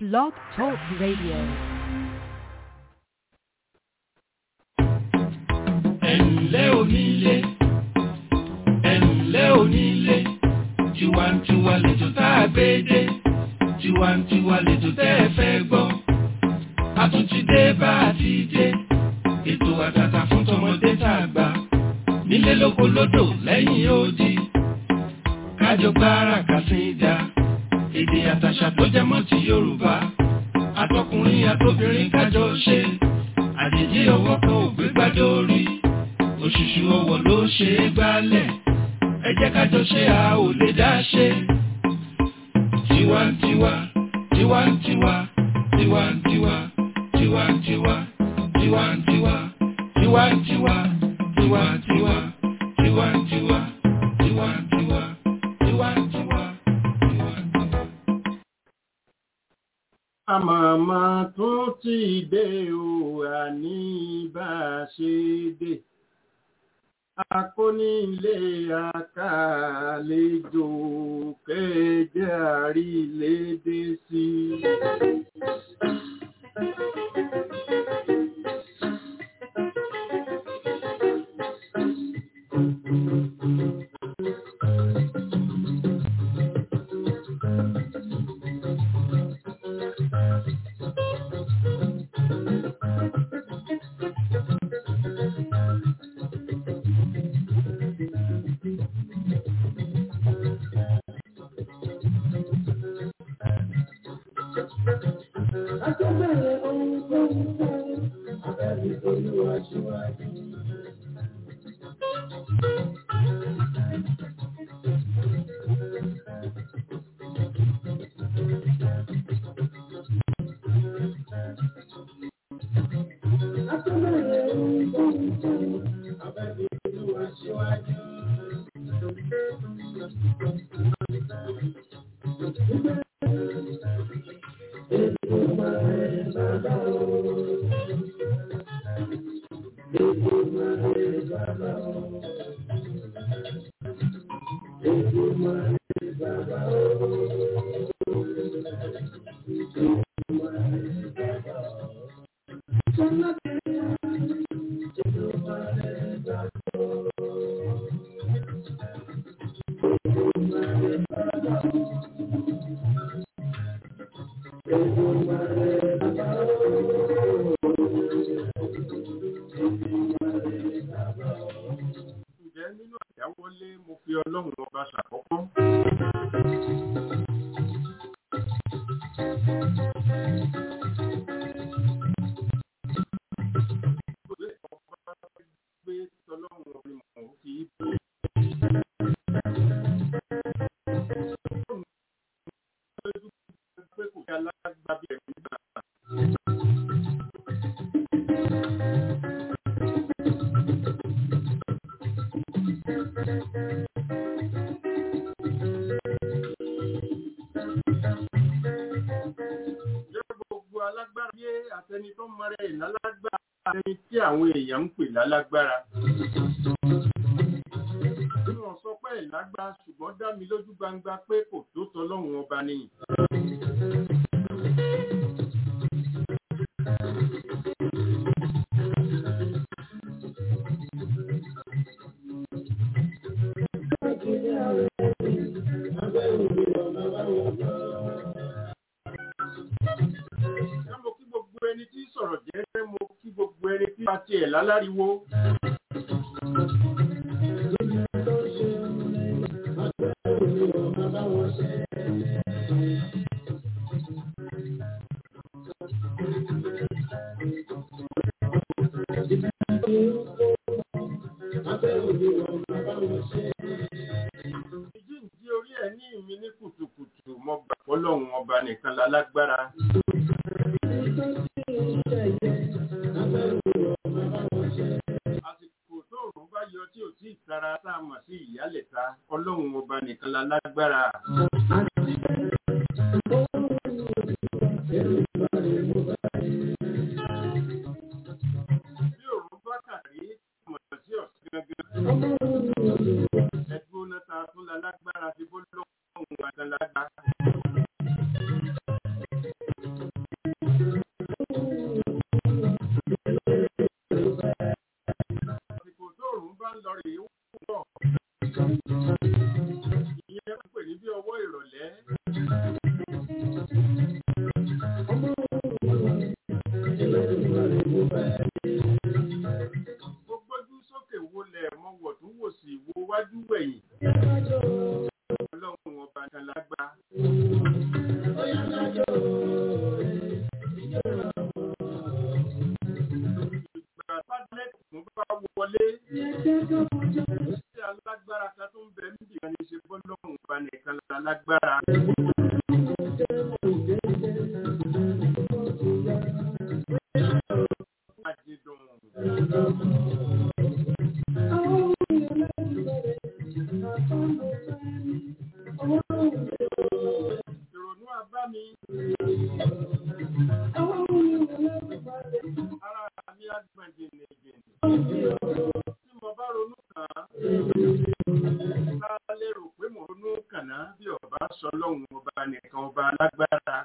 Blog Talk Radio. ẹ̀ǹlẹ́ onílé ẹ̀ǹlẹ́ onílé tiwantiwa lẹ́jọ́ tá a gbé dé tiwantiwa lẹ́jọ́ tẹ́ ẹ fẹ́ gbọ́ a tún ti dé bá a ti dé ètò àtàtà fún tọmọdé tá a gbà nílé lóko lódò lẹ́yìn odi kájọ gbára kàsíńdà èdè àtàṣà tó jẹ mọ́ ti Yorùbá àtọkùnrin àtobìnrin kájọ ṣe àjèjì ọwọ́ kan ò gbé gbádùn orí òṣùṣù ọwọ́ ló ṣe é gbálẹ̀ ẹ jẹ́ kájọ ṣe a ò lè dá ṣe. tiwantiwa tiwantiwa tiwantiwa tiwantiwa tiwantiwa tiwantiwa tiwantiwa tiwantiwa tiwantiwa tiwantiwa tiwantiwa. àmàmà tún ti dé o àní bá a ṣe dé akónílé àkàlejò kẹjẹ àrílédé sí Akẹ́bẹ̀rẹ̀ ohun tó ń fẹ́, abẹ́rẹ́ olúwa ṣíwájú. Akẹ́bẹ̀rẹ̀ ohun tó ń fẹ́, abẹ́rẹ́ olúwa ṣíwájú. Ètò máa ń bàbá o. Ètò máa ń bàbá o. Ètò máa ń bàbá o. Sọ́nà kẹ́kẹ́ ètò máa ń bàbá o. Ètò máa ń bàbá o. Ètò máa ń bàbá o. ǹjẹ́ nínú àjáwọlé mo fi ọlọ́run ọba ṣàkọ́kọ́ Ìwé ọba gbé tọlọ́run orin mọ̀ ó fi ìbò pé kò kí alágbàbí ẹ̀mí gbà jẹ́ gbogbo alágbára yé àtẹni tó mọrẹ ìlálágbára àtẹni tí àwọn èèyàn ń pè lálágbára. bí wọ́n sọ pé ìlágbá ṣùgbọ́n dá mi lójú gbangba pé kò tó tọlọ́run ọba ni. Ṣé mo kí gbogbo ẹni tí sọ̀rọ̀ jẹ́jẹ́ mo kí gbogbo ẹni tí bá tiẹ̀ láláriwo. Ìjíǹjí orí ẹ̀ ní ìmí ní kùtùkùtù mo gbà fọ́lọ́run ọba nìkan lálágbára. Àsìkò tó òrùn bá yọ tí ò tí ìtara tá a mọ̀ sí ìyálẹ̀ta ọlọ́run ọba nìkan lálágbára. Bí òrùn bá kàrí mọ̀ sí ọ̀sán gangan. Ẹgbẹ́ náà ta tún lálágbára ti bó lọ́wọ́ òun àtàlágbá. alágbára. Àjẹdùn. Ìrònú abámi. Ara mi á gbọ̀n jìnnìjìnnì. Tí mo bá ronú kàn án, ká lérò pé mo ronú kàn án bí ọba sọ lọ́hùn ọba nìkan ọba alágbára.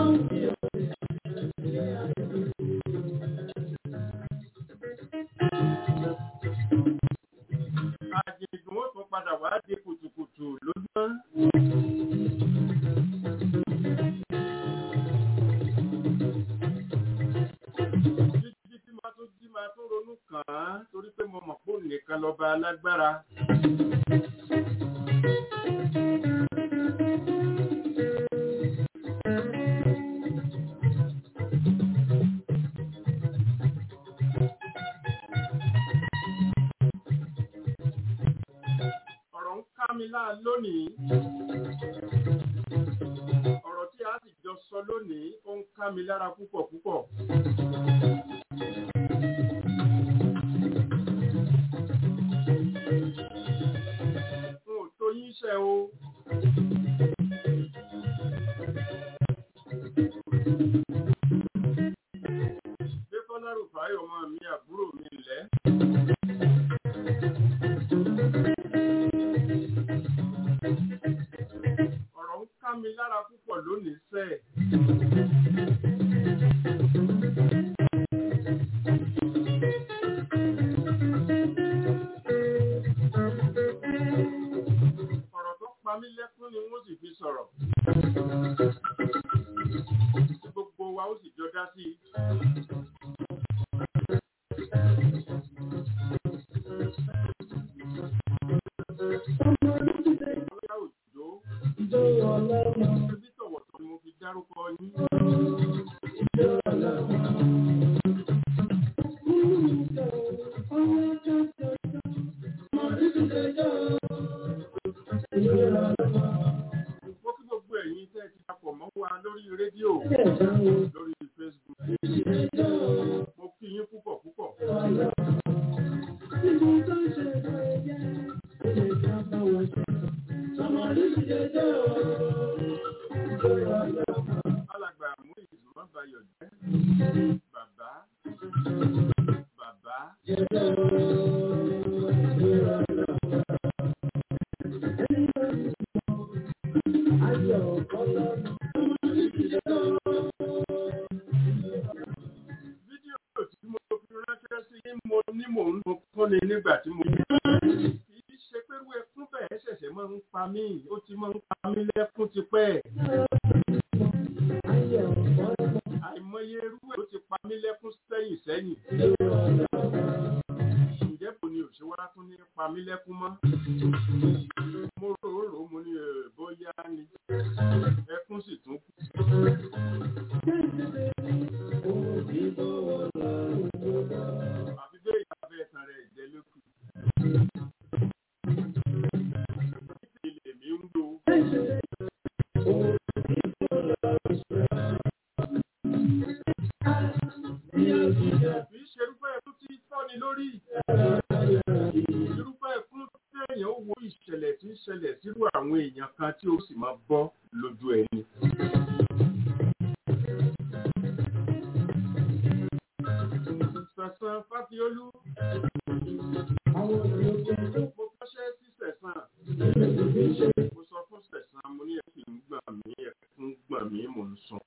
Àjèjì wọn tún padà wá di kùtùkùtù lójúmọ́. Jíjí tí máa tún jí máa tún ronú kàn án torí pé mo mọ̀ pé òun nìkan lọ́ba alágbára. ọ̀rọ̀ ń ká mi láà lónìí. ọ̀rọ̀ tí a sì jọ sọ lónìí ó ń ká mi lára púpọ̀ púpọ̀. n ò tó yín ṣe o. Dékọ́lá Rùfáì ọmọ mi àbúrò mi lẹ́. ọ̀rọ̀ ń ká mi lára púpọ̀ lónìí sẹ́ ọ̀rọ̀ tó pa mí lẹ́kún ni wọ́n sì fi sọ̀rọ̀ gbogbo wa ó sì jọ dá sí i. Ọlá òjò Ẹbí tọ̀wọ̀tọ̀ ni mo fi dárúkọ yín. Mo kí gbogbo ẹ̀yin tẹ́ ẹ ti papọ̀ mọ́ wa lórí rédíò lórí Facebook. Mo kí yín púpọ̀ púpọ̀. Alàgbà Muiz Mọ́bayọ̀ jẹ́ bàbá bàbá fídíò tí mo fi ránṣẹ́ sí yín mo ní mò ń lo fúnni nígbà tí mo kì í ṣe pé irú ẹkún bẹ́ẹ̀ ṣẹ̀ṣẹ̀ máa ń pa mí ó ti máa ń pa mí lẹ́kún tipẹ́. àìmọye irú ẹ̀ ló ti pa mí lẹ́kún sẹ́yìn sẹ́yìn. ǹjẹ́ bò ni òṣèwá tún ní pa mí lẹ́kún mọ́? mo rò ó rò ó mo ní ẹ̀ bóyá ni ẹkún sì tún kù. àfi bẹ́ẹ̀ ìyá fẹ́ tan rẹ̀ jẹ́ lókù. ilé mi ń lo. kì í ṣe irúfẹ́ ẹkún tí fọ́ni lórí. irúfẹ́ ẹkún téèyàn ó wo ìṣẹ̀lẹ̀ tí ń ṣẹlẹ̀ sírú àwọn èèyàn kan tí ó sì máa bọ́ lójú ẹni. Sẹ̀sán Fáfiolú. Mo kọ́ṣẹ́ sí Sẹ̀sán. Mo sọ fún Sẹ̀sán, mo ní ẹ̀kí ń gbà mí, ẹ̀kún gbà mí, mò ń sùn.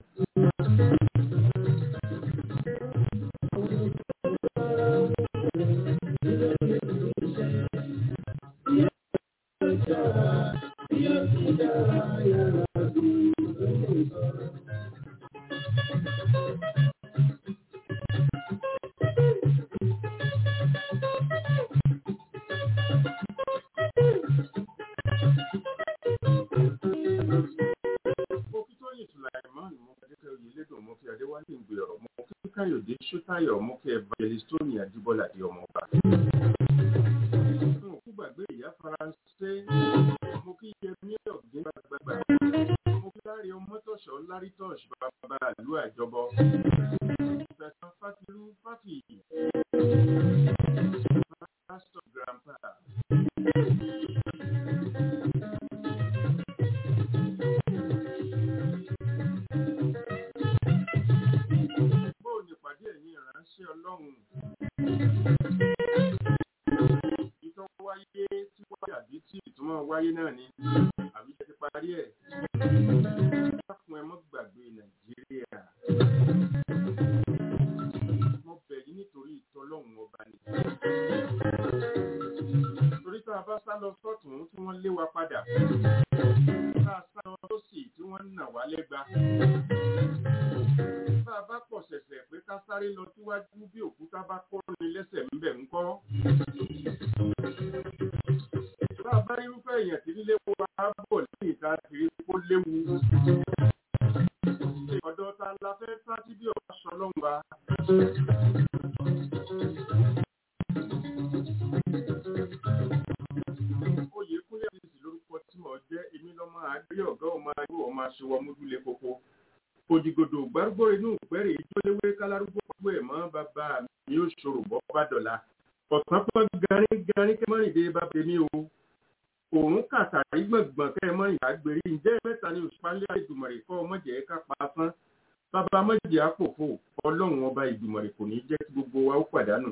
Mo kí Tóyìn Sùlàìmán, mo kí Adékẹ́ Oyèlédùn, mo kí Adéwálé Ìgbèrò, mo kí Káyọ̀dé Ṣótáyọ̀, mo kí Evangelist Tóní Adébọ́lá di ọmọọba. Mo kú gbàgbé ìyá Faransé, mo kí Yẹmí Ọ̀gbìn gbàgbàgbà. Fọlọ́runṣọ́ Lárítọ́ọ̀ṣì bàbá ìlú àjọbọ. Ìfẹ̀sán Fátilú Fátìyì. Pásítọ̀ Grandpa. Bóò ní ìpàdé ẹ̀yin ìránṣẹ́ Ọlọ́run. Ìtọ́ wáyé tí wáyé àbí tí ìtumọ̀ wáyé náà ni àbí ti parí ẹ̀. Dákun ẹ mọ́ gbàgbé Nàìjíríà. Mo bẹ̀ yín nítorí ìtọ́lọ́run ọba ni. Torí tá a bá sá lọ sọ́tún tí wọ́n lé wa padà. Tá a sá lọ lọ́sì tí wọ́n nà wá lẹ́gba. Tá a bá pọ̀ ṣẹ̀ṣẹ̀ pé ká sáré lọ síwájú bí òkúta bá kọ́ ni lẹ́sẹ̀ ń bẹ̀ ń kọ́. Bá a bá irúfẹ́ èèyàn tí lílé wa bọ̀ lẹ́yìn tá a ti rí kó léwu. Ọ̀dọ̀ ta la fẹ́ sá sí bí ọ̀pá ṣọlọ́run wa. Oyè kúnlẹ̀ àdìsí lórúkọ tí mo jẹ́ èmi lọ́mọ àgbẹ̀ ọ̀gá ọmọ ayé ọmọ aṣọwọ́ múdúlé koko. Òjìgòdò gbárùgbó inú ìpẹ́rẹ̀ ìjọ́léwé kálárúgbó pàgbó ẹ̀ mọ́ bàbá mi yóò ṣòro bọ́ bá dọ̀la. Ọ̀sán pọ́n garí garí kẹ́mọ́rìndé bá tèmi o òun kàtàrí gbọ̀ngbọ̀n kẹ́ ẹ mọ́ ìdágbére ǹjẹ́ mẹ́ta ni òṣùpálẹ̀ ìdùmọ̀rẹ̀ kọ́ ọmọjẹ́ ká pa fún bàbá mọ́jẹ́ àpòfò ọlọ́run ọba ìdùmọ̀rẹ̀ kò ní jẹ́ kí gbogbo wa ó pàdánù.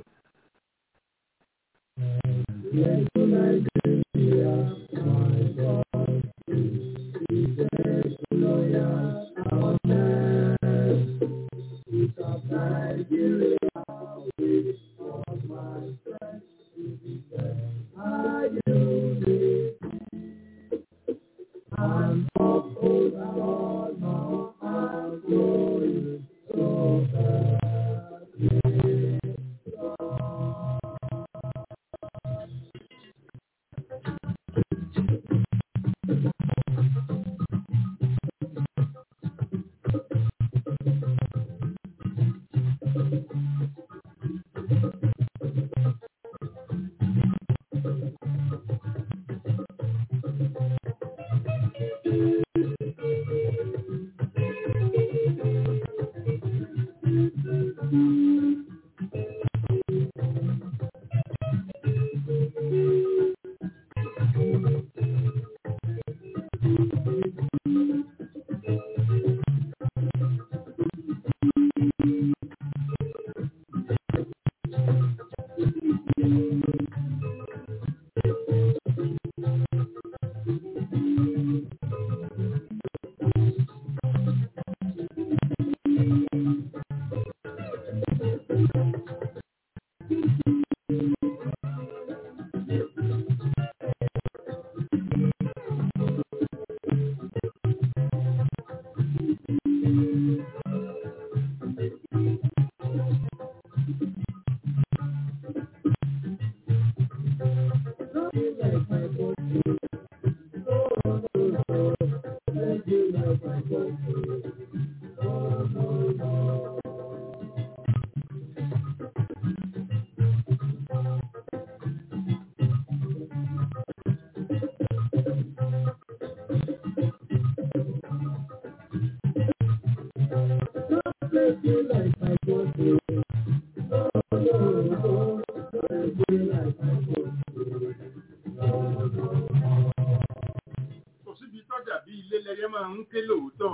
kò síbi tọ́jà bí ilé lẹyẹ máa ń ké lóòótọ́.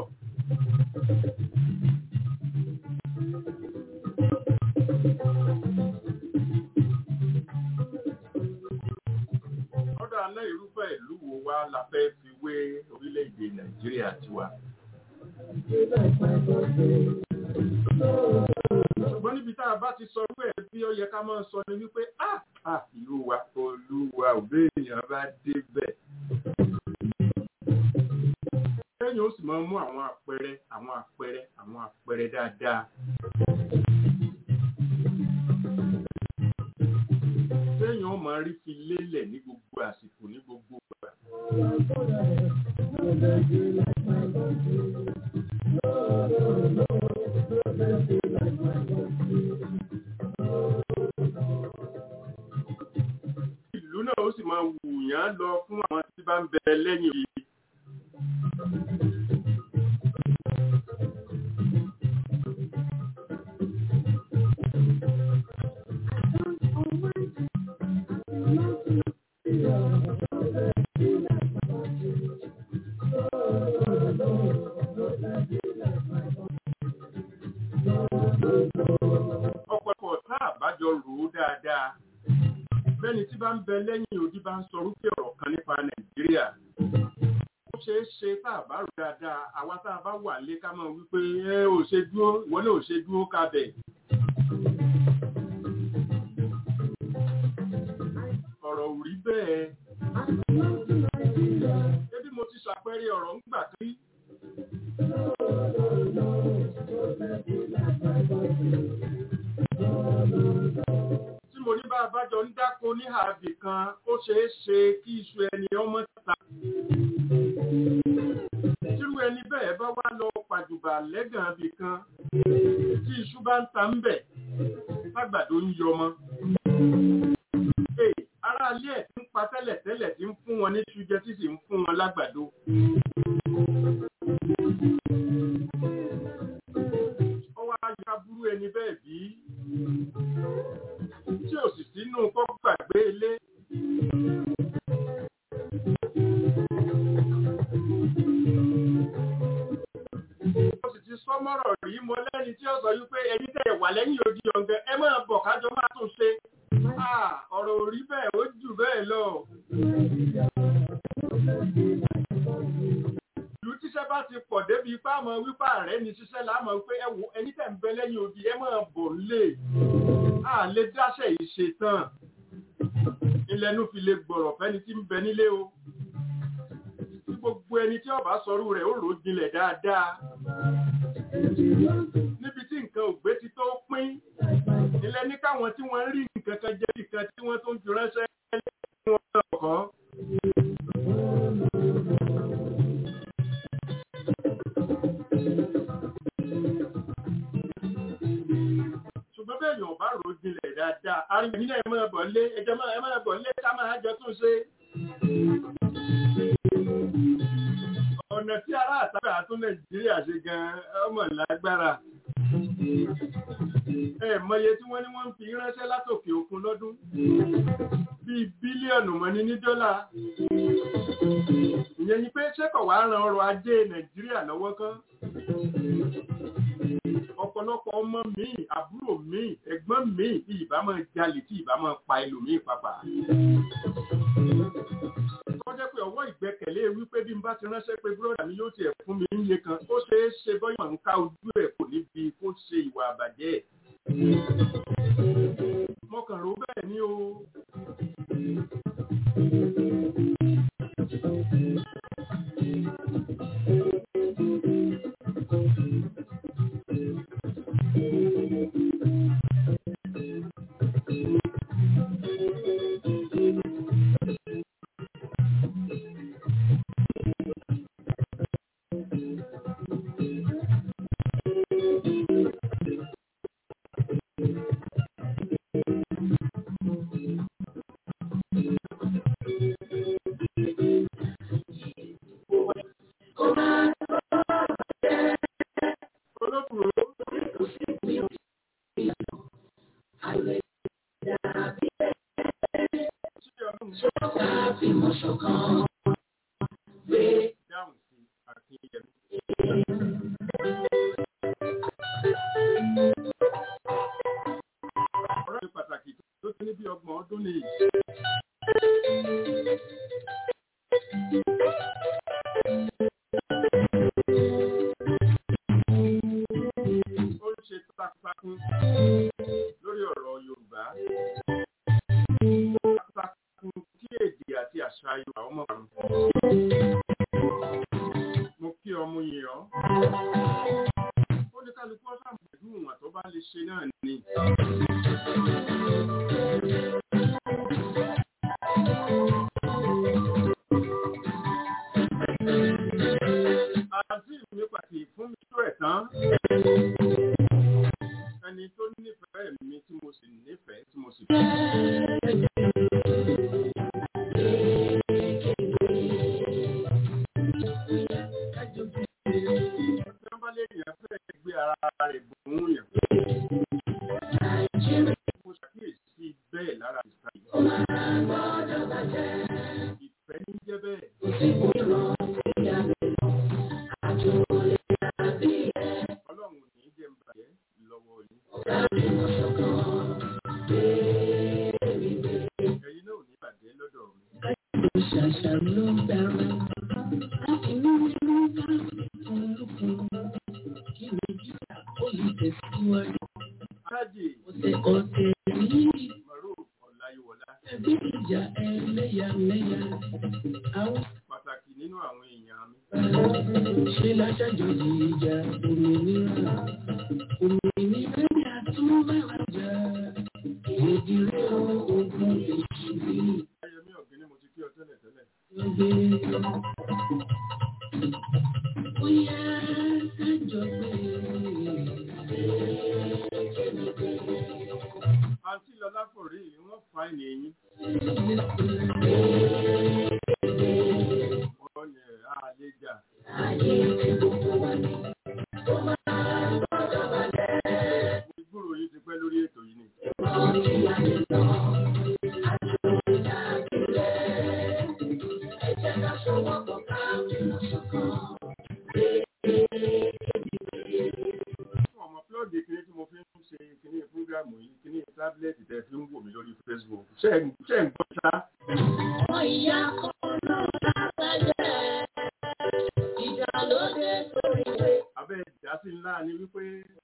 ọ̀dọ̀ aná irúfẹ́ ìlú wo wá la fẹ́ fi wé orílẹ̀-èdè nàìjíríà tiwa. ṣùgbọ́n níbi tá a bá ti sọ wípé ẹ̀ bí ó yẹ ká máa sọ ni wípé ah ah ìlú wa olúwa òbí èèyàn bá débẹ̀ lẹ́yìn ó sì máa mú àwọn àpẹẹrẹ àwọn àpẹẹrẹ àwọn àpẹẹrẹ dáadáa. lẹ́yìn ó máa rí fi lélẹ̀ ní gbogbo àsìkò ní gbogbo ìgbà. ìlú náà ó sì máa wù yán lọ fún àwọn tí bá ń bẹ lẹ́yìn yìí. jọ rò ó dáadáa bẹ́ni tí bá ń bẹ lẹ́yìn odi bá ń sọ rúfẹ́ ọ̀rọ̀ kan nípa nàìjíríà ó ṣeé ṣe tá a bá rò dáadáa àwa tá a bá wà lé ká máa wípé ẹ ò ṣe dúró ìwọ náà ò ṣe dúró kábẹ̀. ọ̀rọ̀ ò rí bẹ́ẹ̀ ebi mo ti ṣàpẹẹrẹ ọ̀rọ̀ ń gbà kí tí mo ní bá a bá jọ ń dáko ní àbì kan ó ṣeé ṣe kí iṣu ẹni ọmọ ta tírú ẹni bẹ́ẹ̀ bá wá lọ pàjùbà lẹ́gàn àbì kan tí iṣu bá ń ta ń bẹ̀ lágbàdo ń yọmọ. ará ilé ẹ̀ ti ń pa tẹ́lẹ̀tẹ́lẹ̀ tí ń fún wọn ní iṣu jẹ tí sì ń fún wọn lágbàdo. ó wá ya burú ẹni bẹ́ẹ̀ bí tí ò sì sínú kọ́ gbàgbé ilé. Mo sì ti sọ mọ́rọ̀ rí mo lẹ́ni tí ó sọ wípé ẹni tẹ̀ wà lẹ́yìn odi ọ̀gẹ́ ẹ máa bọ̀ kájọ máa tún ṣe. Ọ̀rọ̀ ò rí bẹ́ẹ̀ ó jù bẹ́ẹ̀ lọ. Ìlú tíṣẹ́ bá ti pọ̀ débi ipá àmọ́ wípé ààrẹ ni ṣiṣẹ́ láàmọ́ wípé ẹ wo ẹni tẹ̀ ń bẹ lẹ́yìn odi ẹ máa bọ̀ lé. À lè dáṣẹ̀ yìí ṣe tán. Ilẹ̀nu fi lè gbọ̀rọ̀ fẹ́ni tí ń bẹ nílé o gbogbo ẹni tí ọba sọrú rẹ̀ ó rò jinlẹ̀ dáadáa. níbi tí nǹkan ògbé ti tó pín ilẹ̀ ní káwọn tí wọ́n rí nǹkan kan jẹ́ nǹkan tí wọ́n tó ń fi ránṣẹ́ lẹ́yìn wọn lọ́kọ́. ṣùgbọ́n bẹ́ẹ̀ yóò bá rò jinlẹ̀ dáadáa arìnrìn nílẹ̀ ẹ̀ máa bọ̀ lé ẹjọ́ ẹ̀ máa bọ̀ lé ká máa jọ tún ṣe ọ̀nà tí ará àtàrà tún nàìjíríà ṣe gan ọmọ lágbára ẹ mọye tí wọ́n ní wọ́n ń fi ránṣẹ́ látòkè òkun lọ́dún bíi bílíọ̀nù mọ́ni ní dọ́là ìyẹn ni pé ṣẹ́kọ̀ wá ran ọrọ̀ ajé nàìjíríà lọ́wọ́ kan ọ̀pọ̀lọpọ̀ ọmọ mi àbúrò mi ẹ̀gbọ́n mi tí ìbá máa jalè tí ìbá máa pa ẹlòmíì pàpà tó jẹ́ pé ọwọ́ ìgbẹ́kẹ̀lé wípé bí n bá ti ránṣẹ́ pé búrọ́dà mi yóò tiẹ̀ fún mi níye kan ó ṣeé ṣe bọ́yọ̀ ń ká ojú ẹ̀ kò níbi kó ṣe ìwà àbàjẹ́ ẹ̀. mo kàn rò bẹ́ẹ̀ ni o. ẹ̀yin náà ò ní bàjẹ́ lọ́dọ̀ mi. Ṣàṣà ló dára. Inú inú bá olùkọ́. Kí Nàìjíríà ó lè tẹ̀síwájú. alájì Ọ̀sẹ̀ ọ̀sẹ̀ yìí. mọ̀rọ̀ ọ̀làyíwọlá Ẹbí ìjà ẹlẹ́yàmẹ̀yà. Àwọn pàtàkì nínú àwọn èèyàn mi. ṣe láṣàjọyọ̀ ìjà òmìnira. Òmìnira ni àtúbàrájà. Ìdílé ogun èṣù yìí. ayẹmí ọ̀gbìn mo ti kí ọ tẹ́lẹ̀ tẹ́lẹ̀. Bóyá kájọ pé àǹtí lọlá kò rí i wọ́n fa ẹni eyín. wọ́n ní ẹ̀ á lè jà. ìgbúrò yìí ti pẹ́ lórí ètò yìí ni. fún ọmọ plọ́ọ̀gì kìíní tí mo fi ń ṣe kìíní fúgàmù yìí kìíní tábìlẹ̀tì tẹ̀ fi ń wò mí lórí Facebook. ṣé ẹ̀ ń- ṣé ẹ̀ ń gbọ́ sá? Ọmọ ìyá kan náà lágbàjẹ́. Ìjà ló dé sórí ìwé. abẹ́ ìdásí ńlá ni wípé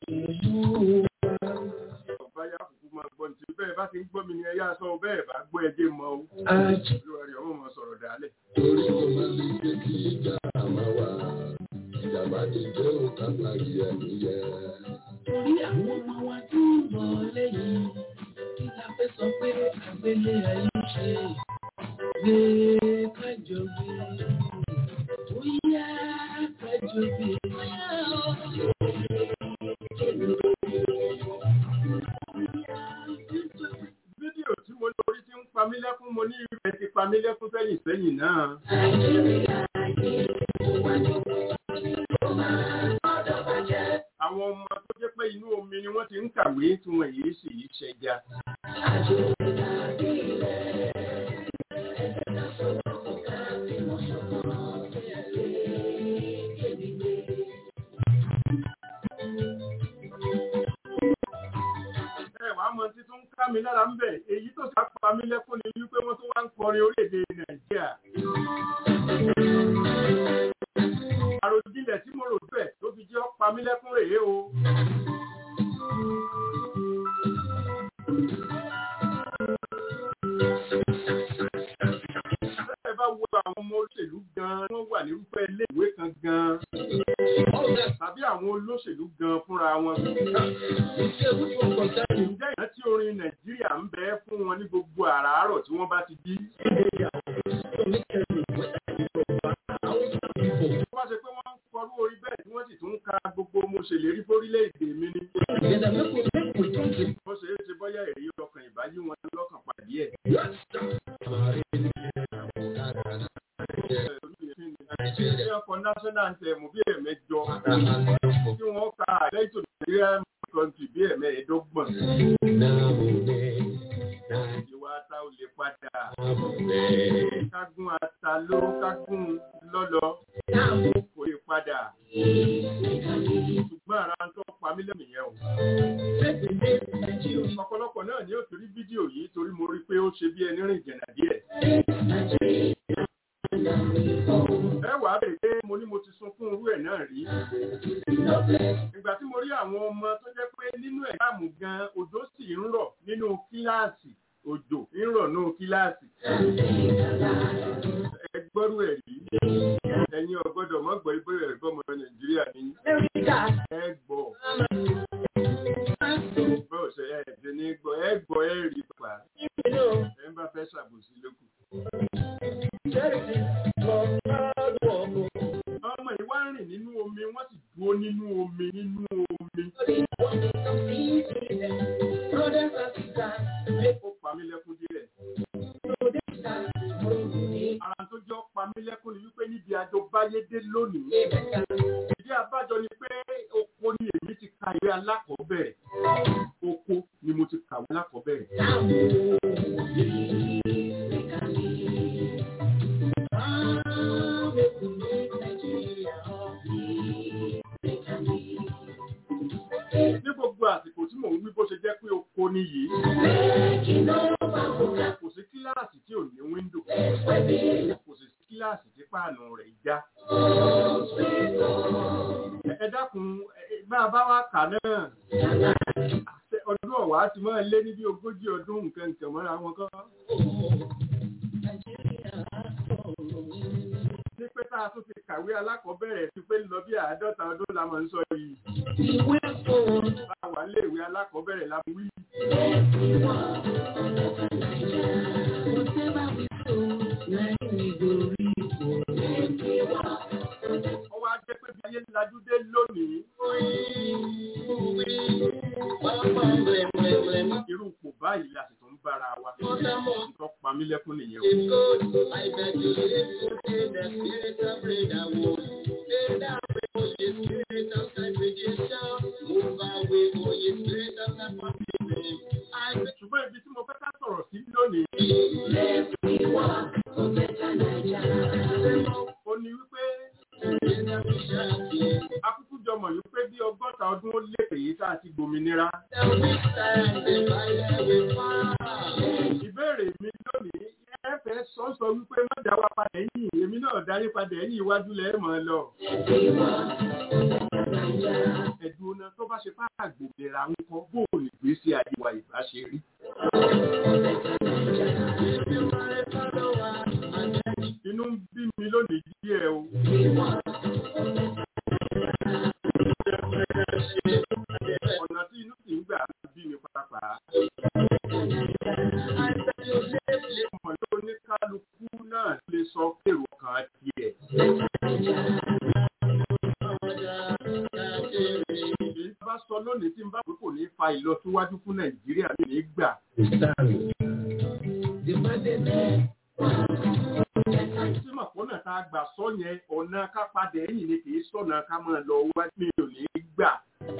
ọba yá kúkú máa gbọ́ ní ti bẹ́ẹ̀ bá ti ń gbọ́ mi ni ẹ yá sọ bẹ́ẹ̀ bá gbọ́ ẹjẹ́ mọ́ o. olúwa rẹ̀ ọmọ máa sọ̀rọ̀ dálẹ̀. torí kò má lè jẹ́ kí ìjà máa wà ìjàmbá ti jẹ́ òkà parí ẹ̀mí yẹ. Torí àwọn ọmọ wa tí ń bọ̀ lẹ́yìn. Kí la fẹ́ sọ pé àgbélé ayé ṣe? Gbé kájọ gbé. Bóyá kájọ gbé. fídíò tí mo lórí ti ń pa mí lẹ́kún mo ní ìrẹ̀ ti pa mí lẹ́kún sẹ́yìn sẹ́yìn náà. àwọn ọmọ tó jẹ́ pé inú omi ni wọ́n ti ń kàwé tí wọ́n yìí sì í ṣẹja. ẹ wàá mọ tí tó ń ká mi lára ń bẹ̀ èyí tó sá pa mí lẹ́kún ni wípé wọ́n tó wá ń kọrin orílẹ̀-èdè nàìjíríà. àròjinlẹ̀ tí mo rò bẹ́ẹ̀ ló fi jẹ́ ọ́ pa mí lẹ́kún rèé o. ẹ bá wo àwọn ọmọ olóṣèlú gan-an wọ́n wà nírúfẹ́ ilé ìwé kan gan-an tàbí àwọn olóṣèlú gan-an fúnra wọn. ǹjẹ́ ìrántí orin nàìjíríà ń bẹ fún wọn ní gbogbo àràárọ̀ tí wọ́n bá ti jí? tó bá ṣe pé wọ́n ń kọrú orí bẹ́ẹ̀ tí wọ́n sì tún ń ka gbogbo mo ṣèlérí fórílẹ̀-èdè mi ni. bó ṣe é ṣe bọ́yá èyí ọkàn ìbáyé wọn lọ́kàn pàdé ẹ̀. Ní ọkọ̀ national anthem bí ẹ̀mẹjọ tí wọ́n ka àdẹ́tò Nàìjíríà country bí ẹ̀mẹ́ẹ̀ẹ́dọ́gbọ̀n. Ìwà ata ò lè padà. Kágún ata ló kágún lọ́lọ́ kò lè padà. Ṣùgbọ́n ara ń tọ́ pa mí lẹ́mìí yẹn o. Ọ̀pọ̀lọpọ̀ náà ni ó ti rí fídíò yìí torí mo rí pé ó ṣe bí ẹni rìn jẹ̀nà díẹ̀. Ẹ wàá bèrè pé mo ní mo ti sunkún irú ẹ̀ náà rí. Ìgbà tí mo rí àwọn ọmọ tó jẹ́ pé nínú ẹ̀dáàmù gan òjò sì ń rọ̀ nínú kíláàsì òjò ń rọ̀ nínú kíláàsì. Ẹ gbọ́rú ẹ̀ rí. Ẹ̀yin ọ̀gbọ́dọ̀ mọ́ gbọ́ ibú ẹ̀ gbọ́mọ Nàìjíríà ní. Ẹ gbọ́. Bọ́ọ̀ ṣe ẹ̀ ṣe ní gbọ́ ẹ gbọ́ ẹ rí pa. Ẹ ń bá fẹ́ ṣàbòsí lókù. Ọmọ ìwá rìn nínú omi, wọ́n sì dúró nínú omi nínú omi. Ó pa mí lẹ́kún díẹ̀. Ara tó jọ pa mí lẹ́kún ni wípé níbi àjọ báyédé lónìí. Ìdí àbájọ ni pé oko ni èmi ti ka ìwé alákọ̀ọ́bẹ̀rẹ̀. Oko ni mo ti kàwé alákọ̀ọ́bẹ̀rẹ̀. Ní gbogbo àsìkò tí mò ń wí bó ṣe jẹ́ pé oko ni yìí. kà náà ọdún ọ̀wá ti máa lé ní bí ogójì ọdún nǹkan nǹkan mọ́ra wọn kọ́. ní pé tá a tún fi kàwé alákọ̀ọ́bẹ̀rẹ̀ sí pé lọ bí àádọ́ta ọdún la máa ń sọ yìí. bá a wà léèwé alákọ̀ọ́bẹ̀rẹ̀ la wí. ó wá jẹ́ pé bí ayé lajú dé lónìí. irú ipò báyìí la sì tún bára wa. nǹkan pa mí lẹ́kún nìyẹn o. ṣùgbọ́n ibi tí mo fẹ́ ká sọ̀rọ̀ sí lónìí. ó ní wípé akúkú jọmọ̀ wípé bí ọgọ́ta ọdún ó lé èyí tá a ti gbòmìnira. ìbéèrè mi lónìí ẹ fẹ́ sọ́sọ wípé má dá wa padà ẹ̀yìn èmi náà darí padà ẹ̀yìn iwájú lẹ́ẹ̀ mọ́ lọ. ẹ̀dùn ọ̀nà tó bá ṣe fáà gbòmìnira ń kọ́ bóòlù ìgbésí ayé wa ìbá ṣe rí. inú ń bí mi lónìí díẹ̀ o. ọ̀nà tí inú sì ń gbà bí mi pàápàá. ọmọ tó ní kálukú náà lè sọ pèrò kan tiẹ̀. èyí bá sọ lónìí tí n bá pé kò ní fa ìlọsíwájú fún nàìjíríà mi ní gbà. tí màpọ́nà tá a gbà sọ yẹn ọ̀nà ká padà ẹ̀yìn ni kì í sọ̀nà ká máa lọ wá mi ò ní gbà.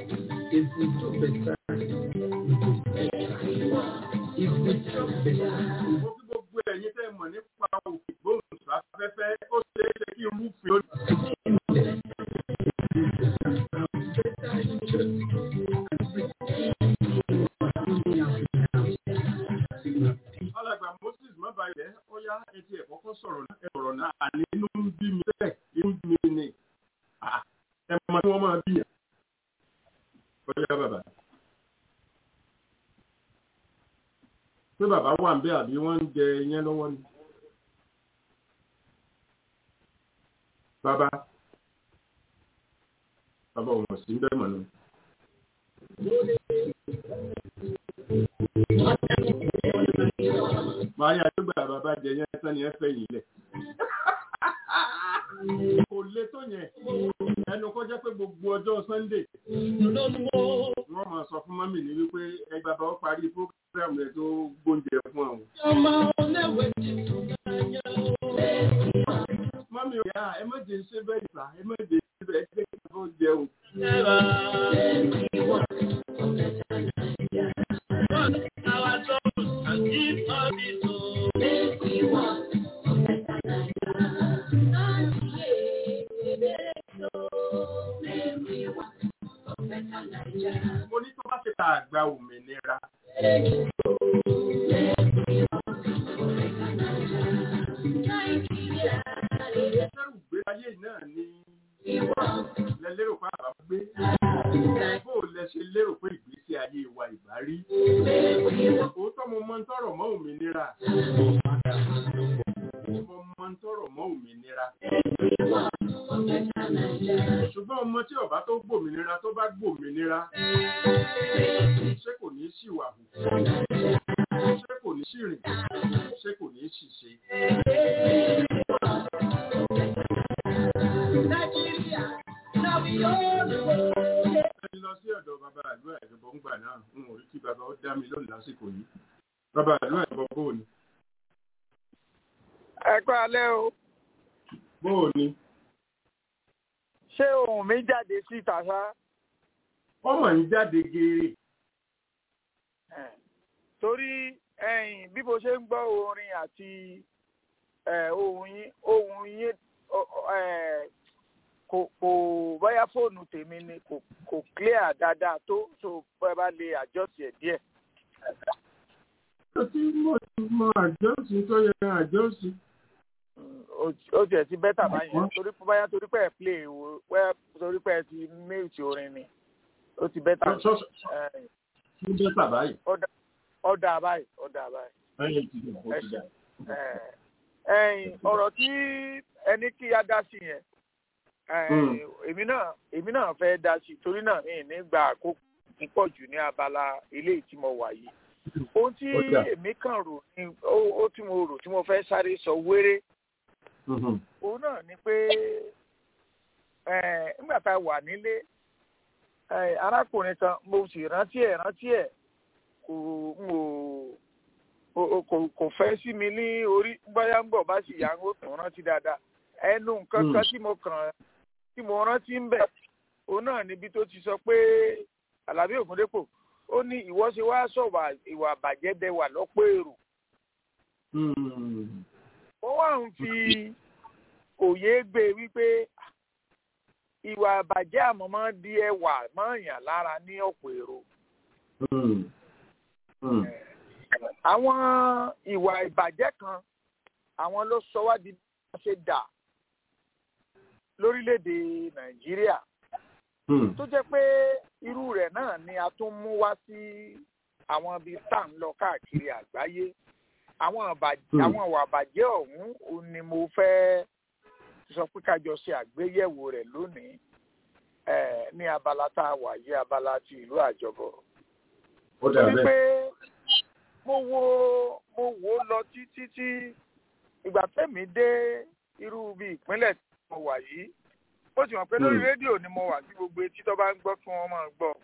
mo kí gbogbo ẹ̀yin tẹ́ mọ̀ nípa òfin gbóhùnsáfẹ́fẹ́ ó ṣe é ṣe kí n rúfin ó alàgbà moses mọ́bàyẹ̀ ó yá etí ẹ̀ kọ́kọ́ sọ̀rọ̀ náà ẹ̀rọ̀ náà àní inú ń bí mi bẹ́ẹ̀ inú ń bí mi ni ẹ mọ tí wọ́n máa bí yà. ó yá bàbá. pé bàbá wà ń bẹ àbí wọ́n ń jẹ iyán lọ́wọ́ ni. bàbá bàbá òun sì ń bẹ́ẹ̀ mọ̀ náà. Máa yà tó gbà bàbá jẹ yẹn tán ni ẹ fẹ́ yìí lẹ̀. Kò le tó yẹn. Ẹnu kọ́ jẹ́ pé gbogbo ọjọ́ Sunday. Wọ́n máa sọ fún mọ́mì ní wípé ẹgbà bá ó parí fúrógírámù rẹ̀ tó gbóúnjẹ fún àwọn. Mọ́mì ò yá ẹ má jẹ́ ṣe bẹ́ẹ̀ ìgbà ẹ má jẹ́ ṣe bẹ́ẹ̀ jẹ́ kí wọ́n jẹun. Mo ní tó bá ṣe ta àgbà òmìnira. Ẹ̀rù gbé ayé náà ni lẹ lérò pé àbá gbé. Bó lẹ ṣe lérò pé ìgbésí ayé wa ìbá rí. Òótọ́ mo mọ ń tọrọ mọ́ òmìnira. Mo mọ ń tọrọ mọ́ òmìnira. Ṣùgbọ́n ọmọ tí ọba tó gbòmìnira tó bá gbòmìnira. Ṣé kò ní ṣìwà hù? Ṣé kò ní ṣìrìn? Ṣé kò ní ṣìṣe? Ẹni lọ sí ọ̀dọ̀ bàbá àdúrà ìjọba ń gbà náà, n ò rí kí bàbá ó dá mi lónìí lásìkò yìí. Bàbá àdúrà ìjọba bóò ni? ẹ kú alẹ́ o Bóò ni? ṣé ohùn mi jáde síta ṣá Ọmọ ń jáde geere. Eh, torí ẹ̀yin bí mo ṣe ń gbọ́ orin àti eh, ohùn yín ohùn yín ọ- ọ- eh, kò kò bóyá fóònù tèmi ni kò kò clear dáadáa tó so bóyá bá lè adjust ẹ̀ díẹ̀. Ó ti mọ mọ àjọsí tó yẹ àjọsí. Mm, ó- ó tiẹ̀ ti bẹ́tà báyẹn torí bóyá torí pé ẹ̀ play wo bóyá torí pé ẹ ti mute orin ni ó ti bẹ́tà Ṣọ́ṣọ́ ẹ̀, ṣí bẹ́tà báyìí. ọ̀dà báyìí ọ̀dà báyìí. Ẹyin ti dùn, ó ti dà. Ẹ̀, ẹ̀yìn ọ̀rọ̀ tí ẹni kí á dá sí yẹn ẹ̀, Mm. èmi náà èmi náà fẹ́ dá sí torí náà mi ní gba àkókò púpọ̀ jù ní abala eléyìí tí mo wà yìí ohun tí Ó dà. èmi kàn rò ní ó ó tí mo rò tí mo fẹ́ sáré sọ wéré Mhm. òun náà ni pé ẹ̀, nígbà tá a wà nílé ẹ̀, arákùnrin kan mo sì rántí ẹ̀ rántí ẹ̀ kò n ò o- o- kò kò fẹ́ sí mi ní orí bóyá ń bọ̀ bá sì yà ń ó tún rántí dáadáa ẹnu nǹkan Mm. kan tí mo kàn tí mo rántí ń bẹ̀ òun náà níbi tó ti sọ pé Àlàbí Ògúndépò ó ní ìwọ ṣe wá sọ̀wà ìwà àbàjẹ́ bẹ wà lọ́pọ̀ èrò Mm. ó wà ń fi òye gbé wípé ìwà àbàjẹ́ àmọ́ máa ń di ẹwà máa ń yàn lára ní ọ̀pọ̀ èrò Mm. Mm. àwọn ìwà ìbàjẹ́ kan àwọn ló sọ wá di bí wọ́n ṣe dà lórílẹ̀‐èdè nàìjíríà Mm. tó jẹ́ pé irú rẹ̀ náà ni a tún mú wá sí àwọn ibi tá à ń lọ káàkiri àgbáyé àwọn àbàjẹ́ Hmm. àwọn ìwà àbàjẹ́ ọ̀hún òun ni mo fẹ́ sọ pé ká jọ ṣe àgbéyẹ̀wò rẹ̀ lónìí eh, ní abala tá a wà yí abala ti ìlú àjọbọ̀ Ó dà torí bẹ́ẹ̀. pé mo wo mo wò ó lọ títí tí ìgbà tẹ́mi dé irú bí ìpínlẹ̀ tí mo wà yìí ó ti mọ̀ pé lórí Hmm. rédíò ni mo wà tí gbogbo etí tó bá ń gbọ́ kí wọ́n máa gbọ́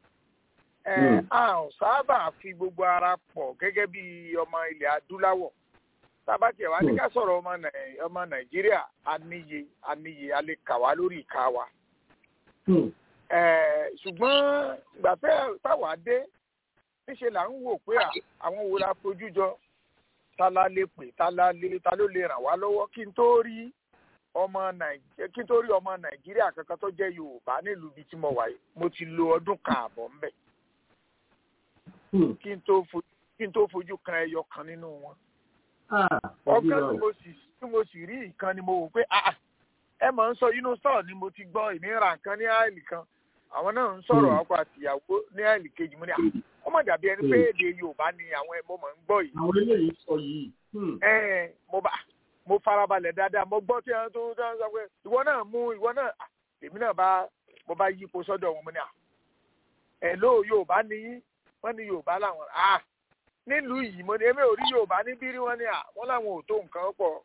ẹ Hmm. a ò sábà fi gbogbo ara pọ̀ gẹ́gẹ́ bí ọmọ ilẹ̀ adúláwọ̀ tába tiẹ̀ wá ní Hmm. ká sọ̀rọ̀ ọmọ Nàì- ọmọ nàìjíríà aníye aníye a lè kà wá lórí ìka wa Mm. Eh, ṣùgbọ́n ìgbà tẹ́ táwa dé níṣe là ń wò pé à, àwọn wo la fojú jọ ta la lè pè ta la lè ta ló lè ràn wá lọ́wọ́ kí n tó rí ọmọ nàìjíríà kí n tó rí ọmọ nàìjíríà kankan tó jẹ́ yorùbá nílùú ibi tí mo wà yìí mo ti lo ọdún kan àbọ̀ ńbẹ̀ Mm. kí n tó fojú kí n tó fojú kan ẹyọ kan nínú wọn Ah, ọgán Ọlọ́run. tí mo sì tí mo sì rí nǹkan ni mo wò pé ah ẹ mọ̀ ń sọ inú sọ̀rọ̀ ni mo ti gbọ́ èmi ra nǹkan ní àìlì kan àwọn náà ń sọ̀rọ̀ Hmm. ọkọ àtìyàwó ní àìlì kejì mo ní à ó mọ̀ dàbí ẹni pé èdè yorùbá ni àwọn ẹ̀ mo mọ̀ ń gbọ́ yìí Àwọn eléyìí sọ yìí. Mm. ẹ mo bá mo farabalẹ̀ dáadáa mo gbọ́ tí wọ́n tó tó ń sọ pé ìwọ náà mú ìwọ náà ah, èmi náà bá mo bá yípo sọ́dọ̀ wọn mo ní à ẹ̀ ló yorùbá ni yín wọ́n ní yorùbá làwọn à nílùú yìí mo ní èmi ò rí yorùbá níbí rí wọ́n ní à wọ́n làwọn ò tó nǹkan pọ̀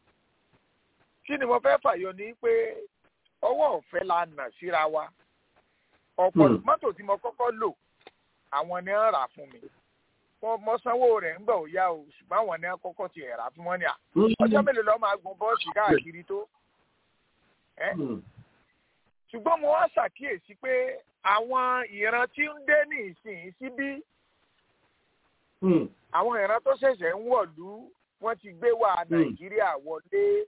kí ni mo fẹ́ fàyọ ní pé ọwọ́ ọ̀fẹ́ la nà síra wa ọ̀pọ̀ Hmm. mọ́tò tí mo kọ́kọ́ lò àwọn ni wọ́n rà fún mi wọ́n mọ sanwó rẹ̀ ń gbà ó yá o ṣùgbọ́n àwọn ni wọ́n kọ́kọ́ ti rà fún wọn ni à Mm. ọjọ́ mélòó lọ́ọ́ máa gun bọ́ọ̀sì káàkiri tó ẹ́ Mm. ṣùgbọ́n mo wá ṣàkíyèsí pé àwọn ìran tí ń dé ní ìsìn síbí Mm. àwọn ìran tó ṣẹ̀ṣẹ̀ ń wọ̀lú wọ́n ti gbé wá nàìjíríà wọlé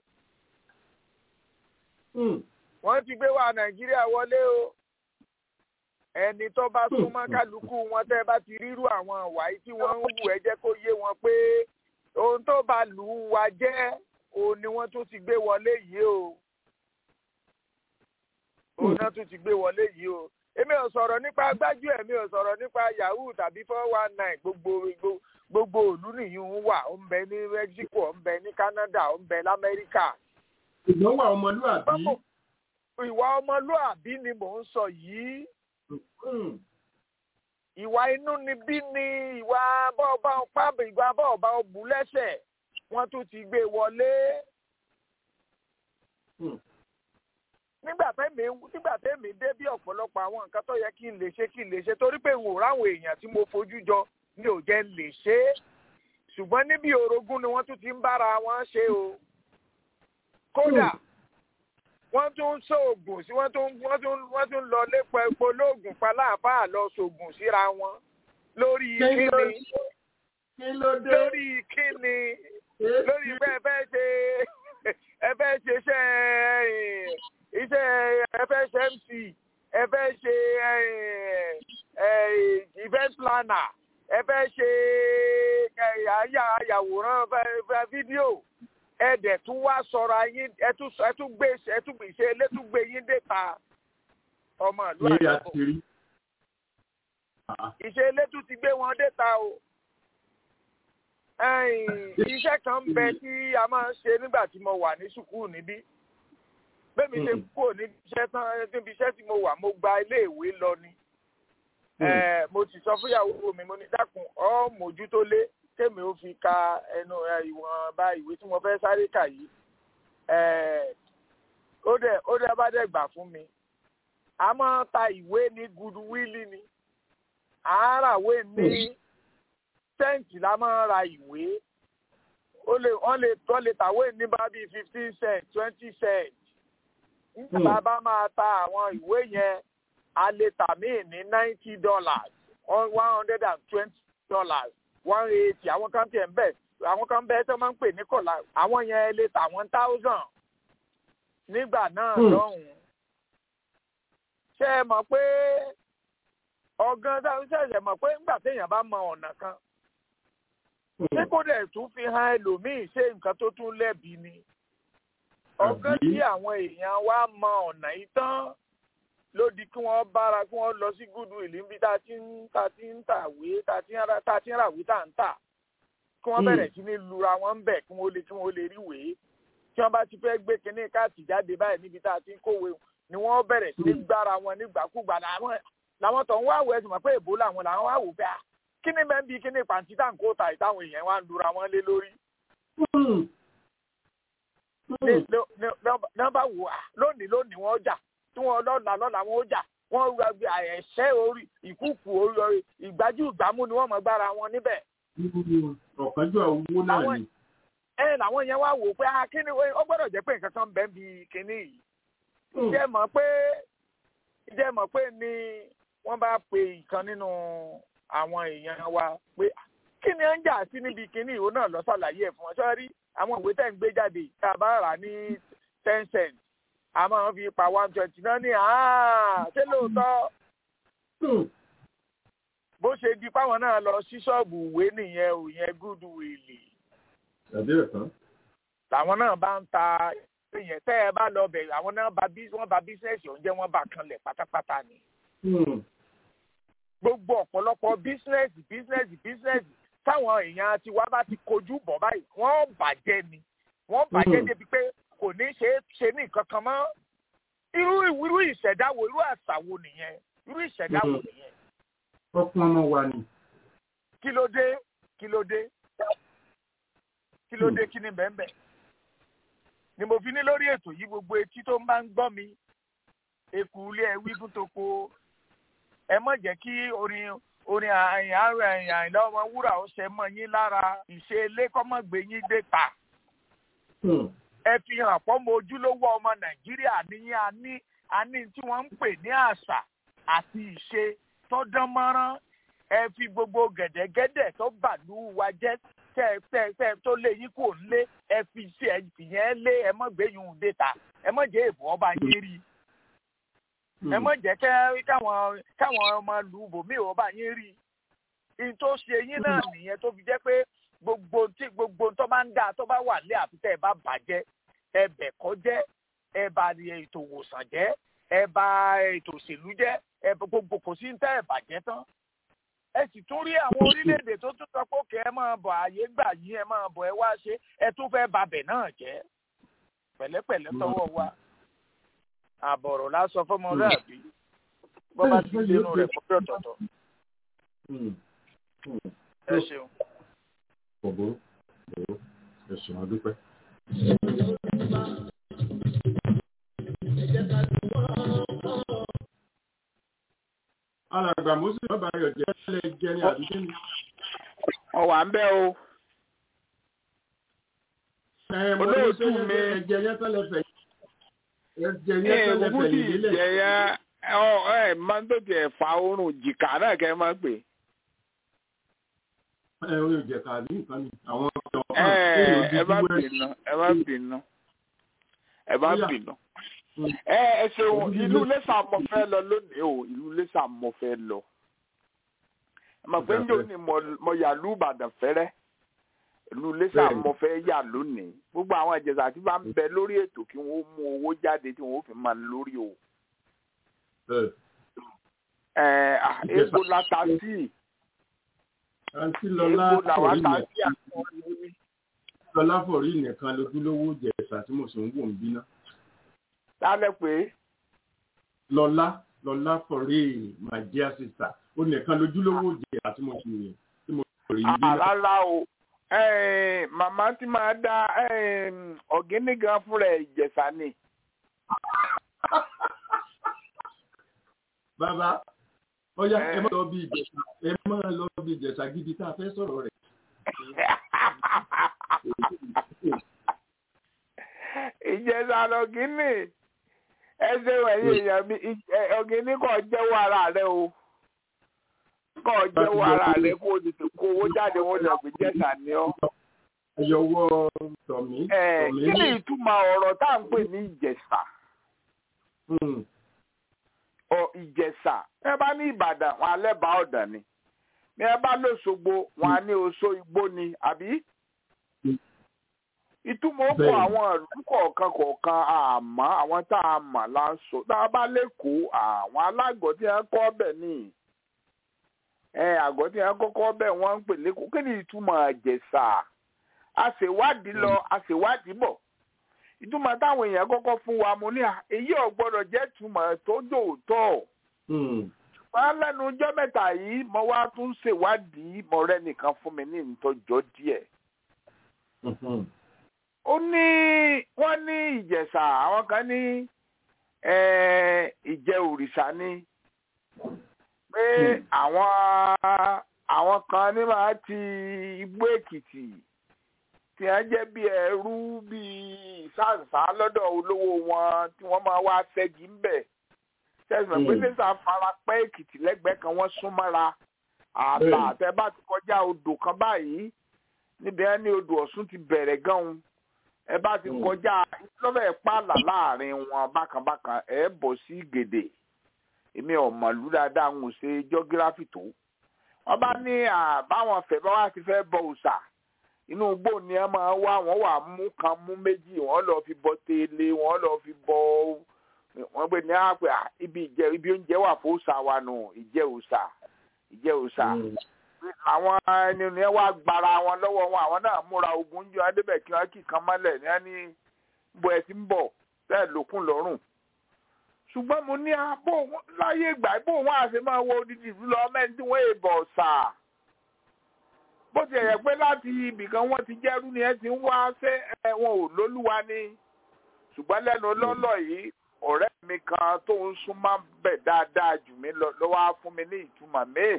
Mm. wọ́n ti gbé wá nàìjíríà wọlé o ẹni tó bá súnmọ́ kálukú wọn tẹ́ bá ti rírú àwọn wàyí tí wọ́n ń wù ẹ jẹ́ kó yé wọn pé ohun tó bá lù ú wa jẹ́ òun ni wọ́n tún ti gbé wọlé yìí o òun náà tún ti gbé wọlé yìí o èmi ò sọ̀rọ̀ nípa gbájú ẹ̀ mi ò sọ̀rọ̀ nípa yahoo tàbí four one nine gbogbo gbogbo gbogbo òlú nìyí ń wà ó ń bẹ ní mexico ó ń bẹ ní canada ó ń bẹ lamẹ́ríkà Ṣùgbọ́n wà ọmọlúwàbí. Báwo- ìwà ọmọlúàbí ni mò ń sọ yìí Mm. ìwà inú ni bí ni ìwà bọ́ọ̀bá pábì ìwà bọ́ọ̀bá ọ̀bù lẹ́sẹ̀ wọ́n tún ti gbé wọlé. Mm. nígbà tẹ́mi nígbà tẹ́mi dé bí ọ̀pọ̀lọpọ̀ àwọn nǹkan tó yẹ kí n lè ṣe kí n lè ṣe torí pé n ò ráwọn èèyàn tí mo fojú jọ mi ò jẹ́ n lè ṣe é ṣùgbọ́n níbi orogún ni wọ́n tún ti ń bára wọn ṣe o kódà wọ́n tún ń ṣoògùn sí wọ́n tún wọ́n tún wọ́n tún lọ lépa epo lóògùn paláàbáà lọ ṣoògùn síra wọn lórí Kí ló kíni Kí ló dé? lórí kíni lórí pé ẹ fẹ́ ṣe ẹ fẹ́ ṣe iṣẹ́ eh, iṣẹ́ ẹ fẹ́ ṣe mc ẹ fẹ́ ṣe eh, eh, event planner ẹ fẹ́ ṣe eh, àyà- àyàwòrán fẹ́- fẹ́ fídíò ẹ dẹ̀ tún wá sọ̀rọ̀ ayé ẹ tún sọ- ẹ tún gbé ẹ tún gbé ṣe elétúgbé yín déta ọmọ ìlú Ní àjọpọ̀ àtìrí. ìṣe ilé tún ti gbé wọn déta o ẹ̀yìn iṣẹ́ kan ń bẹ tí a máa ń ṣe nígbà tí mo wà ní sùkúù níbí bẹ́ẹ̀mi ṣe kúrò níbi iṣẹ́ tán níbi iṣẹ́ tí mo wà mo gba iléèwé lọ ni Eh, mo ti sọ fúnyàwó mi mo ní dákun ọ mójútó lé kémi ó fi ka ẹnu eh, ìwọ̀nba ìwé tí mo fẹ́ sáré kà yìí Eh, ó dẹ̀ ó dẹ̀ bá dẹ̀ gbà fún mi a máa ta ìwé ní goodwill ni àáràwé ní sẹ́ǹtì la máa ra ìwé ó lè wọ́n lè wọ́n lè tàwé ní bá bíi fifteen cent twenty cent nígbà bá máa ta àwọn ìwé yẹn a lè tà míì ní ninety dollars one hundred and twenty dollars one eighty àwọn kan tiẹ̀ ń bẹ̀ àwọn kan bẹ́ẹ̀ tó máa ń pè ní kọ̀là àwọn yẹn lè tà one thousand nígbà náà Hmm. lọ́hùn-ún ṣé ẹ mọ̀ pé ọ̀gán táwọn ṣẹ̀ṣẹ̀ mọ̀ pé nígbà téèyàn bá mọ ọ̀nà kan ṣé kó dẹ̀ tún fi hàn ẹlòmíì ṣe nǹkan tó tún lẹ́bi ni ọ̀gán Àbí? tí àwọn èèyàn wa mọ ọ̀nà yìí tán ló di kí wọ́n bára kí wọ́n lọ sí goodwill níbi tá a ti ń tá a ti ń tàwé tá a ti ń ra tá a ti ń ràwé tá a ń tà kí wọ́n Hmm. bẹ̀rẹ̀ sí ní lura wọn ń bẹ̀ kí wọ́n lè kí wọ́n lè rí wèé tí wọ́n bá ti fẹ́ gbé kinní káàtì jáde báyìí níbi tá a ti ń kówé ni wọ́n bẹ̀rẹ̀ sí ní gbára wọn nígbàkúgbà làwọn làwọn tó ń wá wẹ̀ ẹ̀sùn mọ̀ pé èbó làwọn làwọn wá wò pé à kíní bẹ́ẹ̀ bí kíní pàǹtí tá à ń kó ta ìtàwọn èèyàn wá ń lura wọn lé lórí ní nọ́mbà wò á lónìí lónìí wọ́n jà tí wọ́n lọ́la lọ́la wọ́n jà wọ́n gba bí ẹ̀ṣẹ́ orí ìkúùkù orí ìgbájú ìgbámú ni wọ́n mọ̀ gbára wọn níbẹ̀. ọ̀kánjú owó náà Àwọn- ni. ẹ làwọn yẹn wá wò ó pé ah kíni ó gbọ́dọ̀ jẹ́ pé nǹkan kan bẹ́ẹ̀ bí kíní yìí. ìjẹ́ mọ̀ pé ìjẹ́ mọ̀ pé ni wọ́n bá pe ìkan nínú àwọn èèyàn wa pé kí ni ó ń jà sí níbi kíní ìwọ náà lọ ṣàlàyé ẹ̀ fún wọn sọ́rí àwọn ìwé tẹ̀ ń gbé jáde tá a bá rà ní ten cent a máa fi pa one twenty náà ní àá ṣé lóòótọ́ bó ṣe di páwọn náà lọ sí ṣọ́ọ̀bù ìwé nìyẹn ò yẹn goodwill tàbí ẹ̀kan. làwọn náà bá ń ta ìyẹn tẹ́ ẹ bá lọ bẹ̀rẹ̀ àwọn náà bá bí wọ́n bá bísíǹsì oúnjẹ wọn bá kanlẹ̀ pátápátá ni gbogbo ọ̀pọ̀lọpọ̀ bísíǹsì bísíǹsì bísíǹsì táwọn èèyàn ti wá bá ti kojú bọ̀ báyìí wọ́n bàjẹ́ ni wọ́n bàjẹ́ Mm. débi pé kò ní ṣe é ṣe ní nǹkan kan mọ́ irú irú ìṣẹ̀dá wo irú àṣà wo nìyẹn irú ìṣẹ̀dá wo Mm. nìyẹn ọkùn ọmọ wa ni. kí ló dé kí ló dé kí ló dé kí ni bẹ́ẹ̀ ni mo fi ní lórí ètò yìí gbogbo etí tó ń bá ń gbọ́ mi eku ilé ẹ wí fún toko ẹ mọ̀ jẹ́ kí orin orin àyìn àrùn ẹ̀yìn àyìnlá ọmọ wúrà ó ṣe mọ́ yín lára ìṣe ilé kọ́mọ́gbé yín dé ta ẹ fi hàn pọ́nmọ ojúlówó ọmọ nàìjíríà níyìn àní àní tí wọ́n ń pè ní àṣà àti ìṣe tó dán mọ́rán ẹ fi gbogbo gẹ̀dẹ̀gẹ̀dẹ̀ tó bàlú wa jẹ́ tẹ́ tẹ́ tẹ́ tó lé yín kò lé ẹ fi ṣe ẹ fìyẹn lé ẹ mọ̀ gbé yín dé ta ẹ mọ̀ jẹ́ èbó ọba yín rí ẹ mọ̀ jẹ́ kẹ́ káwọn káwọn ọmọ lù bòmí ọba yín rí in tó ṣe yín náà nìyẹn tó fi jẹ́ pé gbogbo tí gbogbo tó bá ń dà tó bá wà lé àfitẹ́ ẹ bá bàjẹ́ ẹ bẹ̀ kọ́ jẹ́ ẹ bà ètò ìwòsàn jẹ́ ẹ bà ètò òṣèlú jẹ́ ẹ bà gbogbo kò sí ní tẹ́ ẹ bàjẹ́ tán ẹ sì tún rí àwọn orílẹ̀-èdè tó tún sọ pé òkè ẹ máa bọ̀ àyè gbà yín ẹ máa bọ̀ ẹ wá ṣe ẹ tún fẹ́ babẹ̀ náà jẹ́ pẹ̀lẹ́pẹ̀lẹ́ tọwọ́ wa àbọ̀rọ̀ lásọ fọmọlúàbí bọ́ bá ti dénú rẹ̀ fún bí ọ̀tọ̀ọ̀tọ̀ ẹ ṣeun. Bọ̀bọ̀ bọ̀bọ̀ ẹ̀sùn àdúpẹ́. alàgbà moses bàbá ayọ̀ jẹ́ lẹ́ jẹ́ ní àdúgbò mi. ọ̀wà ń bẹ́ o. ẹ mo ní Olóòtú sẹ́yìn mi. ẹ̀jẹ̀ yẹn tẹ́lẹ̀ fẹ̀ ẹ̀jẹ̀ ẹ yẹn tẹ́lẹ̀ kúkú fẹ̀ tí yìí lélẹ̀. ìjẹyà ọ ẹ máa ń tó tiẹ̀ fa oorun jìkà náà kẹ́ ẹ máa pè. ẹ o yóò jẹ ká ní nǹkan ni àwọn ọ̀dọ́ ẹ ẹ bá bínú. bínú ẹ bá bínú ẹ bá Bóyá. bínú. ẹ ẹ ṣeun ìlú lẹ́sà mo fẹ́ lọ lónìí o ìlú lẹ́sà mo fẹ́ lọ. ẹ mọ̀ pé njó ni mo- mo yà lù Ìbàdàn fẹ́rẹ́ ìlú lẹ́sà Bẹ́ẹ̀ni. mo fẹ́ yà lónìí gbogbo àwọn ìjẹsà tí bá ń bẹ lórí ètò kí wọ́n mú owó jáde tí wọ́n fi máa lórí o. ẹ̀ ah, egbò la ta sí àǹtí lọlá egbò làwa forí ta nìkan sí àwọn ìwé. lọlá forí nìkan lójúlówó jẹ̀sà tí mo sì ń wò ń bínú. lálẹ́ pé lọlá lọlá forí my dear sister ó nìkan lójúlówó jẹ̀sà tí mo sì tí mo sì rí ń bínú. àrárá o eh, màmá tí máa dá eh, ọ̀gẹ́ni gan fúnra ẹ̀ ìjẹ̀ṣà ni. bàbá ọyá ẹ Eh. má lọ bí ìjẹ̀sà ẹ má lọ bí ìjẹ̀sà gidi tá a fẹ́ sọ̀rọ̀ rẹ̀. ìjẹ̀ṣà lọ̀gẹ́ni ẹsẹ̀ ẹ̀yìn èèyàn mi ọ̀gẹ́ni kò jẹ́wọ́ ara rẹ o kò jẹ́wọ́ ara rẹ kó o tètè kó owó jáde wọn lọ gbé jẹ̀ṣà ni ọ́. ẹyọwọ́ tọ̀mí Eh, tọ̀mí kí ni ìtumọ̀ ọ̀rọ̀ tá à ń pè ní ìjẹ̀ṣà? Hmm, ọ ìjẹ̀ṣà ẹ bá ní ìbàdàn wọn alẹ́ bá ọ̀dàn ni ní ẹ bá lọ́sọ̀gbọ̀ wọn á ní oṣó igbó ni àbí. Mm. ìtumọ̀ ó kọ Bẹ́ẹ̀ni. àwọn ìlú kọ̀ọ̀kan kọ̀ọ̀kan àmọ́ àwọn tá a mọ̀ la ń sọ tá a bá lẹ́kọ̀ọ́ àwọn alágọ̀ tí wọ́n kọ́ bẹ̀ ni ẹ àgọ́ tí wọ́n kọ́kọ́ bẹ̀ wọ́n ń pè lẹ́kọ̀ọ́ kí ni ìtumọ̀ ìjẹ̀ṣà a ṣèwádìí lọ a ṣèwádìí bọ̀ ìtumọ̀ táwọn èèyàn kọ́kọ́ fún wa mo ní à èyí ò gbọ́dọ̀ jẹ́ ìtumọ̀ tó dòótọ́ hmm, wọn lẹ́nu ọjọ́ mẹ́ta yìí mo wá tún ṣèwádìí mo rẹ́ nìkan fún mi ní ìtọ́jọ́ díẹ̀ mhm, ó ní wọ́n ní ìjẹ̀ṣà àwọn kan ní eh, ìjẹ òrìṣà ni pé Hmm. àwọn àwọn kan ní máa ti igbó èkìtì tí wọ́n jẹ́ bí ẹrú bí ìsáǹsá lọ́dọ̀ olówó wọn tí wọ́n máa wá ṣẹ́gi ń bẹ̀ tẹsán pé Hmm. lẹsà farapẹ́ èkìtì lẹ́gbẹ̀ẹ́ kan wọ́n sún mọ́ra ààlà Bẹ́ẹ̀ni. tẹ bá ti kọjá odò kan báyìí níbi ẹni odò ọ̀ṣun ti bẹ̀rẹ̀ gan-an ẹ bá ti Hmm. kọjá lọ́fẹ̀ẹ́ pààlà láàrin wọn bákanbákan ẹ bọ̀ sí gèdè èmi ọ̀mọ̀lú dáadáa ń ṣe jọ́gíráfì tó wọ́n bá ní àbáwọn fẹ́ bá wá ti fẹ́ bọ òòṣà inú igbó ni ẹ máa wá wọ́n wà mú kan mú méjì wọ́n lọ fi bọ tẹ́lẹ̀ wọ́n lọ fi bọ wọ́n gbé ní àpè à, ibi ìjẹ ibi oúnjẹ wà fún òòṣà wa nù ìjẹ òòṣà ìjẹ òòṣà hmm. àwọn ẹni ni wá gbara wọn lọ́wọ́ wọn àwọn náà múra ogun jọ adébẹ̀ kí wọ́n kì í kan mọ́lẹ̀ ní ẹni bó ẹ ti ń bọ̀ bẹ́ẹ̀ lókun lọ́rùn ṣùgbọ́n mo ní abó láyé ìgbà bó wọn àṣẹ máa wọ odidi ìlú lọ mẹ́rin tí wọ́n èèbọ̀ ṣà bó ti yẹ pé láti ibìkan wọ́n ti jẹ́rú ni ẹ ti ń wá ṣé ẹ wọn ò lólúwa ni ṣùgbọ́n lẹ́nu lọ́lọ́ yìí ọ̀rẹ́ mi kan tó ń súnmọ́ bẹ̀ dáadáa jù mí lọ ló wá fún mi ní ìtumọ̀ míì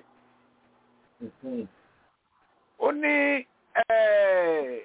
Mhm. ó ní eh,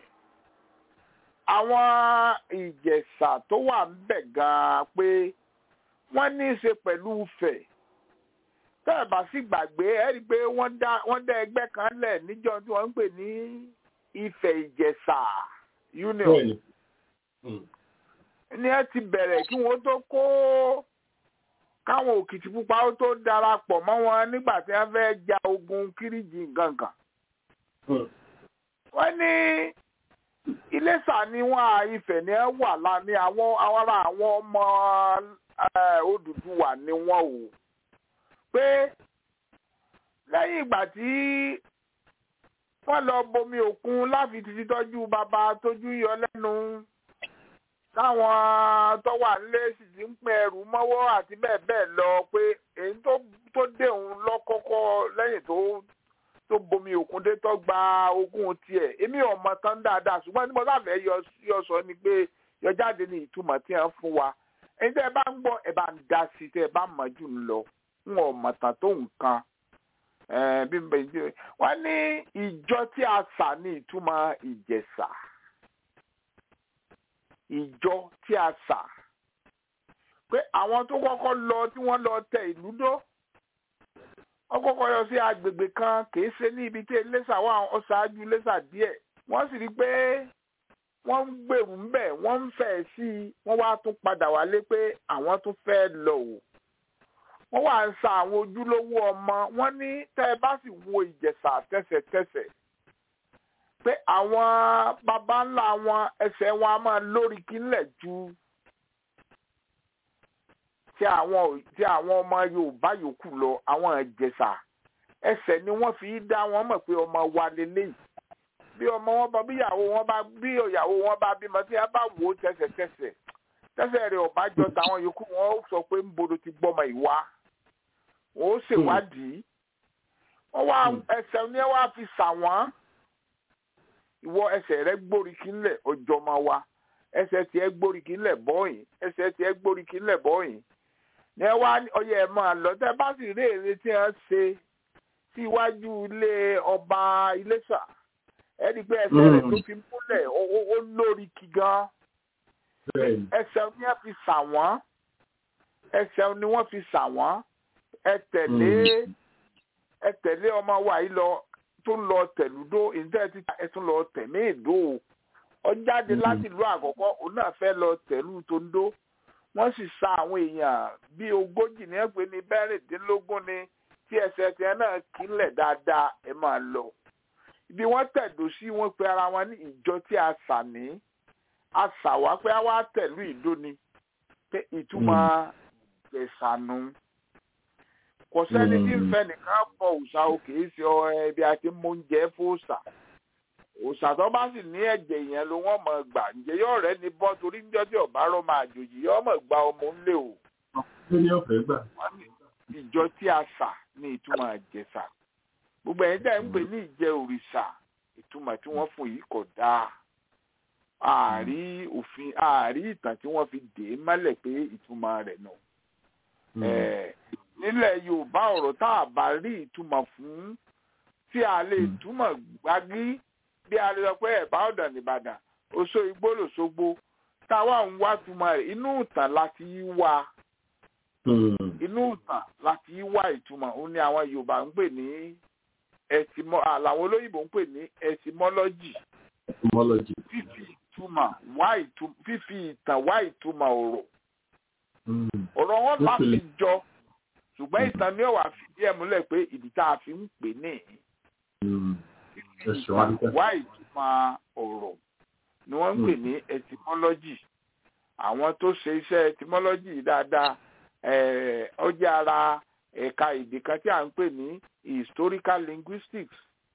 àwọn ìjẹ̀ṣà tó wà ń bẹ̀ gan-an pé wọ́n ní í ṣe pẹ̀lú Ifẹ̀ tẹ́ ẹ̀ bá sì gbàgbé ẹ rí i pé wọ́n dá wọ́n dá ẹgbẹ́ kan lẹ̀ níjọ́ tí wọ́n ń pè ní Ifẹ̀ ìjẹ̀ṣà union Bẹ́ẹ̀ni. Hmm, ní ẹ ti bẹ̀rẹ̀ kí wọ́n tó kó káwọn òkìtì pupa ó tó darapọ̀ mọ́ wọn nígbà tí wọ́n fẹ́ ja ogun kíríjì gangan hmm. wọ́n ní iléṣà ni wọ́n à Ifẹ̀ ní ẹ wà lá ní àwọn àwọn ará àwọn ọmọ eh, Odùduwà ni wọ́n o pé lẹ́yìn ìgbà tí wọ́n lọ bomi òkun láfi ti tọ́jú bàbá tójú yọ lẹ́nu táwọn tó wà nílé sì ti ń pín ẹrù mọ́wọ́ àti bẹ́ẹ̀ bẹ́ẹ̀ lọ pé èyí tó tó dé òun lọ́kọ́kọ́ lẹ́yìn tó tó bomi òkun dé tó gba ogún tiẹ̀ èmi ò mọ tán dáadáa ṣùgbọ́n tí mo sáfẹ́ yọ yọ sọ ni pé yọ jáde ní ìtumọ̀ tí wọ́n fún wa ẹni tẹ́ ẹ bá ń gbọ́ ẹ bá ń dá sí tẹ́ ẹ bá mọ̀ jù ń lọ ń ò mọ̀ tán tó nǹkan ẹ bí mo bẹ jẹ wọ́n ní ìjọ tí a sà ní ìtumọ̀ ìjẹ̀ṣà ìjọ tí a sà pé àwọn tó kọ́kọ́ lọ tí wọ́n lọ tẹ ìlú dó wọ́n kọ́kọ́ yọ sí agbègbè kan kìí ṣe ní ibi tí Iléṣà wà ó ṣáájú Iléṣà díẹ̀ wọ́n sì rí i pé wọ́n ń gbèrú ńbẹ̀ wọ́n ń fẹ́ sí i wọ́n wá tún padà wálé pé àwọn tún fẹ́ lọ o wọ́n wá ń sa àwọn ojúlówó ọmọ wọ́n ní tẹ́ ẹ bá sì wo Ìjẹ̀ṣà tẹ́sẹ̀tẹ́sẹ̀ pé àwọn baba ńlá wọn ẹsẹ̀ wọn a máa lórí kílẹ̀ ju tí àwọn tí àwọn ọmọ yorùbá yòókù lọ àwọn ìjẹ̀ṣà ẹsẹ̀ ni wọ́n fi dá wọn mọ̀ pé ọmọ wa lélẹ́yìí bí ọmọ wọn bá bí ìyàwó wọn bá bí ìyàwó wọn bá bímọ tí wọn bá wò ó tẹsẹ̀tẹsẹ̀ tẹsẹ̀ rẹ̀ ọ̀bá jọ táwọn yòókù wọn ó sọ pé ń bodo ti gbọ́mọ ìwá wọn ó ṣèwádìí wọn wá ẹsẹ̀ ní wàá fi sà wọ́n ìwọ ẹsẹ̀ rẹ̀ gbóríkì ńlẹ̀ ọjọ́ máa wá ẹsẹ̀ tiẹ̀ gbóríkì ńlẹ̀ bọ́yìn ẹsẹ̀ tiẹ̀ gbóríkì ńlẹ̀ bọ́yìn ní ẹ wá ọyẹ ẹ máa lọ tẹ bá sì rí èrè tí wọn ṣe sí iwájú ilé ọba Iléṣà ẹni pé ẹsẹ̀ rẹ̀ tó fi múlẹ̀ ó lórí kí gan ẹsẹ̀ ni wọ́n fi sà wọ́n ẹsẹ̀ ni wọ́n fi sà wọ́n ẹ tẹ̀lé ẹ tẹ̀lé ọmọ wa yìí lọ tó ń lọ tẹ̀lúdó ìdílé títà ẹ tún lọ tẹ̀mí ìdó ọ jáde láti ìlú àkọ́kọ́ òun náà fẹ́ lọ tẹ̀lú tó ń dó wọ́n sì sa àwọn èèyàn bíi ogójì ní ẹgbẹ́ ní bẹ́rìndínlógún ni tí ẹsẹ̀ tiẹ̀ náà kílẹ̀ dáadáa ẹ máa lọ ibi wọ́n tẹ̀dó sí wọ́n pe ara wọn ní ìjọ tí a sà ní a sà wá pé a wá tẹ̀lú ìdó ni pé ìtumọ̀ ìgbẹ̀sànù kò sẹ́ni tí ń fẹ́ nìkan pọ̀ òòṣà òkè sí ọ ẹbí àti mọ́ńjẹ́ fòòṣà òòṣà tó bá sì ní ẹ̀jẹ̀ yẹn ló wọ́n mọ̀ gbà ǹjẹ́ yóò rẹ́ ní bọ́ torí níjọ́ tí ọ̀bá rọ́ máa jòjì yóò mọ̀ gba ọmọ ńlẹ̀ o. ìjọ tí a sà ní ìtumọ̀ àjẹsà gbogbo ẹ̀yin tẹ́ ń pè ní ìjẹ òrìṣà ìtumọ̀ tí wọ́n fún yìí kò dáa ààrí òfin ààrí ìtàn tí wọ́n fi dè é mọ́lẹ̀ pé ìtumọ̀ rẹ̀ nù. nílẹ̀ yorùbá ọ̀rọ̀ tá a bá rí ìtumọ̀ fún tí a lè túmọ̀ gbági bí a lè sọ pé ẹ̀bá ọ̀dàn nìbàdàn oṣó igbó lòṣogbo táwa ń wá túmọ̀ rẹ̀ inú ìtàn láti wá inú ìtàn láti wá ìtumọ̀ òun ni àwọn yorùbá ń pè ní ẹtìmọ làwọn olóyìnbó ń pè ní ẹtìmọlọ́jì etymology. fífi ìtumọ̀ wá ìtumọ̀ fífi ìtàn wá ìtumọ̀ ọ̀rọ̀ ọ̀rọ̀ wọn bá fi jọ ṣùgbọ́n ìtàn ni ó wà fìdí ẹ̀ múlẹ̀ pé ìdí tá a fi ń pè ní fífi ìtàn wá ìtumọ̀ ọ̀rọ̀ ni wọ́n ń pè ní etymology àwọn tó ṣe iṣẹ́ etymology yìí dáadáa ó jẹ́ ara ẹ̀ka èdè kan tí à ń pè ní historical linguistics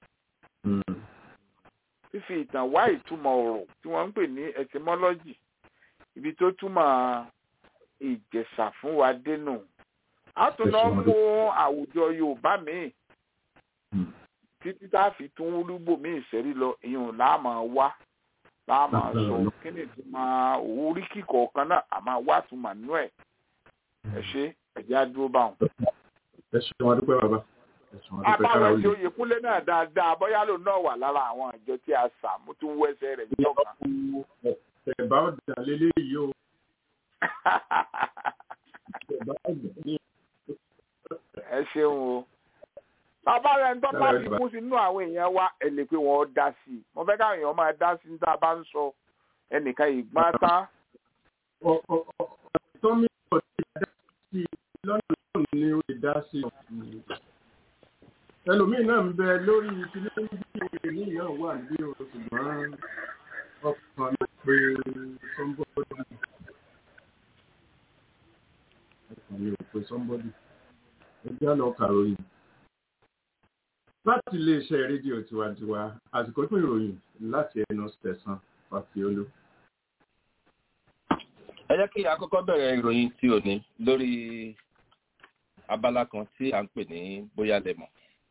fífi ìtàn wá ìtumọ̀ ọ̀rọ̀ tí wọ́n ń pè ní etymology ibi tó túmọ̀ ìjẹ̀ṣà fún wa dénú a tún lọ mú àwùjọ yorùbá míì títí tá a fi tún wúlúgbò míì sẹ́rí lọ ìyẹn láàmú wá láàmú sọ kí ni ìtumọ̀ orí kíkọ̀ kan náà àmọ́ wá túmọ̀ nú ẹ̀ ẹ ṣe ẹ̀jẹ̀ á dúró báwọn ẹ ṣe wọn dúpẹ́ bàbá ẹ ṣe wọn dúpẹ́ kára abáwọn òye. tí oyè kúnlé náà dáadáa bóyá ló náà wà lára àwọn àjọ tí a sà mú tún wẹsẹ rẹ jọba. ẹ̀bá ọ̀dà lélẹ́yìí o ẹ̀bá ọ̀dà ní ẹ ṣeun o. bàbá rẹ̀ ń tọ́ bá fi kú sínú àwọn èèyàn wa ẹ lè pé wọ́n dá sí i mo fẹ́ káwọn èèyàn máa dá sí i tá a bá ń sọ ẹnìkan ìgbọ́n tán. ọ̀tọ́ mi ò ti dá sí i lọ́nà tó ní ó lè dá sí i. ẹlòmíín náà ń bẹ lórí kíní bí òye ní ìyá wà ní o ṣùgbọ́n ọkàn mi pé sọ́ńbọ́dì. ọkàn mi ò pé sọ́ńbọ́dì. ó jẹ́ àlọ́ kàròyìn. láti iléeṣẹ́ rédíò tiwantiwa àsìkò tó ìròyìn láti ẹnu tẹ̀sán fàfiolú. ẹ jẹ́ kí a kọ́kọ́ bẹ̀rẹ̀ ìròyìn tí ò ní lórí abala kan tí à ń pè ní bóyá lẹ́mọ̀.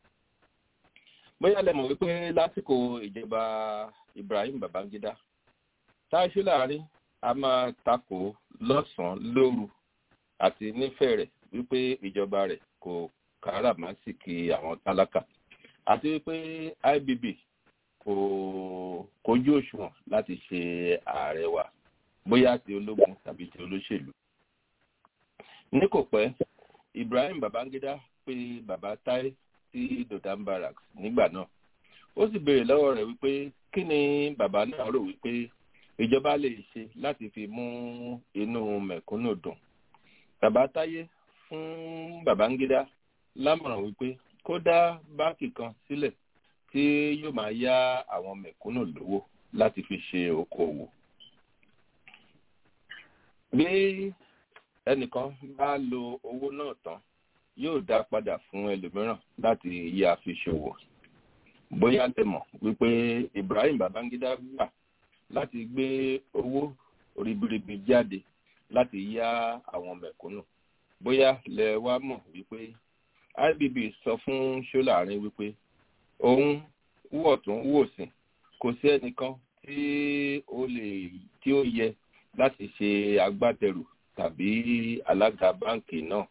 bóyá lẹ́mọ̀ wípé lásìkò ìjọba Ibrahim Babangida táìṣú láàrin a máa takò lọ́sàn-án lóru àti nífẹ̀ẹ́ rẹ̀ wípé ìjọba rẹ̀ kò káràmásìkì àwọn tálákà àti wípé IBB kò kojú òṣùwọ̀n láti ṣe ààrẹ wa bóyá ti ológun tàbí ti olóṣèlú. ní kò pẹ́ Ibrahim Babangida pè bàbá Táí sí Dodan Barracks nígbà náà ó sì béèrè lọ́wọ́ rẹ̀ wípé kí ni bàbá náà rò wípé ìjọba lè ṣe láti fi mú inú mẹ̀kúnnù dùn. bàbá Táyé fún Babangida lámọ̀ràn wípé kó dá báǹkì kan sílẹ̀ tí yóò máa yá àwọn mẹ̀kúnnù lówó láti fi ṣe okòwò bí ẹnìkan bá lo owó náà tán yóò dá padà fún ẹlòmíràn láti yá fi ṣòwò bóyá lè mọ̀ wípé ibrahim babangida gbà láti gbé owó ribiribi jáde láti yá àwọn mẹ̀kúnnù bóyá lẹ wá mọ̀ wípé ibb sọ fún ṣọláàrin wípé òun wọ̀ tún wò sí kò sí ẹnìkan tí ó lè tí ó yẹ láti ṣe agbátẹrù tàbí alága báǹkì náà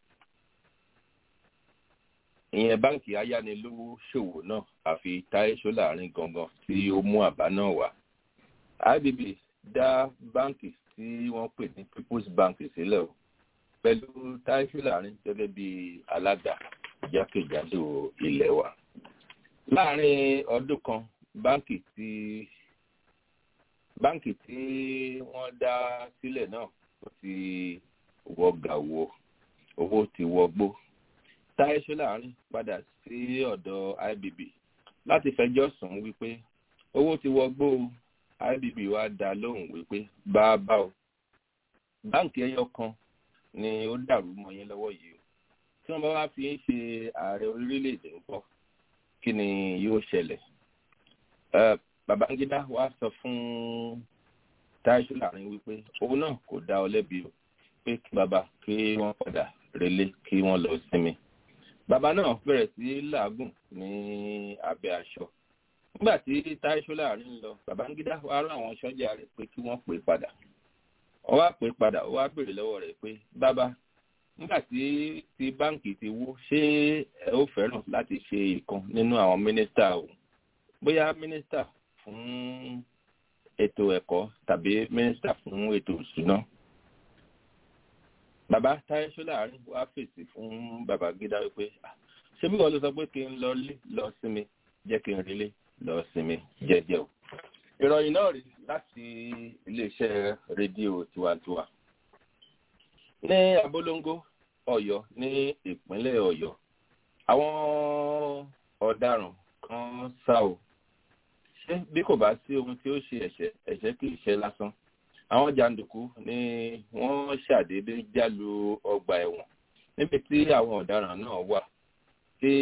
ìyẹn báǹkì ayánilówó ṣòwò náà àfi táyé ṣọláàrin gangan tí ó mú àbá náà wá ibb dá báǹkì tí wọ́n pè ní people's bank sílẹ̀ o pẹ̀lú táyé ṣọláàrin gẹ́gẹ́ bí alága jákèjádò ilẹ̀ wa láàrin ọdún kan báǹkì tí báǹkì tí wọ́n dá sílẹ̀ náà ó ti wọ gàwó owó ti wọgbó táyé ṣọláàrin padà sí ọ̀dọ̀ ibb láti fẹjọ́ sùn wípé owó ti wọgbó ibb wa dá lóhùn wípé bá a bá o báǹkì ẹyọ kan ni ó dàrú mọ́ yín lọ́wọ́ yìí o tí wọ́n bá wá fi ń ṣe ààrẹ orílẹ̀-èdè ńkọ́ kí ni yóò ṣẹlẹ̀ babangida wa sọ fún táìsù láàrin wípé òun náà kò dá ọ lẹ́bi o pé kí baba kí wọ́n padà relé kí wọ́n lọ sinmi bàbá náà bẹ̀rẹ̀ sí làágùn ní abẹ́ aṣọ nígbà tí táìsù láàrin lọ babangida wa rán àwọn sọ́jà rẹ̀ pé kí wọ́n pè padà ó wá pè padà ó wá béèrè lọ́wọ́ rẹ̀ pé bàbá nígbà tí ti báǹkì ti wó ṣé ẹ ó fẹ́ràn láti ṣe ìkan nínú àwọn mínísítà o bóyá mínísítà fún ètò ẹ̀kọ́ tàbí mínísítà fún ètò ìṣúná. bàbá táyé ṣọláàrin wá fèsì fún bàbá gídá wípé ṣé bí wọn ló sọ pé kí n lọ lé lọ sinmi jẹ́ kí n relé lọ sinmi jẹ́jẹ́ o. ìròyìn náà rí láti iléeṣẹ́ rédíò tiwantiwa ní abolongo ọyọ ní ìpínlẹ̀ ọ̀yọ́ àwọn ọ̀daràn kan sá o ṣé bí kò bá sí ohun tí ó ṣe ẹ̀ṣẹ̀ ẹ̀ṣẹ̀ kì í ṣe lásán àwọn jàǹdùkú ni wọ́n ṣàdédé jálu ọgbà ẹ̀wọ̀n níbi tí àwọn ọ̀daràn náà wà tí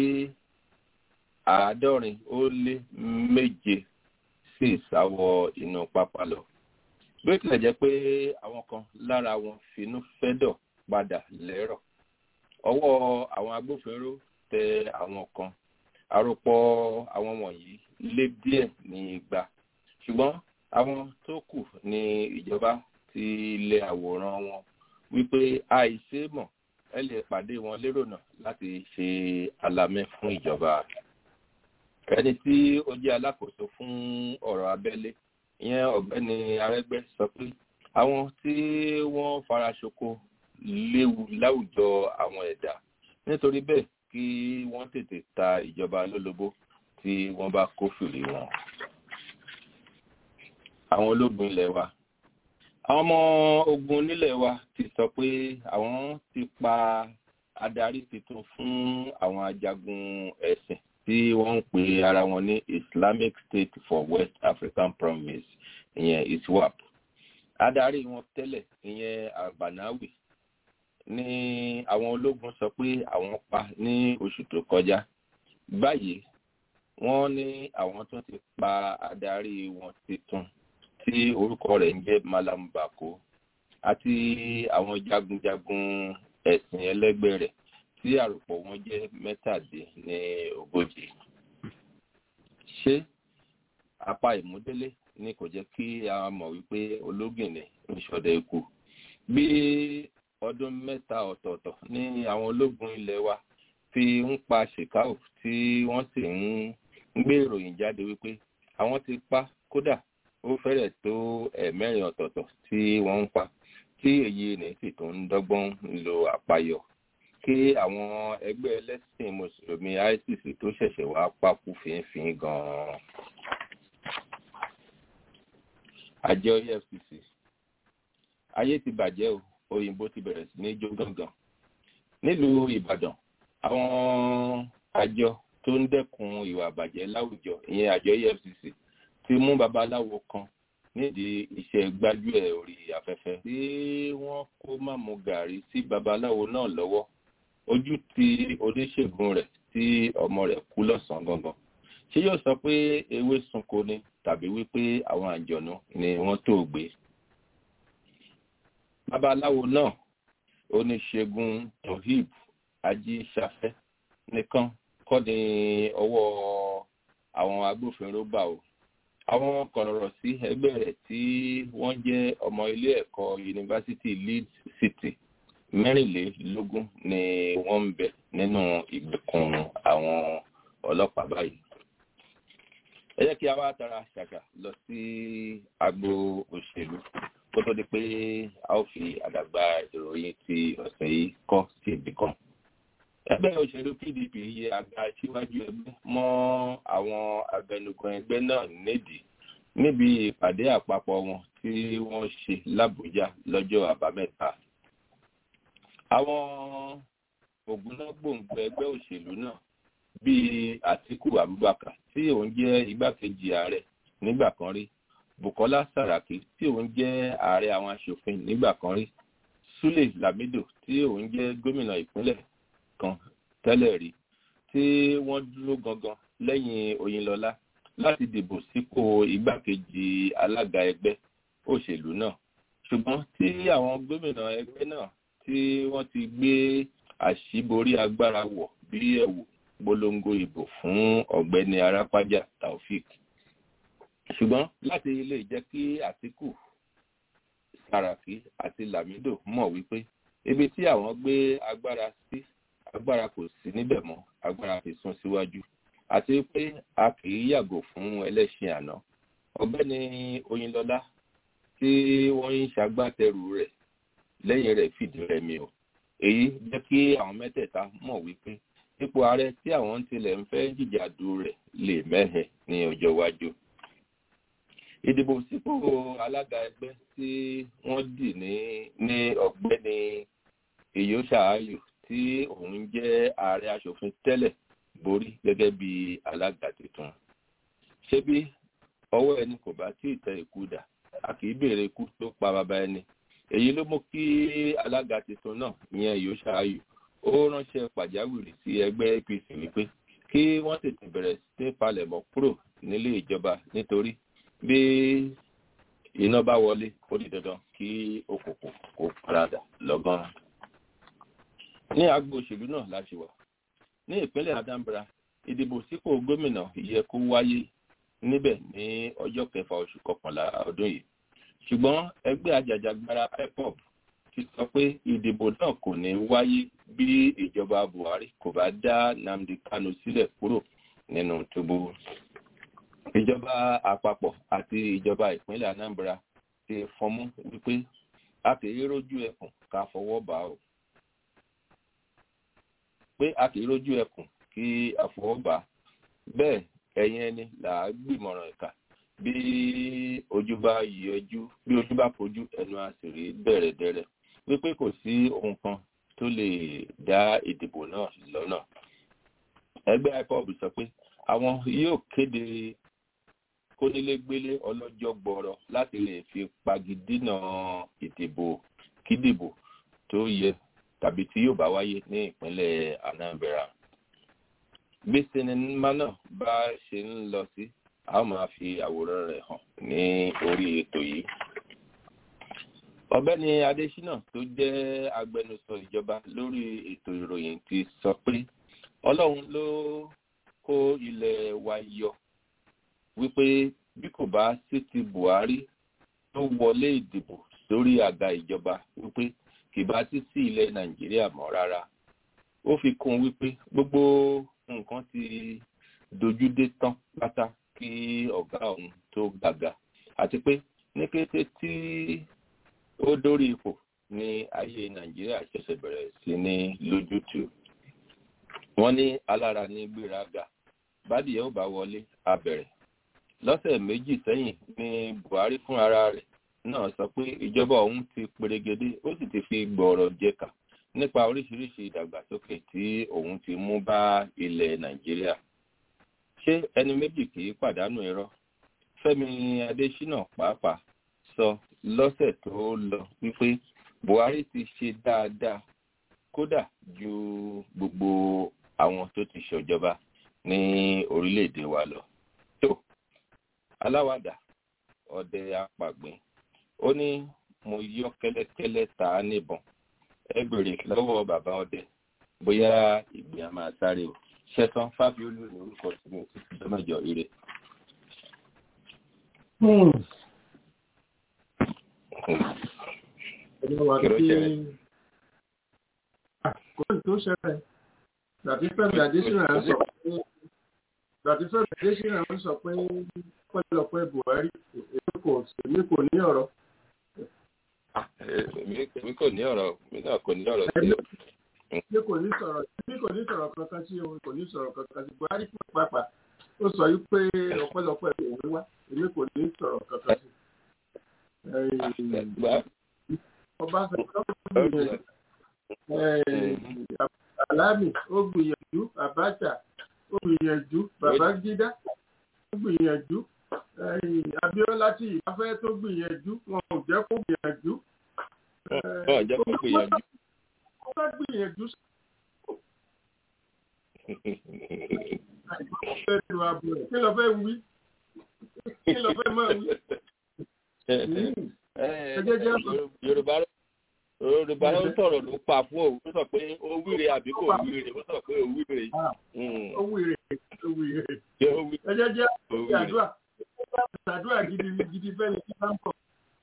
àádọ́rin ó lé méje sì sáwọ inú pápá lọ bí ó tilẹ̀ jẹ́ pé àwọn kan lára wọn finú fẹ́dọ̀ padà lẹ́rọ̀ ọwọ́ àwọn agbófinró tẹ àwọn kan àròpọ̀ àwọn wọ̀nyí lé díẹ̀ ní igba ṣùgbọ́n àwọn tó kù ní ìjọba ti lé àwòrán wọn wípé àìṣe mọ̀ ẹ lè pàdé wọn lérò náà láti ṣe alamẹ́ fún ìjọba ẹni tí ó jẹ́ alákòóso fún ọ̀rọ̀ abẹ́lé ìyẹn ọ̀gbẹ́ni arẹ́gbẹ́ sọ pé àwọn tí wọ́n fara ṣoko léwu láwùjọ àwọn ẹ̀dá nítorí bẹ́ẹ̀ kí wọ́n tètè ta ìjọba lólobó tí wọ́n bá kófìrí wọn. àwọn ológun ilẹ̀ wa àwọn ọmọ ogun nílẹ̀ wa ti sọ pé àwọn ti pa adarí tuntun fún àwọn ajagun ẹ̀sìn tí wọ́n ń pe ara wọn ní islamic state for west african province ìyẹn iswap adarí wọn tẹ́lẹ̀ ìyẹn albanawi ní àwọn ológun sọ pé àwọn pa ní oṣù tó kọjá báyìí wọ́n ní àwọn tó ti pa adarí wọn tuntun tí orúkọ rẹ̀ ń jẹ́ malam bako àti àwọn jagunjagun ẹ̀sìn ẹlẹ́gbẹ́ rẹ̀ tí àròpọ̀ wọn jẹ́ mẹ́tàdín ní ogójì. ṣé apá ìmúdélé ni kò jẹ́ kí a mọ̀ wípé ológìnní ń ṣọdẹ ikú bí ọdún mẹ́ta ọ̀tọ̀ọ̀tọ̀ ní àwọn ológun ilẹ̀ wa fi ń pa ṣèkáò tí wọ́n sì ń gbé ìròyìn jáde wípé àwọn ti pa kódà ó fẹ́rẹ̀ tó ẹ̀mẹ́rin ọ̀tọ̀ọ̀tọ̀ tí wọ́n ń pa tí èyí ní sì tó ń dọ́gbọ́n lo àpayọ kí àwọn ẹgbẹ́ ẹlẹ́sìn mùsùlùmí isis tó ṣẹ̀ṣẹ̀ wá pákú fínfín gan-an. àjọ efcc ayé ti bàjẹ́ o òyìnbó ti bẹ̀rẹ̀ sí ní jó gángan nílùú ìbàdàn àwọn àjọ tó ń dẹ́kun ìwà àbàjẹ́ láwùjọ ìyẹn àjọ efcc ti mú babaláwo kan nídìí iṣẹ́ gbájúẹ̀ orí afẹ́fẹ́ tí wọ́n kó mámú gàrí sí babaláwo náà lọ́wọ́ ojú ti oníṣègùn rẹ̀ tí ọmọ rẹ̀ kú lọ́sàn-án gangan ṣé yóò sọ pé ewé sunko ni tàbí wípé àwọn àjọ̀nú ni wọ́n tó gbé babaláwo náà oníṣègùn tohib ajíṣafẹ́ nìkan kọ́ ni ọwọ́ àwọn agbófinró bá o àwọn kọ̀rọ̀rọ̀ sí ẹgbẹ́ rẹ̀ tí wọ́n jẹ́ ọmọ ilé ẹ̀kọ́ yunifásitì leeds city mẹ́rìnlélógún ni wọ́n ń bẹ nínú ìgbèkùn àwọn ọlọ́pàá báyìí. ẹ jẹ́ kí a wá tara ṣàṣà lọ sí agbo òṣèlú kó tó di pé a ó fi àdàgbà ìròyìn ti ọ̀sẹ̀ yìí kọ́ sí ibì kan ẹgbẹ́ òṣèlú pdp yẹ àga síwájú ẹgbẹ́ mọ́ àwọn abẹnugan ẹgbẹ́ náà nídìí níbi ìpàdé àpapọ̀ wọn tí wọ́n ṣe làbújá lọ́jọ́ àbámẹ́ta. àwọn ògúnnágbòǹgbò ẹgbẹ́ òṣèlú náà bíi àtiku abubakar tí òun jẹ́ igbákejì ààrẹ nígbà kan rí bukola saraki tí òun jẹ́ ààrẹ àwọn aṣòfin nígbà kan rí sule lamido tí òun jẹ́ gómìnà ìpínlẹ̀ kan tẹ́lẹ̀ rí tí wọ́n dúró gangan lẹ́yìn oyinlọ́lá láti dìbò sípò igbákejì alága ẹgbẹ́ òṣèlú náà ṣùgbọ́n tí àwọn gómìnà ẹgbẹ́ náà tí wọ́n ti gbé àṣíborí agbára wọ̀ bí ẹ̀wù polongo ìbò fún ọ̀gbẹ́ni arápájà taofik ṣùgbọ́n láti lè jẹ́ kí àtìkù saraki àti lamido mọ̀ wípé ibi tí àwọn gbé agbára sí agbára kò sí níbẹ̀ mọ́ agbára fi sún síwájú àti pé a kì í yàgò fún ẹlẹ́sìn àná ọ̀gbẹ́ni oyinlọ́lá tí wọ́n ń ṣagbátẹrù rẹ̀ lẹ́yìn rẹ̀ fìdí rẹmi o èyí jẹ́ kí àwọn mẹ́tẹ̀ẹ̀ta mọ̀ wípé ipò ààrẹ tí àwọn ń tilẹ̀ ń fẹ́ jìjàdù rẹ̀ lè mẹ́hẹ̀ ní ọjọ́ iwájú ìdìbò sípò alága ẹgbẹ́ tí wọ́n dì ní ní ọ̀gbẹ́ni ìyóṣà ayò tí òun jẹ́ ààrẹ aṣòfin tẹ́lẹ̀ borí gẹ́gẹ́ bí alága tuntun. ṣé bí ọwọ́ ẹni kò bá tí ì tẹ ikú dà a kì í béèrè ikú tó pa bàbá ẹni. èyí ló mú kí alága tuntun náà ìyẹn yóò ṣááyù ó ránṣẹ́ pàjáwìrì sí ẹgbẹ́ apc wípé kí wọ́n tètè bẹ̀rẹ̀ sí palẹ̀mọ́ kúrò nílé ìjọba nítorí bí iná bá wọlé ó di dandan kí òkùnkùn kó paradà lọ́gán ní agbo òṣèlú náà láti wà ní ìpínlẹ̀ anambra ìdìbò sípò gómìnà yẹ kó wáyé níbẹ̀ ní ọjọ́ kẹfà oṣù kọkànlá ọdún yìí ṣùgbọ́n ẹgbẹ́ ajàjàgbara ipob ti sọ pé ìdìbò náà kò ní wáyé bí ìjọba buhari kò bá dá nnamdi kanu sílẹ̀ kúrò nínú túbú ìjọba àpapọ̀ àti ìjọba ìpínlẹ̀ anambra ti fọmú wípé a kì í rójú ẹkùn ká fọwọ́ bá o pé a kì í rójú ẹkùn kí àfọwọ́bà bẹ́ẹ̀ ẹ̀yin ẹni là á gbìmọ̀ràn ẹ̀ka bí ojú bá yọjú bí ojú bá fojú ẹnu àṣírí bẹ̀rẹ̀ dẹ̀rẹ̀ wípé kò sí ohun kan tó lè dá ìdìbò náà lọ́nà. ẹgbẹ́ ipob sọ pé àwọn yóò kéde kónílégbélé ọlọ́jọ́ gbọ́rọ̀ láti lè fi pagidínà ìdìbò kídìbò tó yẹ tàbí tí yóò bá wáyé ní ìpínlẹ̀ anambra. bí sinimá náà bá ṣe ń lọ sí a ó máa fi àwòrán rẹ̀ hàn ní orí ètò yìí. ọ̀gbẹ́ni adésínà tó jẹ́ agbẹnusọ ìjọba lórí ètò ìròyìn ti sọ pé ọlọ́run ló kó ilẹ̀ wa yọ wípé bí kò bá sí ti buhari tó wọlé ìdìbò sórí àga ìjọba wípé kì bá sí sí ilẹ̀ nàìjíríà mọ́ rárá ó fi kún un wípé gbogbo nǹkan ti dojúdé tán pátá kí ọ̀gá òun tó gbàgà àti pé ní kété tí ó dórí ipò ní ayé nàìjíríà ṣẹ̀ṣẹ̀ bẹ̀rẹ̀ sí ní lójútùú wọ́n ní alára ní gbéraga bádìyẹ ó bá wọlé abẹ̀rẹ̀ lọ́sẹ̀ méjì sẹ́yìn ní buhari fún ara rẹ̀ náà sọ pé ìjọba òun ti perégedé ó sì ti fi gbọ̀ọ̀rọ̀ jẹ̀ka nípa oríṣiríṣi ìdàgbàsókè tí òun ti mú bá ilẹ̀ nàìjíríà ṣé ẹni méjì kì í pàdánù irọ́ fẹ́mi adésínà pàápàá sọ lọ́sẹ̀ tó lọ wípé buhari ti ṣe dáadáa kódà ju gbogbo àwọn tó ti ṣọjọba ní orílẹ̀-èdè wa lọ. tó aláwàdà ọdẹ apàgbìn ó ní mo yọ kẹ́lẹ́kẹ́lẹ́ ta á níbọn ẹ bèrè lọ́wọ́ bàbá ọdẹ bóyá ìgbín a máa sáré o ṣẹtàn fábíolú ní orúkọ tí mo ti fi jọmọjọ ire. kí ló ṣẹlẹ̀? kò ní tó ṣẹlẹ̀ gbàtí fẹ́mi adésínà ń sọ pé gbàtí fẹ́mi adésínà ń sọ pé pẹ́lọpẹ́ buhari èmi kò èmi kò ní ọ̀rọ̀. èmi kò ní ọ̀rọ̀ èmi náà kò ní ọ̀rọ̀ sí o. èmi kò ní sọ̀rọ̀ èmi kò ní sọ̀rọ̀ kankan sí o kò ní sọ̀rọ̀ kankan sí buhari pàápàá ó sọ yìí pé ọpẹ́lọpẹ́ òun wá èmi kò ní sọ̀rọ̀ kankan sí. Ọbásanjọ́ gbìyànjú Alami ó gbìyànjú Abacha ó gbìyànjú Babangida ó gbìyànjú Abíọ́lá tí ìbáfẹ́ tó gbìyànjú wọn ò jẹ́ kó gbìyànjú. Wọ́n jẹ́ kó gbìyànjú. Ó bá gbìyànjú. Kí ló fẹ́ wí? Kí ló fẹ́ máa wí? Yorùbá Yorùbá ló sọ̀rọ̀ ló pa fún òun tó sọ pé ó wíre àbí kò wíre ó sọ pé ó wíre. Ó wíre ó wíre. Ẹ jẹ́ jẹ́ àdúrà àdúrà gidi gidi fẹ́ni tí bá ń bọ̀.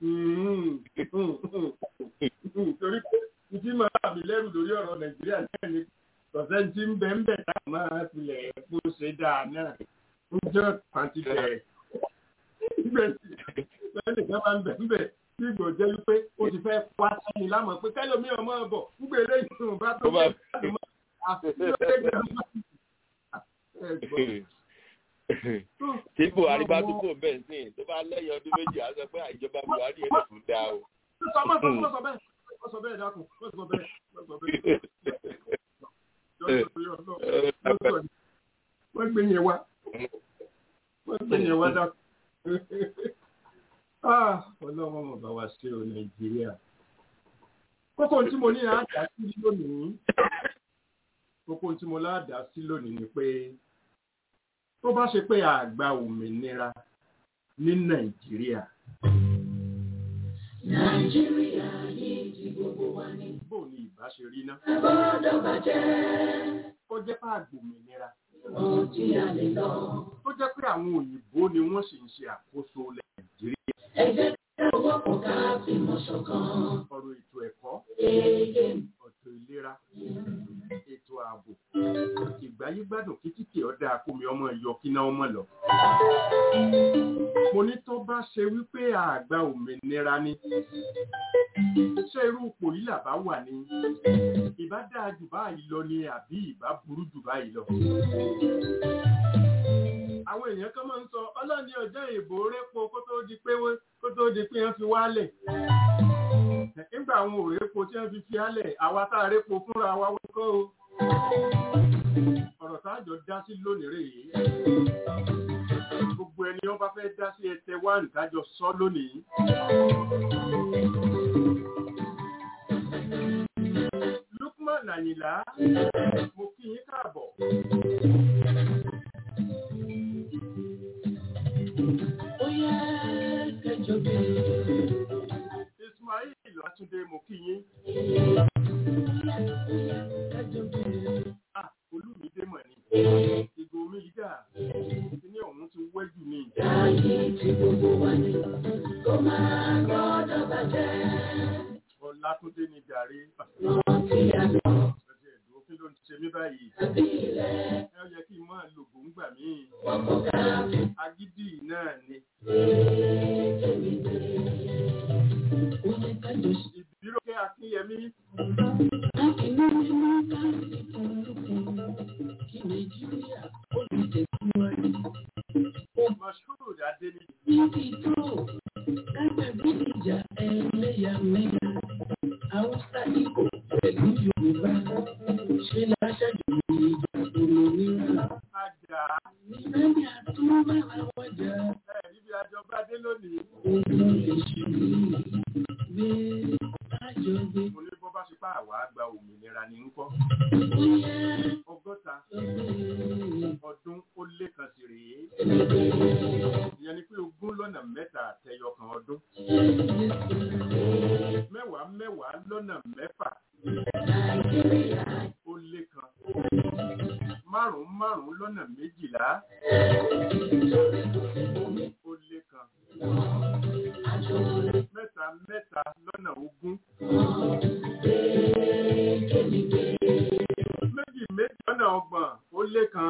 Torí pé ìdí máa mi lẹ́rù lórí ọ̀rọ̀ Nàìjíríà náà ni ọ̀sẹ̀ tí ń bẹ ń bẹ̀ tá máa filẹ̀ kó ṣe dáa náà. Ń jẹ́ pàǹtí bẹ̀rẹ̀. Bẹ́ẹ̀ni kan máa ń bẹ̀ ń bẹ̀ tí ìgbò jẹ́ wípé ó ti fẹ́ wá sí ni lámọ̀ pé kẹ́lómi ọmọ ọ̀bọ̀ ń gbé eléyìí tó bá tó bá tó mọ́ tí buhari bá dúpọ̀ bẹ́ẹ̀ sí tó bá lẹ́yìn ọdún méjì á sọ pé àìjọba buhari yẹn lè tún dá o. sọ bẹ́ẹ̀ sọ bẹ́ẹ̀ dákun sọ bẹ́ẹ̀ sọ bẹ́ẹ̀. wọ́n gbé yẹn wá wọ́n gbé yẹn wá dákun ọlọ́wọ́ mọ̀ bá wa ṣe o nàìjíríà kókó tí mo ní àádá sí lónìí kókó tí mo láàdá sí lónìí ni pé tó bá ṣe pé àgbà òmìnira ní nàìjíríà. nàìjíríà yìí ti gbogbo wa ní. bó ni ìbá ṣe rí ná. gbọ́dọ̀ bàjẹ́. ó jẹ́ pé àgbà òmìnira. ohun tí a lè lọ. ó jẹ́ pé àwọn òyìnbó ni wọ́n sì ń ṣe àkóso nàìjíríà. ẹ jẹ́ ká wọ́pọ̀ ká fìmọ̀ ṣọ̀kan. ọ̀rọ̀ ètò ẹ̀kọ́ Èèyàn ọ̀tọ̀ ìlera ètò ààbò ìgbáyégbádùn kìkìkì ọ̀dà akómi ọmọ ìyọ kíná ọmọ lọ. mo ní tó bá ṣe wípé àgbà òmìnira ni ṣé irú ipò yìí làbá wà ní ìbá dáa jù báyìí lọ ni àbí ìbá burú jù báyìí lọ. àwọn èèyàn kan máa ń sọ ọlọ́ni ọjọ́ ìbò répo kó tó di pé kó tó di pé wọ́n fi wálẹ̀ nígbà àwọn òrèpo tí wọ́n fi fi álẹ̀ àwa tá a répo fúnra wa wọ́kọ́ o ọ̀rọ̀ táàjọ dá sí lónìí rè é gbogbo ẹni wọ́n bá fẹ́ dá sí ẹsẹ̀ wá nìdájọ́ sọ lónìí. Lukman Àyìnlá mo kí yín káàbọ̀. ó yẹ kẹjọ bẹ́ẹ̀. Ismail Látúndé mo kí yín. Ah, Olúmídé mọ̀ ni. Ìgò omi yìí dà. Kíní ọ̀hún ti wẹ́jù ni. Ayé tí gbogbo wa ní kó máa gbọ́dọ̀ bàjẹ́. Ọlátúndé ni jàre. Rántí àná Ẹ̀jẹ̀ ẹ̀dùn kí ló ń ṣe mí báyìí? tàbí ilẹ̀ Ẹ yẹ kí n máa lo gbòǹgbà mí. wọ́pọ̀ ká fi Agídí náà ni. tèmi gbé. Ó yẹ kájọ ṣe Ìbíròkẹ́ Akínyẹmí. lákìnnú nínú káàdì kúrúkú kí Nàìjíríà ó lè tẹ̀síwájú. Mashood Adéni. Níbi tó kágbàgbé ìjà ẹlẹ́yàmẹ̀yà Haúsá Ìgbò pẹ̀lú Yorùbá ṣe láṣáájú ìjà òmìnira. Ajá. Nígbàdí àtúbàrà wájà Ẹ níbi àjọba dé lónìí. mo ní bọ́ bá ṣe pá àwa gba òmìnira ní ń kọ́. ọgọ́ta ọdún ó lé kan sí rèé. ìyẹn ni pé ogún lọ́nà mẹ́ta àtẹyọ kan ọdún. mẹ́wàá mẹ́wàá lọ́nà mẹ́fà ó lé kan. márùn-ún márùn-ún lọ́nà méjìlá ó lé kan. mẹ́ta mẹ́ta lọ́nà ogún. méjì méjì lọ́nà ọgbọ̀n ó lé kan.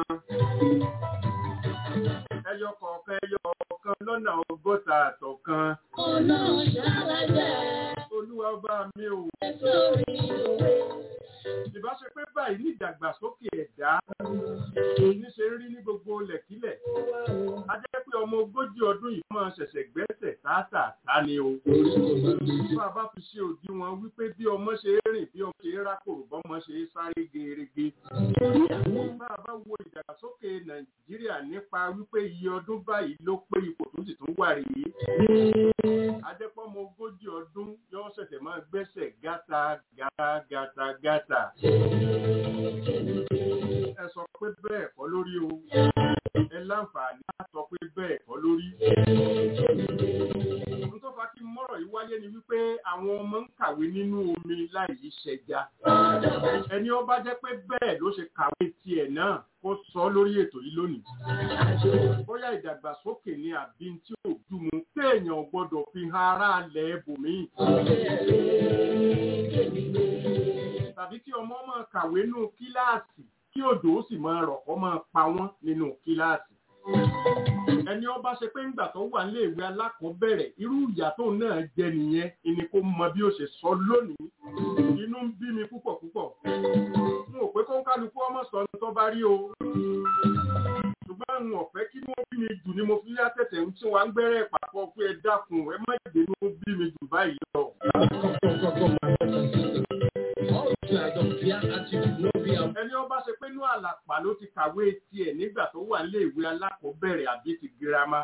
ẹyọ kọ̀ọ̀kan ẹyọ kọ̀ọ̀kan lọ́nà ọgọ́ta àtọ̀kan. olúwa ọba mi ò. ìbáṣe pé báyìí ní ìdàgbàsókè ẹ̀dá níṣe ń rí ní gbogbo lẹ̀kílẹ̀. a jẹ́ pé ọmọ ogójì ọdún yìí máa ṣẹ̀ṣẹ̀ gbẹ́sẹ̀ tààtàtà ni o. bá a bá fi ṣe òdiwọ̀n wípé bí ọmọ ṣe é rìn bí ọmọ ṣe é rákòrò bọ́mọ ṣe é sáré gerege. bá a bá wo ìdàgbàsókè nàìjíríà nípa wípé iye ọdún báyìí ló pé ipò tó sì tún wà rèé. a jẹ́ pé ọmọ ogójì ọdún yóò ṣẹ̀ṣẹ̀ máa gbẹ́sẹ̀ gátà gátà gátà gátà. ẹ sọ pé bẹ́ẹ̀ kọ́ lórí o ẹ láǹfààní láti sọ pé bẹ́ẹ̀ kọ́ lórí. ohun tó fa kí mọ́rọ̀ yìí wáyé ni wípé àwọn ọmọ ń kàwé nínú omi láì yí ṣẹja. ẹni ó bá jẹ́ pé bẹ́ẹ̀ ló ṣe kàwé tiẹ̀ náà kó sọ lórí ètò yìí lónìí. bóyá ìdàgbàsókè ni àbí tí ò dùnmù téèyàn gbọ́dọ̀ fi hàn ará alẹ̀ ẹbòmíì. tàbí kí ọmọ máa kàwé nínú kíláàsì kí òjò ó sì máa rọ̀ kó máa pa wọ́n nínú kíláàsì. ẹni ọba ṣe pé ńgbà tó wà nílé ìwé alákọ̀ọ́bẹ̀rẹ̀ irú ìyà tó náà jẹ nìyẹn ìní kó mọ bí ó ṣe sọ lónìí inú ń bí mi púpọ̀ púpọ̀ n ò pé kó ń kálukú ọmọ sọ ní tó bá rí o ṣùgbọ́n n ò fẹ́ kí wọ́n bí mi jù ni mo fi yá tẹ̀tẹ̀ ń tí wọ́n á ń gbẹ́rẹ́ ìpàkọ́ pé ẹ dákun ẹ má jẹ́ ní ó bí mi jù báyìí lọ. ẹni ọba ṣe pé inú àlàpà ló ti kàwé tiẹ̀ nígbà tó wà nílé ìwé alákọ̀ọ́bẹ̀rẹ̀ àbí ti girama.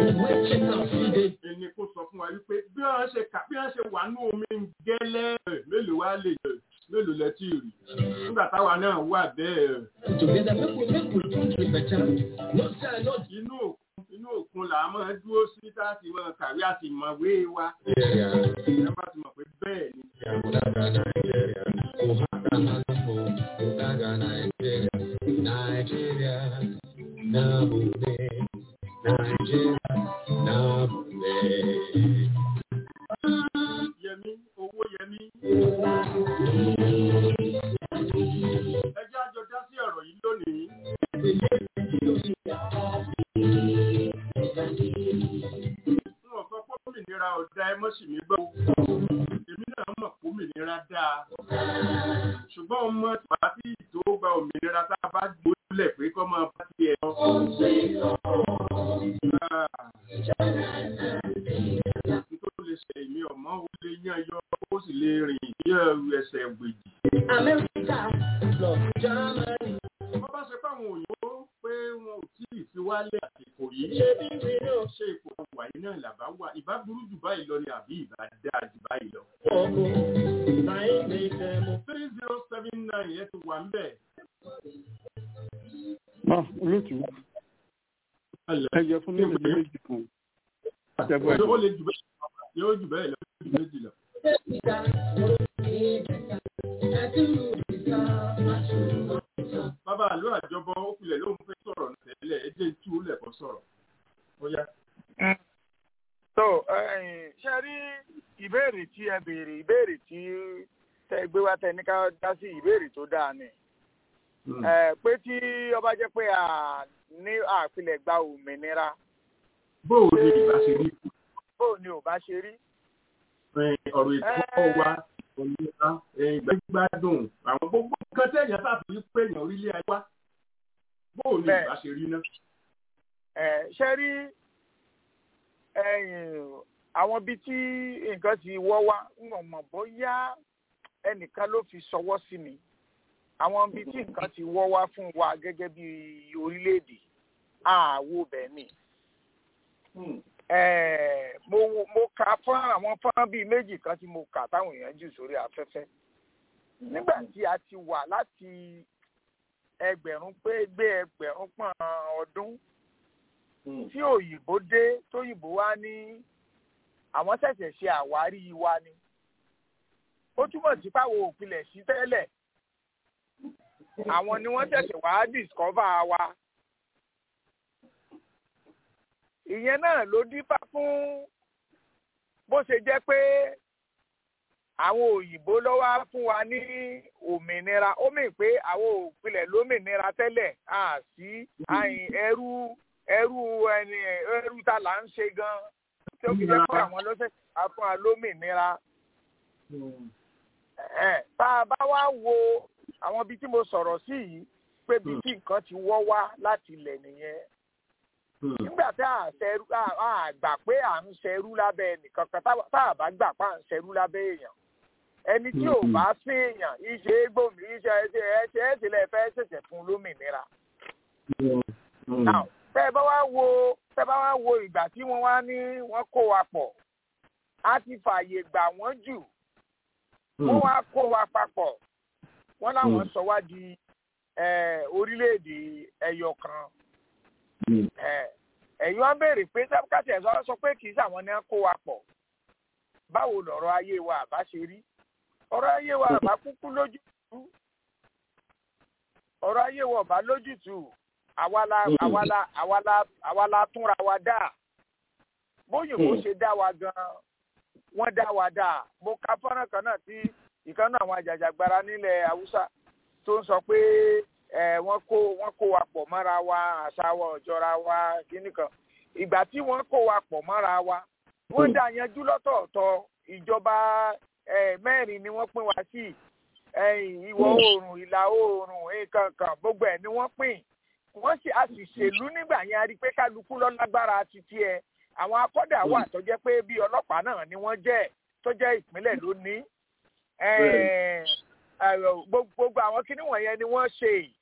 ẹni kó sọ fún wa wípé bí wọ́n ṣe kà bí wọ́n ṣe wà ní omi ń gẹ́lẹ́ mélòó wá lè yẹ mélòó lẹ tí rí nígbà táwa náà wà bẹ́ẹ̀. inú òkun inú òkun là á máa dúró sí láti máa kàwé àti ìmọ̀wé wa. ẹ bá ti mọ̀ pé bẹ́ẹ̀ ni. Nigeria, Nabule, Nigeria, Nabule. Yẹmí, owó Yẹmí. Ẹ jẹ́ àjọ dá sí ọ̀rọ̀ yìí lónìí. N ò sọ pé òmìnira ọ̀dà ẹ mọ́sì mi gbọ́. Èmi náà mọ̀ pé òmìnira dáa. Ṣùgbọ́n ọmọ tàbí tó gba òmìnira tá a bá gbólẹ̀ pé kọ́ máa bá tiẹ̀ lọ. Nítorí lè ṣe èmi ọmọ ó lè yán yọ ó sì lè rìn bí ẹsẹ̀ gbèjì. Amẹ́ríkà lọ Jámánì. Wọ́n bá ṣe fáwọn òyìnbó pé wọn ò tí ì fi wálé àsìkò yìí. Ṣé bí mi náà Ṣé ipò wà yìí náà làbá wà? Ìbá burú jù báyìí lọ ni àbí ìbá dáa jù báyìí lọ. fọ́kù? Láì ní tẹ̀mú. three zero seven nine yẹn ti wà ń bẹ̀. náà olóòtú ẹ yẹ fún mi ní méjì kan àtẹ̀gbọ́ ẹ̀ ó lè jù bẹ́ẹ̀ lọ yóò jù bẹ́ẹ̀ lọ yóò jù méjì lọ. bàbá àlọ́ àjọbọ ó filẹ̀ ló ń fẹ́ sọ̀rọ̀ tẹ́lẹ̀ ẹ jẹ́ tú lẹ̀kọ́ sọ̀rọ̀ ó yá. so ṣe rí ìbéèrè tí ẹ béèrè ìbéèrè tí tẹ gbé wá tẹ ní ká dá sí ìbéèrè tó dáa ni ẹ pé tí ọba jẹ́ pé a ní àpilẹ̀ gba òmìnira bóò ni ìbá ṣe rí bóò ni ò bá ṣe rí. ọ̀rọ̀ ètò wa òmìnira ìgbàgbádùn àwọn gbogbo nǹkan tẹ̀yàn sáfì pé èèyàn orílẹ̀ ayé wá bóò ni ìbá ṣe rí náà. ẹ ṣe rí àwọn ibi tí nǹkan ti wọ́ wá ń mọ̀ bóyá ẹnìkan ló fi ṣọwọ́ sí mi àwọn ibi tí nǹkan ti wọ́ wá fún wa gẹ́gẹ́ bí orílẹ̀-èdè àwo bẹ́ẹ̀ ni. eh, mo mo ka fún àwọn fún bíi méjì kan tí mo kà táwọn èèyàn jù sórí afẹ́fẹ́ nígbà tí a ti wà láti ẹgbẹ̀rún pé gbé ẹgbẹ̀rún pọ̀n ọdún tí òyìnbó dé tóyìnbó wá ní àwọn ṣẹ̀ṣẹ̀ ṣe àwárí wa ni ó túmọ̀ sí pàwọ́ òpilẹ̀ sí tẹ́lẹ̀ àwọn ni wọ́n ṣẹ̀ṣẹ̀ wá discover wa ìyẹn náà ló dífá fún bó ṣe jẹ́ pé àwọn òyìnbó ló wá fún wa ní òmìnira ó mì pé àwọn òpilẹ̀ lómìnira tẹ́lẹ̀ à sí àyìn ẹrú ẹrú ẹni ẹrú ta là ń ṣe gan tí ó fi jẹ́ pé àwọn ló ṣẹ̀ṣẹ̀ wá fún wa lómìnira ẹ̀ tá a bá wá wo àwọn ibi tí mo sọ̀rọ̀ sí yìí pé bí tí nǹkan ti wọ́ wá láti ilẹ̀ nìyẹn nígbà tá a ṣẹrú a gbà pé à ń ṣẹrú lábẹ́ ẹnìkan kan tá a bá gbà pé à ń ṣẹrú lábẹ́ èèyàn ẹni tí ò bá sí èèyàn iṣẹ́ gbòmí iṣẹ́ ẹṣẹ́ ẹṣẹ́ ẹṣẹ́lẹ̀ fẹ́ ṣẹ̀ṣẹ̀ fún lómìnira. tẹ́ ẹ bá wá wo tẹ́ ẹ bá wá wo ìgbà tí wọ́n wá ní wọ́n kó wa pọ̀ a ti fààyè gbà wọ́n jù wọ́n wá kó wa papọ̀ wọ́n láwọn sọ wá di orílẹ̀-èdè ẹyọ kan ẹ̀yin wá béèrè pé sábùkàtì ẹ̀sọ́ sọ pé kì í sàwọn ní kó wa pọ̀ báwo lọ̀rọ̀ ayé wa àbá ṣe rí ọ̀rọ̀ ayé wa àbá kúkú lójútùú ọ̀rọ̀ ayé wa àbá lójútùú àwa la àwa la àwa la àwa la túnra wa dá bóyìnbó ṣe dá wa gan wọ́n dá wa dá mo ka fọ́nrán kan náà tí ìkànnì àwọn àjàjàgbara nílẹ̀ haúsá tó ń sọ pé ẹ wọ́n kó wọ́n kó wa pọ̀ mọ́ra wa àṣà wa ọ̀jọ́ra wa kíní kan ìgbà tí wọ́n kó wa pọ̀ mọ́ra wa wọ́n dá yanjú lọ́tọ̀ọ̀tọ̀ ìjọba mẹ́rin ni wọ́n pín wa sí ìwọ̀ oòrùn ìlà oòrùn nǹkan kan gbogbo ẹ̀ ni wọ́n pín wọ́n sì a sì ṣèlú nígbà yẹn a rí i pé kálukú lọ lágbára títí ẹ àwọn akọ́dà wà tó jẹ́ pé bí ọlọ́pàá náà ni wọ́n jẹ́ tó jẹ́ ìpínlẹ̀ lónìí gbogbo àwọn kinní wọ̀nyẹn ni wọ́n ṣe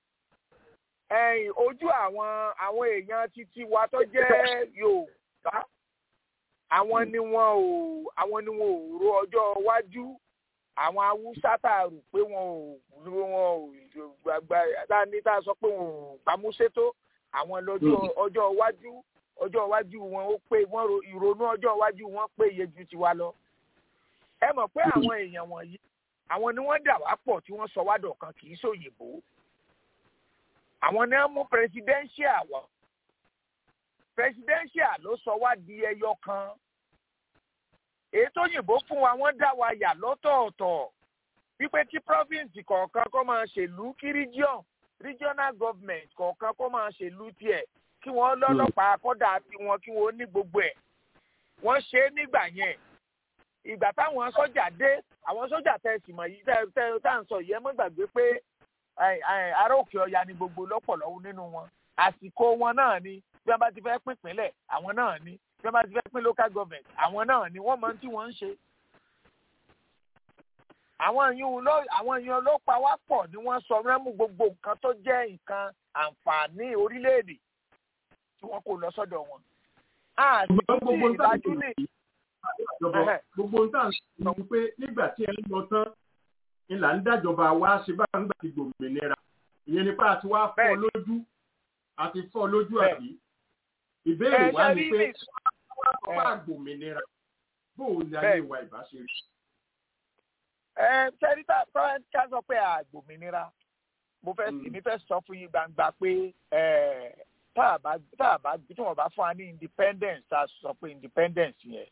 ojú àwọn àwọn èèyàn títí wa tó jẹ́ Yorùbá àwọn ni wọn ò àwọn ni wọn ò ro ọjọ́ iwájú àwọn Haúsá tá a rò pé wọn ò wọn ò gbàgbà dání tá a sọ pé wọn ò pamúsétó àwọn lọ́jọ́ ọjọ́ iwájú ọjọ́ iwájú wọn ó pé wọn ìrònú ọjọ́ iwájú wọn péye ju tiwa lọ ẹ mọ̀ pé àwọn èèyàn wọ̀nyí àwọn ni wọ́n dà wá pọ̀ tí wọ́n sọ wá dọ̀kan kì í ṣòyìnbó àwọn ni wọ́n mú presidential wá presidential ló sọ wá di ẹyọ kan èyí tó yìnbó fún wa wọ́n dá wa yà lọ́tọ̀ọ̀tọ̀ wípé kí province kọ̀ọ̀kan kó máa ṣèlú kí region regional government kọ̀ọ̀kan kó máa ṣèlú tiẹ̀ kí wọ́n lọ́lọ́pàá kọ́dà tiwọn kí wọ́n ní gbogbo ẹ̀ wọ́n ṣe é nígbà yẹn ìgbà táwọn sọ́jà dé àwọn sọ́jà tẹ sì mọ̀ yìí tẹ tẹ tá à ń sọ yìí ẹ mọ́ gbàgbé pé ará òkè ọya ni gbogbo lọ́pọ̀lọ́wọ́ nínú wọn àsìkò wọn náà ni bí wọ́n bá ti fẹ́ pín ìpínlẹ̀ àwọn náà ni bí wọ́n bá ti fẹ́ pín local government àwọn náà ni wọ́n mọ tí wọ́n ń ṣe. àwọn èèyàn ló àwọn èèyàn ló pa wá pọ̀ ni wọ́n sọ rẹ́mú gbogbo nǹkan tó jẹ́ nǹkan àǹfààní orílẹ̀-èdè tí wọ́n kò lọ sọ́dọ̀ wọn. àsìkò tí ìlàjú lè ìjọba gbogbo ń tàn sọ pé nígbà tí ẹ ń lọ tán ni là ń dájọba wa ṣe bá ń gbà ti gbòmìnira ìyẹn nípa àti wá fọ́ lójú àti fọ́ lójú àbí ìbéèrè wa ni pé wá gbòmìnira bóun ni ayé wa ìbá ṣe rí. ẹ sẹ́rí tá a sọ pé àgbòmìnira mo fẹ́ sì mi fẹ́ sọ fún yín gbangba pé tá a bá tá a bá tí wọ́n bá fún wa ní independence tá a sọ pé independence yẹn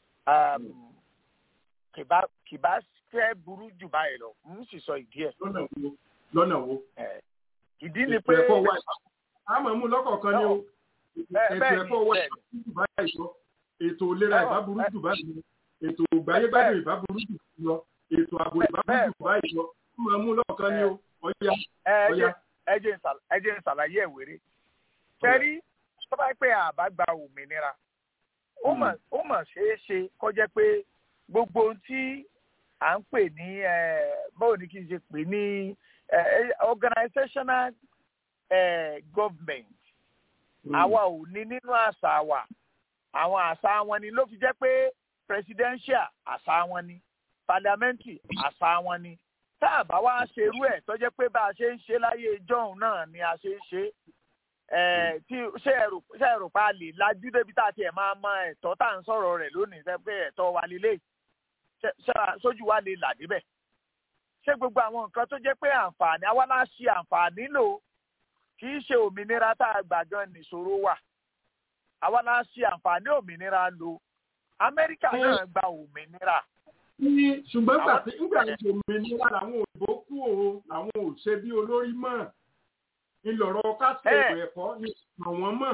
kìbá kìbá fẹ́ burú jù báyìí lọ n sì sọ ìdí ẹ̀. lọ́nà wo lọ́nà wo. ìdí ni pé. ètò ẹ̀kọ́ wa a máa mú lọ́kọ̀ọ̀kan ní o ètò ẹ̀kọ́ wa ìbá burú jù báyìí lọ ètò ìlera ìbá burú jù báyìí lọ ètò ìgbáyégbádùn ìbá burú jù lọ ètò ààbò ìbá burú jù báyìí lọ a máa mú lọ́kọ̀ọ̀kan ní o ọ̀ya ọ̀ya. ẹ jẹ́ n ṣàlàyé ẹ̀ wéré. sẹ́rí tó bá pẹ́ àbá gba òmìnira ó mà ṣeé ṣe kọjá pé gbogbo ohun tí à ń pè ní báwo ni kí n ṣe pè ní organizational government àwa ò ní nínú àṣà wa àwọn àṣà wọn ni ló fi jẹ́ pé presidential àṣà wọn ni parliamentary àṣà wọn ni tá a bá wá ṣerú ẹ̀ tó jẹ́ pé bá a ṣe ń ṣe láyé ìjọ́un náà ni a ṣe ń ṣe ẹ̀ tí ṣé ẹ̀rù ṣé ẹ̀rù pa lè lajú débi tá a tiẹ̀ máa mọ ẹ̀tọ́ tá à ń sọ̀rọ̀ rẹ̀ lónìí ṣe pé ẹ̀tọ́ wa lélẹ̀ sójú wa lè là débẹ̀ ṣé gbogbo àwọn nǹkan tó jẹ́ pé àǹfààní àwa la ṣe àǹfààní lò kì í ṣe òmìnira tá a gbà gan nìṣòro wà àwa la ṣe àǹfààní òmìnira lò amẹ́ríkà náà gba òmìnira. ní ṣùgbọ́n gbà tí nígbà tí òmìnira làwọn òyìnbó kú o làwọn ò ṣe bí olórí mọ́ ńlọrọ̀ kásìkò ẹ̀kọ́ ní àwọn mọ̀.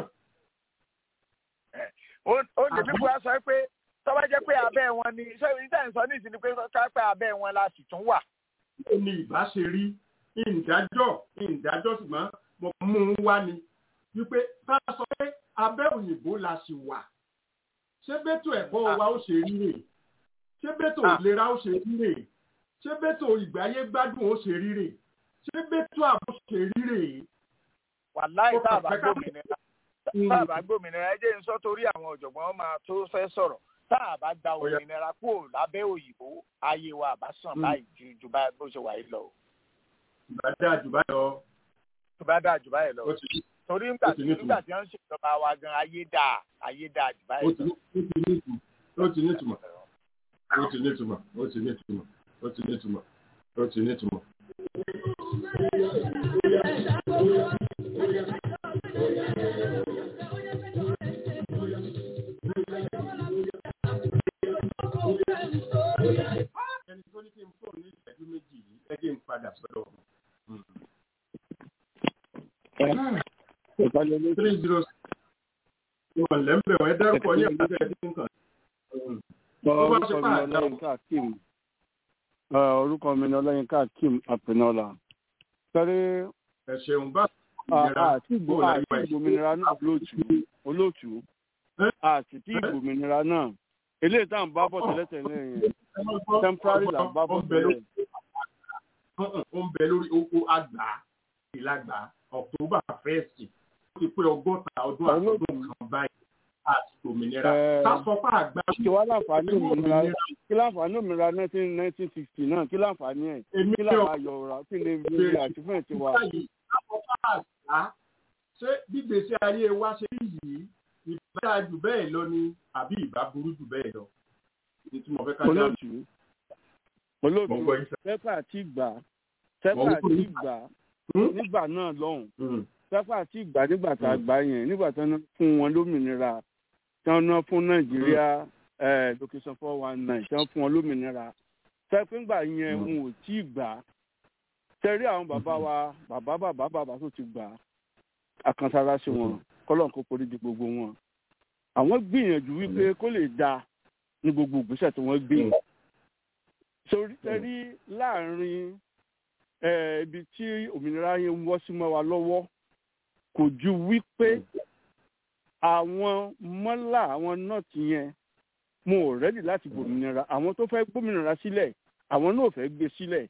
ó lè mí bóyá sọ pé tó bá jẹ́ pé abẹ́ wọn ni ṣé ìdá ìsọ ní ìsinmi pé ká pé abẹ́ wọn la sì tún wà. ó ní ìbá ṣe rí ìdájọ́ ìdájọ́ ṣùgbọ́n mo mú un wá ni wípé ká sọ pé abẹ́ òyìnbó la sì wà ṣé bẹ́tò ẹ̀kọ́ wa ó ṣe rí rè ṣé bẹ́tò ìlera ó ṣe rí rè ṣé bẹ́tò ìgbáyé gbádùn ó ṣe rí rè ṣé bẹ́tò ààbò ṣe rí rè. wàláì tá a bá gbòmìnira tá a bá gbòmìnira ẹ jẹ́ n sọ torí àwọn ọ̀jọ̀gbọ́n máa tó fẹ́ sọ̀rọ̀ tá a bá gba òmìnira kúrò lábẹ́ òyìnbó ayé wa àbá sàn báyìí ju ju bá bó ṣe wà yìí lọ. ìbá dáa jù báyìí lọ. ìbá dáa jù báyìí lọ torí nígbà tí nígbà tí wọ́n ń ṣèjọba wa gan ayé dáa ayé dáa jù báyìí lọ. ó ti ní ìtumọ̀ ó ti ní ìtumọ̀ ó ti ní ìtumọ̀ ó ti ní ìtumọ̀ ó ti ní ìtumọ̀. ẹni tó ní kí n fóònù ní ìṣẹ́jú méjì yìí ẹ jẹ́ n padà sọ́dọ̀ three zero wọn lẹ́mbẹ̀ wọ́n ẹ dárúkọ ní ọ̀dọ́ ẹ̀ tí ń kàn. orúkọ mi ni ọlọ́yinka akeem apinola sẹ́rí ẹ ṣeun bá àti ìgbòmìnira náà olóòtú olóòtú àti tí ìgbòmìnira náà eléyìí tá à ń bá bọ̀ tẹ́lẹ̀tẹ́lẹ̀ yẹn temporary là ń bá bọ̀ tẹ́lẹ̀. ó ń bẹ lórí oko àgbà ìlàgbà october first ó ti pé ọgọ́ta ọdún àtọ́dún kan báyìí àti òmìnira sásọpá àgbà. kí wàá láǹfààní òmìnira kí láǹfààní òmìnira nineteen nineteen sixty náà kí láǹfààní ẹ̀ kí láǹfààní ayọ̀ra kí lè lè àtúfẹ̀ ti wà. sásọpá àgbà ṣé gbígbèsè ayé wa ṣe rí yìí ìbá dáa jù bẹ́ẹ̀ lọ ni àbí ìbá burú jù bẹ́ẹ̀ lọ. olóòtú olóòtú sẹ́pà àti ìgbà sẹ́pà àti ìgbà nígbà náà lọ́hùn sáfà àti ìgbà nígbà tá a gbà yẹn nígbà tí wọ́n fún wọn lómìnira tí wọ́n ná fún nàìjíríà location four one nine tí wọ́n fún wọn lómìnira sẹ́pìngbà yẹn n ò tí ì gbà tẹ́rí àwọn bàbá wa bàbá bàbá bàbá tó ti gbà àkànṣára sí wọn kọ́lọ̀ kó forí di gbogbo wọn àwọn gbìyànjú wípé kó lè da ní gbogbo ìgbésẹ̀ tí wọ́n gbé sórí tẹ́rí láàrin ibi tí òmìnira yẹn ń wọ́ sí mọ́ wa lọ́wọ́ kò ju wípé àwọn mọ́là àwọn nọ́ọ̀tì yẹn mo ò rẹ́dì láti gbòmìnira àwọn tó fẹ́ gbòmìnira sílẹ̀ àwọn náà fẹ́ gbé sílẹ̀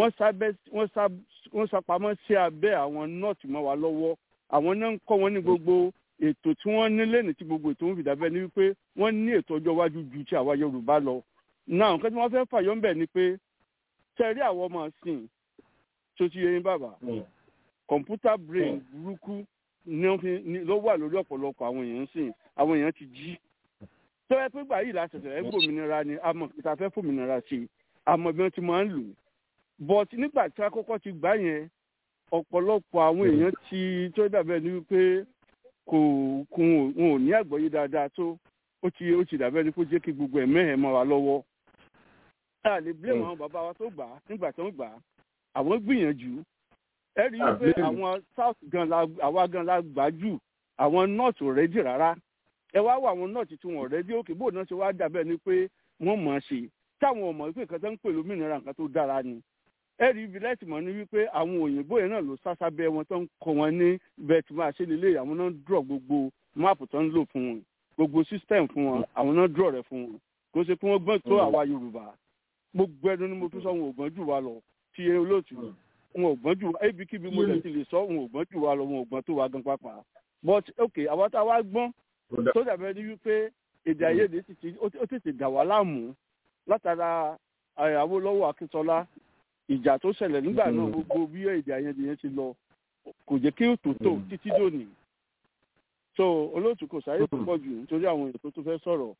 wọ́n sápamọ́ sí abẹ́ àwọn nọ́ọ̀tì mọ́ wa lọ́wọ́ àwọn náà ń kọ́ wọn ní gbogbo ètò tí wọ́n ní lẹ́nu tí gbogbo ètò ń fi dàbẹ́ ni wípé wọ́n ní ètò ọjọ́ iwájú ju ti àwa Yorùbá lọ náà nǹkan tí wọ́n fẹ́ fàyọ́ ń bẹ̀ ni pé tẹ̀rí àwọn ọmọ sìn tó ti yẹyin bàbá kọ̀ǹpútà brain burúkú ló wà lórí ọ̀pọ̀lọpọ̀ àwọn èèyàn sìn àwọn èèyàn ti jí tó yẹ pé gbà yìí la ṣẹ̀ṣẹ̀ ẹ̀ gbòmìnira ni àmọ́ ìta fẹ́ fòmìnira sí i àmọ́ bí wọ́n ti máa ń lò but nígbà tí akọ́kọ́ ti gbà yẹn ọ̀pọ̀lọpọ̀ àwọn èèyàn ti tó dàbẹ̀ ni wípé kò kò wọn ò ní àgbọ́yé dáadáa tó ó ti ó ti dàbẹ̀ ni kó jẹ́ kí gbogbo ẹ̀ mẹ́hẹ̀ẹ́ mọ́ wa lọ́wọ́ a lè blame àwọn bàbá wa tó gbà á nígbà tó ń gbà á àwọn gbìyànjú ẹ rí i pé àwọn south gan la àwa gan la gbà jù àwọn north ò rẹ́dì rárá ẹ wá wọ àwọn north tí wọn ò rẹ́dì òkè bó náà ṣe wá dàbẹ̀ ni pé wọ́n mọ̀ ọ́n ṣe táwọn ọmọ wípé nǹkan tó ń pè lómìnira nǹkan tó dára ni ẹ rí ibi lẹ́tì mọ́ ni wípé àwọn òyìnbó yẹn náà ló sásábẹ́ wọn tó ń kọ́ wọn ní bẹ́ẹ̀ tí máa ṣe lélẹ̀ àwọn náà dúrọ̀ gbogbo máàpù tó ń lò fún wọn gbogbo system fún wọn àwọn náà dúrọ̀ rẹ̀ fún wọn kó ṣe pé wọ́n gbọ́n tó àwa yorùbá gbogbo ẹnu ni mo tún sọ wọn ò gbọ́n jù wá lọ tí eré olóòtú wọn ò gbọ́n jù wá ibikíbi mo lè ti lè sọ wọn ò gbọ́n jù wá lọ wọn ò gbọ́n tó wá gan pápá but ok àwa tá a wá gbọ́n tó dàbẹ́ ní wípé èdè àìyedè ó tètè dà wá láàmú látara Awólọ́wọ̀ Akíntọ́lá ìjà tó ṣẹlẹ̀ nígbà náà gbogbo bí èdè àìyedè yẹn ti lọ kò jẹ́ kí òtò tó títí dòní so olóòtú kò sáyé tó pọ̀ jù nítorí àwọn èèyàn tó tún fẹ́ sọ̀rọ̀.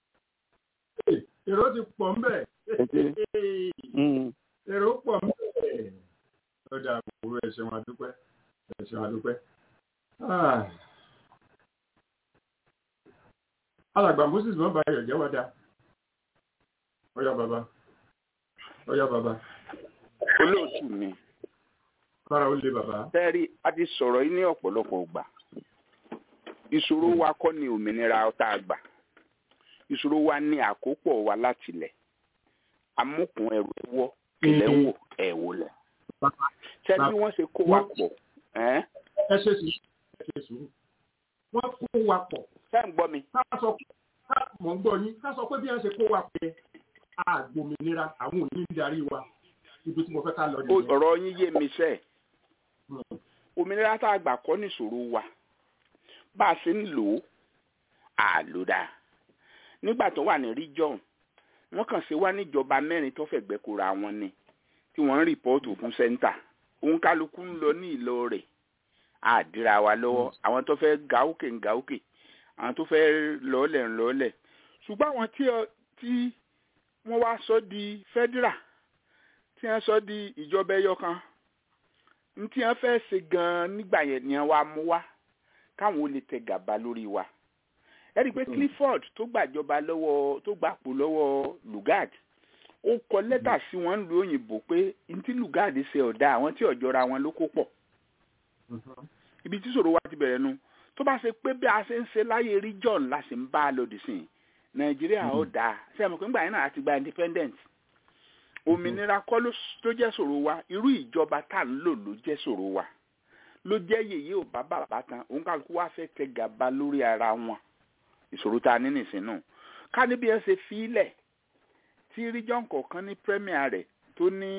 èrò ti pọ̀ ńbẹ̀ èrò pọ̀ ńbẹ̀ ó dà kúrò ẹ ṣeun adúpẹ́ ẹ ṣeun adúpẹ́. alàgbà moses mọ́ bá yọ̀ jẹ́wọ́ dá ọyá bàbá ọyá bàbá. olóòtú mi. kára ó lé bàbá. bẹ́ẹ̀rí a ti sọ̀rọ̀ yìí ní ọ̀pọ̀lọpọ̀ ìgbà ìṣòro wa kọ́ ni òmìnira ọ̀tá àgbà ìṣòro wa ní àkópọ̀ wa láti lẹ̀ amúkùn ẹrù ẹwọ́ kìlẹ̀ ń wò ẹ̀ wò lẹ̀. ṣé bí wọ́n ṣe kó wa pọ̀. ẹ ṣe sùúrù ẹ ṣe sùúrù wọ́n kó wa pọ̀. ṣé ń gbọ́ mi. ká sọ ká mọ̀ ń gbọ́ yín ká sọ pé bí wọ́n ṣe kó wa pẹ́ àgbòmìnira àwọn òní ń darí wa ibi tí mo fẹ́ ká lọ nìyẹn. ọ̀rọ̀ yín yé mi sẹ́ẹ̀ òmìnira tá a gbà kọ́ nìṣòro wa bá a ṣe ń lò ó àlòdà nígbà tó wà ní region wọ́n kàn ṣe wá níjọba mẹ́rin tó fẹ̀gbẹ́ kóra wọn ni tí wọ́n ń rìpọ́ọ̀tù fún sẹ́ńtà òun kálukú ń lọ ní ìlọ rẹ̀ àdìra wa lọ́wọ́ àwọn tó fẹ́ ga òkè ń ga òkè àwọn tó fẹ́ lọ́ọ̀lẹ̀ ń lọ́ọ̀lẹ̀ ṣùgbọ́n àwọn tí wọ́n wá sọ di federal tí wọ́n sọ di ìjọba ẹyọ kan ní tí wọ́n fẹ́ ṣe gan-an nígbà yẹn ni wọ́n á mú wá káwọn ó lè tẹ gàba lórí wa ẹ rí i pé Clifford tó gbàjọba lọ́wọ́ tó gbàpò lọ́wọ́ Lugard ó kọ lẹ́tà sí wọn ń lu òyìnbó pé ntí Lugard ṣe ọ̀dà àwọn tí ọ̀jọ́ra wọn ló kó pọ̀ ibi tí ṣòro wa ti bẹ̀rẹ̀ nu tó bá ṣe pé bí a ṣe ń ṣe láyé region la ṣe ń bá a lòdì sí Nàìjíríà ó dáa ṣe àmọ́ pé ńgbà yẹn náà àti gba independent òmìnira kọ́ ló jẹ́ ṣòro wa irú ìjọba tá à ń lò ló jẹ́ ṣòro wa ló jẹ́ yèyé ò bá bàbá tán òun kálukú wá fẹ́ tẹ gàba lórí ara wọn ìṣòro tá a ní nìsín nù ká níbi ẹ ṣe fílẹ̀ tí region kọ̀ọ̀kan ní premier rẹ̀ tó ní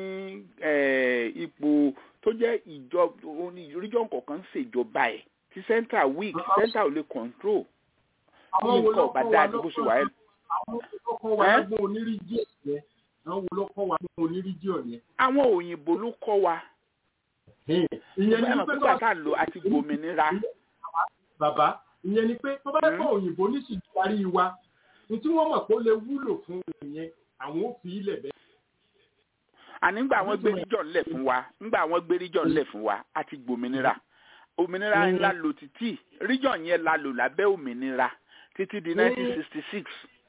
ipò tó jẹ́ ìjọba region kọ̀ọ̀kan ń ṣèjọba ẹ̀ tí central weak central ò lè control àwọn wo nǹkan ló ọ̀bá kọ́ wa dáa ní bó ṣe wà ẹ́ àwọn wo ló kọ́ wa Ẹ́? lọ́gbọ́n oníríjì yẹn àwọn wo ló kọ́ wa lọ́gbọ́n oníríjì yẹn. àwọn òyìnbó ló kọ́ wa ìyẹn ìyẹn ni ní pé pípa tá a lò àti gbòmìnira bàbá ìyẹn ni pé tó bá kọ́ òyìnbó ní sì darí wa ní tí wọ́n mọ̀ pé ó lè wúlò fún ìyẹn àwọn ò fi ilẹ̀ bẹ́ẹ̀. àní ńgbà àwọn gbé region lẹ̀ fún wa ńgbà àwọn gbé region lẹ̀ fún wa àti gbòmìnira òmìnira Mm. ńlá lò títí region yẹn la lò lábẹ́ òmìnira títí di Mm. 1966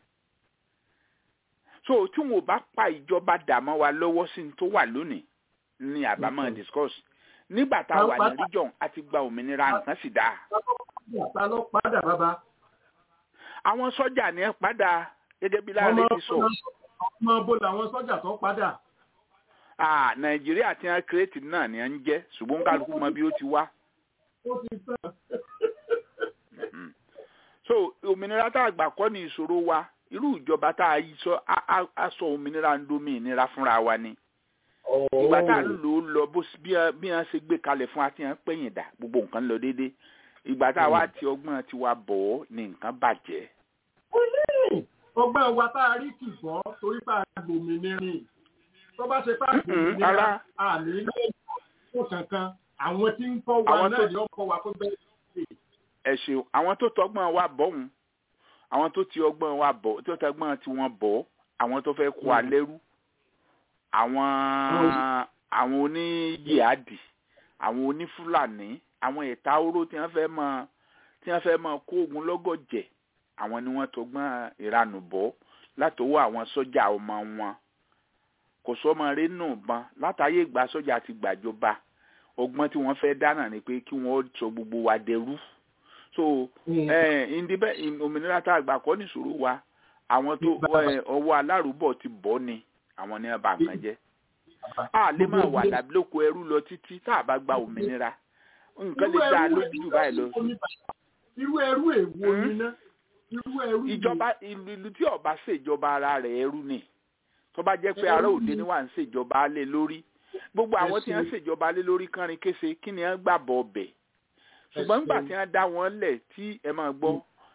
so tí wọn ò bá pa ìjọba dàmọ́ wa lọ́wọ́ sí ní tó wà lónìí ní àbámọ̀ Mhm. discuss nígbà tá a wà ní Pàápàá- region àti gba òmìnira nǹkan sì dáa ta ló padà bàbá. àwọn sọ́jà ní ẹ padà gẹ́gẹ́ bí láàrin ti sọ ọmọ bó làwọn sọ́jà tó padà. Ah, nàìjíríà tí wọn kírètì náà ni ẹ ń jẹ́ ṣùgbọ́n kálukú mọ bí ó ti wá. ó ti tán. Mm. so òmìnira tá a gbà kọ́ ni ìṣòro wa irú ìjọba tá a yí sọ á- á- á sọ òmìnira ń domi ìnira fúnra wa ni ìgbà tá a ń lò ó lọ bó s- bí wọn- bí wọn ṣe gbé kalẹ̀ fún wa tí wọn pẹ̀yìn dà gbogbo nǹkan lọ déédé ìgbà tá a wá ti ọgbọ́n tiwa bọ̀ ọ́ ni nǹkan bàjẹ́ ọgbọ́n wa tá a rí kì gbọ́ torí pa gbòmìnirin tó bá ṣe pa Mm-mm, gbòmìnira ara. àní ilé ìfún kankan àwọn tí ń kọ́ wa Àwọn náà tó- ni wọ́n kọ́ wa tó bẹ́ẹ̀ sí. ẹ ṣeun àwọn tó tọgbọ́n wa bọ̀ ọ̀hún àwọn tó ti ọgbọ́n wa bọ̀ tó tọgbọ́n tí wọ́n bọ̀ àwọn tó fẹ́ kó wa lẹ́rú àwọn àwọn oníyíàdì àwọn onífúlàní àwọn ẹ̀ta oró tí wọ́n fẹ́ mọ tí wọ́n fẹ́ mọ kó ogun lọ́gọ̀jẹ̀ àwọn ni wọ́n tọgbọ́n ìranù bọ̀ látọwọ́ àwọn sọ́jà ọmọ wọn kò sọ́mọ rẹ̀ nù bọn látàyè ìgbà sọ́jà ti gbàjọba ọgbọ́n tí wọ́n fẹ́ dáná ni pé kí wọ́n sọ gbogbo wa dẹrú so ẹ indibẹ òmìnira tá a gbà kọ́ nìṣòro wa àwọn tó ẹ, ọwọ́ alárùbọ̀ ti bọ́ ni àwọn ní ọba nǹkan jẹ́ a lè máa wà lábílòkọ ẹrú lọ títí tá a bá gba òmìnira nǹkan lè dá a lójú jù báyìí lọ irú ẹrú èwo Hmm? ni ná irú ẹrú wo? ìjọba ìlú ìlú tí ọba ṣèjọba ara rẹ̀ ẹrú ni tó bá jẹ́ pé ará Ẹrú òde ni. ni wà ń ṣèjọba lé lórí gbogbo àwọn tí wọ́n Ẹ̀sìn. ṣèjọba lé lórí kánrin kése kí ni wọ́n gbà bọ̀ ọbẹ̀ ṣùgbọ́n nígbà tí wọ́n dá wọn lẹ̀ tí ẹ máa gbọ́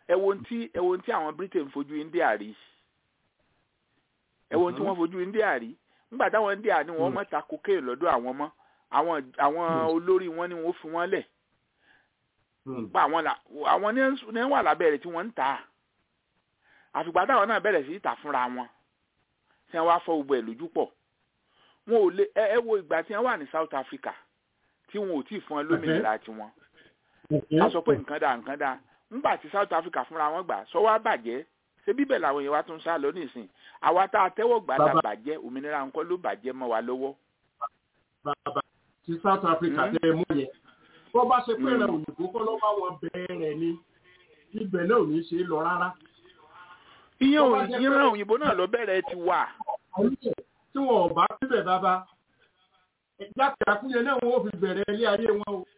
ẹ wo ohun tí ẹ wo ohun tí àwọn britain fojú india rí ẹ wo ohun tí wọ́n fojú india rí nígbà táwọn india ní wọ́n mọ̀ ta cocaine lọ́dọ̀ àwọn mọ́ àwọn àwọn olórí wọn ni wọ́n fi wọ́n lẹ̀ pa àwọn là àwọn ní ní wà lábẹ́ rẹ̀ tí wọ́n ń tà àfìgbà táwọn náà bẹ̀rẹ̀ sí í tà fúnra wọn tí wọ́n wá fọ́ gbogbo ẹ̀ lójú pọ̀ wọn ò lè ẹ ẹ wo ìgbà tí wọ́n wà ní south africa tí wọn ò tí ì fún ẹ lómìnira tiwọn a sọ pé nǹkan dáa nǹkan dáa ńgbà tí south africa fúnra wọn gbà sọ wá bàjẹ́ ṣé bíbẹ̀ làwọn èèyàn wá tún sá lọ nísìn àwa tá a tẹ́wọ́ gbà la bàjẹ́ òmìnira nǹkan ló bàjẹ́ mọ́ wa lọ́wọ́. bàbá ti south africa tẹ ẹ mú yẹn bó bá ṣe pé ẹ̀rọ òyìnbó kọ́ ló bá wọn bẹ̀rẹ̀ ni ibẹ̀ náà ò ní ṣe é lọ rárá. ìyẹn ìran òyìnbó náà ló bẹ̀rẹ̀ ti wà. tí wọn ò bá síbẹ̀ bàbá jáde àkúnyẹ náà wọn ò fi bẹ̀rẹ̀ ilé ayé wọn o.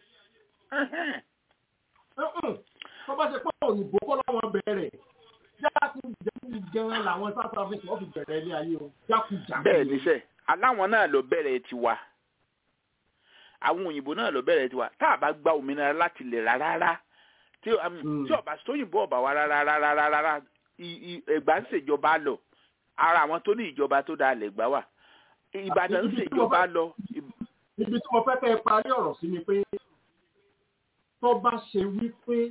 bó bá ṣe pé òyìnbó kọ́ ló wọn bẹ̀rẹ̀ jákujàku gan làwọn south africa wọn fi bẹ̀rẹ̀ ilé ayé wọn jákujàku. bẹ́ẹ̀ níṣẹ́ aláwọn náà ló bẹ̀rẹ̀ ti wà àwọn òyìnbó náà ló bẹ̀rẹ̀ tiwa tá a bá gba òmìnira láti lè rà rárá tí tí ọba sóyìnbó ọba wa rárá rárá rárá ẹgbà ń ṣèjọba lọ ara àwọn tó ní ìjọba tó dáa lè gbà wà ìbàdàn ń ṣèjọba lọ. ibi tí mo fẹ́ kẹ́ ẹ parí ọ̀rọ̀ sí ni pé tó bá ṣe wípé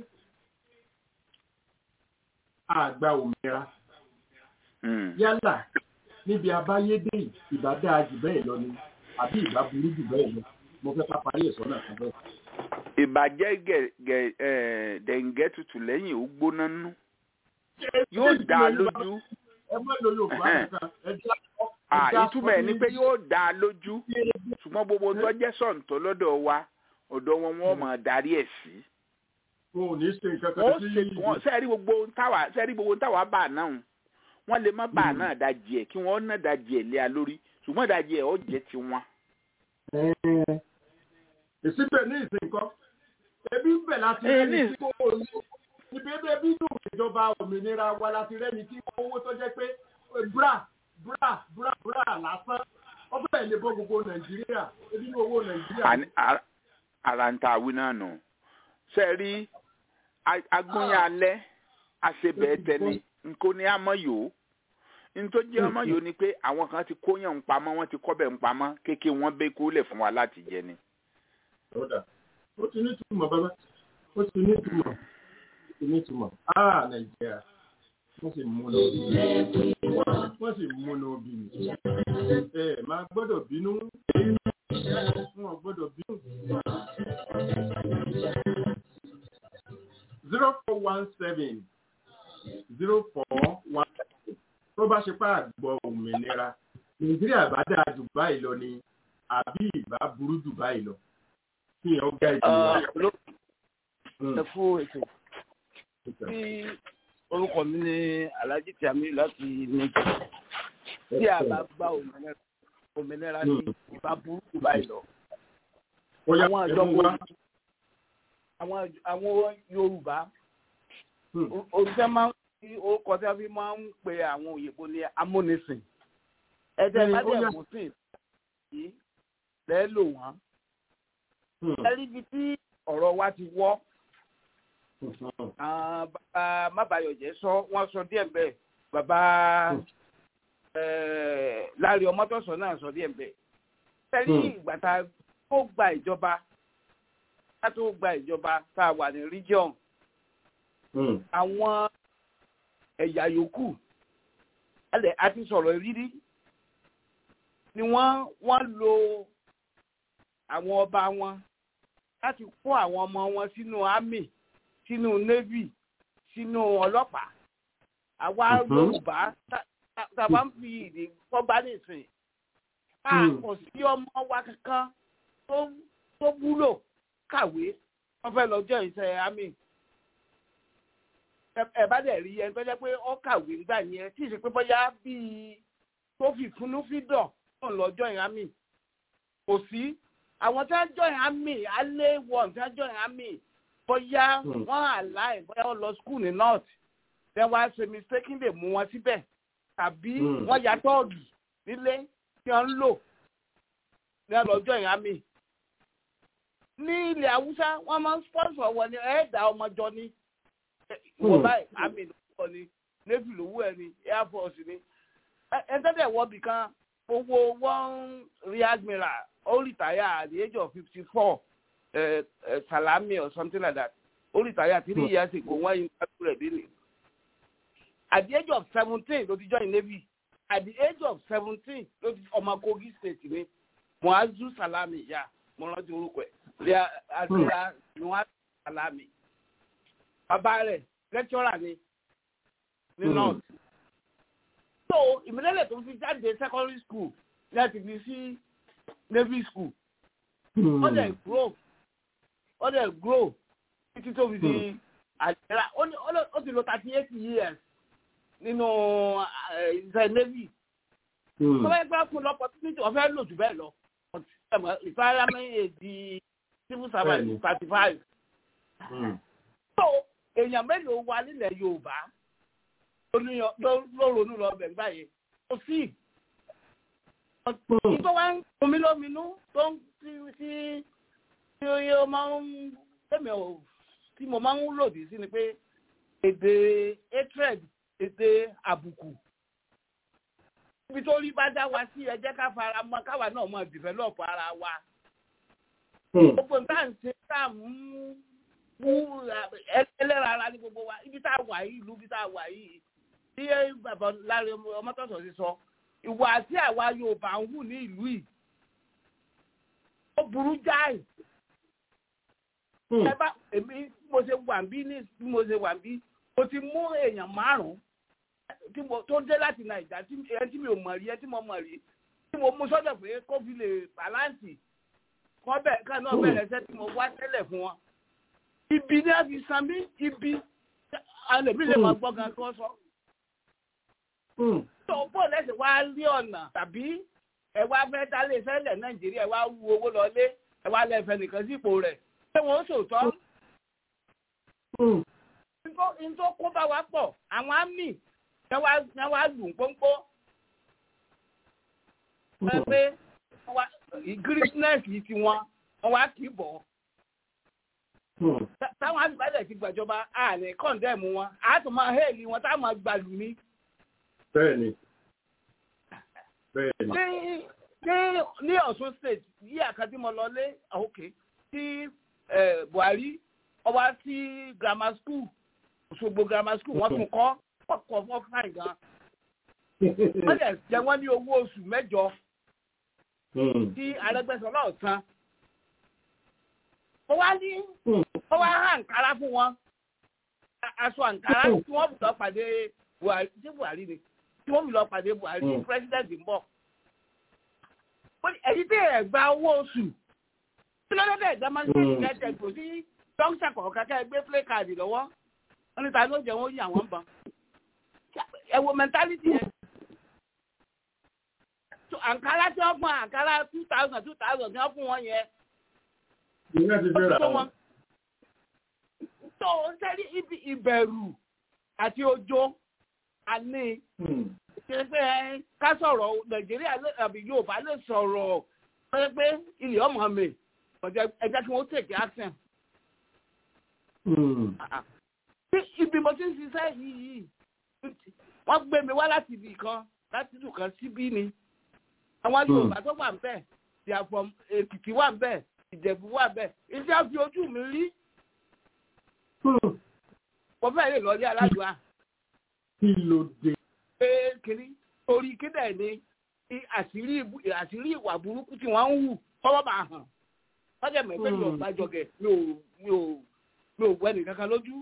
àgbà òmìnira yálà níbi abáyédè ìbá dáa jù bẹ́ẹ̀ lọ ni àbí ìbá burú jù bẹ́ẹ̀ lọ mo fẹ́ ká parí ẹ̀sọ́ náà kan bẹ́ẹ̀. ìbàjẹ́ dẹ̀ǹgẹ́ tutù lẹ́yìn ó gbóná nú yóò dá a lójú. ẹ má lo yorùbá kankan ẹ já ìtumọ̀ ẹ̀ ni pé yóò dá a lójú ṣùgbọ́n gbogbo tó jẹ́ sọ̀ǹtọ́ lọ́dọ̀ wa ọ̀dọ̀ wọn wọ́n máa darí ẹ̀ sí. wọn ò ní ṣe nǹkan kan wọ́n ṣe wọ́n sẹ́ẹ̀rí gbogbo táwa sẹ́ẹ̀rí gbogbo táwa bá náà wọ́n lè má bá náà dajì ẹ̀ kí wọ́n náà dajì ẹ̀ lé a lórí ṣùgbọ́n dajì ẹ̀ ó jẹ́ tiwọn ìsíbẹ̀ ní ìsìnkọ́ ebi ń bẹ̀ láti rẹ́ni tí kò ní ibi ebi ebi nù ìjọba òmìnira wa láti rẹ́ni tí owó tó jẹ́ pé bra bra bra bra lásán ọbẹ̀ lè bọ́ gbogbo nàìjíríà ebi ní owó nàìjíríà. ara ń ta àwìn náà nù ṣe rí agbóyan alẹ́ àṣebẹ̀ tẹni nǹkan ní àmọ́ yòó nítorí jẹ́ ọmọ yòó ni pé àwọn kan ti kóyàn ń pamọ́ wọ́n ti kọ́bẹ̀ ń pamọ́ kéèké wọ́n bẹ́ kó lẹ̀ fún wa láti jẹ ni ọ̀dà ó ti ní túmọ̀ bàbá ó ti ní túmọ̀ ó ti ní túmọ̀ áà nàìjíríà wọ́n sì mú lọ bí wọ́n sì mú lọ bí ẹ máa gbọ́dọ̀ bínú wọn gbọ́dọ̀ bínú. zero four one seven zero four one seven tó bá ṣe pa àgbọ̀ òmìnira nàìjíríà bá dáa jù báyìí lọ ni àbí ìbá burú jù báyìí lọ kí ẹ ó gá ìdí wa. ẹ fún ètò tí orúkọ mi ní alhaji tiami láti nìjẹ tí a bá gba òmìnira ní ìbá burúkú báyìí lọ. àwọn àjọpọ̀ àwọn yorùbá òṣìṣẹ́ máa ń fi orúkọ tí a fi máa ń pe àwọn òyìnbó ní amúnisìn ẹ̀jẹ̀ bá dẹ̀ kó sí yìí lẹ́ẹ̀ lò wọ́n ẹrí ibi tí ọ̀rọ̀ wa ti wọ́ bàbá mábàyọ̀jẹ́ sọ wọ́n sọ díẹ̀ bẹ́ẹ̀ bàbá láàrin ọmọtọ́sọ náà sọ díẹ̀ bẹ́ẹ̀ ẹrí ìgbà tá a tó gba ìjọba tá a tó gba ìjọba tá a wà ní region àwọn ẹ̀yà yòókù ẹlẹ́ àti sọ̀rọ̀ rírí ni wọ́n wọ́n lo àwọn ọba wọn láti kó àwọn ọmọ wọn sínú army sínú navy sínú ọlọ́pàá àwa yorùbá tàbá ń fi ìdè kọ́gbá nìsín a kò sí ọmọ wa kankan tó wúlò kàwé wọ́n fẹ́ lọ́jọ́ iṣẹ́ army ẹ bá dẹ̀ rí ẹni tó jẹ́ pé ó kàwé nígbà yẹn tí ì ṣe pé bóyá bíi tó fi fúnú fídọ̀ náà lọ́jọ́ ìhámì kò sí àwọn tí wọ́n join army alẹ́ wọ̀n tí wọ́n join army bóyá wọ́n àláì bóyá wọ́n lọ school ní north then wọ́n á ṣe mistake lè mú wọn síbẹ̀ tàbí wọ́n ya tọ́ọ̀gì nílé tí wọ́n ń lò ní ọ̀lọ́ join army. ní ilẹ̀ haúsá wọ́n máa ń sponsor wọn ní ẹ̀ẹ́dà ọmọjọ ni wọ́n báyìí àmì lówó ni navy lówó ẹ ni air force ni ẹ̀ẹ́dẹ́gbẹ̀ wọ́bì kan owó one rear admiral ó retire at the age of fifty four salami or something like that ó retire three years ago wọ́n yin kájú rẹ̀ dé ni at the age of seventeen ló ti join navy at the age of seventeen ló ti ọmọ kogi state ni muazu salami ya mo rántí orúkọ ẹ̀ rear admiral muazu salami bàbá rẹ̀ lecturer ni ní north. so ìmìlẹ́lẹ̀ tó fi jáde secondary school ní àti fi sí navy school. ó dẹ̀ grow ó dẹ̀ grow títí tó fi di àjẹrà ó ti lò thirty eight years nínú iṣẹ́ navy. tó bá yẹ pé fún opportunity ọ̀fẹ́ lò jù bẹ́ẹ̀ lọ ìfarahàn èdè civil servant thirty five. so èèyàn mélòó wà nílẹ̀ yorùbá ló ronú lọ bẹ̀ báyìí kò sí. Ìtọ́ wa ń omi lóminú tó ń tí tí tí ó máa ń tẹ̀mẹ̀ ò tí mo máa ń lòdì sí ni pé èdè hatred èdè àbùkù. Ibi tó rí bá dá wa sí ẹ jẹ́ ká fara mọ́ káwa náà mọ̀ develop ara wa. Gbogbo nǹkan ṣe tá à ń mú ẹlẹ́ra ara ní gbogbo wa ibi tá a wà yìí ìlú ibi tá a wà yìí tí bàbá láre ọmọtọ́sọ̀ ti sọ ìwà àti àwa Yorùbá ń hù ní ìlú yìí ó burú jáì ẹ bá èmi mo ṣe wà bí ní bí mo ṣe wà bí mo ti mú èèyàn márùn-ún tó dé láti Nàìjíríà ẹ tí mi ò mọ̀ rí ẹ tí mo mọ̀ rí tí mo mú sọ́dọ̀ pé kó fi lè bàláǹsì kọ́ bẹ́ẹ̀ ká náà bẹ̀rẹ̀ iṣẹ́ tí mo wá tẹ́lẹ̀ fún wọn ibi ní a fi san mí ibi alẹ́bí lè máa gbọ́ gan kí wọ́n sọ. tó bó lẹ́sẹ̀ wá rí ọ̀nà tàbí ẹ wá fẹ́ dálé sẹ́lẹ̀ nàìjíríà ẹ wá wú owó lọlé ẹ wá lẹ́fẹ̀ nìkan sípò rẹ̀ ṣé wọ́n sòótọ́. n tó kó bá wa pọ̀ àwọn àmì ẹ wá lù ń pọ́npọ́. ẹ pé greenness yìí ti wọn wọn wá kì í bọ̀ táwọn àgbàdẹ ti gbàjọba a lè kọ́ńdẹ̀mù wọn a tún máa hẹ́ẹ̀lì wọn táwọn máa gbàlù ní. bẹ́ẹ̀ni bẹ́ẹ̀ni. ní ní ní Ọ̀ṣun state yí àkàtí mo lọ lé òkè tí Buhari ọba sí grammar school Òṣogbo grammar school wọ́n tún kọ́ pọ̀pọ̀ fọ́ fáìn gan. wọ́n lè jẹ́ wọ́n ní owó oṣù mẹ́jọ tí Arẹ́gbẹ́ṣọlá ọ̀sán ó wá ní ó wá hàn àǹkárá fún wọn aṣọ àǹkárá tí wọ́n lọ pàdé buhari ṣé buhari ni tí wọ́n lọ pàdé buhari president ń bọ̀. èyí tí ẹ̀ gba owó oṣù tí ló dé ẹ̀gbẹ́ máa ń ṣe ìkẹ́tẹ̀ kò sí dókítà kọ̀ọ̀kan kẹ́ ẹ gbé play card lọ́wọ́ wọ́n ní ta ló jẹ́ wọ́n yí àwọn bàn. ẹ wo mentality yẹn. àǹkárá tí wọ́n fún àǹkárá two thousand two thousand tí wọ́n fún wọn yẹn ìyá ti fẹ́ ra wọn. tó ń sẹ́rí ibi ìbẹ̀rù àti ọjọ́ àní ṣe pé ká sọ̀rọ̀ nàìjíríà àbí yorùbá lè sọ̀rọ̀ pé pé ilé ọmọ mi ẹja kí wọ́n tètè action. ibi mo ti ń ṣiṣẹ́ yìí wọ́n gbé mi wá láti ibì kan láti ibì kan síbí ni àwọn yorùbá tó wà ń bẹ̀ ìyàfọ̀ èkìtì wà ń bẹ̀ ìjẹ̀bú wà bẹ́ẹ̀ iṣẹ́ fi ojú mi rí. mo fẹ́ lè lọ́ọ́lé aládùá. kí ló dé. pé kiri torí kíndẹ̀ ni àṣírí ìwà burúkú tí wọ́n ń hù kọ́wọ́ máa hàn. wọ́n jẹ́ mẹ́fẹ́ mi ò bá jọgẹ̀ mi ò mi ò mi ò wẹ́ nìkankan lójú.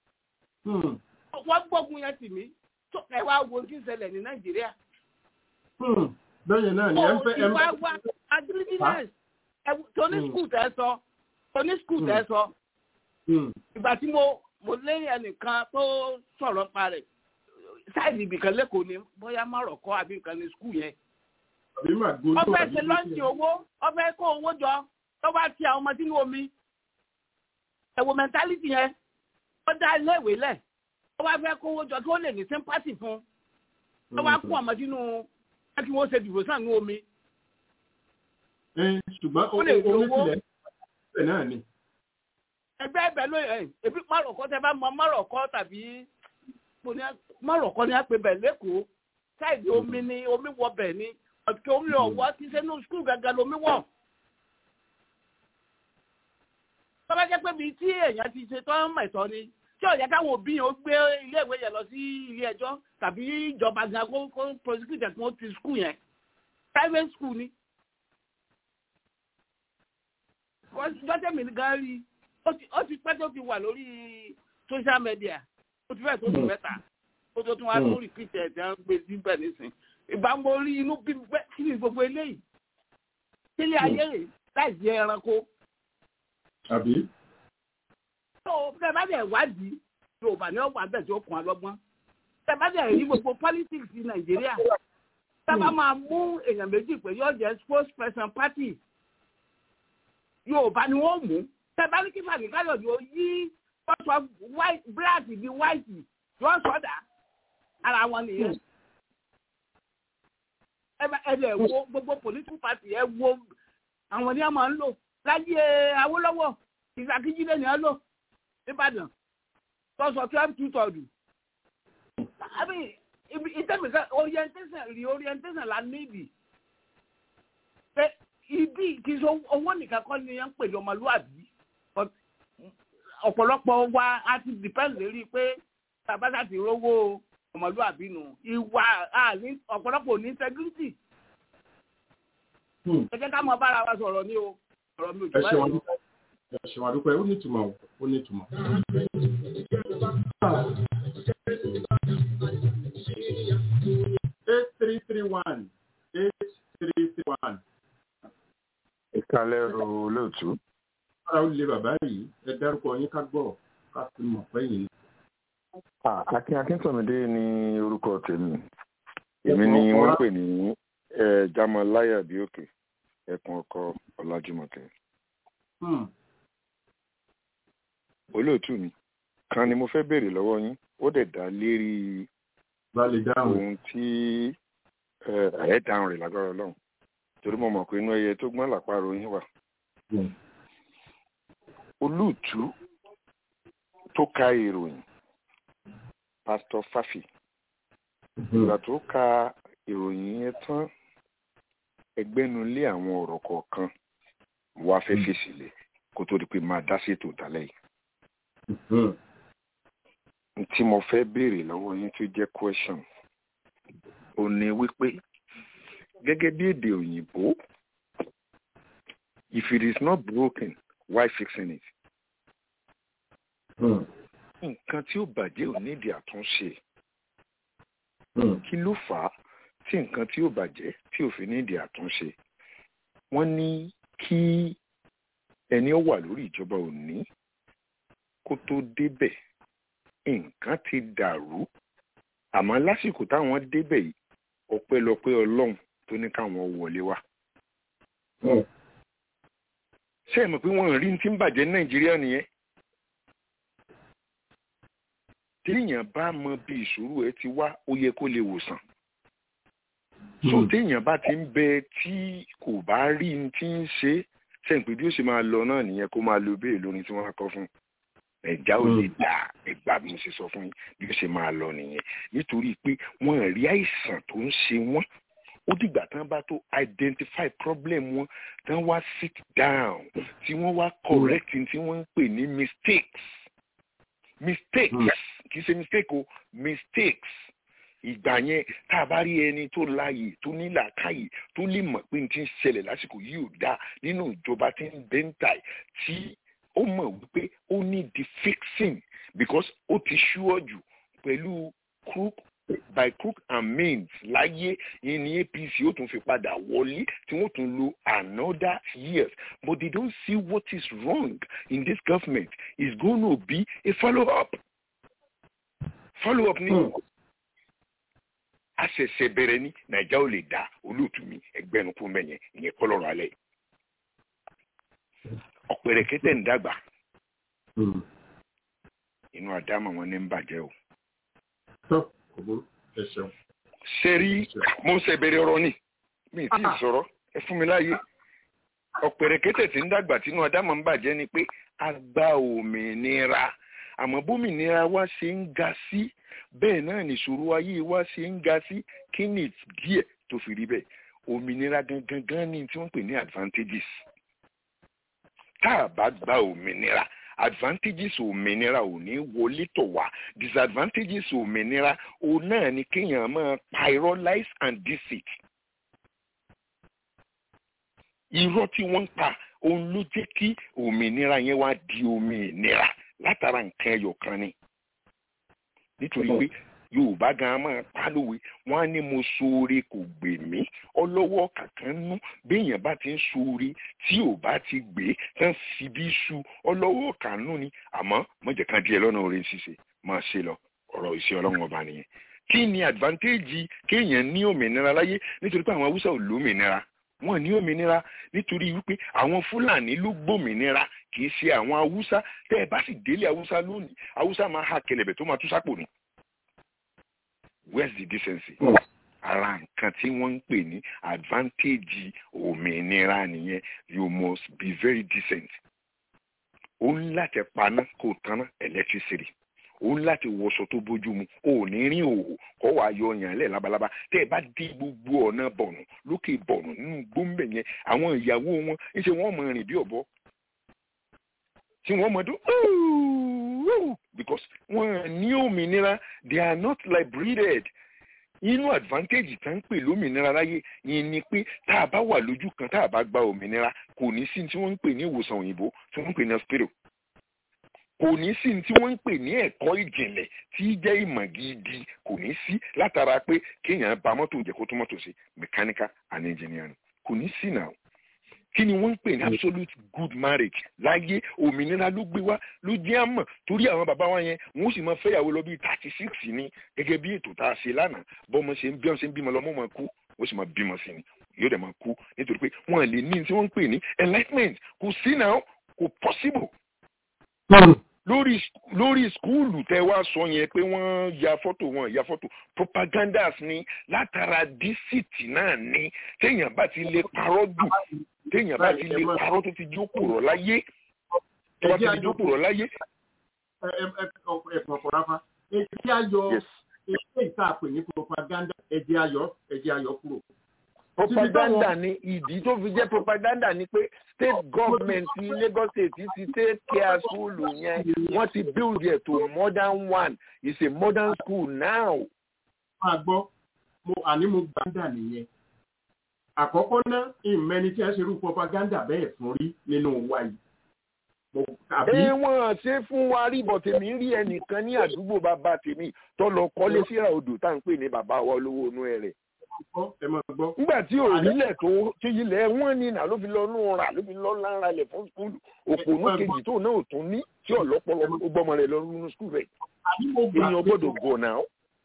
wọ́n gbógun yẹn tì mí ẹ wá wo kí n ṣẹlẹ̀ ní nàìjíríà. bẹ́ẹ̀ náà ni ẹ ń fẹ́ ẹ ń ìwà wa agribusiness tóní skul tẹ sọ tóní skul tẹ sọ ìgbà tí mo mo lé ẹnìkan tó sọ̀rọ̀ pa rẹ̀ sáìdì ibìkan lẹ́kọ̀ọ́ ni bóyá márọ̀kọ́ àbí nǹkan ní skul yẹn. ọfẹ́ ṣe lọ́ọ̀ṣì owó ọfẹ́ kó owó jọ tó bá ti àwọn ọmọ sínú omi ẹ̀wò mẹ́ntálítì yẹn ó dá iléèwé lẹ̀ tó bá fẹ́ kó owó jọ tó lè ní sympathy fún tó bá kó ọmọ sínú kí wọ́n ṣe dìbò sàn ní omi ṣùgbọ́n omi tilẹ̀ ẹ̀ náà ni. ẹgbẹ́ ẹbẹ̀ ló ẹ̀ ebi márùkọ́ tẹ bá mọ márùkọ́ tàbí márùkọ́ ni a pè bẹ̀ lẹ́kọ̀ọ́ sáìdì omi ni omi wọ bẹ̀ ni ọ̀kẹ́ omi ọ̀wọ́ ti sẹ́nu skul gàgà lomi wọ̀. tọ́lá jẹ́ pé bíi tí èèyàn ti ṣe tọ́ mẹ̀tọ́ ni tí ó yẹ káwọn òbí yẹn ó gbé iléèwé yẹn lọ sí ilé ẹjọ́ tàbí ìjọba gan kó kó prosecute kó ti skul yẹn private school ni. jọ́jẹ́ mi gan rí ó ti pẹ́ tó ti wà lórí social media ó ti fẹ́ tó dùn mẹ́ta ó tó tún wá tó repeat ẹ̀ tí wọ́n gbé síbẹ̀ nísìn ìbá mo rí inú bí bẹ́ẹ̀ kí ni gbogbo eléyìí sílé ayé rè láì jẹ́ ẹranko. àbí. tó bẹ́ẹ̀ bá dẹ̀ wádìí yorùbá ní ọgbà bẹ́ẹ̀ tí ó kún alọ́gbọ́n bẹ́ẹ̀ bá dẹ̀ rí gbogbo politics ní nàìjíríà sábà máa mú èèyàn méjì pé yóò jẹ́ spokesperson party yorùbá ni wọ́n mú bẹ́ẹ̀ bá ní kí fàmì káyọ̀dé ó yí wọ́n sọ black di white yóò sọ̀dà ara wọn nìyẹn ẹ̀dẹ̀ wo gbogbo political party ẹ̀ wo àwọn ni a máa ń lò láyé awólọ́wọ̀ ìgbàkíjílẹ̀ ni a lò nìbàdàn tọ́sọ̀ twelve two tọ́ọ̀dù. àbí ìtẹ́mìkà orientation reorientation la níbi pé ibi kì í sọ owó nìkan kọ́ ni yẹn ń pè ní ọmọlúwàbí ọ̀pọ̀lọpọ̀ wa a ti depend lérí pé tàbátà ti rówó ọmọlúwàbí nù ìwà ọ̀pọ̀lọpọ̀ ní integrity. ẹ jẹ́ ká mọ bára wa sọ̀rọ̀ ní o ọ̀rọ̀ mi ò jù báyìí lọ. ẹ ṣe wà dúpẹ́ ó ní ìtumọ̀ ó ní ìtumọ̀. eight three three one eight three three one. ìkàlẹ̀ ro olóòtú. ara ó lè bàbá yìí ẹ dárúkọ yín ká gbọ́ ká fi mọ̀ pé yìí. Akin Akíntọ̀mídé ni orúkọ tèmi. Èmi ni wọ́n pè ní Jamalaya Bíòkè, ẹkùn ọkọ Ọlájúmọ̀kẹ́. Olóòtú mi, kan ni mo fẹ́ béèrè lọ́wọ́ yín, ó dẹ̀ dá lérí ohun tí ẹ̀ dáhùn rẹ̀ lágbára Ọlọ́run. Torí mo mọ̀ pé inú ẹyẹ tó gbọ́n làpárò yín wà. Olóòtú tó ka ìròyìn pastor fafi ìgbà tó ka ìròyìn yẹn tán ẹgbẹ́nulé àwọn ọ̀rọ̀ kọ̀ọ̀kan wá fẹ́ fèsì lé kó tó di pé máa dá sí ètò ìtàlẹ́ yìí. tí mo fẹ́ béèrè lọ́wọ́ yín tó jẹ́ question ò ní wípé gẹ́gẹ́ bí èdè òyìnbó if it is not broken why fixing it? nǹkan tí ó bàjẹ́ ò nídìí àtúnṣe kí ló fà á tí nǹkan tí ó bàjẹ́ tí ò fi nídìí àtúnṣe wọ́n ní kí ẹni ó wà lórí ìjọba òní kó tó débẹ̀ nǹkan ti dàrú àmọ́ lásìkò táwọn débẹ̀ yìí ọpẹ́lọpẹ́ ọlọ́run tó ní káwọn wọlé wá. ṣé ẹ mọ̀ pé wọ́n rí ní tí ń bàjẹ́ ní nàìjíríà nìyẹn téèyàn bá mọ bí ìṣòro ẹ ti wá ó yẹ kó lè wòsàn so téèyàn bá ti ń bẹ tí kò bá rí n tí ń ṣe sẹ́ǹpé bí ó ṣe máa lọ náà nìyẹn kó máa lo béèrè lórí tí wọ́n á kọ́ fún ẹ̀já ò lè dà ẹgbà bí mo ṣe sọ fún yín bí ó ṣe máa lọ nìyẹn nítorí pé wọ́n rí àìsàn tó ń ṣe wọ́n ó dìgbà tán bá tó identify problem wọn tán wá sit down tí wọ́n wá correct tí wọ́n ń pè ní mistakes mistakes kì í ṣe mistake o mistakes ìgbà yẹn tá a bá rí ẹni tó láàyè tó ní làákàyè tó lè mọ̀ pé n ti ń ṣẹlẹ̀ lásìkò yìí ò dáa nínú ìjọba tí ń bẹ́ńtà tí ó mọ̀ wípé ó ní the fixing because ó ti ṣúọ́jù pẹ̀lú crook by crook and means láyé yìí ní apc ó tún fi padà wọlé tí wọ́n tún lo another years but they don't see what is wrong in this government is going to be a follow up follow up ni. Mm a ṣẹ̀ṣẹ̀ bẹ̀rẹ̀ ní nàìjà ò lè da olóòtú mi ẹgbẹnukú mẹyẹn ìyẹn kọlọrọ alẹ ọ̀pẹ̀rẹ̀ kẹtẹ̀ ń dàgbà inú àdámọ̀ wọn ní ń bàjẹ́ o. sẹ́rí mo ń ṣe bẹ̀rẹ̀ ọ̀rọ̀ ni mi ì tí ì sọ̀rọ̀ ẹ fún mi láàyè ọ̀pẹ̀rẹ̀ kẹtẹ̀ tí ń dàgbà tínú àdámọ̀ ń bàjẹ́ ni pé a gba òmìnira àmọ́ bómìnira wa ṣe ń ga sí bẹ́ẹ̀ náà nìṣòro ayé wa ṣe ń ga sí kí ni díẹ̀ tó fi rí bẹ́ẹ̀ òmìnira gangan gan ni tí wọ́n pè ní advantages tá a bá gba òmìnira advantages òmìnira ò ní wọlé tọ̀ wá disadvantages òmìnira òun náà ni kéèyàn máa pa irọ́ lies and deceit irọ́ tí wọ́n ń pa òun ló jẹ́ kí òmìnira yẹn wá di òmìnira látara nǹkan ẹyọ kan ni nítorí pé yorùbá gan máa pálówe wọn á ní mo ṣoore kò gbè mí ọlọ́wọ́ kankan nú béèyàn bá ti ń ṣoore tí ò bá ti gbé tán fi bí ṣu ọlọ́wọ́ kanú ni àmọ́ mọ̀jẹ̀ kan díẹ̀ lọ́nà oore ṣíṣe máa ṣe lọ ọ̀rọ̀ ìṣe ọlọ́run ọba nìyẹn kí ni advantage kéèyàn ní òmìnira láyé nítorí pé àwọn haúsá ò lómìnira wọn ní òmìnira nítorí wípé àwọn fúlàní ló gbòmìnira kì í ṣe àwọn haúsá tẹ ẹ bá sì délé haúsá lónìí haúsá máa ha kẹlẹbẹ tó máa tú sápò ni where's the decency ara nǹkan tí wọ́n ń pè ní advantage òmìnira nìyẹn you must be very decent ó ń láti paná kó tanná electricity ó ń láti wọṣọ tó bójú mu ó ní rí òwò kó wàá yọ ọyàn lẹ labalábá tẹ ẹ bá dé gbogbo ọ̀nà bọ̀nù lókè bọ̀nù nínú gbóǹbẹ̀ yẹn àwọn ìyàwó wọn ńṣe wọ́n mọ rìn bí ọ̀bọ tí wọ́n mọ dún because wọ́n ní òmìnira they are not liberated inú advantage tá ń pè lómìnira láyé yẹn ni pé tá a bá wà lójú kan tá a bá gba òmìnira kò ní sí tí wọ́n ń pè ní ìwòsàn òyìnbó tí wọ́n ń pè ní hospital kò ní sí tí wọ́n ń pè ní ẹ̀kọ́ ìjìnlẹ̀ tí jẹ́ ìmọ̀ gidi kò ní sí látara pé kéèyàn ba mọ́tò jẹ́ kó tó mọ́tò ṣe mechanical and engineering kò ní sí náà kí ni wọ́n ń pè ní absolute good marriage láyé òmìnira ló gbé wá ló jẹ́ àmọ̀ torí àwọn bàbá wa yẹn wọ́n sì máa fẹ́yàwó lọ bíi thirty six ni gẹ́gẹ́ bí ètò tá a ṣe lánàá bọ́mọ ṣe ń bí wọn ṣe ń bímọ lọ́mọ máa kú wọ́n sì máa bímọ sí ni yóò dẹ̀ máa kú nítorí pé wọ́n lè ní tí wọ́n ń pè ní enlightenment kò sí náà kò possible lórí lórí skúùlù tẹ wá sọ yẹn pé wọ́n ya fọ́tò wọn ya fọ́tò propagandas ni látara dísìtì náà ni téèyàn bá ti lè parọ́ jù téèyàn bá ti lè parọ́ tó ti jókòó rọ̀ láyé tó bá ti lè jókòó rọ̀ láyé. ẹ̀kọ́ ráfa ẹ̀jẹ̀ ayọ̀ ẹ̀jẹ̀ ìtàpè ní propaganda ẹ̀jẹ̀ ayọ̀ ẹ̀jẹ̀ ayọ̀ kúrò. propaganda ni ìdí tó fi jẹ́ propaganda ni pé state government ní lagos state ti take care school yẹn wọ́n ti build it to modern one it's a modern school now. máa gbọ́ mo àní mo gbàǹdà nìyẹn àkọ́kọ́ náà ìmẹ́ni tí a ṣe irú propaganda bẹ́ẹ̀ fún rí nínú wa yìí. ẹ wọ́n ṣe fún wa rí bọ̀ tèmi rí ẹnìkan ní àdúgbò bàbá tèmi tó lọ kọ́lé síra odò tá à ń pè ní bàbá wa olówó inú ẹ̀ rẹ̀ nígbà tí òrílẹ̀ tó tí ilẹ̀ wọ́n ní nà ló fi lọ nù ra ló fi lọ lára lẹ̀ fún skúlù òpònú kejì tó náà tún ní tí ọ̀lọ́pọ̀lọ́ ó gbọ́mọ rẹ̀ lọ nínú skúlù rẹ̀ èèyàn gbọ́dọ̀ gọ̀ náà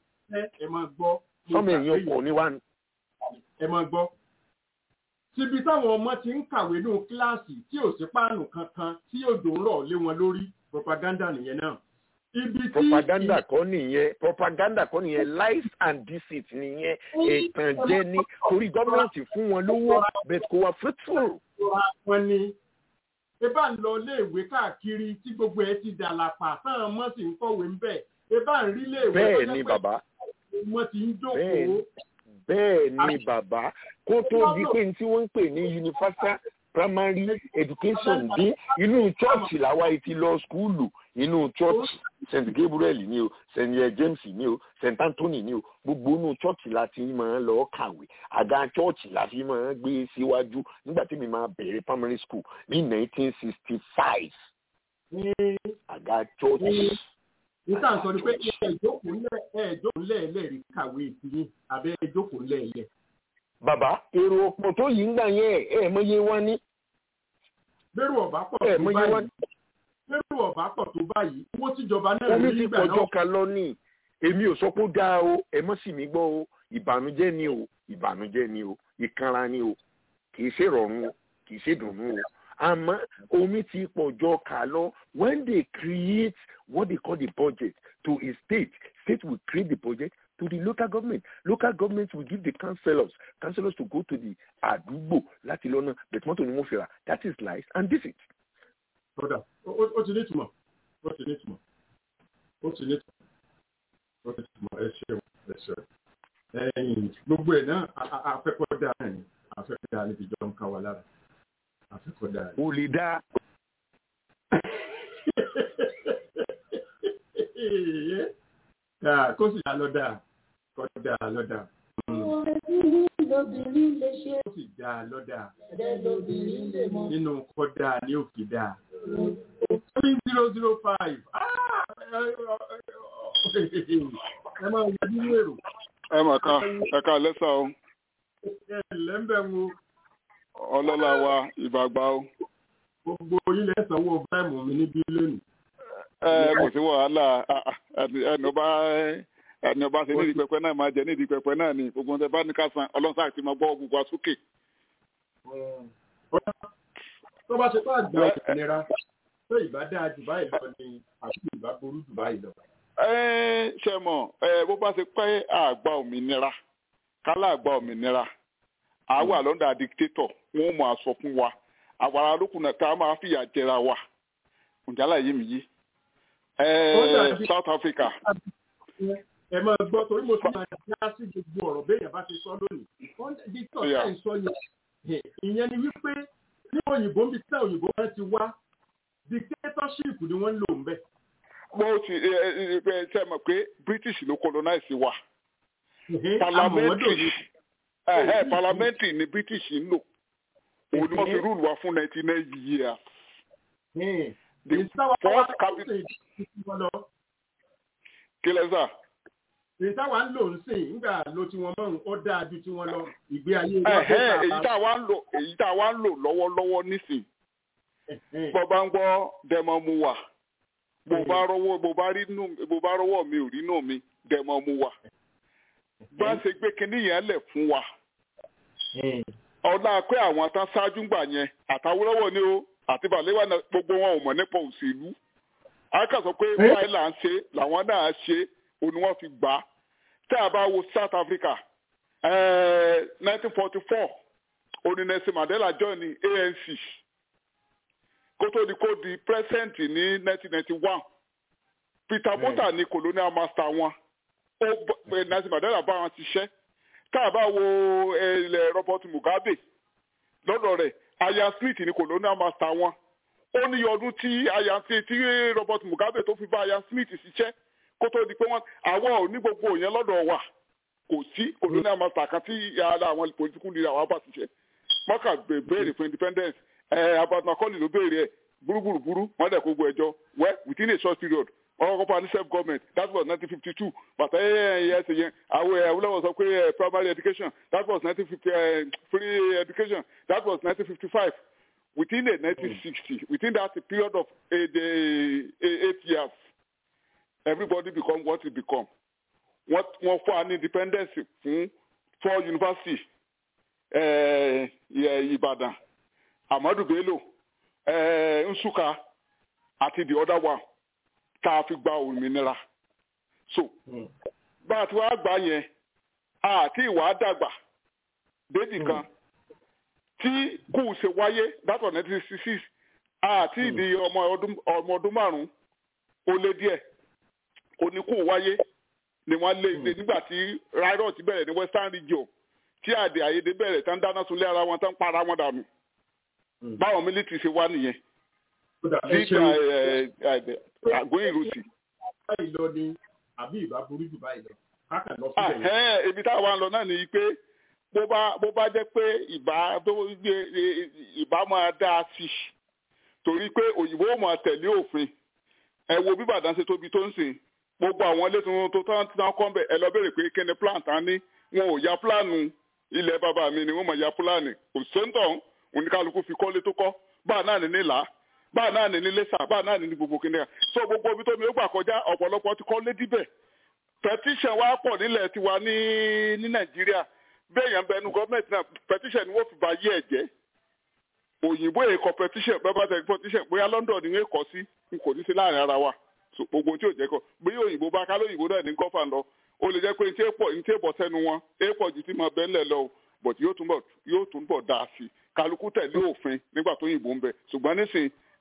sọmọ èèyàn kọ̀ ní wá ní. ẹ máa gbọ́ síbi táwọn ọmọ ti ń kàwé ní kíláàsì tí ò sí páànù kankan tí òjò ń rọ̀ lé wọn lórí propaganda nìyẹn náà propaganda kọ́ nìyẹn propaganda kọ́ nìyẹn lies and deceit nìyẹn ìtànjẹ ni torí gọ́ọ̀mẹ̀ntì fún wọn lówó but kò wá fruitful. wọn ni ebá ń lọ iléèwé káàkiri tí gbogbo ẹ ti dàlàpà táwọn ọmọ sì ń kọ̀wé ń bẹ̀ ebá ń rí iléèwé bẹ́ẹ̀ ni bàbá wọn ti ń jókòó. bẹ́ẹ̀ ni bàbá kó tó di pé tí wọ́n ń pè ní universal primary education bí inú chọ́ọ̀chì làwa ti lọ skúlù inú church st gabriel ni o st james ni o st anthony ni o gbogbo inú church la ti máa lọ kàwé àga church la fi máa gbé síwájú nígbà tí mi máa bẹ̀rẹ̀ primary school ní nineteen sixty five àga church. nígbà sọ ni pé ẹ̀ẹ́dókòó lẹ́ẹ̀lẹ́rìí kàwé ìtìyín àbẹ́ ẹ̀ẹ́dókòó lẹ́ẹ̀lẹ́. bàbá èrò ọ̀pọ̀ tó yìí ń gbà yẹn ẹ̀ mọ iye wọn ní. bẹ́rù ọ̀bá pọ̀ tó báyìí lérò ọ̀bá pọ̀ tó báyìí owó tíjọba náà omi ti pọ̀jọ́ kan lọ ní èmi ò sọ pé ó dáa o ẹ mọ́ sì mí gbọ́ o ìbànújẹ́ ni o ìbànújẹ́ ni o ìkanra ni o kì í ṣe rọrùn o kì í ṣe dùnú o àmọ́ omi ti pọ̀jọ́ kà lọ when they create what they call the budget to a state state will create the budget to the local government local government will give the councillors councillors to go to the àdúgbò láti lọ́nà bẹ̀tùmọ́tò ni wọ́n fi rà that is lies and deceit kódà ó ti ní ìtumọ̀ ó ti ní ìtumọ̀ ó ti ní ìtumọ̀ ó ti ní ìtumọ̀ ẹ ṣeun ẹ ṣeun ẹ̀yìn gbogbo ẹ̀ náà afẹ́kọ́ dáa náà ni afẹ́kọ́ dáa níbi ìjọ ń ká wa lára afẹ́kọ́ dáa. o lè dá. kó sì dá lọ́dà kó dá lọ́dà. lóbìnrin lè ṣe. kó sì dá lọ́dà. ẹ̀rẹ́ lóbìnrin lè mọ. nínú kó dáa ní òkè dáa. three zero zero five. ẹ máa wọ nínú èrò ẹ mà ká ẹ ká lẹ́sà o. ẹ lẹ́ńbẹ̀ wo. ọlọ́lá wa ìbàgbà o. gbogbo ilẹ̀ sanwó báìmù mi níbí lónìí. ẹ kò sí wàhálà ẹni ọba ẹni ọba ṣe nídìí pẹpẹ náà máa jẹ nídìí pẹpẹ náà ni gbogbo ọ̀sẹ̀ bá ní ká san ọlọ́sàn àti máa gbọ́ gbogbo àsókè. tó bá ṣe tó àgbà òmìnira tó ìbá dáa jù báyìí lọ ni àti ìbá burú jù báyìí lọ ṣe mọ̀ bó bá ṣe pẹ́ àgbà òmìnira kálá àgbà òmìnira àwa lọ́ndà dictator wọn mọ̀ àsọ fún wa àwàrà lókun náà ká máa fìyà jẹra wa ǹjálà yìí mi yí. South Africa. ẹ máa gbọ́ torí mo ti máa dá sí gbogbo ọ̀rọ̀ béèyàn bá ti sọ lónìí dictator ṣe ń sọ yẹn ìyẹn ni wípé ní òyìnbó ń bí tẹ́ òyìnbó wọn ti wá dictatorship ni wọ́n ń lò ń bẹ́ẹ̀ mo ti ṣe mọ̀ pé british ló colonize wa parliamentary parliamentary ni british ń lò òun ni wọ́n fi rúùlù wa fún ninety nine years the first capital kí lẹ sà. èyí táwa ń lò ń sìn nígbà ló tí wọn mọ̀rún ó dáa ju tí wọn lọ ìgbé ayé wa. èyí táwa ń lò èyí táwa ń lò lọ́wọ́lọ́wọ́ nísìn bọ́ bá ń gbọ́ dẹ́mọ̀ mu wà bó bá rọwọ́ bó bá rí nù bó bá rọwọ́ mi ò rí nù mi dẹ̀mọ́ mu wa bá ṣe gbé kinní yẹn lẹ̀ fún wa ọlá pé àwọn tán ṣáájú gbà yẹn àtàwọ́lọ́wọ́ ni ó àti bàlẹ́wà gbogbo wọn ò mọ̀ nípa òṣèlú a kà sọ pé báyìí là ń ṣe làwọn náà ṣe òun ni wọ́n fi gbà á tá a bá wo South Africa nineteen forty four òní Nelson Mandela join ní ANC kó tó di kó di president ní nineteen ninety one Peter Botha ní colonial master wọn ó Nelson Mandela bá wọn ṣiṣẹ́ tá a bá wo ilẹ̀ Robert Mugabe lọ́dọ̀ rẹ̀ Ian Smith ní colonial master wọn ó ní ọdún tí Ian tí Robert Mugabe tó fi bá Ian Smith ṣiṣẹ́ kó tó di pé wọ́n àwọn ò ní gbogbo yẹn lọ́dọ̀ wa kò sí colonial master kan tí ara àwọn political leader wa bá ṣiṣẹ́ mọ́kà béèrè fún independence about Macaulay ló béèrè ẹ burúburúburú wọn dẹ kó gbọ ẹjọ́ well within a short period wọn kọ́kọ́ pa ní self government that was nineteen fifty two bàtà ẹyẹ ẹsẹ yẹn àwọn Awólọ́wọ̀ sọ pé primary education that was nineteen fifty free education that was nineteen fifty five within a nineteen sixty within that period of eight, eight years everybody become what he become wọ́n wọ́n fún wa ní independence fún four university Ìbàdàn Amadu Bello Nsukka àti the other one tá a fi gba òmìnira so bá a ti wá gbà yẹn àti ìwà dàgbà déjì kan tí kù ṣe wáyé that was nineteen sixty six àti ìdí ọmọ ọdún márùn-ún ó lé díẹ̀ oníkù wáyé ni wọ́n lé nígbà tí riot bẹ̀rẹ̀ ní western region tí àdè àyèdè bẹ̀rẹ̀ tán dáná sunlé ara wọn tán para wọn dànù báwọn mílítì ṣe wá nìyẹn nígbà àgóyìn rúsì. báyìí lọ ni àbí ìbá burú jù báyìí lọ káàkiri lọ síbẹ̀ yẹn. ibi táwa ń lọ náà ni pé bó bá bó bá jẹ́ pé ìbá tó gbé ìbá máa dá a sí torí pé òyìnbó máa tẹ̀lé òfin ẹ wo bí Ìbàdàn ṣe tóbi tó ń sìn gbogbo àwọn ilé tuntun tó tán tán kọ́ bẹ̀ ẹ lọ béèrè pé kí ni plan tán ní wọn ò ya pílánù ilẹ̀ bàbá mi ni wọ́n mọ̀ ya pílánù kò sóńtọ̀ oníkálukú fi kọ́lé tó kọ́ báà náà ní nílà báà náà ní nílé sà báà náà ní ní gbogbo kìnìyà so gbogbo ibi tó mi ó gbà kọjá ọ̀pọ̀lọpọ̀ ti kọ́lé díbẹ̀ petition wa pọ̀ nílẹ̀ tiwa ní ní Nàìjíríà bẹ́ẹ̀ yẹn bẹnu gọ́ọ̀mẹ̀ntì náà petition ni wọ́n fi ba yé ẹ̀ jẹ́ òyìnbó èkó petition bẹ́ẹ̀ bá tẹ̀ petition bóyá London ni wọ́n kọ́ sí n kò ní sí láàrin ara wa so gbogbo tí ò jẹ́ kọ́ bí òyìnbó bá kálọ̀ òyìnbó náà ní gọ́fà lọ ó lè jẹ́ pé ní tí èèpọ̀ ní tí èèpọ̀ sẹ́nu wọn èèpọ̀ ju ti máa bẹ́ẹ̀ lẹ̀ lọ but yóò túnbọ̀ yóò túnbọ̀ dáa sí i kálukú tẹ̀lé òfin nígbà tó yìnbó ń bẹ ṣùgbọ́n nísìn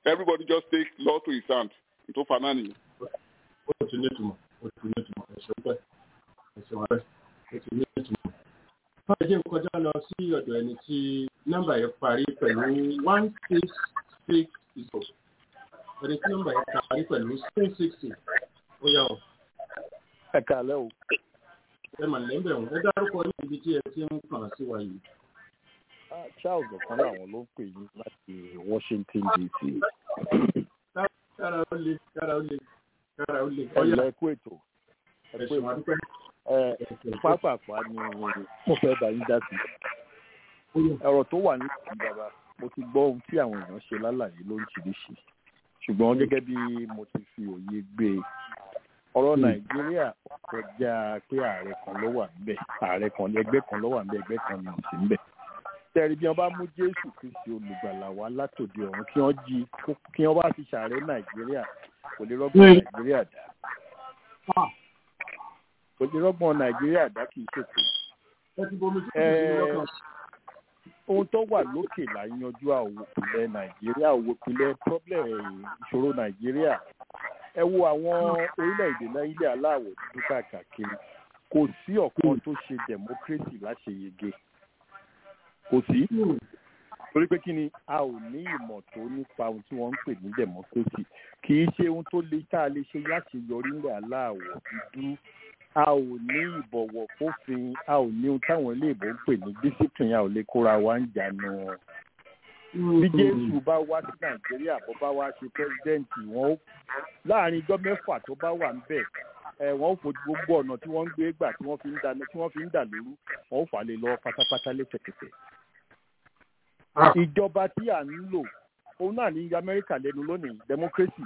everybody just take law to his hand tó fa náà nìyẹn. ó ti ní ìtumọ̀ ó ti ní ìtumọ̀ ẹ̀ṣẹ̀ pẹ́ ẹ̀ṣẹ̀ wọn pẹ́ ó ti ní ìtumọ̀. báyìí jẹ́ kọjá lọ sí ọ̀dọ̀ ẹni tí nọ́mbà yẹn parí pẹ̀lú one six six zero ẹni tí nọ́mbà yẹn parí pẹ̀lú six sixty ó yà ọ́. ẹ kàlẹ́ o. ẹ mà lẹ́ńbẹ̀ wọn ẹ dárúkọ ní ibi tí ẹ ti ń kàn sí wa yìí. charles ọ̀kan làwọn ló ń pè yín láti washington dc. kára ó le kára ó le kára ó le. ẹ̀yà ẹ̀kú ètò ẹ̀kú ètò pápápá ni mo fẹ́ bá yín dá sí. ọ̀rọ̀ tó wà nípa ìjọba mo ti gbọ́ ohun tí àwọn èèyàn ṣe lálàyé lóríṣiríṣi ṣùgbọ́n gẹ́gẹ́ bí mo ti fi òye gbé e ọ̀rọ̀ nàìjíríà kọjá pé ààrẹ kan ló wà níbẹ̀ ààrẹ kan ẹgbẹ́ kan ló wà níbẹ̀ ẹgbẹ́ kan ní òsì níbẹ̀ tẹ̀rí bí wọ́n bá mú jésù kristi olùgbàlà wá látòdì ọ̀run kí wọ́n jí kí wọ́n bá fi ṣàárẹ̀ nàìjíríà kò lè rọ́gbọ́n nàìjíríà dá kò lè rọ́gbọ́n nàìjíríà dá kì í ṣètò ohun tó wà lókè là ń yanjú àwòpilẹ̀ nàìjíríà àwòpilẹ̀ problem ìṣòro nàìjíríà ẹ wo àwọn orílẹ̀-èdè ilẹ̀ aláwọ̀ dúdú káàkiri kò sí ọ̀kan tó ṣe democracy láṣeyege kò sí torí pé kí ni a ò ní ìmọ̀ tó nípa ohun tí wọ́n ń pè ní democracy kì í ṣe ohun tó le tá a lè ṣe láti yọrí ilẹ̀ aláwọ̀ dúdú a ò ní ìbọ̀wọ̀ fófin a ò ní ohun táwọn iléèbó ń pè ní discipline a ò lè kóra wa ń jánu bí jésù bá wá sí nàìjíríà bó bá wá ṣe pẹ́sidẹ́ǹtì wọn ó láàrin ijọ́ mẹ́fà tó bá wà ń bẹ̀ ẹ̀ wọ́n ó fojú gbogbo ọ̀nà tí wọ́n ń gbé gbà tí wọ́n fi ń dà tí wọ́n fi ń dà lóru wọ́n ó fà lè lọ pátápátá lẹ́sẹ̀kẹsẹ̀. ìjọba tí à ń lò òun náà ní amẹ́ríkà lẹ́nu lónìí democracy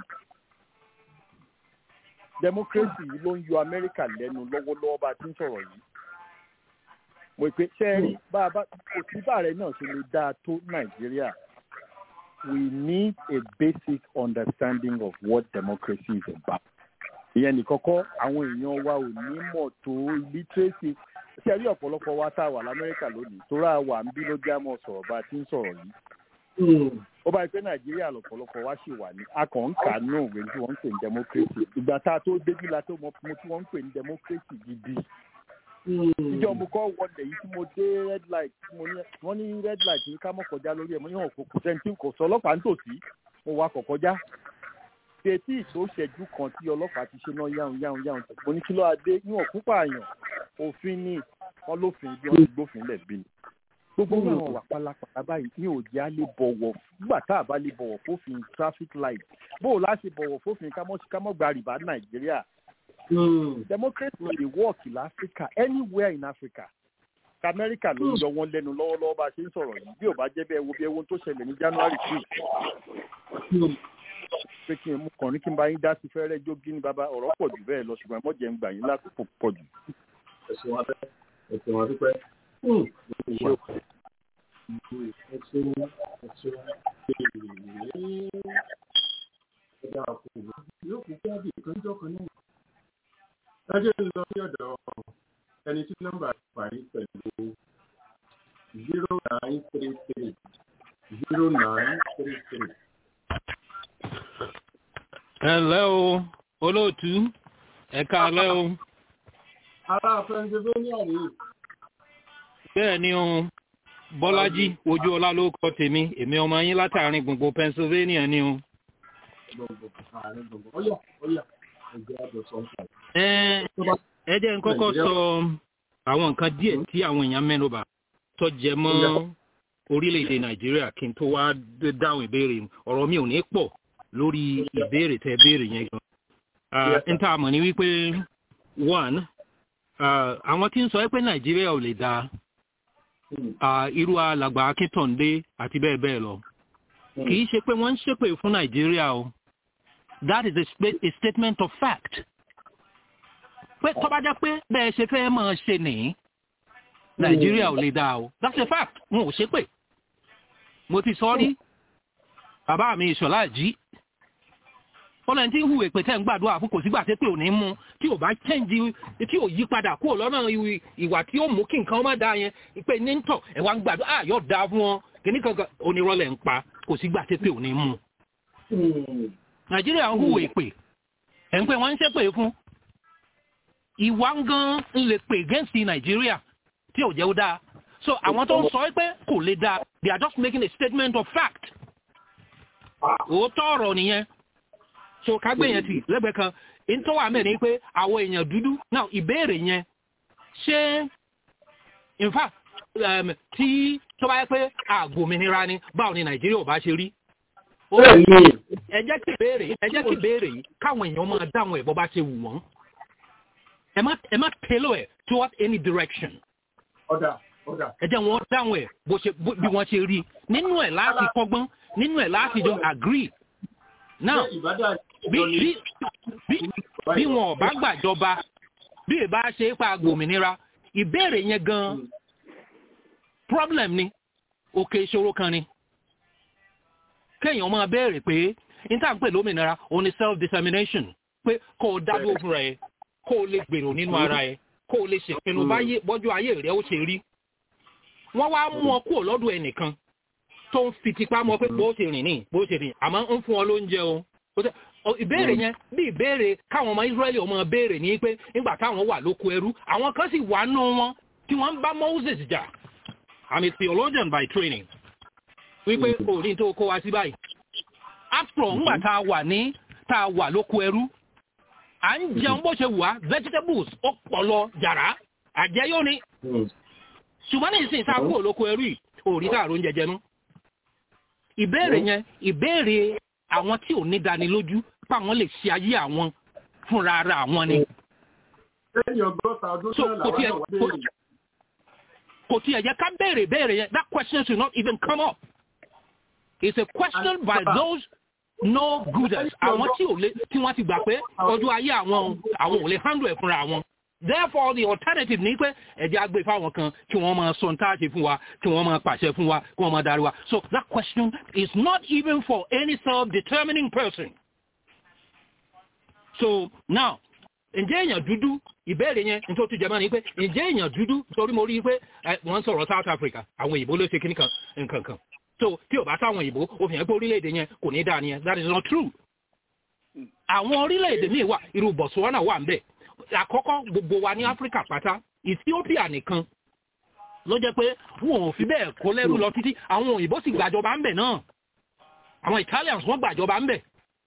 democracy yìí ló ń yọ amẹ́ríkà lẹ́nu lọ́wọ́lọ́wọ́ bá a ti ń sọ̀rọ̀ yìí mo pe sẹ́ẹ̀rì bá a bá òtíbà rẹ̀ náà ṣe lè dáa tó nàìjíríà we need a basic understanding of what democracy is about. ìyẹn nìkan kọ́ àwọn èèyàn wa ò ní mọ̀ tó literacy sẹ́ẹ̀rì ọ̀pọ̀lọpọ̀ wa tá a wà lamẹ́ríkà lónìí tóra wà ń bí ló já mọ́ sọ̀rọ̀ bá a ti ń sọ̀rọ̀ yìí ó bá yẹ pé nàìjíríà lọ̀pọ̀lọpọ̀ wá sì wà ní akọ̀ǹkà náà òwe tí wọ́n ń pè ní democracy ìgbà tá a tó débi la tó mọ tí wọ́n ń pè ní democracy gidi ìjọ mo kọ́ wọlé yìí tí mo dé red light mo ní wọ́n ní red light ní ká mọ̀ kọjá lórí ẹ̀ mo ní hàn kò sẹ́ńtì kò sọ ọlọ́pàá nítòsí mo wá kọ̀ kọjá tètè tó ṣẹ́jú kan tí ọlọ́pàá ti ṣe náà yáhùn yáhùn yáhùn mo ní kí ló adé níwọ̀n púpọ̀ àyàn òfin ní wọ́n lófin bí wọ́n ti gbófin lẹ̀ bí ni gbogbo àwọn wà pálapàla báyìí ní òjì á lè bọ̀wọ̀ nígbà tá a bá lè bọ̀wọ̀ fófin traffic light bó o láṣẹ bọ̀wọ̀ fófin kámọ́ gba rìbá nàìjíríà democracy dey work in africa anywhere in africa amẹ́ríkà ló ń yọ wọ́n lẹ́nu lọ́wọ́lọ́wọ́ bá a ṣe ń sọ̀rọ̀ yìí bí ò bá jẹ́ bẹ́ẹ̀ wo bí ewu tó ṣẹlẹ̀ ní january two pé kí n mú kàn ní kí n bá yín dá sí fẹ́rẹ́ jógí ní bàbá ọ̀rọ̀ pọ̀ jù bẹ́ẹ̀ lọ ṣùgbọ́n ẹ̀mọ́jẹ̀ ń gbà yín lákòókò pọ̀ jù. ẹ̀sìn wa bẹ́ẹ̀ ẹ̀sìn wa dúpẹ́ yóò kú kí ábì ìkànjọ́ kan náà. Lájẹ́ ń lọ sí ọ̀dọ̀ ẹni tí nọ́mbà parí pẹ̀lú zero nine three three zero nine three three. ẹ ǹlẹ́ o olóòtú ẹ káalẹ́ o. ará pennsylvania rèé. bẹ́ẹ̀ ni o bọ́lájí ojú ọlá ló kọ tèmi èmi ọmọ yín látàrin gbùngbùn pennsylvania ni o. ẹ jẹ́ n kọ́kọ́ sọ àwọn nǹkan díẹ̀ tí àwọn èèyàn mẹ́nuba tó jẹ mọ́ orílẹ̀-èdè nàìjíríà kí n tó wá dáhùn ìbéèrè ọ̀rọ̀ mi ò ní pọ̀ lórí ìbéèrè tẹ béèrè yẹn gan. n ta mọ̀ ní wípé one àwọn tí ń sọ pé nàìjíríà ò lè dáa irú alàgbà akíntọ̀ǹdé àti bẹ́ẹ̀ bẹ́ẹ̀ lọ kì í ṣe pé wọ́n ń ṣépè fún nàìjíríà o that is a, a statement of fact pé tó bá jẹ́ pé bẹ́ẹ̀ ṣe fẹ́ máa ṣe nìyí nàìjíríà ò lè dáa o that's a fact wọn ò ṣépè mo ti sọ rí bàbá mi ìṣọ̀lá jí fọlọ́n tí ń hùwẹ̀ pé tẹ́ ń gbàdúrà fún kò sígbà tí pé ò ní mú tí ò bá chẹ́ǹjì tí ò yí padà kúrò lọ́nà ìwà tí ó mú kí nǹkan má dáa yẹn pé ní ń tọ̀ ẹ̀ wá ń gbàdúrà á yóò dáa fún wọn kìíní kankan onírọ́lẹ̀ ń pa kò sígbà tí pé ò ní mú. nàìjíríà ń hùwà èpè ẹ̀ ń pè wọ́n ń ṣépè fún ìwà ń gan ń lè pè against nàìjíríà tí ò jẹ́ ó dáa so àwọn tó ń sọ pé kò lè dáa they are just making a statement of fact òótọ́ ọ̀rọ̀ nìyẹn so kágbé yẹn ti lẹ́gbẹ̀ẹ́ kan nítorí wà mẹ́rin pé àwọn èèyàn dúdú now ìbéèrè yẹn ṣé in fact um, tí tó bá yẹ pé àgòmìnira ni báwo ni nàìjíríà ò bá ṣe rí ẹ jẹ́ kí béèrè ẹ jẹ́ kí béèrè yìí káwọn èèyàn máa dáhùn ẹ̀ bọ́ bá ṣe wù wọ́n ẹ má ẹ má tailor ẹ̀ towards any direction ọ̀dà ọ̀dà. ẹ jẹ́ wọn dáhùn ẹ̀ bó ṣe bí wọ́n ṣe rí nínú ẹ̀ láti kọ́gbọ́n nínú ẹ̀ láti jọ agree now bí bí bí bí wọn ò bá gbàjọba bí ìbá ṣe é pa gbòmìnira ìbéèrè yẹn gan problem ni òkè ìṣòro kan ni kéèyàn máa béèrè pé níta ń pè lómìnira òun ni self determination pé kó o dá dúró fúnra ẹ kó o lè gbèrò nínú ara ẹ kó o lè ṣèpinnu báyé bọ́jú ayé rẹ ó ṣe rí wọ́n wá mú ọ kúrò lọ́dọ̀ ẹnìkan tó ń fi tipá mọ pé bó ṣe rìn ní bó ṣe rìn àmọ́ ń fún ọ lóúnjẹ o ìbéèrè yẹn bí ìbéèrè káwọn ọmọ israẹli ọmọ béèrè ní pé nígbà táwọn wà lóko ẹrú àwọn kan sì wà nù wọn tí wọ́n ń bá moses jà i'm a theologian by training wípé òní tó kó wa sí báyìí after ńgbà tá a wà ní tá a wà lóko ẹrú à ń jẹun bó ṣe wà vegetables ó pọ̀ lọ jàrá àjẹyó ni ṣùgbọ́n ní ìsìn tá a kúrò lóko ẹrú yìí òrí tá a ro ń jẹjẹ nú ìbéèrè yẹn ìbéèrè àwọn tí ò ní dánilójú páwọn lè ṣe ayé àwọn fúnra ara àwọn ni. lẹ́yìn ọgọ́ta ọdún so náà kò làwọn tiẹ̀ náà wà béèrè. kò tiẹ̀ yẹ ká béèrè béèrè yẹn that question should not even come up. it's a question by those no gooders àwọn tí ò lè tí wọ́n ti gbà pé ọjọ́ ayé àwọn àwọn ò lè handle ẹ̀ fúnra àwọn. therefore the alternative ni pé ẹ̀jẹ̀ á gbé fáwọn kan kí wọ́n máa sọ ntáà ṣe fún wa kí wọ́n máa pàṣẹ fún wa kí wọ́n máa darí wa so that question is not even for any self-determining person. so now ǹjẹ́ èèyàn dúdú ìbéèrè yẹn nítorí tó jẹmọ́ ni pé ǹjẹ́ èèyàn dúdú torí mo rí i pé ẹ, wọ́n ń sọ̀rọ̀ South Africa àwọn òyìnbó ló ṣe kíní kan nǹkan kan so tí ò bá sáwọn òyìnbó ó fi hàn pé orílẹ̀-èdè yẹn kò ní dáa nìyẹn that is not true. àwọn orílẹ̀-èdè míì wà irú Botswana wà ń bẹ̀ àkọ́kọ́ gbogbo wa ní Áfíríkà pátá Ethiopia nìkan ló jẹ́ pé wọn ò fi bẹ́ẹ̀ kó lẹ́rú lọ títí àwọn òyìnbó sì gbàjọba ń bẹ̀ náà àwọn Italians wọ́n gbàjọba ń bẹ̀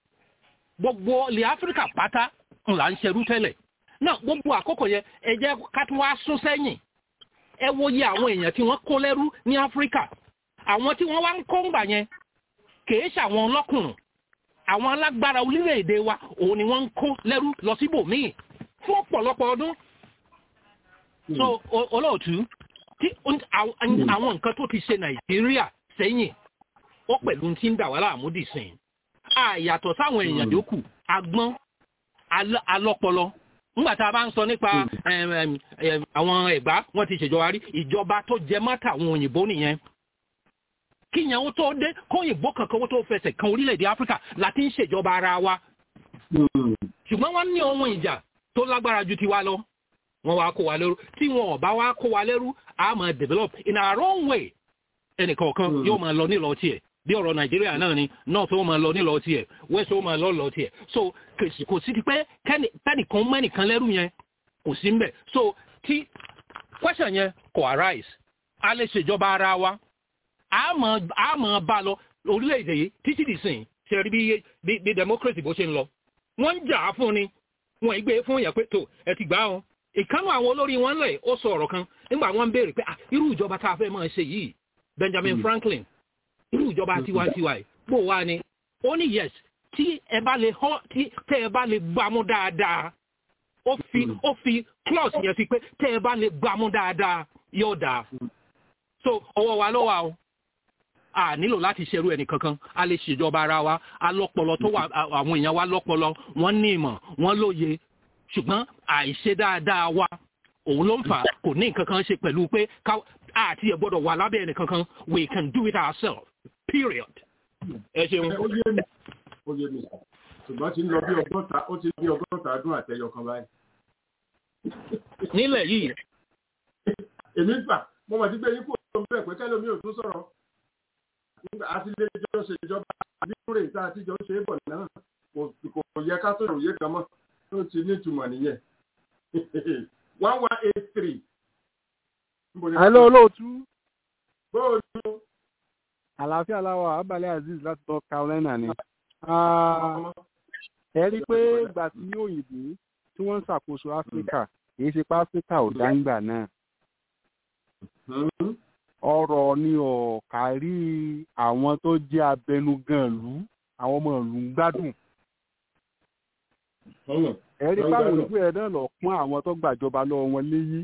gbogbo ilẹ̀ Áfíríkà pátá ńlá ń ṣerú tẹ́lẹ̀ náà gbogbo àkókò yẹn ẹ jẹ́ ká tún wá sún sẹ́yìn ẹ wo iye àwọn èèyàn tí wọ́n kó lẹ́rú ní Áfíríkà àwọn tí wọ́n wá ń kó ńgbà yẹn kìí ṣàwọn ọlọ́kùnrin àwọn alágbára orílẹ̀-èdè wa òun ni wọ́n ń kó lẹ́rú lọ síbòmíì fún ọ̀pọ̀lọpọ̀ ọdún so o- olóòtú tí ó- àwọn àwọn nǹkan tó ti ṣe Nàìjíríà sẹ́yìn ó pẹ̀lú tí ń dà wá láàmú dìsìn àyàtọ̀ sáwọn èèyàn yòókù agbọ́n al- alọ́pọlọ nígbà tá a bá ń sọ nípa em, em, em, àwọn ẹ̀gbá wọ́n ti ṣèjọba rí ìjọba tó jẹ mọ́tà àwọn òyìnbó nìyẹn kíyàn ó tó dé kóyìnbó kankan ó tó fẹsẹ̀ kan orílẹ̀-èdè áfíríkà láti ń ṣèjọba ara wa ṣùgbọ́n wọ́n ní ohun ìjà tó lágbára ju tiwa lọ wọ́n wá kó wa lẹ́rú tí wọn ò bá wá kó wa lẹ́rú a máa develop in our own way ẹnìkọ̀ọ̀kan yóò máa lọ nílọ tiẹ̀ bí ọ̀rọ̀ nàìjíríà náà ni north ó máa lọ nílọ tiẹ̀ west ó máa lọ lọ tiẹ̀ so kò sí- kò sí ti pé kẹ́ni- kẹ́nìkan mẹ́nìkan lẹ́rú yẹn kò sí mbẹ̀ so tí question yẹn kò arise a lè ṣèjọba ara wa a mọ̀ a mọ̀ bá lọ orílẹ̀-èdè yìí títí di sìn ṣe rí bí bí bí democracy bó ṣe ń lọ wọ́n ń jà á fún ni wọ́n ì gbé fún yẹn pé tó ẹ ti gbà ọ́ ìkánú àwọn olórí wọn lẹ̀ ó sọ ọ̀rọ̀ kan nígbà wọ́n ń béèrè pé ah irú ìjọba tá a fẹ́ máa ṣe yìí Benjamin Franklin irú ìjọba tiwantiwa yìí bó wá ni ó ní yes tí ẹ bá lè họ́ tí tẹ́ ẹ bá lè gbámú dáadáa ó fi ó fi clause yẹn fi pé tẹ́ ẹ bá lè gbámú dáadáa yóò dáa so ọwọ́ wa ló wà o a nílò láti ṣerú ẹnì kankan a lè ṣèjọba ara wa a lọ́pọlọ tó wà a- àwọn èèyàn wa lọ́pọlọ wọ́n ní ìmọ̀ wọ́n lóye ṣùgbọ́n àìṣe dáadáa wa òun ló ń fà á, kò ní nǹkan kan ṣe pẹ̀lú pé ká àti ẹ̀ gbọ́dọ̀ wà lábẹ́ ẹnì kankan we can do it ourselves period. ẹ ṣeun. ó yé mi ó yé mi ṣùgbọ́n ti ń lọ bí ọgọ́ta ó ti bí ọgọ́ta ọdún àtẹyọ kan báyìí. nílẹ̀ yìí èmi gbà mo mọ̀ sí pé yín kò tó bẹ́ẹ̀ pé kẹ́lómi ò tún sọ̀rọ̀ nígbà àti ilé ìjọ ṣèjọba nínú rẹ̀ tá a ti jọ ṣe é bọ̀ náà kò yẹ ká tó ìròyìn kan mọ́ tó ti nítumọ̀ nìyẹn one one eight three. Hello olóòtú. Bóòlù. Àlàáfíà láwọ̀ Abalẹ̀ Azeez láti tọ́ Carolina ni. Ẹ rí i pé ìgbà tí òyìnbó tí wọ́n ń ṣàkóso Áfíríkà kìí ṣe pé Áfíríkà ò dáńgbà náà. Ọ̀rọ̀ ni ọ̀kárí àwọn tó jẹ́ abẹnugan ìlú àwọn ọmọ ìlú ń gbádùn. Ẹ rí i pé àwọn òyìnbó ẹ̀ náà lọ pọ́n àwọn tó gbàjọba lọ́wọ́ wọn léyìí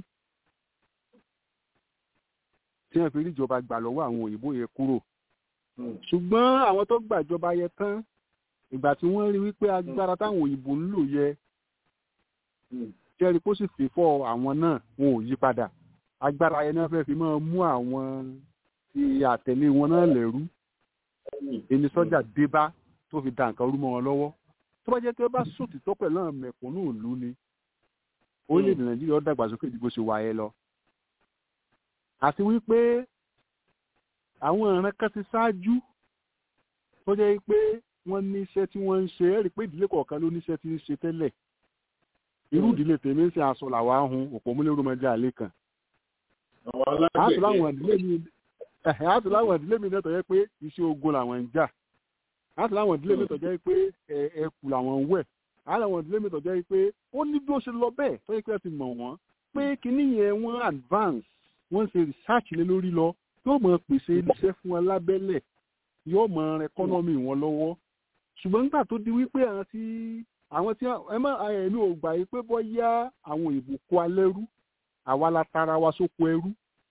tí wọ́n fi rí ìjọba gbà lọ́wọ́ àwọn òyìnbó yẹn kúrò. ṣùgbọ́n àwọn tó gbàjọba yẹn tán ìgbà tí wọ́n rí wípé agbára táwọn òyìnbó ń lò yẹ jẹ́rìí kó sì fi fọ́ àwọn náà wọn ò yí padà agbára yẹn náà fẹ́ẹ́ fi máa mú àwọn ti àtẹ̀lé wọn náà lẹ́rú ẹni sọ́jà dé bá tó fi da nǹkan rú mọ́ wọn lọ́wọ́ tó bá jẹ́ pé bá sòtítọ́ pẹ̀lú àwọn mẹ̀kúnnù ìlú ni orílẹ̀-èdè nàìjíríà ó dàgbàsókè ju bó ṣe wáyé lọ àti wípé àwọn ìran kan ti ṣáájú tó jẹ́ pé wọ́n ní iṣẹ́ tí wọ́n ń ṣe ẹ̀rí pé ìdílé kọ̀ọ̀kan ló níṣẹ́ tí ń ṣe tẹ́lẹ̀ irú ìdílé tèmi ń ṣe aṣọ làwa ń hun òpó múlẹ̀ rúmọdé àlẹ́ kan. àti láwọn ìdílé mi àti láwọn ìdílé mi náà tó jẹ́ pé iṣẹ́ ogun làwọn ń jà àti láwọn ìdílé mi tó jẹ́ pé ẹ̀kú làwọn ń wẹ̀ àti láwọn ìdílé mi tó jẹ́ pé ó ní bí ó ṣe lọ bẹ́ẹ̀ tó yẹ pé ẹ ti mọ̀ wọ́n pé kinní yẹn wọ́n advance wọ́n ṣe research lé lórí lọ yóò mọ pèsè iṣẹ́ fún wọn lábẹ́lẹ̀ yóò mọ ẹkọ́nọ́mì wọn lọ́wọ́ ṣùgbọ́n nígbà tó di wípé àwọn tí àwọn tí ẹ má ẹ̀mí ò gbà yí pé bọ́yá àwọn òyìnbó kó alẹ́rú àwa la tara wa sóko ẹrú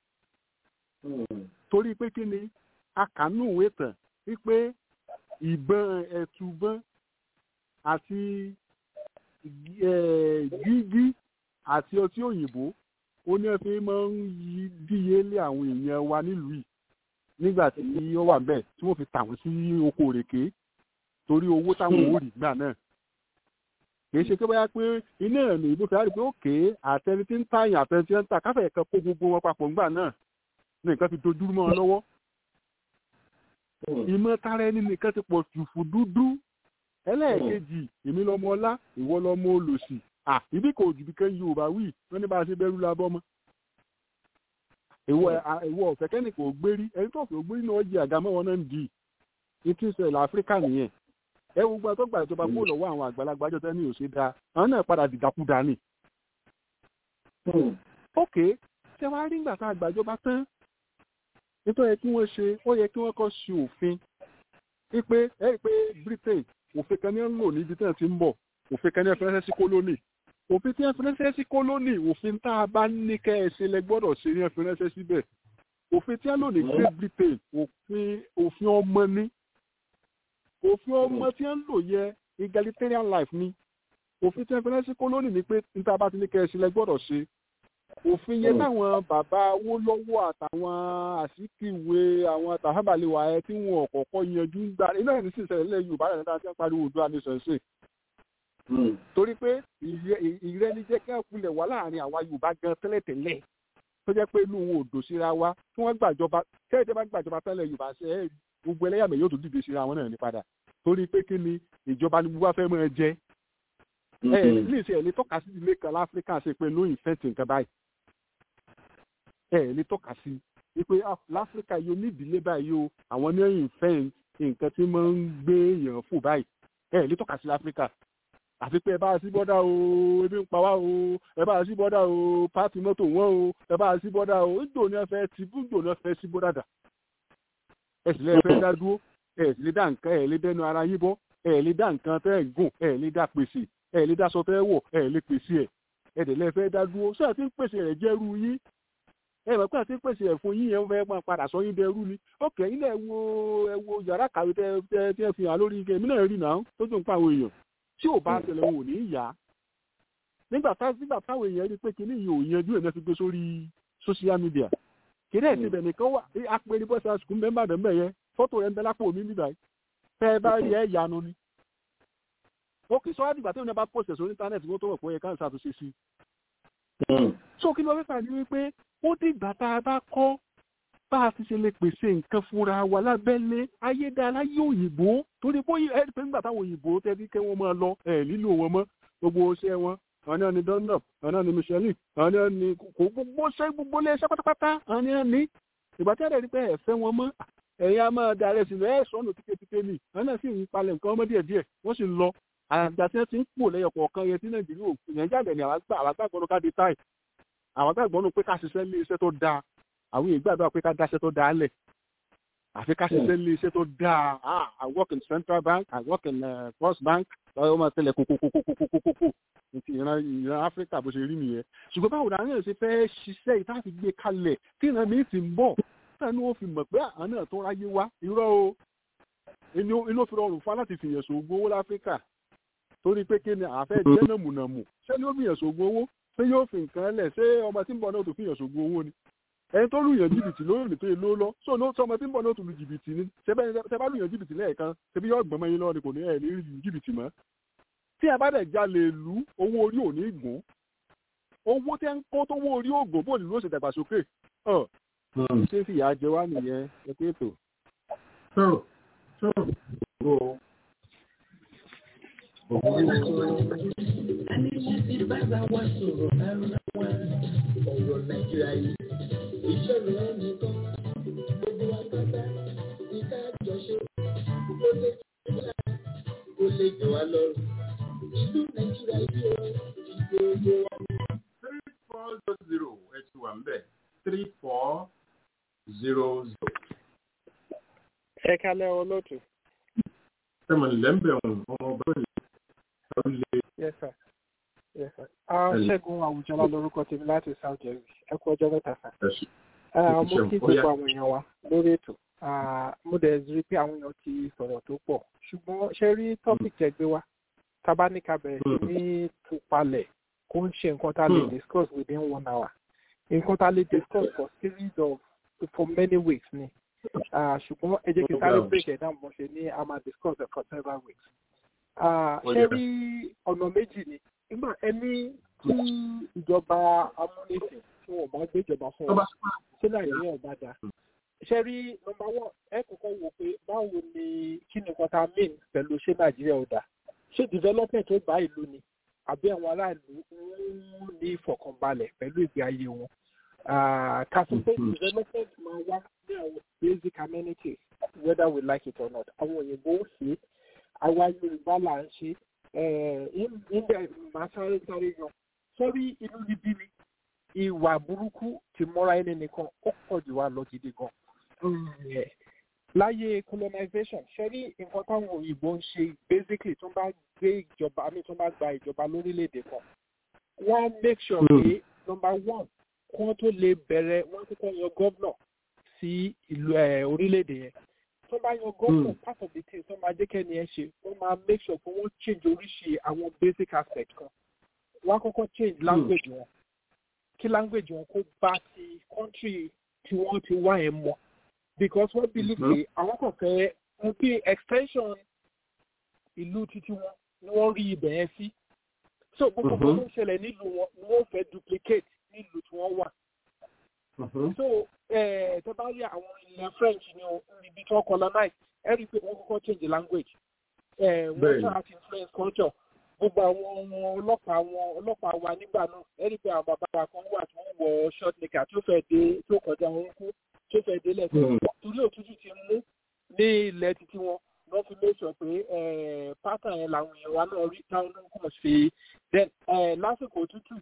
torí pé kí ni akànú ìwé tàn wípé ìbọn ẹ̀tùbọ́n àti gígí àti ọtí òyìnbó ó ní ẹfẹ máa ń yí díye lé àwọn èèyàn wa nílùú yìí nígbà tí ó wà bẹ́ẹ̀ tí wọ́n fi tà wọ́n sí oko òrèké torí owó táwọn ò rí gbà náà kìí ṣe pé báyà pé iná ẹ̀mí ìbò fẹ́ẹ́ rí pé òkè àtẹni tí ń tààyàn àtẹni tí ń tà káfẹ́ kan kó gbogbo wọn papọ̀ ńgbà náà ní nǹkan fi dojú mọ́ ọ lọ́wọ́ ìmọ̀ tara ẹni nìkan ti pọ̀ jù fún dúdú ẹlẹ́ẹ̀kejì èmi lọ́mọ ọlá ìwọ lọ́mọ olòṣì à ibi kò jù bí kẹ́yìn yorùbá wí wọ́n ní bá a ṣe bẹ́rù labọ́ mọ́. ìwọ ọ̀fẹ́ kẹ́ni kò gbérí ẹni tó fẹ́ gbérí náà jẹ àga mọ́wọ́ náà ń di ìtú ìṣẹ̀lẹ̀ áfíríkà nìyẹn. ẹ wo gbọ́dọ̀ tó gba ìjọba kó lọ́wọ́ àwọn àgbàlagbà jọ tẹ́ni ò ṣe dáa àwọn náà padà dìdàkudà ni. ok ṣé wàá rí ìgbà tá a gbàjọba tán nítorí kí wọ́n ṣe ó yẹ kí wọ́n kọ́ ṣe òfin wípé ẹ rí i pé Britain òfin kan ní ń lò níbi tí wọ́n ti ń bọ̀ òfin kan ní ẹ fi ránṣẹ́ sí kólónì òfin tí ẹ fi ránṣẹ́ sí kólónì òfin tá a bá ní kẹ́ ẹ ṣe lẹ gbọ́dọ̀ ṣe ní ẹ fi ránṣẹ́ síbẹ̀ òfin tí a lò ní Great Britain òfin òfin ọmọ ní òfin ọmọ tí a ń lò yẹ egalitarian life ni òfin tí ẹ fi ránṣẹ́ sí kólónì ni pé níta bá ti ní kẹ́ ẹ ṣe lẹ gbọ́dọ̀ ṣe òfin yẹn táwọn bàbá owó lọ́wọ́ àtàwọn àsìkìwé àwọn tàhábàlẹ̀wà ẹ tí wọn ọ̀kọ̀ọ̀kọ̀ yanjú ń gbà iná ẹ̀ ní sì ṣẹlẹ̀ lẹ́yìn Yorùbá rẹ̀ nígbà tí wọ́n pariwo Oòduà nation ṣe torí pé ìrẹ́nijẹ́ kí wọ́n kulẹ̀ wá láàrin àwa Yorùbá gan tẹ́lẹ̀tẹ́lẹ̀ tó jẹ́ pé inú wọn ò dò síra wa tí wọ́n gbàjọba kẹ́hìndé bá gbàjọba tẹ́lẹ̀ Yorùbá ṣe é gbogbo ẹlẹ́yàmẹ̀ yóò tún dìde síra wọn náà ní padà torí pé kí ni ìjọba ni gbogbo afẹ́ máa jẹ ẹ ní ìṣe ẹ̀ lè tọ́ka sí ilé kan láfíríkà ṣe pé lóyìn fẹ́ǹtì nǹkan báyìí ẹ lè tọ́ka sí wípé láfíríkà yóò ní ìdílé báyìí o àwọn ní ẹ̀yìn fẹ́ǹtì nǹkan tí máa ń gbé èèyàn fò báyìí ẹ lè tọ́ka sí láfíríkà àfi pé ẹ bá sí bọ́dà o ebi ń pa wá o ẹ bá sí bọ́dà o pàtì mọ́tò wọ́n o ẹ bá sí bọ́dà o ìjò ní ẹ fẹ́ ti ìjò ní ẹ fẹ́ sí bọ́dà dà ẹ sì lè fẹ́ dá dúró ẹ sì lè dá nǹkan ẹ lè dẹnu ara yín bọ́ ẹ lè dá nǹkan tẹ́ ẹ̀ gùn ẹ lè dá pèsè ẹ lè dá aṣọ tẹ́ wọ̀ ẹ lè pèsè ẹ ẹ dẹ̀ lè fẹ́ dá dúró sọ àti pèsè rẹ̀ jẹ́rú yín ẹ mọ̀ pé àti pèsè ẹ̀ fún yín yẹn fẹ́ máa padà sọ yín dẹrú ni ókè ilé ẹ wo ẹ wo yàrá kàwé tẹ tẹ tẹ fi hàn lórí ike èmi náà rí náà tó dùn pa àwọn èèyàn tí ò bá ṣẹlẹ̀ wọn ò ní yá nígbà tá nígbà táwọn èèyàn rí pé kíní yìí ò yanjú ẹ̀ náà fi gbé sórí social media kíní ẹ̀ síbẹ̀ nìkan wà apẹ̀rẹ̀ bọ́sẹ̀ àsìkò mẹ́mbà dẹ̀ yẹn fọ́tò rẹ̀ ń bẹ lápò mi níbàyí tẹ́ ẹ bá rí ẹ̀ yanu ni ó kì í sọ àdìgbà tí wọn bá pòṣẹ̀ sórí íńtánẹ́ẹ̀tì wọn tó wọ̀ pé ẹ̀ káàsì àtúnṣe sí i. so kí ló fẹ́ fà ní wípé ó dìgbà tá a bá kọ́ bá a ti ṣe lè pèsè nǹkan fúnra wa lábẹ́lé ayédára yóò òyìnbó torí bóyá ẹ pé nígbà táwọn òyìnbó tẹ́bí kẹ́ wọ́n máa lọ ẹ̀ lílo wọn mọ́ gbogbo iṣẹ́ wọn àwọn náà ni Dunlop àwọn náà ni Michelin àwọn náà ni kò gbogbo ṣẹ́ gbogbo ilé iṣẹ́ pátápátá àwọn náà ni ìgbà tí a rẹ̀ rí pé ẹ fẹ́ wọn mọ́ ẹ̀yin a máa darẹ̀ sílẹ̀ ẹ̀ sọ́nù tíketíke ni àwọn náà sì ń palẹ̀ nǹkan ọmọ díẹ̀ díẹ̀ wọ́n sì lọ àgbà tí wọ́n ti ń pò lẹ́yọ̀ kọ̀ọ̀kan yẹn tí Nàìjíríà ò Nàìjíríà bẹ̀ ni àwọn àgbàgbọ́n ká di táì àwọn àgbàgbọ́n pé ká ṣiṣẹ́ lé iṣẹ́ tó dáa àwọn èèyàn gbàdúrà pé ká dáṣẹ́ tó dáa lẹ̀ àfi ká ṣiṣẹ́ lé iṣẹ́ tó dáa ah I work in Central Bank I work in uh, First Bank ọ̀hún máa tẹ̀lé kókókókókókókókó ti ìran ìran Áfíríkà bó ṣe rí nìyẹn ṣùgbọ́n báwo ni àwọn èèyàn ṣe fẹ́ ṣiṣẹ́ ìta fi gbé kalẹ̀ tí ìran mi ti ń bọ̀ táwọn ní wọ́n fi mọ̀ pé àwọn náà tó ráyé wá irọ́ o inú ó fi rọrùn fún láti fìyàn ṣògùn owó láfíríkà torí pé kí ni àfẹ́ jẹ́ nàmùnàmù ṣé ni ó fìyàn ṣògùn owó ṣé yóò fi nǹkan lẹ̀ ṣé ọmọ tí ń bọ̀ náà tó fìyàn ṣògùn owó ni ẹni tó lùyàn jìbìtì lórí òní tó yẹ ló lọ sọ ní sọmọ tí ń bọ̀ náà tó lu jìbìtì ni ṣe bá lùyàn jìbìtì lẹ́ẹ̀kan ṣebí yóò gbọ́n mọ́yìn lọ́wọ́ ni kò ní ẹ̀ ní lu jìbìtì mọ́ tí a bá dẹ̀ jalè lu owó orí òní gùn owó tẹ́ ń kó tó owó orí ògùn bó nílò ṣe dàgbàsókè ọ̀ ṣé fìyà jẹ wá nìyẹn ẹ pé ètò. Ẹni tí ti bá bá wá sọ̀rọ̀ ara wa ọ̀rọ̀ Nàìjíríà yìí ìṣòro ẹnìkan gbogbo wa pátá ìta àjọṣe ó lè jẹ wá ó lè jẹ wá lọ́rùn ìlú Nàìjíríà yìí ó ìgbòho wa. three four zero ẹ ti wà mbẹ three four zero zero. ẹ kalẹ́ olóòtú. sẹ́mi lẹ́mbẹ̀ ọ̀hún ọmọ ọba yìí ó lé. yes sir yes sir. ṣẹ́gun àwùjọlá lórúkọ tèmi láti south jersey ẹ kú ọjọ́ mẹ́ta sá. mo kí gbogbo àwọn èèyàn wa lórí ètò mo dẹ̀ rí pé àwọn èèyàn ti sọ̀rọ̀ tó pọ̀ ṣùgbọ́n ṣe rí topic tẹ́ gbé wá tabaníkà bẹ̀rẹ̀ sí ní tupalẹ̀ kó ń ṣe nǹkan tá a lè discuss within one hour nǹkan tá a lè discuss for series of for many weeks ni ṣùgbọ́n ẹ jẹ́ kí n sáré break ẹ̀ down bó ṣe ní a máa discuss it for several weeks. ṣé rí ọ̀nà méjì ni nígbà ẹni tí ìjọba amúnisìn tí wọn bá gbé ìjọba fún wa ṣé nàìjíríà bá dáa ṣe rí nọ́mbà one ẹ kọ́kọ́ wò pé báwo ni kí ni nǹkan tá a mean pẹ̀lú ṣé nàìjíríà ò dáa ṣé development tó bá ìlú ni àbí àwọn aráàlú ń ní ìfọ̀kànbalẹ̀ pẹ̀lú ìgbé ayé wọn kàtúntò development máa wá ní àwọn basic amenities whether we like it or not àwọn òyìnbó ń ṣe àwa yorùbá là ń ṣe ilẹ̀ máa sáré sáré yan sórí inú níbí mi ìwà burúkú ti mọ́ra ẹni nìkan ó pọ̀ jù wá lọ gidi gan. láyé colonization ṣe rí nǹkan táwọn òyìnbó ń ṣe basically tó bá gbé ìjọba àmì tó bá gba ìjọba lórílẹ̀‐èdè kan wọ́n make sure pé number one kí wọ́n tó lè bẹ̀rẹ̀ wọ́n tó kọ́ yan gọ́vnọ̀ sí ìlú orílẹ̀‐èdè yẹn tó bá yan gọ́vnọ̀ part of the thing tó máa jẹ́ kẹ́ni ẹ ṣe wọ́n máa make sure pé wọ́n change oríṣi àwọn basic aspect kan wọ́n á kọ́kọ́ change language wọn kí language wọn kó bá ti country tí wọ́n ti wá ẹ̀ mọ́ because wọ́n believe pé àwọn kan fẹ́ wọ́n pé extension ìlú títí wọn ni wọ́n rí ibẹ̀ yẹn sí so gbogbo nǹkan tó ń ṣẹlẹ̀ nílùú wọn ni wọ́n fẹ́ duplicate nílùú tí wọ́n wà. so tó bá rí àwọn ilẹ̀ french ní ibi tí wọ́n colonize ẹ rí i pé wọ́n kọ́kọ́ change language wọ́n try to influence culture gbogbo àwọn ọlọ́pàá àwọn ọlọ́pàá wa nígbà náà ẹ rí i pé àwọn bàbá wa kan wà tí wọ́n wọ short nika tó fẹ́ dé tó kọjá wọn kú tó fẹ́ dé lẹ́sẹ̀ torí òtútù ti mú ní ilẹ̀ títí wọn wọ́n fi make sure pé pátá yẹn làwọn èèyàn wa náà rí táwọn náà kàn sí then lásìkò òtútù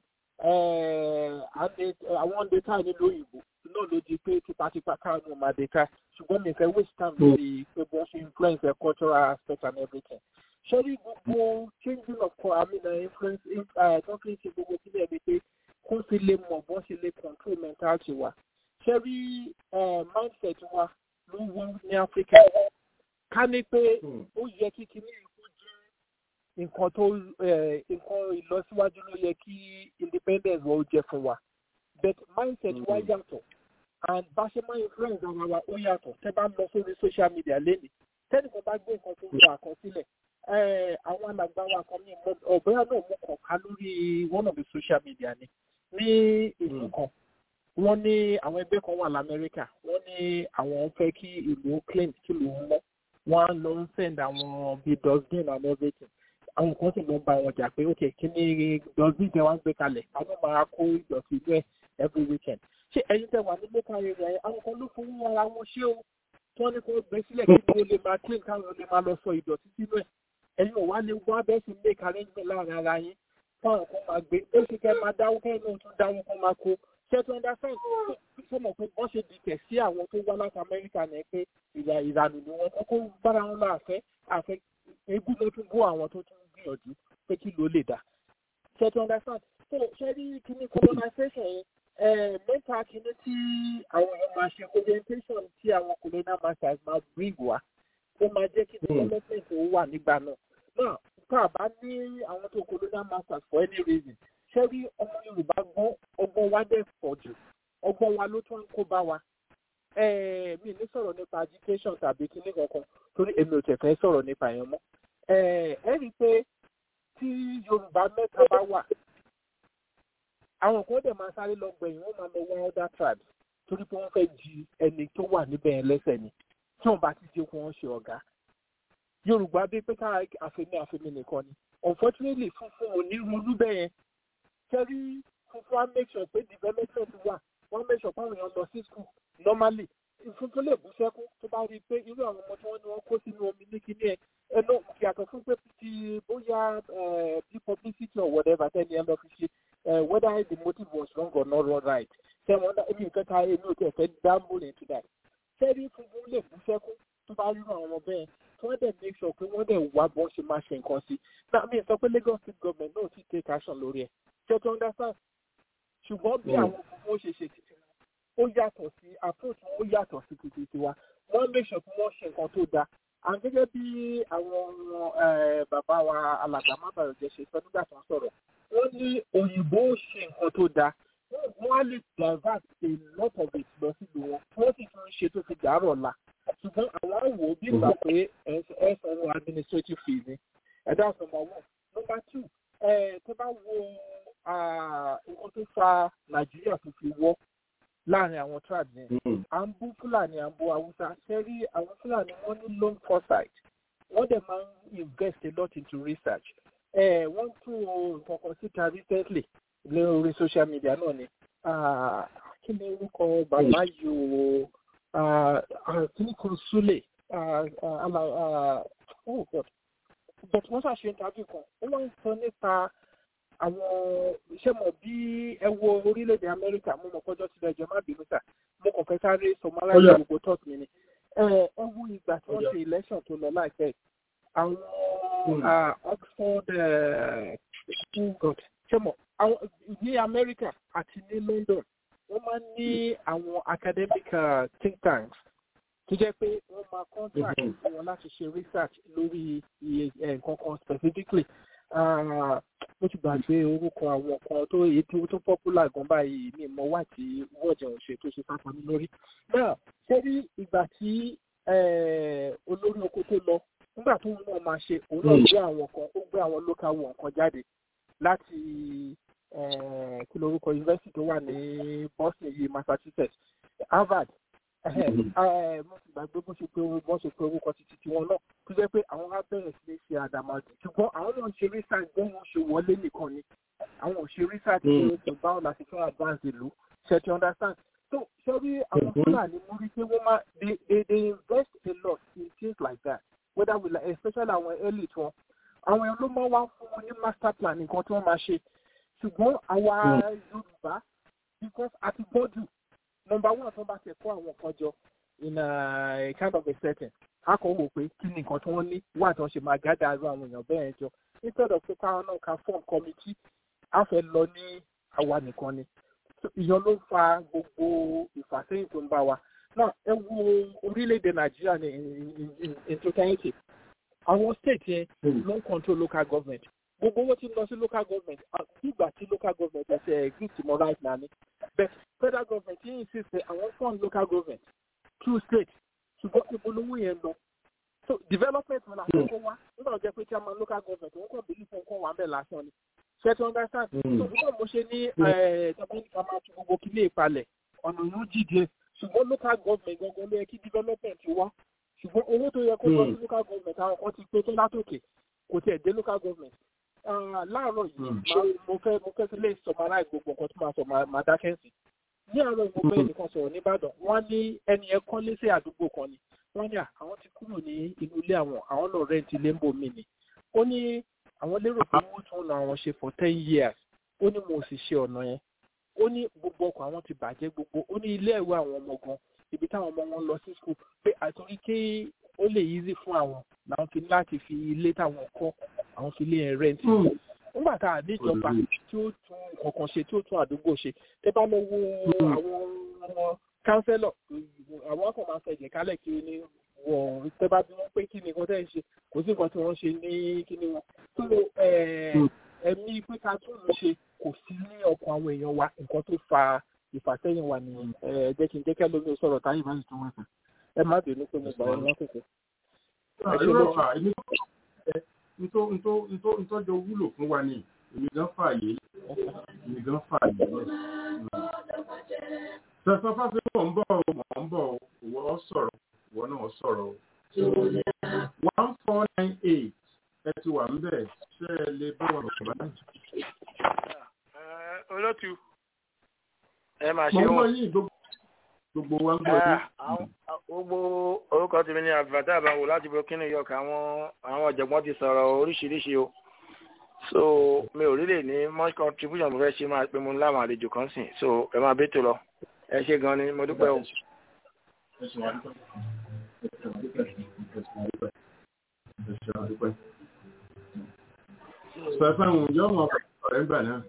àwọn data nílò òyìnbó náà ló di pé tipátipá káwọn ọmọ àdéká ṣùgbọ́n mi fẹ́ waste time lórí pé bí wọ́n ṣe influence their cultural aspect and everything. ṣé rí gbogbo changing of I mean uh, influence tó fi ń ṣe gbogbo sílẹ̀ ni pé kó sì lè mọ̀ bọ́n ṣe lè control mentality wa. ṣé rí mindset wa ló wọ́n ní Áfíríkà ká ní pé ó yẹ kí kíní ìkó jẹ́ nǹkan tó nǹkan ìlọsíwájú ló yẹ kí independence wọ́n jẹ́ fún wa but mindset wa yàtọ̀ and bá ṣe máa influence ara wa ó yàtọ̀ tẹ́ bá lọ sórí social media lẹ́nìí tẹ́nìkan bá gbé nǹkan tó ń gba àkọsílẹ̀ àwọn alàgbà wa kan ní ọ̀bẹ́yà náà mú kàn ká lórí one of the social media ni ní ìlú kan wọ́n ní àwọn ẹgbẹ́ kan wà lamẹ́ríkà wọ́n ní àwọn fẹ́ kí ìlú clean kí ìlú mọ́ wọ́n á lọ ń send àwọn bíi dustbin and everything àwọn kan sì lọ ń bá wọn jà pé ok kí ni dustbin tẹ wá ń gbé kalẹ̀ àwọn máa kó ìdọ̀tí inú ẹ̀ every weekend ṣé ẹ̀yin tẹ wà ní local area yẹn àwọn kan ló fowó ara wọn ṣé o tí wọ́n ní kó gbé sílẹ̀ kí ni ó lè máa clean káwọn lè máa lọ sọ ìdọ̀tí sínú ẹ̀ ẹ̀yin ò wá lè wá bẹ́ẹ̀ sì make arrangement láàrin ara yín fáwọn kan máa gbé ó sì kẹ́ máa dáwó kẹ́ náà tún dáwó kan máa kó ṣẹ́tù understand sọmọ pé wọ́n ṣe dìtẹ̀ sí àwọn tó wá láti amẹ́ríkà ní pé ìyá ìranù ni wọ́n kọ́kọ́ bára wọn lọ àfẹ́ àfẹ́ ebú ló tún bó àwọn tó tún gbìyànjú pé kí ló lè dà ṣẹ́tù understand so ṣé rí kíní colonization yẹn mẹ́ta kíní tí àwọn èèyàn máa ṣe orientation tí àwọn colonial masters máa bring wá ó máa jẹ́ kí development ó wà nígbà náà náà tá a bá ní àwọn tó colonial masters for any reason ṣé rí ọmọ yorùbá gbọ́n ọgbọ́n wa dẹ̀ pọ̀ jù ọgbọ́n wa ló tún ń kó bá wa mi ní sọ̀rọ̀ nípa agitation tàbí kíní kankan torí èmi ò tẹ̀ fẹ́ sọ̀rọ̀ nípa yẹn mọ́ ẹ rí i pé tí yorùbá mẹ́ta bá wà àwọn kan dẹ̀ máa sáré lọ gbẹ̀yìn wọ́n máa lọ wá other tribes torí pé wọ́n fẹ́ di ẹni tó wà níbẹ̀ yẹn lẹ́sẹ̀ ni tí wọ́n bá ti jẹ́ kó wọ́n ṣe ọ̀gá yorùbá bí pé ká àfẹ́mi àfẹ́mi nìkan ni unfortunately funfun ò ní ronú bẹ́ẹ̀ yẹn kẹ́rí funfun á make sure pé development wà wọ́n make sure páwọn èèyàn lọ sí school normally funfun lè bú sẹ́kún tó bá rí i pé irú àwọn ọmọ tí wọ́n ní wọ́n kó sínú omi ní kíní ẹ̀ ẹnu yàtọ̀ fún pé ti bóyá bí publicity or whatever tẹ́ni ẹ lọ fi ṣe whether the motive was wrong or not right ṣé wọ́n dá èmi nǹkan ká èmi ò tẹ̀ fẹ́ dáàbò into that kẹ́rí funfun lè bú sẹ́kún tó bá rí àwọn ọmọ bẹ́ẹ̀ tí wọ́n dẹ̀ make sure pé wọ́n dẹ̀ wá bọ́n ṣe máa ṣe nǹkan sí náà mi sọ pé Lagos state government náà ti take action lórí ẹ̀ ṣe tó understand ṣùgbọ́n bí àwọn òkùnkùn ṣe ṣe títí ó yàtọ̀ sí approach ó yàtọ̀ sí títí tiwa wọ́n make sure pé wọ́n ṣe nǹkan tó dáa à ń gẹ́gẹ́ bí àwọn bàbá wa alàgbà mábàyọ̀jẹ́ ṣe sọ nígbà tó ń sọ̀rọ̀ wọ́n ní òyìnbó ṣe nǹkan tó dáa wọ́n á lè divert a lot of it lọ sílùú wọn wọ́n sì tún ṣe tó fi dàárọ̀ la ṣùgbọ́n àwọn àwò bí ìgbà pé ẹ sanwó administrative fees ni ẹ̀dá number one number two tó bá wo nǹkan tó fa nàìjíríà tó fi wọ́ láàrin àwọn tribes yẹn à ń bú fúlàní à ń bú haúsá ṣe rí àwọn fúlàní wọ́n ní long foresight wọ́n dẹ̀ máa ń invest a lot into research wọ́n tún nǹkan kan síta recently lórí social media náà ni kí ni orúkọ bàbá yìí o kìíní kan súlẹ̀ oh god but wọ́n ṣàṣe interview kan ó wọ́n ń sọ nípa àwọn iṣẹ́ mọ̀ bí ẹ wo orílẹ̀-èdè amẹ́ríkà mo mọ̀ kọjọ́ sílẹ̀ ẹjọ́ má bínú sà mo kàn fẹ́ sáré sọmọláyà gbogbo tọ́ọ̀tù mi ni ẹ ẹ wo ìgbà tí wọ́n ṣe election tó lọ láìpẹ́ àwọn oxford oh god ṣé mọ̀ ní amẹ́ríkà àti ní london wọ́n máa ń ní àwọn academic uh, think tanks tó jẹ́ pé wọ́n máa contract fún wọn láti ṣe research lórí iye nǹkan kan specifically mo ti gbàgbé orúkọ àwọn kan tó èyí tó popular gan báyìí ní ìmọ̀ wà tí wọ́ọ̀jẹ̀ òṣè tó ṣe sáfà ní lórí. náà ṣé rí ìgbà tí olórí oko tó lọ nígbà tó ń náà máa ṣe òun náà gbé àwọn kan ó gbé àwọn local one kan jáde láti kí lorúkọ university tó wà ní Boston yìí Massachusetts Harvard mo ti gbàgbé bó ṣe pé wọ́n ṣe pé orúkọ títí tiwọn náà tó jẹ́ pé àwọn á bẹ̀rẹ̀ sí ní ṣe àdàmàdì ṣùgbọ́n àwọn náà ń ṣe research bí wọ́n ṣe wọlé nìkan ni àwọn ò ṣe research pé kò báwo la ṣe fẹ́ advance ìlú ṣe ti understand so ṣé rí àwọn fúlàní mú rí pé wọ́n máa they they they invest a lot in things like that whether we like especially àwọn elite wọn àwọn èèyàn ló máa wá fún wọn ní master plan nǹkan tí wọ́n máa ṣe ṣùgbọ́n àwa Yorùbá because àti gbọ́dù number one tó bá ti kó àwọn kan jọ in a kind of a setting a kàn wò pé kí ni nǹkan tí wọ́n ní wà tí wọ́n ṣe máa gádà arú àwọn èèyàn bẹ́ẹ̀ jọ instead of pé káwọn náà ka form committee a fẹ́ lọ ní àwa nìkan ni ìyẹn ló fa gbogbo ìfàsẹ́yìn tó ń bá wa náà ẹ wo orílẹ̀-èdè Nàìjíríà ní in totality àwọn state yẹn ló ń control local government gbogbo owó tí ń lọ sí local government nígbà tí local government ẹsẹ̀ exist mọ́ right now ni but federal government yìí insist pé àwọn fund local government through state ṣùgbọ́n ìpolówó yẹn lọ so development wọn làwọn kó wá nígbà tó jẹ́ pé chairman local government wọn kàn bílí fún kàn wá bẹ́ẹ̀ lásán ni ṣé tí understand so bí wọ́n mo ṣe ní tọ́pẹ́ ká máa tún gbogbo kílé ìpalẹ̀ ọ̀nà yóò jìde ṣùgbọ́n local government gangan ló yẹ kí development wá ṣùgbọ́n owó tó yẹ kó lọ sí local government àwọn kan ti pé tó látòkè kò tiẹ̀ dé local government láàárọ̀ yìí mo fẹ́ mo fẹ́ sílé summarize gbogbo nǹkan tó máa sọ máa dákẹ́ sí ní àárọ̀ yìí mo fẹ́ nìkan sọ̀rọ̀ nìbàdàn wọ́n ní ẹni ẹ kọ́lé sí àdúgbò kan ni wọ́n ní àwọn ti kúrò ní inú ilé àwọn àwọn lọ rẹ́ǹtì ilé ń bò mí ni ó ní àwọn lérò pé wọ́n tún na àwọn ṣe for ten years ó ní mo sì ṣe ọ̀nà yẹn ó ní gbogbo ọkọ̀ àwọn ti bàjẹ́ gbogbo ó ní ilé ẹ̀wọ̀ àwọn ọmọ gan ibi táwọn ọmọ wọn lọ sí school pé àtúrí kí ó lè easy fún àwọn làwọn fi ní láti fi ilé táwọn kọ́ àwọn fi ilé yẹn rẹ́ǹtì nígbà tá a níjọba tí ó tún kankan ṣe tí ó tún àdúgbò ṣe tẹ bá lọ wo àwọn ọmọ kánsẹ́lọ̀ àwọn ọkọ̀ máa fẹ̀jẹ̀ kálẹ̀ kiri ní wọ̀n tẹ bá bí wọ́n pé kí ni nǹkan tẹ́ ń ṣe kò sí nǹkan tí wọ́n ṣe ní kí ni wọn. tó ẹ̀mí pé ká tún lọ ṣe kò sí ní ọkàn àwọn èèyàn wa nǹkan tó fa ìfàsẹ́yìn wa nìyẹn jẹ́ kí n jẹ́ kẹ́ lómi sọ̀rọ̀ táyì báyìí tó wọ́n sàn ẹ má bínú pé mo gbà wọn lọ́kùnkùn. ntọ́jọ wúlò fún wa ni èmi gan fààyè èmi gan fààyè sọ̀sọ̀ fásitì mọ̀ ń bọ̀ ọ́ mọ̀ ń bọ̀ ọ́ wọ́ sọ̀rọ̀ ìwọ náà sọ̀rọ̀ one four nine eight ẹ ti wà ńbẹ̀ ṣé ẹ lè bá wọn lọ bá. olótú ẹ máa ṣe mo ń bọ̀ wọn. yín gbogbo wa ń bọ̀ yín. gbogbo orúkọ tèmi ni àbùbátà àbáwò láti burkina york àwọn àwọn ọ̀jọ̀gbọ́n ti sọ̀rọ̀ oríṣiríṣi o so mi ò rí lè ní much contribution mo fẹ́ ṣe máa pe mo láwọn àlejò kan sìn so ẹ máa bẹ́tò lọ ẹ ṣe gan ni mo dúpẹ́ o. Sọ̀fẹ́hùn yóò mọ̀ ọ̀rẹ́ ńgbà náà.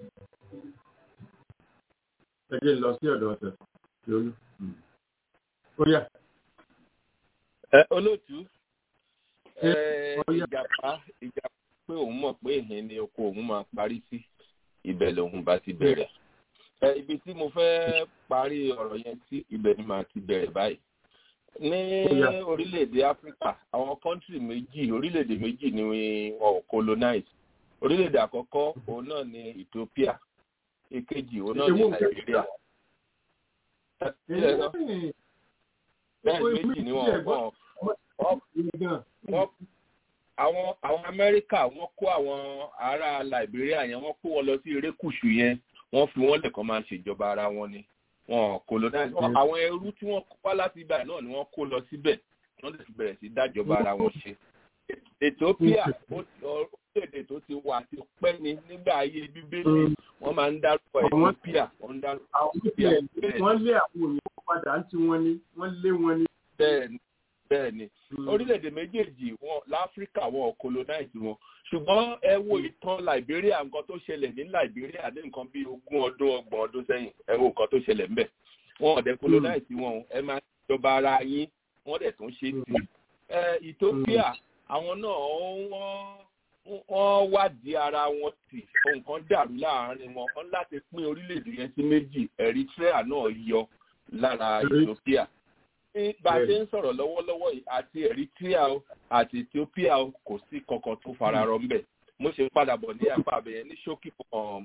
Ẹ jẹ́ lọ sí ọ̀dọ̀ ọ̀sẹ̀ lórí. Ó yà. ẹ olóòtú ẹ ìjàpá ìjàpá pé òun mọ̀ pé ìhìn ni oko òun máa parí sí ibẹ̀ lòun bá ti bẹ̀rẹ̀ ẹ ibi tí mo fẹ́ parí ọ̀rọ̀ yẹn sí ibẹ̀ ni màá ti bẹ̀rẹ̀ báyìí ní orílẹ̀-èdè áfíríkà àwọn kọ́ńtì méjì orílẹ̀-èdè méjì ni wọn ò colonize orílẹ̀-èdè àkọ́kọ́ òun náà ni ethiopia èkejì òun náà ni nàìjíríà bẹ́ẹ̀ méjì ni wọn wọn wọn àwọn àwọn amẹ́ríkà wọ́n kó àwọn ará liberia yẹn wọ́n kó wọn lọ sí erékùṣù yẹn wọ́n fi wọ́n lẹ̀kọ́ máa ṣèjọba ara wọn ni wọn colonize àwọn ẹrú tí wọ́n kó wá láti ibà náà ni wọ́n kó lọ síbẹ̀ wọ́n lè fi bẹ̀rẹ̀ sí dájọba ara wọn ṣe ethiopia orílẹ̀-èdè tó ti wà ti pẹ́ ni nígbà ayé bíbélì wọ́n máa ń dárúkọ ethiopia wọ́n ń dárúkọ ethiopia wọ́n lé àwọn òyìnbó padà ń tí wọ́n ní wọ́n lé wọn ní. bẹ́ẹ̀ni bẹ́ẹ̀ni orílẹ̀-èdè méjèèjì wọn láfíríkà wọn ò colonize wọn ṣùgbọ́n ẹ wo ìtàn liberia nǹkan tó ṣẹlẹ̀ ní liberia ní nǹkan bíi ogún ọdún ọgbọ̀n ọdún sẹ́yìn ẹ wo nǹkan tó ṣẹlẹ̀ ńbẹ̀ wọn ò dẹ̀ colonize wọn ẹ máa jọba ara yín wọ́n dẹ̀ tún ṣe tì ẹ ethiopia àwọn náà wọ́n wọ́n wádìí ara wọn tì nǹkan dàrú láàárín wọn wọ́n láti pín orílẹ̀-èdè yẹn sí méjì eritrea náà yọ lára ethiopia bá a ṣe ń sọ̀rọ̀ lọ́wọ́lọ́wọ́ yìí àti eritrea àti ethiopia kò sí kankan tó fararọ ńbẹ̀ mo ṣe padà bọ̀ ní apá abẹ́yẹn ní ṣókí kan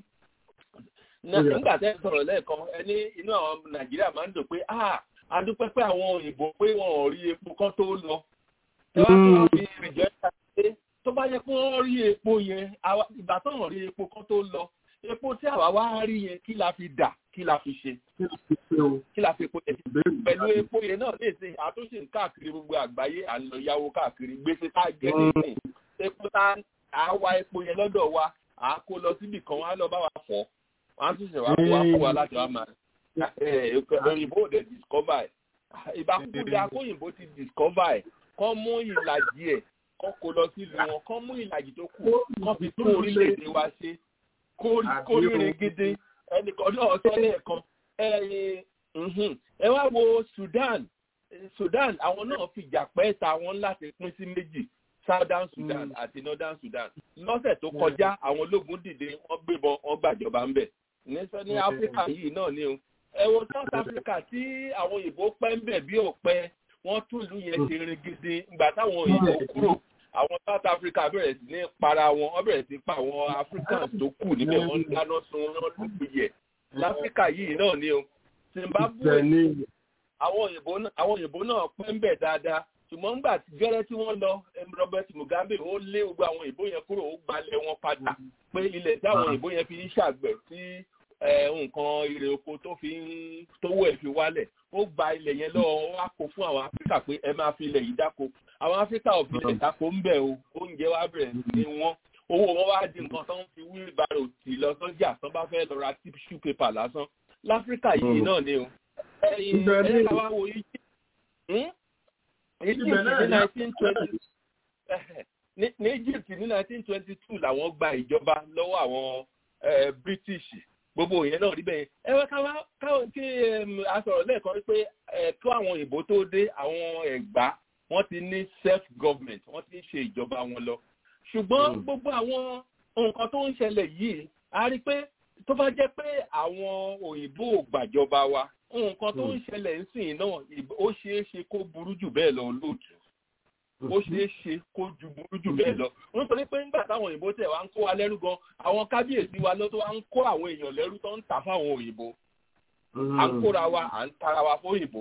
nígbà tẹ́ ń sọ̀rọ̀ lẹ́ẹ̀kan ẹni inú àwọn nàìjíríà máa ń dùn pé ah adúpẹ́ pé àwọn òyìnbó pé wọn ò rí epo kan tó lọ ẹ wá tó wọn fi rìjẹ́ ṣe tó bá yẹ kó wọ́n rí epo yẹn ìgbà tó wọ́n rí epo kan tó lọ epo tí àwa wá rí yẹn kí la fi dà kí la fi ṣe kí la fi epo yẹn pẹ̀lú epo yẹn náà lè ṣe àtúnṣe káàkiri gbogbo àgbáyé à ń lọ yáwó káàkiri gbèsè tá a jẹ nìyí epo tá a wá epo yẹn lọ́dọ̀ wa à á kó lọ síbì kan wá lọ bá wa fọ́ wọ́n á tún ṣe wá kó wá fún wa láti wá máa òyìnbó ò dẹ̀ discover ẹ̀ ìbákúdà kóyìnbó ti discover ẹ̀ kọ́ mú ìlàjì ẹ̀ kọ́ kó lọ sílùú wọn kọ́ mú ìlàjì tó kù kọ́ fi tún orílẹ̀-èdè wa ṣe kórìírin gidi ẹnìkan náà sọ lẹ́ẹ̀kan ẹ wá wo Sudan Sudan àwọn náà fìjà pẹ́ ta wọn láti pín sí méjì Southern Sudan àti Northern Sudan lọ́sẹ̀ tó kọjá àwọn ológun dìde wọ́n gbébọn wọ́n gbàjọba ń bẹ̀ ní ní Áfíríkà yìí náà ni o ẹ wo South Africa tí àwọn òyìnbó pẹ́ ń bẹ̀ bí ò pẹ́ wọ́n tún ìlú yẹn ṣe rin gidi ìgbà táwọn òyìnbó kúrò àwọn South Africa bẹ̀rẹ̀ sí ní para wọn wọ́n bẹ̀rẹ̀ sí pa àwọn Africans tó kù níbẹ̀ wọ́n ń dáná sun wọn lóògùn yẹ láfíríkà yìí náà ni o zimbabwe àwọn òyìnbó àwọn òyìnbó náà pẹ́ ń bẹ̀ dáadáa ṣùgbọ́n nígbà gẹ́rẹ́ tí wọ́n lọ robert mugabe ó lé gbogbo àwọn òyìnbó yẹn kúrò ó gbalẹ̀ wọn padà pé ilẹ̀ tí àwọn òyìnbó yẹn fi ń ṣàgbẹ̀ tí nǹkan ire oko tó fi ń tówó ẹ̀ fi wálẹ̀ ó gba ilẹ̀ yẹn lọ́wọ́ wá kó fún àwọn áfíríkà pé ẹ máa fi ilẹ̀ yìí dáko àwọn áfíríkà ò fi ilẹ̀ dáko ń bẹ̀ o oúnjẹ wa bẹ̀rẹ̀ ní wọ́n owó wọn wá di nǹkan tó ń fi wheelbarrow tì lọ sọ́jà tó bá fẹ́ lọ ra tissue paper lásán láfíríkà yìí náà ni o ẹ̀yìn ẹ̀yìn làwọn wo egypt egypt ní nineteen twenty ní egypt ní nineteen twenty two làwọn gba ìjọba lọ́wọ́ àwọn british gbogbo yẹn náà rí bẹ́ẹ̀ ẹ wá káwọn kí a sọ̀rọ̀ lẹ́ẹ̀kan wípé kí àwọn òyìnbó tó dé àwọn ẹ̀gbá wọ́n ti ní self government wọ́n ti ń ṣe ìjọba wọn lọ ṣùgbọ́n gbogbo àwọn nǹkan tó ń ṣẹlẹ̀ yìí a rí pé tó bá jẹ́ pé àwọn òyìnbó ò gbàjọba wa nǹkan tó ń ṣẹlẹ̀ ńsìn náà ó ṣeé ṣe kó burú jù bẹ́ẹ̀ lọ lóòtú ó ṣeé ṣe kó ju burú jù bẹ́ẹ̀ lọ nítorí pé nígbà táwọn òyìnbó tẹ̀ wá ń kó wa lẹ́rú gan àwọn kábíyèsí wa ló tó wá ń kó àwọn èèyàn lẹ́rú tó ń tà fáwọn òyìnbó à ń kóra wa à ń tara wa fún òyìnbó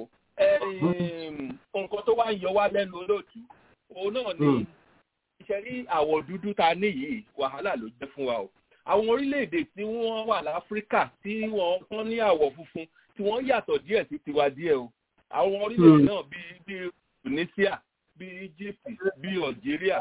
nǹkan tó wá ń yọ wá lẹ́nu olóòtú òun náà ni iṣẹ́ rí àwọ̀ dúdú ta ní yìí wàhálà ló jẹ́ fún wa o àwọn orílẹ̀-èdè tí wọ́n wà láfíríkà tí wọ́n kán ní àwọ̀ funfun tí wọ́n yàtọ̀ díẹ̀ sí tiwa díẹ̀ o àwọn orílẹ̀-èdè náà bíi bíi tunisia bíi egypt bíi algeria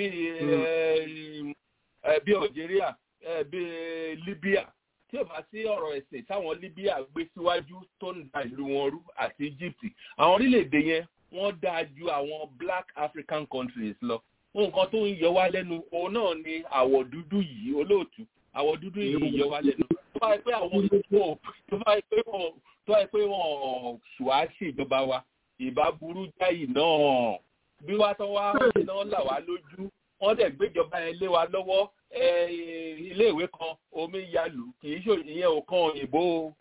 bíi bíi algeria bíi libya tí ò bá sí ọ̀rọ̀ ẹ̀sìn táwọn libya gbé síwájú tó ń da ìlú wọn rú àti egypt àwọn orílẹ̀-èdè yẹn wọ́n dáa ju àwọn black african countries lọ nǹkan tó ń yọ wá lẹ́nu òun náà ni àwọ̀ dúdú yìí olóòtú àwọ̀ dúdú yìí yọ wá lẹ́nu tó bá yẹ pé àwọn òyìnbó tó bá yẹ pé wọn tó yẹ pé wọn ṣùwá ṣèjọba wa ìbá burú jáì náà bí wá tán wá iná là wá lójú wọn dẹ̀ gbéjọba yẹn lé wa lọ́wọ́ iléèwé kan omi yalù kì í ṣe ìyẹn ò kan òyìnbó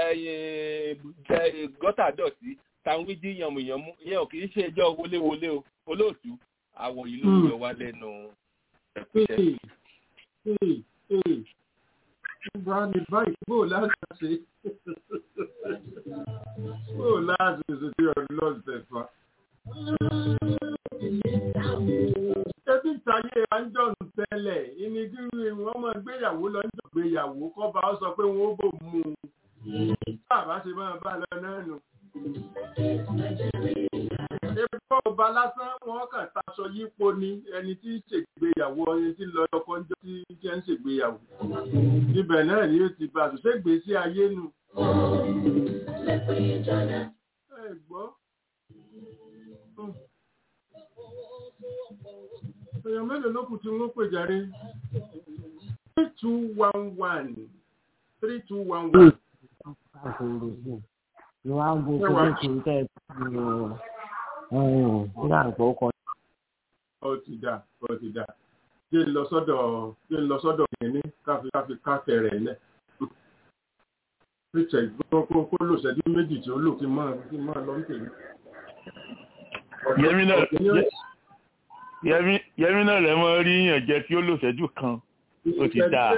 gọ́tà dọ̀tí táwọn jí yànmùyànmú ìyẹn ò kì í ṣe ẹjọ́ wọléwọlé o olóòtú àwọ̀ yìí ló yọ wá lẹ́nu Bá ní báyìí bó láti ṣe bó láti ṣe tí ọdún lọ́sẹ̀ fa. Ṣébí ìtayé Anjọ́n tẹ́lẹ̀ ìní kí wọ́n máa gbéyàwó lọ́jọ́ gbéyàwó kọ́ba ó sọ pé wọ́n ó bò mú un. Bàbá ṣe máa bá lọ náà nù. Epo ọba lásán wọn kàn taṣọ yípo ni ẹni tí ń ṣègbéyàwó ẹni tí ń lọ ọkọ ń jọ tí jẹ́ ń ṣègbéyàwó. Ibẹ̀ náà ni ó ti bá a ṣe gbèsè ayé nu. Ẹ gbọ́. Èèyàn mélòó ló kù tí wọ́n pè járe? three two one one three two one one. ni wọ́n á ń gbogbo lókè tẹ́ ẹ nígbà tó kọ. ó ti dà ó ti dà jẹ́ ń lọ sọ́dọ̀ jẹ́ ń lọ sọ́dọ̀ kìíní káfí káfí káfẹ́ rẹ̀ lẹ̀. Richard kó kó lò ṣẹ́jú méjì tí ó lò kí n máa kí n máa lọ ń tèmi. Yẹmí náà Yẹmí Yẹmí náà lè mọ rí yàn jẹ tí ó lò ṣẹ́jú kan ó ti dáa.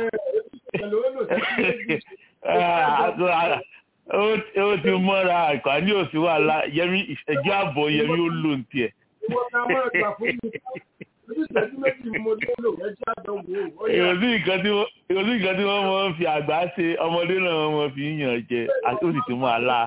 ó ti mọ́ra àkànní òsì wàhálà Yẹmí ìṣẹ́jú àbọ̀ Yẹmí ó lò ń tiẹ̀. Ìwọ ká máa gbà fún mi ìṣẹ́jú méjì mo nílò ẹjẹ́ àjọ wò ó. ìròsí nǹkan tí wọ́n mọ̀ ń fi àgbà ṣe ọmọdé náà wọ́n mọ̀ fi ń yàn jẹ àti ó sì tún máa la.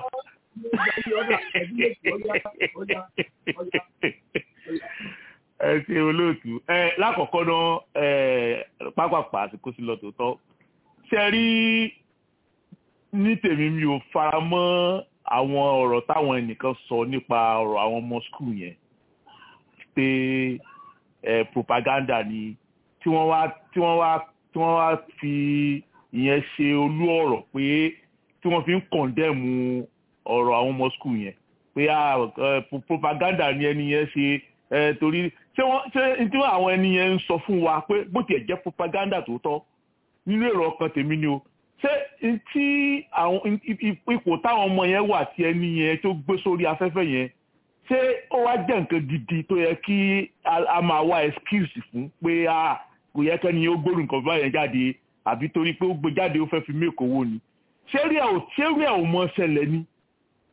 ẹ ṣe olóòtú ẹ lákọ̀ọ́kọ́ náà pápápá àsìkò sí lọ tòótọ́ ṣe rí ní tèmi mi ò fara mọ́ àwọn ọ̀rọ̀ táwọn ẹnìkan sọ nípa ọ̀rọ̀ àwọn ọmọ skul yẹn pé eh, propaganda ni tí wọ́n wá tí wọ́n wá tí wọ́n wá fi ìyẹn ṣe olú ọ̀rọ̀ pé tí wọ́n fi ń kọ̀ndẹ́mù ọ̀rọ̀ àwọn ọmọ skul yẹn pé propaganda ni ẹni yẹn ṣe torí ṣé wọ́n ṣé tí àwọn ẹni yẹn ń sọ fún wa pé bó tiẹ̀ jẹ́ propaganda tòótọ́ nínú èrò ọkàn tèmi ni o ṣé tí àwọn ipò táwọn ọmọ yẹn wà tí ẹni yẹn tó gbé sórí afẹ́fẹ́ yẹn ṣé ó wá jẹ́ nǹkan gidi tó yẹ kí a máa wá excuse fún pé kò yẹ kẹ́ni ó gbóòrùn nǹkan báyẹn jáde àbí torí pé ó gbé jáde ó fẹ́ fi méèkó owó ni ṣé rí ẹ̀ ò ṣé rí ẹ̀ ò mọ ṣẹlẹ̀ ni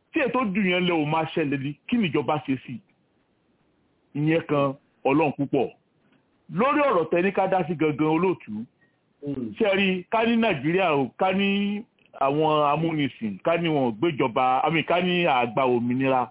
tí ètò dùn yẹn lẹ ò máa ṣẹlẹ̀ ní kí nìjọba ṣe sí ìyẹn kan ọlọ́run púpọ̀ lórí ọ̀rọ̀ tẹni ká dá sí gangan olóòtú ṣe rí ká ní nàìjíríà o ká ní àwọn amúnisìn ká ní wọn gbéjọba àmì ká ní àgbà òmìnira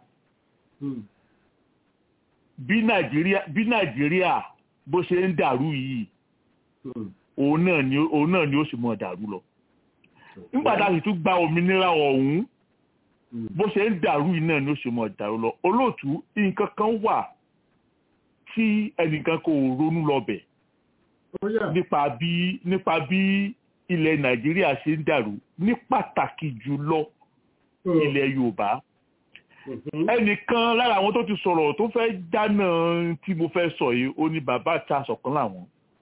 bí nàìjíríà bí nàìjíríà bó ṣe ń dàrú yìí òun náà ni òun náà ni ó sì mọ dàrú lọ nígbà tá a sì tún gba òmìnira ọ̀hún bó ṣe ń dàrú yìí náà ni ó sì mọ dàrú lọ olóòtú nǹkan kan wà tí ẹnìkan kò ronú lọbẹ̀ nípa bí nípa bí ilẹ̀ nàìjíríà ṣe ń dàrú ní pàtàkì jùlọ ilẹ̀ yorùbá ẹnìkan lára àwọn tó ti sọ̀rọ̀ tó fẹ́ dáná tí mo fẹ́ sọ yìí ó ní bàbá ta sọ̀kan làwọn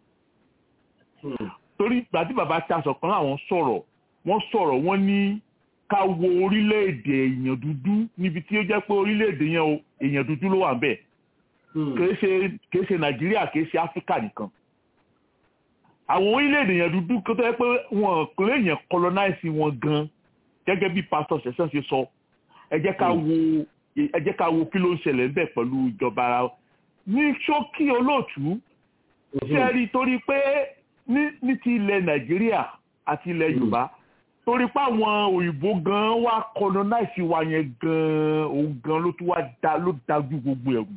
torí ìgbà tí bàbá ta sọ̀kan làwọn sọ̀rọ̀ wọ́n sọ̀rọ̀ wọ́n ní ká wo orílẹ̀-èdè èèyàn dúdú níbi tí ó jẹ́ pé orílẹ̀-èdè yẹn o èèyàn dúdú ló wà ń bẹ̀ kìí ṣe kìí ṣe nàìjíríà kìí ṣe áfíríkà nìkan àwọn orílẹ̀-èdè èèyàn dúdú kó tó yẹ pé wọn kò lè yàn colonize wọn gan gẹ́gẹ́ bí pastor sẹ̀sán ṣe sọ ẹ jẹ́ ká wo ẹ jẹ́ ká wo kí ló ń ṣẹlẹ̀ ńbẹ̀ pẹ̀lú ìjọba ara ní ṣókí olóòtú ṣe rí torí pé ní ti ilẹ̀ nàìjíríà àti ilẹ̀ yorùbá torí pé àwọn òyìnbó gan wá colonize wa yẹn gan òun gan ló tún wá da ló dájú gbogbo ẹ̀rù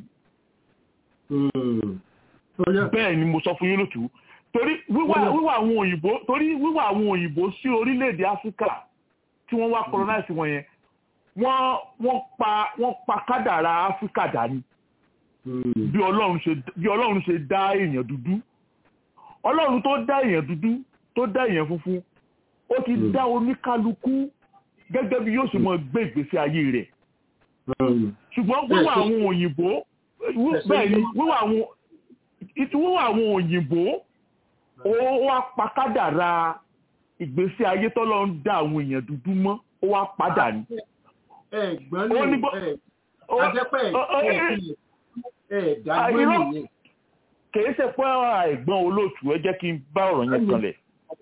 bẹ́ẹ̀ ni mo sọ fún yín lótú torí wíwá wíwá àwọn òyìnbó torí wíwá àwọn òyìnbó sí orílẹ̀-èdè áfíríkà tí wọ́n wá colonize wọn yẹn wọ́n wọ́n pa wọ́n pa kádàrá áfíríkà dání bí ọlọ́run ṣe bí ọlọ́run ṣe dá èèyàn dúdú ọlọ́run tó dá èèyàn dúdú tó dá èèyàn funfun ó ti dá oníkálukú gẹ́gẹ́ bí yóò ṣe mọ gbé ìgbésí ayé rẹ̀ ṣùgbọ́n wíwá àwọn òyìnbó bẹ́ẹ̀ ni wíwá àwọn wíwá àwọn òyìnbó ó wá pa kádàrá ìgbésí ayé tọ́lọ́run dá àwọn èèyàn dúdú mọ́ ó wá padà ní ẹ̀gbọ́n ní àjẹpẹ́ ẹ̀ẹ́dàgbọ́n nìyẹn. kìí ṣe pé ẹ̀gbọ́n olóòtú ẹ jẹ́ kí n bá ọ̀rọ̀ yẹn kanlẹ̀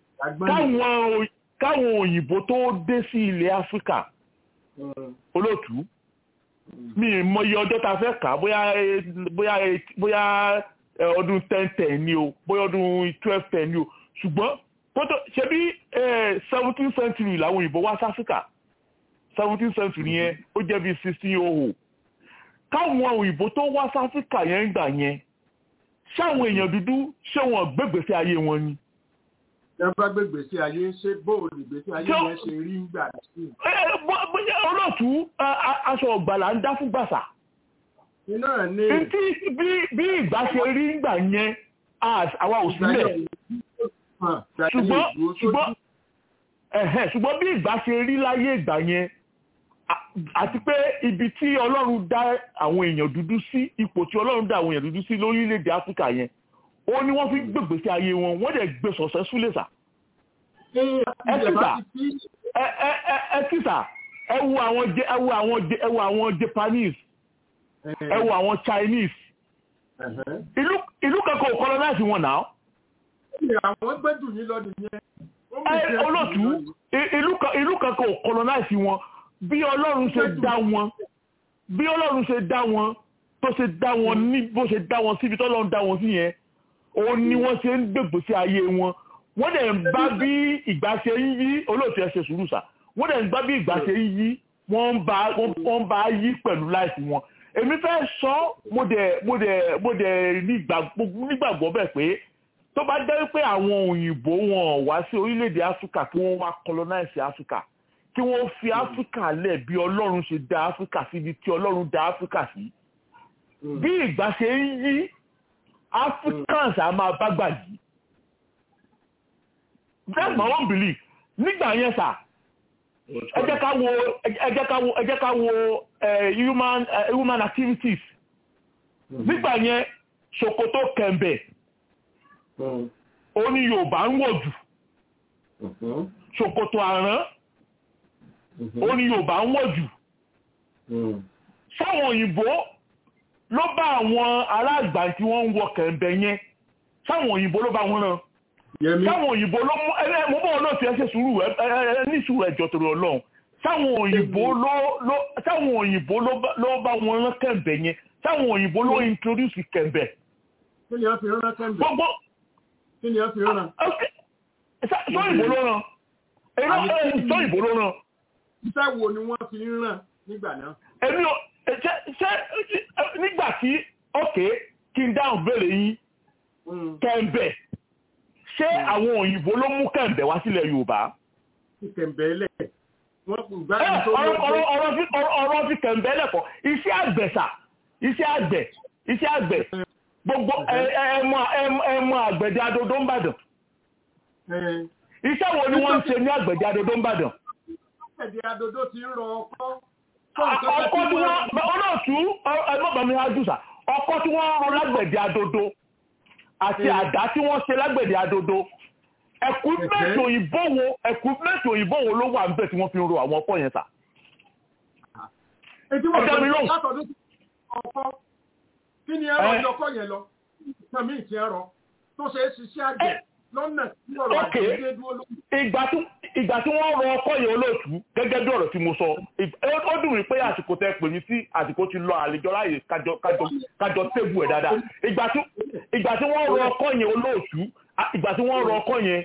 káwọn òyìnbó tó dé sí ilẹ̀ áfíríkà olóòtú mi ì mọyì ọjọ́ tá a fẹ́ kà bóyá bóyá bóyá ọdún ten ten ni o bóyá ọdún twelve ten ni o ṣùgbọ́n kótó ṣe bí seventeen century làwọn òyìnbó wá sí áfíríkà seventeen century yẹn ó jẹ́ bí sixteen oh káwọn òyìnbó tó wá sí áfíríkà yẹn ń gbà yẹn ṣáwọn èèyàn dúdú ṣé wọn gbégbèsè ayé wọn ni. ẹ bá gbégbèsè ayé ṣé bóòlù ìgbésí ayé yẹn ṣe rí ń gbà sí. bóyá olóòtú aṣọ ọ̀gbàlà ń dá fún gbàsà. iná ní. bí ìgbà ṣe rí ń gbà yẹn àwa ò sílẹ̀ ṣùgbọ́n ṣùgbọ́n ṣùgbọ́n bí ìgbà ṣe rí láyé ìgbà yẹn àti pé ibi tí ọlọ́run dá àwọn èèyàn dúdú sí ipò tí ọlọ́run dá àwọn èèyàn dúdú sí lórílẹ̀‐èdè áfíríkà yẹn ó ní wọ́n fi gbègbè sí ayé wọn wọ́n dẹ̀ gbé sọ̀sẹ́ súlẹ̀ sà. ẹ tìsà ẹ tìsà ẹ wo àwọn ẹ wo àwọn ẹ wo àwọn Japanese ẹ wo àwọn Chinese ìlú kankan ò colonize wọn náà àwọn gbẹ́jù yín lọ nìyẹn. olóòtú ìlú kankan ò colonize wọn bí ọlọ́run ṣe dá wọn bí ọlọ́run ṣe dá wọn tó ṣe dá wọn ní bó ṣe dá wọn síbi tọ́lọ́run dá wọn sí yẹn òun ni wọ́n ṣe ń gbègbè sí ayé wọn wọ́n dẹ̀ ń bá bí ìgbà ṣe ń yí olóòtú ẹ ṣe sùúrù sà wọ́n dẹ̀ ń bá bí ìgbà ṣe ń yí wọ́n ń bá wọ́n bá yí pẹ̀lú láìsí wọn èmi fẹ́ sọ mo dẹ̀ mo dẹ̀ mo dẹ̀ nígbàgbọ́ bẹ́ẹ̀ pé tó bá jẹ́ pé àwọn òyìnbó wọn wá sí orílẹ̀-èdè áfíríkà kí wọ́n wá colonize áfíríkà kí wọ́n fi áfíríkà lẹ̀ bí ọlọ́run ṣe dá áfíríkà síbi tí ọlọ́run dá áfíríkà sí bí ìgbà ṣe ń yí africans á máa bá gbà yìí that's my own belief nígbà yẹn sà ẹ jẹ́ ká wo ẹ jẹ́ ká wo ẹ jẹ́ ká wo human human activities nígbà yẹn ṣòkòtò kẹ̀m̀bẹ̀ ó ní yorùbá ń wọ̀ jù ṣòkòtò àrán ó ní yorùbá ń wọ̀ jù sáwọn òyìnbó ló bá àwọn aláàgbà tí wọ́n ń wọ kẹ̀m̀bẹ̀ yẹn sáwọn òyìnbó ló bá wọn rán sáwọn òyìnbó ló mú ẹ mo bọ́ wọn náà fi ẹ ṣe sùúrù ẹ ní sùúrù ẹjọ́ torí ọlọ́run sáwọn òyìnbó ló ló sáwọn òyìnbó ló bá ló bá wọn rán kẹ̀mbẹ̀ yẹn sáwọn òyìnbó ló introduce kẹ̀mbẹ̀. kí ni wọ́n fi rán kẹ́ńbẹ̀ gbogbo kí ni wọ́n fi rán. sọ́yìnbó ló rán èyí sọ́yìnbó ló rán. iṣẹ́ wo ni wọ́n fi ń rán nígbà náà. èmi ò ṣe ṣe nígbà tí ọ̀kẹ́ kí n dáhùn béèrè yín kẹ̀mbẹ̀ ṣé àwọn òyìnbó ló mú kẹ̀mbẹ̀ wá sílẹ̀ yorùbá. kẹ̀mbẹ̀ lẹ̀ wọ́n kò gbá ẹ ọ̀rọ̀ ọ̀rọ̀ fi ọ̀rọ̀ fi kẹ̀mbẹ̀ lẹ̀kọ́ iṣẹ́ àgbẹ̀sà iṣẹ́ àgbẹ̀ iṣẹ́ àgbẹ̀ gbogbo ẹmọ ẹmọ àgbẹ̀dẹ adodo ń bàdàn. iṣẹ́ wo ni wọ́n ń ṣe ní àgbẹ̀dẹ adodo ń bàdàn. àgbẹ̀dẹ adodo ti ń rọ ọkọ́. ọkọ́ tí wọ́n olóòtú ẹgbọ́n mi adùsà ọkọ́ tí wọ́n ń rọ lágbẹ̀dẹ adodo àti àdá tí wọ́n ṣe lágbẹ̀dẹ adodo ẹkùnmẹ́tì òyìnbó wo ẹkùnmẹ́tì òyìnbó wo ló wà níbẹ̀ tí wọ́n fi ń ro àwọn ọkọ̀ yẹn sà. ẹjọ́ mi lóhùn. látọ̀dún ọkọ́ kí ni ẹ̀rọ ìjọkọ́ yẹn lọ ìtàn míì ti ẹ̀rọ tó ṣe é ṣiṣẹ́ àgbẹ̀ lọ́nà tí ọ̀rọ̀ àgbẹ̀ dúró lóhùn. ìgbà tí wọ́n rọ ọkọ̀ yẹn olóòtú gẹ́gẹ́ bí ọ̀rọ̀ tí mo sọ ó dùn mí pé àsìkò tẹ pè mí sí àsìkò ti lọ àlejò láàyè kájọ tébù ẹ̀ dáadáa ìgbà tí wọ́n rọ ọkọ̀ yẹn olóòtú ìgbà tí wọ́n rọ ọkọ̀ yẹn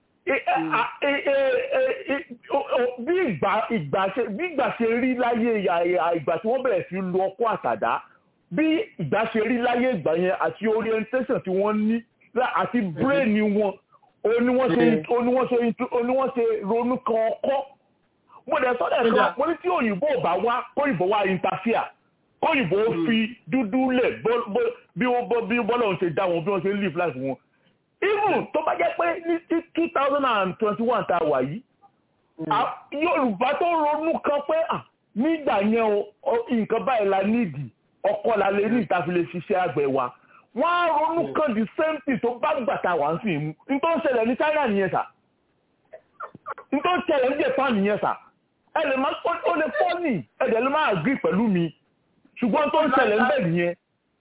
bí ìgbà ṣe rí láyé ìgbà tí wọ́n bẹ̀rẹ̀ sí lu ọkọ̀ àtàdá bí ìgbà ṣe rí láyé ìgbà yẹn àti orientation tí wọ́n ní àti brain wọn oníwọ́n ṣe ronú kan ọkọ́ mo dẹ̀ sọ́dẹ̀ kan mo ní tí òyìnbó bá wá kóyìnbó wá interfere kóyìnbó fi dúdú lẹ̀ bí bọ́lọ̀ ń ṣe dá wọn bí wọ́n ṣe live life wọn even tó bá jẹ́ pé ní two thousand and twenty one tá a wà yìí yorùbá tó ronú kan pé nígbà yẹn o nǹkan báyìí la nídìí ọkọ la lè ní ìtàfi lè ṣiṣẹ́ àgbẹ̀ wa wọ́n á ronú kan the same thing tó bá gbàtà wà ń sìn mú nítorí ń ṣẹlẹ̀ ní China nìyẹn sà nítorí ń ṣẹlẹ̀ ní Japan nìyẹn sà ẹ lè má ó lè fọ́ nì ẹ dẹ̀ lè má agree pẹ̀lú mi ṣùgbọ́n tó ń ṣẹlẹ̀ ń bẹ̀ nìyẹn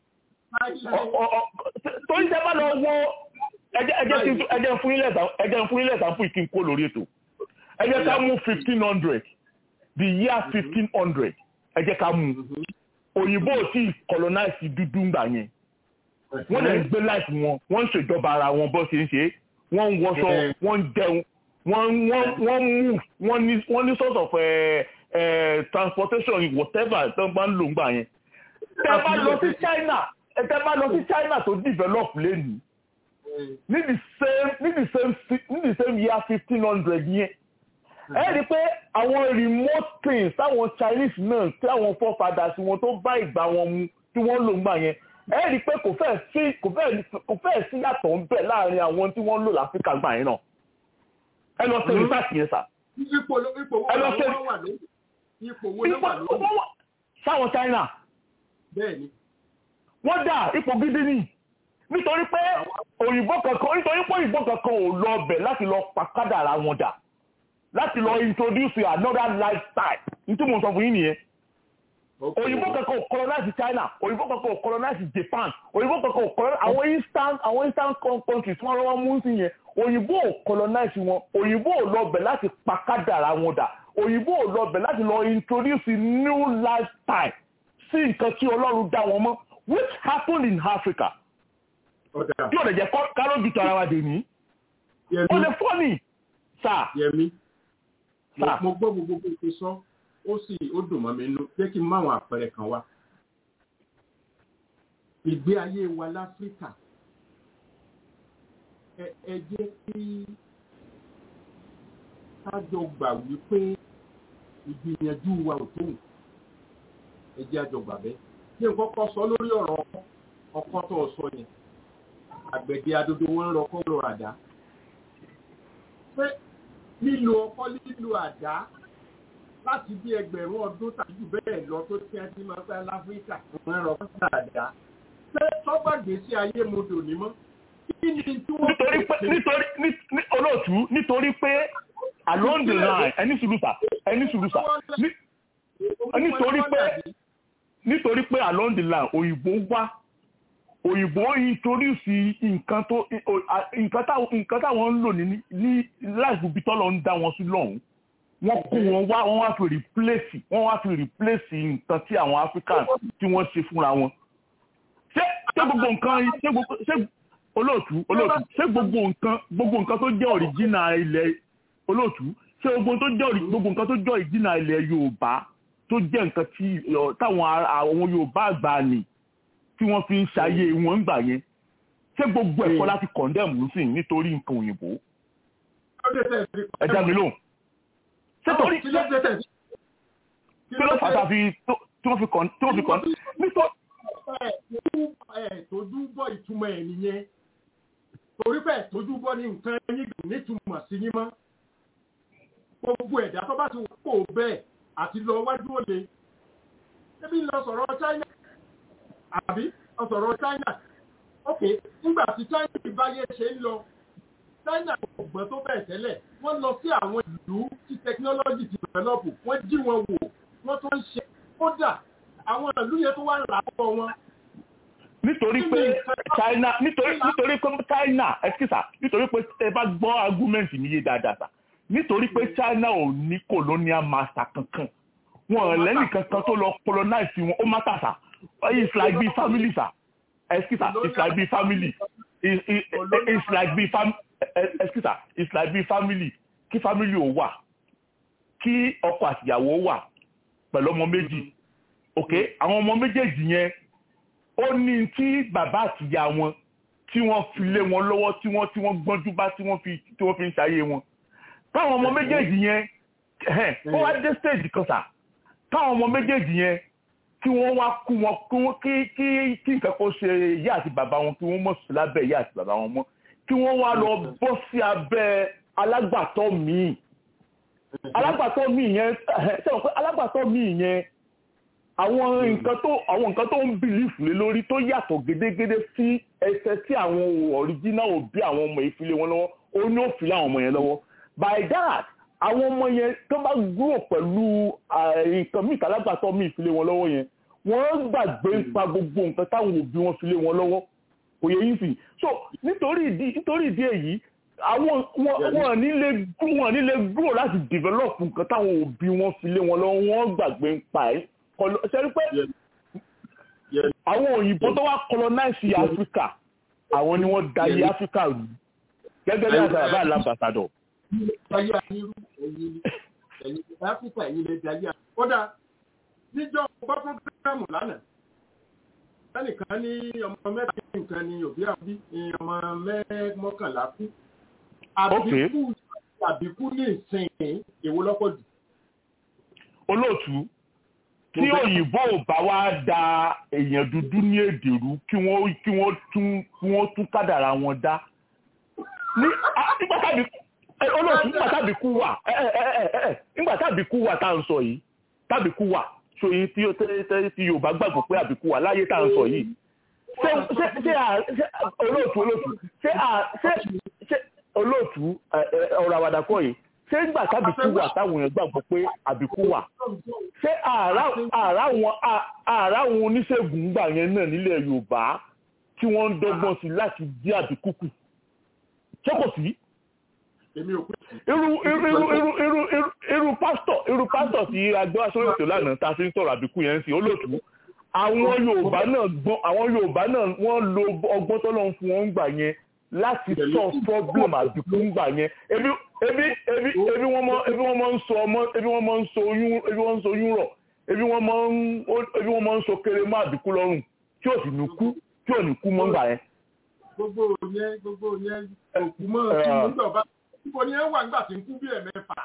torí ṣe bá lọ wọ ẹjẹ fún ilẹ̀ ìsàmpù ìkí n kó lórí ètò ẹjẹ ká mú fifteen hundred the year fifteen hundred ẹjẹ ká mú òyìnbó tí colonize dúdú ńgbà yẹn wọ́n lè gbé láìpù wọn wọ́n ń ṣèjọba ara wọn bó ṣe ń ṣe wọ́n ń wọṣọ wọ́n ń jẹun wọ́n mú wọ́n ní sort of transportation whatever tó bá ń lò ńgbà yẹn tẹ́ bá lọ sí China tẹ́ bá lọ sí China tó develop lẹ́nu ní the same ní the same ní the same year fifteen hundred yẹn ẹ rí i pé àwọn remote things táwọn Chinese náà tí àwọn forefathers wọn tó bá ìgbà wọn mu tí wọ́n lò ńgbà yẹn ẹ rí i pé kò fẹ́ẹ̀ sí kò fẹ́ẹ̀ kò fẹ́ẹ̀ sí yàtọ̀ ń bẹ láàrin àwọn tí wọ́n lò láfíríkà gbà yẹn náà ẹ lọ sí research yẹn sà. ipò ipò wo ló wà lórí ipò wo ló wà lórí. sáwọn China. bẹ́ẹ̀ni. wọ́n dà ipò gidi ni nítorí pé òyìnbó kankan nítorí pé òyìnbó kankan ò lọ bẹ̀ láti lọ pàkádà ara wọn dà láti lọ introduce another lifestyle nítorí mo sọ fún yín nìyẹn òyìnbó kankan ò colonize China òyìnbó kankan ò colonize Japan òyìnbó kankan ò colonize àwọn eastern àwọn eastern countries wọn lọ́wọ́ mú sí yẹn òyìnbó ò colonize wọn òyìnbó ò lọ bẹ̀ láti pàkádà ara wọn dà òyìnbó ò lọ bẹ̀ láti lọ introduce new lifestyle sí nǹkan tí Ọlọ́run dá wọn mọ́ which happened in Africa tí ò lè jẹ́ kárọ́jù tó ara wa dè ní. ó lè fọ́ ni sà. Yẹmi mo gbọ́ gbogbo bó ti sọ ó sì ó dùn mọ́ mi nínú jẹ́ kí n máwọn àpẹẹrẹ kan wá. ìgbé ayé wa láfíríkà ẹ jẹ́ kí kájọ gbà wípé ìgbìyànjú wa ò tó ẹ jẹ́ àjọ gbà bẹ́ẹ̀. kí n kọ́kọ́ sọ lórí ọ̀rọ̀ ọkọ tó sọ yẹn àgbẹ̀dẹ adodo wọn ń rọkọ́ lọ àdá. pé lílo ọkọ́ lílo àdá láti bí ẹgbẹ̀rún ọdún tàbí jù bẹ́ẹ̀ lọ tó tí a ti máa fẹ́ láfíríkà wọn ń rọkọ́ lọ àdá. pé tọ́gbàgbé sí ayé modò ní mọ́. kí ni tí wọ́n nítorí pé nítorí ní olóòtú nítorí pé along the line ẹni sùlùsà ẹni sùlùsà nítorí pé nítorí pé along the line òyìnbó wá òyìnbó introduce nǹkan tó nǹkan táwọn ń lò ní ní láìpẹ́ bí tọ́lọ̀ ń dá wọn sí lọ́hùn wọ́n kó wọn wá wọ́n wá fi replace wọ́n wá fi replace nǹkan tí àwọn africans tí wọ́n ṣe fúnra wọn ṣé ṣé gbogbo nǹkan ṣé gbogbo ṣé olóòtú olóòtú ṣé gbogbo nǹkan gbogbo nǹkan tó jẹ́ original ilẹ̀ olóòtú ṣé gbogbo tó jẹ́ ori- gbogbo nǹkan tó jẹ́ original ilẹ̀ yorùbá tó jẹ́ nǹkan tí ọ, táwọn ará- àwọn yorùbá àgbà nì tí wọ́n fi ń ṣayé wọn ń gbà yẹn ṣé gbogbo ẹ̀kọ́ láti condemn sí nítorí nǹkan òyìnbó ẹ já mi lóhùn ṣé torí kí ló dé tẹ̀ kí ló fà tá a fi tó- tí wọ́n fi kàn tí wọ́n fi kàn nítorí ẹ̀ tójú bọ́ ìtumọ̀ ẹ̀ nìyẹn torí bẹ́ẹ̀ tójú bọ́ ní nǹkan yín dùn nítumọ̀ sí yín mọ́ gbogbo ẹ̀dá tó bá ti wọ́n kò bẹ́ẹ̀ àti lọ wájú òde ẹbí lọ sọ̀rọ̀ China àbí lọ sọ̀rọ̀ China ok nígbà tí China ìbáyé ṣe ń lọ China kò gbọ́n tó bẹ́ẹ̀ tẹ́lẹ̀ wọ́n lọ sí àwọn ìlú tí technology ti develop wọ́n jí wọn wò wọ́n tó ń ṣe kódà àwọn ìlú yẹn tó wà lápò wọn nítorí pé china nítorí nítorí pé china ẹsikísà nítorí pé ẹ bá gbọ́ argument mi yé dáadáa sà nítorí pé china ò ní colonial master kankan wọn ò lẹ́nì kankan tó lọ colonize wọn ó má tà sà it's like be family sà ẹsikísà it's like be family It- it- it's like be fam ẹsikísà it's like be family kí family ò wà kí ọkọ àtìyàwó wà pẹ̀lú ọmọ méjì ok àwọn ọmọ méjèèjì yẹn ó ní tí bàbá àtìyá wọn tí wọ́n fi lé wọn lọ́wọ́ tí wọ́n tí wọ́n gbọ́njú bá tí wọ́n fi tí wọ́n fi ń ṣayé wọn táwọn ọmọ méjèèjì yẹn ẹ̀hẹ́n, ó wá dé stage kan sà táwọn ọmọ méjèèjì yẹn kí wọ́n wá kú wọn kí wọ́n- kí kí kí nǹkan kan ṣe ìyá àti bàbá wọn kí wọ́n mọ̀ sí lábẹ́ ìyá àti bàbá wọn mọ́ kí wọ́n wá lọ bọ́ sí abẹ́ alágbàtọ́ míì alágbàtọ́ míì yẹn ẹ̀hẹ́n, ṣé o pé alágbàtọ́ míì yẹn àwọn nǹkan tó àwọn nǹkan tó ń bìlífù lé lórí tó yàtọ̀ gédégédé sí ẹsẹ̀ tí àwọn ọ̀ríjínà òbí àwọn ọmọ yìí fi lé wọn lọ́wọ́ ó ní ó fi lé àwọn ọmọ yẹn lọ́wọ́ by that àwọn ọmọ yẹn tó bá gúrò pẹ̀lú ah, nǹkan míì kálágbàtọ́ míì fi lé wọn lọ́wọ́ yẹn wọ́n gbàgbé nípa gbogbo nǹkan táwọn òbí wọn fi lé wọn lọ́wọ́ kò yẹ yín sì so nítorí ìdí nítorí ìdí èyí àwọn wọn wọn ní lè wọn ní lè gúrò láti develop nǹkan táwọn òbí wọn fi lé wọn lọ́wọ́ wọ́n gbàgbé nípa ẹ̀ kọlọ ṣẹ́rí pé àwọn òyìnbó tó wá colonize Africa àwọn ni wọ́n darí Africa rú gẹ́gẹ́ bí àgbàrá bá làbàtàdọ̀. ayé ayérú ẹ̀yin ni ẹ̀yin ní áfíríkà ẹ̀yin lè di ayé ayé. kódà níjọ́ gbọ́ fúngámù lánàá ẹnìkan ní ọmọ mẹ́ta nǹkan ní òbí àbí ní ọmọ mọ́kànlá kú. àbíkú àbíkú ní ìsìn èwo lọ́pọ̀ jù. olóòtú tí òyìnbó ò bá wá da èèyàn dúdú ní èdè rú kí wọ́n kí wọ́n tún kí wọ́n tún kádàrá wọn dá ní ah, nígbà tàbí eh, olóòtú nígbà tàbí kú wà ẹ ẹ ẹ ẹ ẹ nígbà tàbí kú wà tá à ń sọ yìí tàbí kú wà ṣòyìn tí ó tẹ́ tẹ́ tí Yorùbá gbàgbọ́ pé àbíkú wà láyé tá à ń sọ yìí ṣé ṣé ṣé à- ṣé olóòtú olóòtú ṣé à- ṣé ṣé olóòtú ẹ, ẹ, ọ̀rọ̀ àwàdà kọ́ yìí ṣé nígbà tàbí kú wà táwọn èèyàn gbàgbọ́ pé àbíkú wà ṣé àrà àrà wọn àrà wọn oníṣègùn gbà yẹn náà nílẹ̀ Yorùbá tí wọ́n ń dọ́gbọ́n sí láti dí àbíkú kù ṣé kò sí èmi ò pé irú irú irú irú irú irú irú pásítọ̀ irú pásítọ̀ tí agbẹ́ aṣọ́rò ètò lánàá ta fi ń sọ̀rọ̀ àbíkú yẹn ń sìn olóòtú àwọn Yorùbá náà gbọ́n àwọn Yorùbá náà wọ́n lo ọgbọ́n tó lọ́n fún wọn ń gbà yẹn láti solve problem àbíkú ń gbà yẹn ebi ebi ebi ebi wọ́n mọ ebi wọ́n mọ ń sọ ọmọ ebi wọ́n mọ ń sọ oyún ebi wọ́n ń sọ oyún rọ̀ ebi wọ́n mọ ń ebi wọ́n mọ ń sọ kéré má àbíkú lọ́rùn tí ò sì ní kú tí ò ní kú mọ́ ń gbà yẹn. gbogbo yẹn gbogbo yẹn òkú mọ́ kí nígbà bá níbo ni ẹ wà nígbà tí ń kú bí ẹ̀mẹ́fà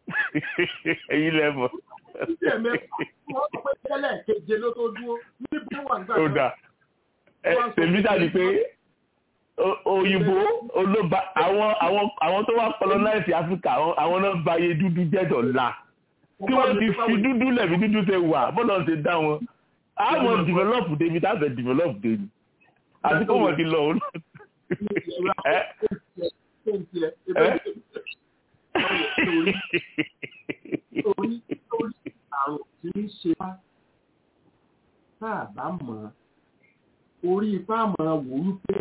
èyí lẹ́mọ̀. bí ẹ̀mẹ́fà wọ́n sọ pé tẹ́lẹ̀ keje ló tó dúró níbo wà nígbà ó dà ẹ tèmi dàbí pé o- òyìnbó olóba àwọn àwọn àwọn tó wá colonize Africa àwọn àwọn náà ba iye dúdú jẹ́dọ̀ la kí wọ́n ti fi dúdú lẹ̀bi dúdú ṣe wà bọ́lá ṣe dá wọn àwọn develop débi tábẹ̀ develop débi àti kó wọ́n ti lọ òun. ẹ torí torí àrùn tí ń ṣe wá tá a bá mọ̀ ọ́ orí ipá mọ̀ ọ́ wò wípé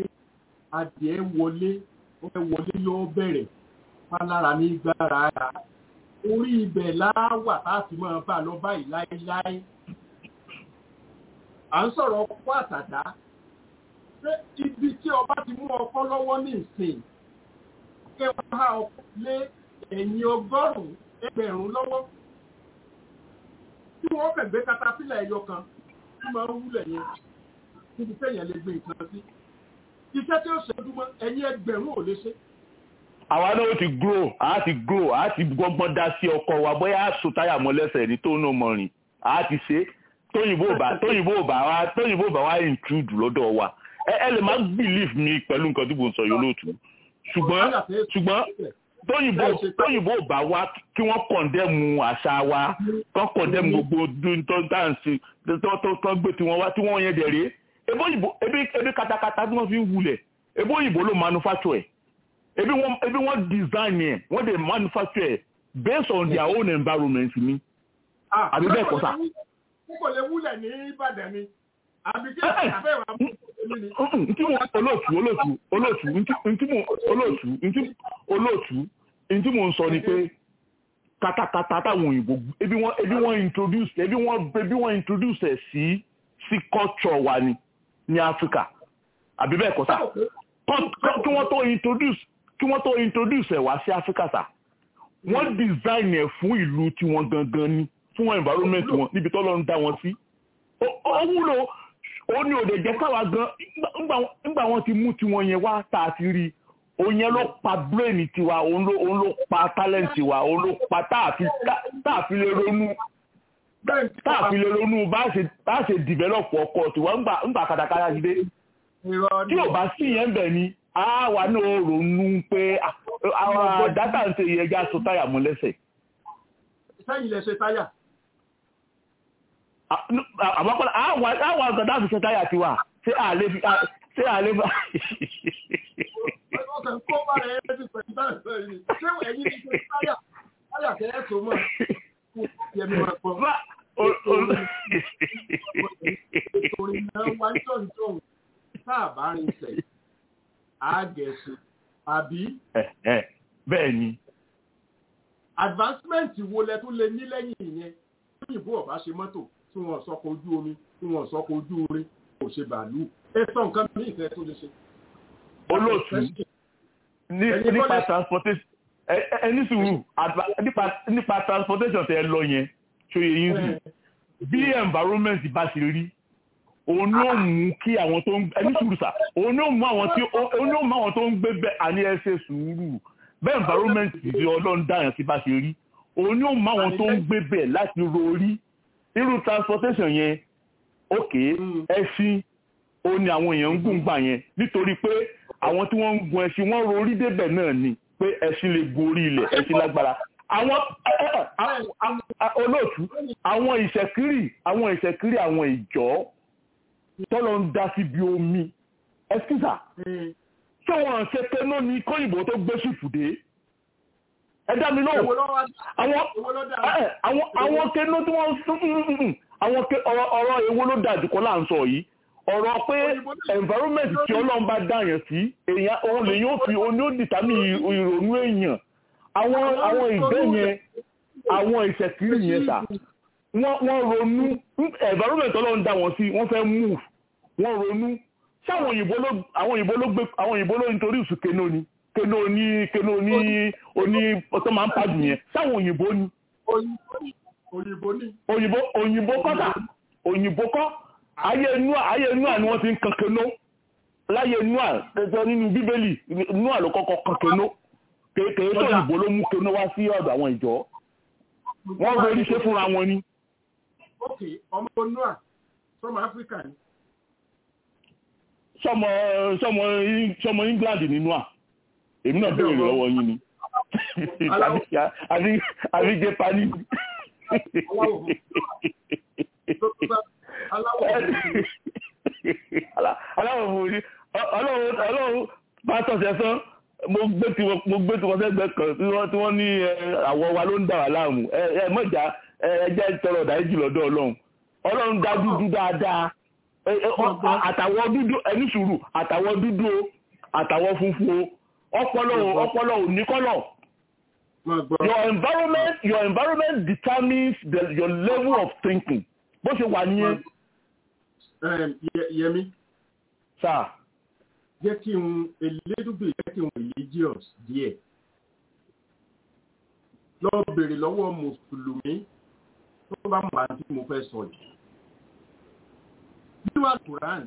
adìẹ wọlé ó fẹ́ wọlé yóò bẹ̀rẹ̀ pálára ní gbára ara orí ibẹ̀ láwà láti máa bá lọ báyìí láéláé à ń sọ̀rọ̀ ọkọ àtàdá pé ibi tí ọba ti mú ọkọ lọ́wọ́ ní ìsìn kí wọ́n há ọkọ lé ẹ̀yìn ọgọ́rùn-ún ẹgbẹ̀rún lọ́wọ́ tí wọ́n fẹ̀ gbé katapílà ẹyọ kan tí máa ń wúlẹ̀ yẹn níbi tẹ̀yàn lè gbé nǹkan sí iṣẹ́ tí ó ṣe dúmọ́ ẹ̀yìn ẹgbẹ̀rún ò lè ṣe àwa náà ó ti grow a ti grow a ti gbọ́gbọ́n dá sí ọkọ wa bóyá a so táyà mọ́ lẹ́sẹ̀ ní tó náà mọ̀ rìn a ti ṣe tóyìnbó bá tóyìnbó bá wa tóyìnbó bá wa intrude lọ́dọ̀ wa ẹ ẹ lè má believe mi pẹ̀lú nǹkan tí mo ń sọ yìí lóòtú ṣùgbọ́n ṣùgbọ́n tóyìnbó tóyìnbó bá wa kí wọ́n condemn àṣà wa kán condemn gbogbo tó ń dáǹsì tó tó tó gbé tiwọn wá tí wọ́n yẹn dẹ̀ rèé ebó òyìnbó ebi ebi katakata tí wọ́n fi ń wulẹ̀ ebó òyìnbó ló manufacture ẹ̀ ebi wọn ebi wọn design yẹn wọn dey manufacture based on their own environment ni àbí bẹ́ẹ̀ kọ́ sá. kò lè wúlẹ̀ ní ìbàdàn ni àbí kí ẹ fẹ́ wà mú èmi ni. ntí mo olóòtú olóòtú olóòtú ntí mo olóòtú ntí olóòtú ntí mo ń sọ ni pé katakata táwọn òyìnbó ebi wọn ebi wọn introduce ebi wọn ebi wọn introduce ẹ sí sí culture wa ni ní Africa àbí bẹ́ẹ̀ kọ́ sá kí wọ́n tó introduce kí wọ́n tó introduce ẹ̀ wá sí Africa sá wọ́n design ẹ̀ fún ìlú tiwọn gangan ni fún environment wọn níbi tó lọ́n dá wọn sí ó wúlò ó ní òde jẹ́ káwa gan nígbà wọn ti mú tiwọn yẹn wá tá a ti rí òun yẹn ló pa brain tiwa òun ló òun ló pa talent wa òun ló pa tá a fi lè ronú tá a fi lè ronú bá a ṣe develop ọkọ tiwa ńgbà kàtàkàtà ti dé tí ò bá sí yẹn bẹ̀ ni àwa náà ronú pé àwọn dátà ń ṣe ìyẹn já so táyà mọ́ lẹ́sẹ̀. sẹ́yìn lẹ ṣe táyà. àmọ́ àwọn àgbàdo àti ṣe táyà ti wà ṣé àlè fi ṣé àlè fi. ọkàn kó bá rẹ̀ ẹ́ ti pẹ̀lú bá rẹ̀ yìí ṣé ẹ̀yin ti ṣe táyà táyà kẹ́ ẹ̀ tó mọ̀ kó yẹmi wọn pọ̀. Orin náà wá jọ̀ǹjọ̀ǹ tá a bá rin sẹ̀ àgẹ̀sùn àbí. bẹ́ẹ̀ ni. advancement wo lẹ tún lè ní lẹ́yìn ìyẹn òyìnbó ọ̀bá ṣe mọ́tò tí wọ́n sọkọ̀ ojú omi tí wọ́n sọkọ̀ ojú orin kò ṣe bàálù ẹ sọ nǹkan ní ìfẹ́ tó lè ṣe. olóòtú nípa transportation ẹni sùúrù nípa transportation tẹ ẹ lọ yẹn ṣòye yín sí bí environment bá ṣe rí òun ní ó mú kí àwọn tó ń ẹni sùúrù sà òun ní ó mú àwọn tí òun ní ó mú àwọn tó ń gbé bẹ́ẹ̀ àní ẹsẹ̀ sùúrù bẹ́ẹ̀ environment ti ọlọ́run dáhùn sí bá ṣe rí òun ní ó mú àwọn tó ń gbé bẹ́ẹ̀ láti rorí irú transportation yẹn òkè ẹṣin òun ni àwọn èèyàn ń gùn gbà yẹn nítorí pé àwọn tí wọ́n ń gun ẹṣin wọ́n rorí débẹ̀ náà ni pé ẹṣin lè gorí ilẹ̀ ẹṣin lágbára àwọn olóòtú àwọn ìṣẹ̀kírì àwọn ìṣẹ̀kírì àwọn ìjọ tọ́lọ ń dá síbi omi ẹ̀sìkìsà ṣé wọ́n ṣe kẹ́nọ́ ní kóyìnbó tó gbé ṣùfù dé ẹ dá mi lóhùn àwọn kẹ́nọ́ tí wọ́n àwọn ọ̀rọ̀ èwo ló dájú kọ́ là ń sọ yìí ọ̀rọ̀ pé environment tí ọlọ́run bá dáyàn sí èèyàn òun lè yóò fi oní òdìtàmì ìrònú èèyàn àwọn àwọn ìgbẹ́ yẹn àwọn ìṣẹ̀kiri yẹn sà wọ́n ronú environment ọlọ́run dá wọn sí wọ́n fẹ́ move wọ́n ronú ṣé àwọn òyìnbó ló àwọn òyìnbó ló gbé àwọn òyìnbó ló nítorí ìsù keno ni keno ní keno ní oní ọtọ́ máa ń pàdù yẹn ṣé àwọn òyìnbó ni. òyìnbó ni. òyìnbó òyìnbó kọ́ sà òyìnbó kọ́ ayé nua ayé nua ni wọ́n ti ń kan keno láyé nua tẹ̀sán nínú bíbélì nua ló kọ́kọ́ kan keno kéèké tó òyìnbó ló mú keno wá sí ọ̀dọ̀ àwọn ìjọ wọ́n ronú ṣe fúnra wọn ni ok ọmọ noah from africa ni. sọmọ sọmọ sọmọ england nínú à èmi náà béèrè lọ́wọ́ yín ni àbí àbí jẹpani. aláwọ̀ fún mi ọlọ́run ọlọ́run pásítọ̀ sẹ́sán mo gbé tiwọn mo gbé tiwọn sẹ́gbẹ́ kan tí wọ́n tí wọ́n ní àwọ̀ wa ló ń dà wá láàmú ẹ ẹ mọ̀já ẹ jẹ́ tọrọ ọ̀dáríjì lọ́dọ̀ ọlọ́run ọlọ́run dá dúdú dáadáa àtàwọ̀ dúdú ẹni sùúrù àtàwọ̀ dúdú o àtàwọ̀ funfun o ọpọlọ ọpọlọ ò ní kọ́lọ̀ your environment your environment determines the, your level of thinking bó ṣe wà nìyẹn. yẹmi. sáà. jẹ́ kí n elédùgbè jẹ́ kí n religious díẹ̀ lọ bèrè lọ́wọ́ mùsùlùmí tó bá mọ̀ àti mo fẹ́ sọ yìí. nínú àkùrán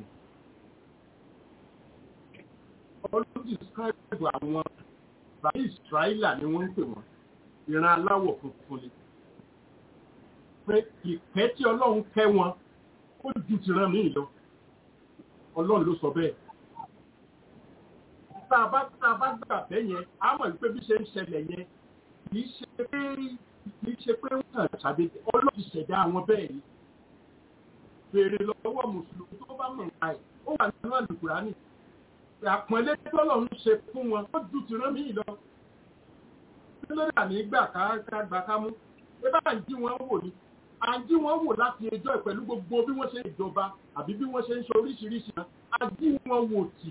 ọlọ́dún describe àwọn bàbá ìsírayílà ni wọ́n ń pè wọ́n ìran aláwọ̀ funfun ni pé ìkẹ́ tí ọlọ́run kẹ́ wọn ó ju tìran míì lọ ọlọ́run ló sọ bẹ́ẹ̀ tá a bá tá a bá gbà bẹ́ẹ̀ yẹn a mọ̀ wípé bí ṣe ń ṣẹlẹ̀ yẹn kì í ṣe pé kì í ṣe pé wọ́n kàn ṣàdédé ọlọ́run ti ṣẹ̀dá àwọn bẹ́ẹ̀ ni béèrè lọ́wọ́ mùsùlùmí tó bá mọ̀ nípa ẹ̀ ó wà nínú àlùkùránì àpọ́nlé tọ́lọ̀ ń ṣe fún wọn ó ju tìran míì lọ kí ló dà ní gbà ká gbà ká mú ẹ bá ń jí wọn wò ni à ń jí wọn wò láti ẹjọ́ ẹ̀ pẹ̀lú gbogbo bí wọ́n ṣe ń jọba àbí bí wọ́n ṣe ń ṣe oríṣiríṣi náà à jí wọn wò tì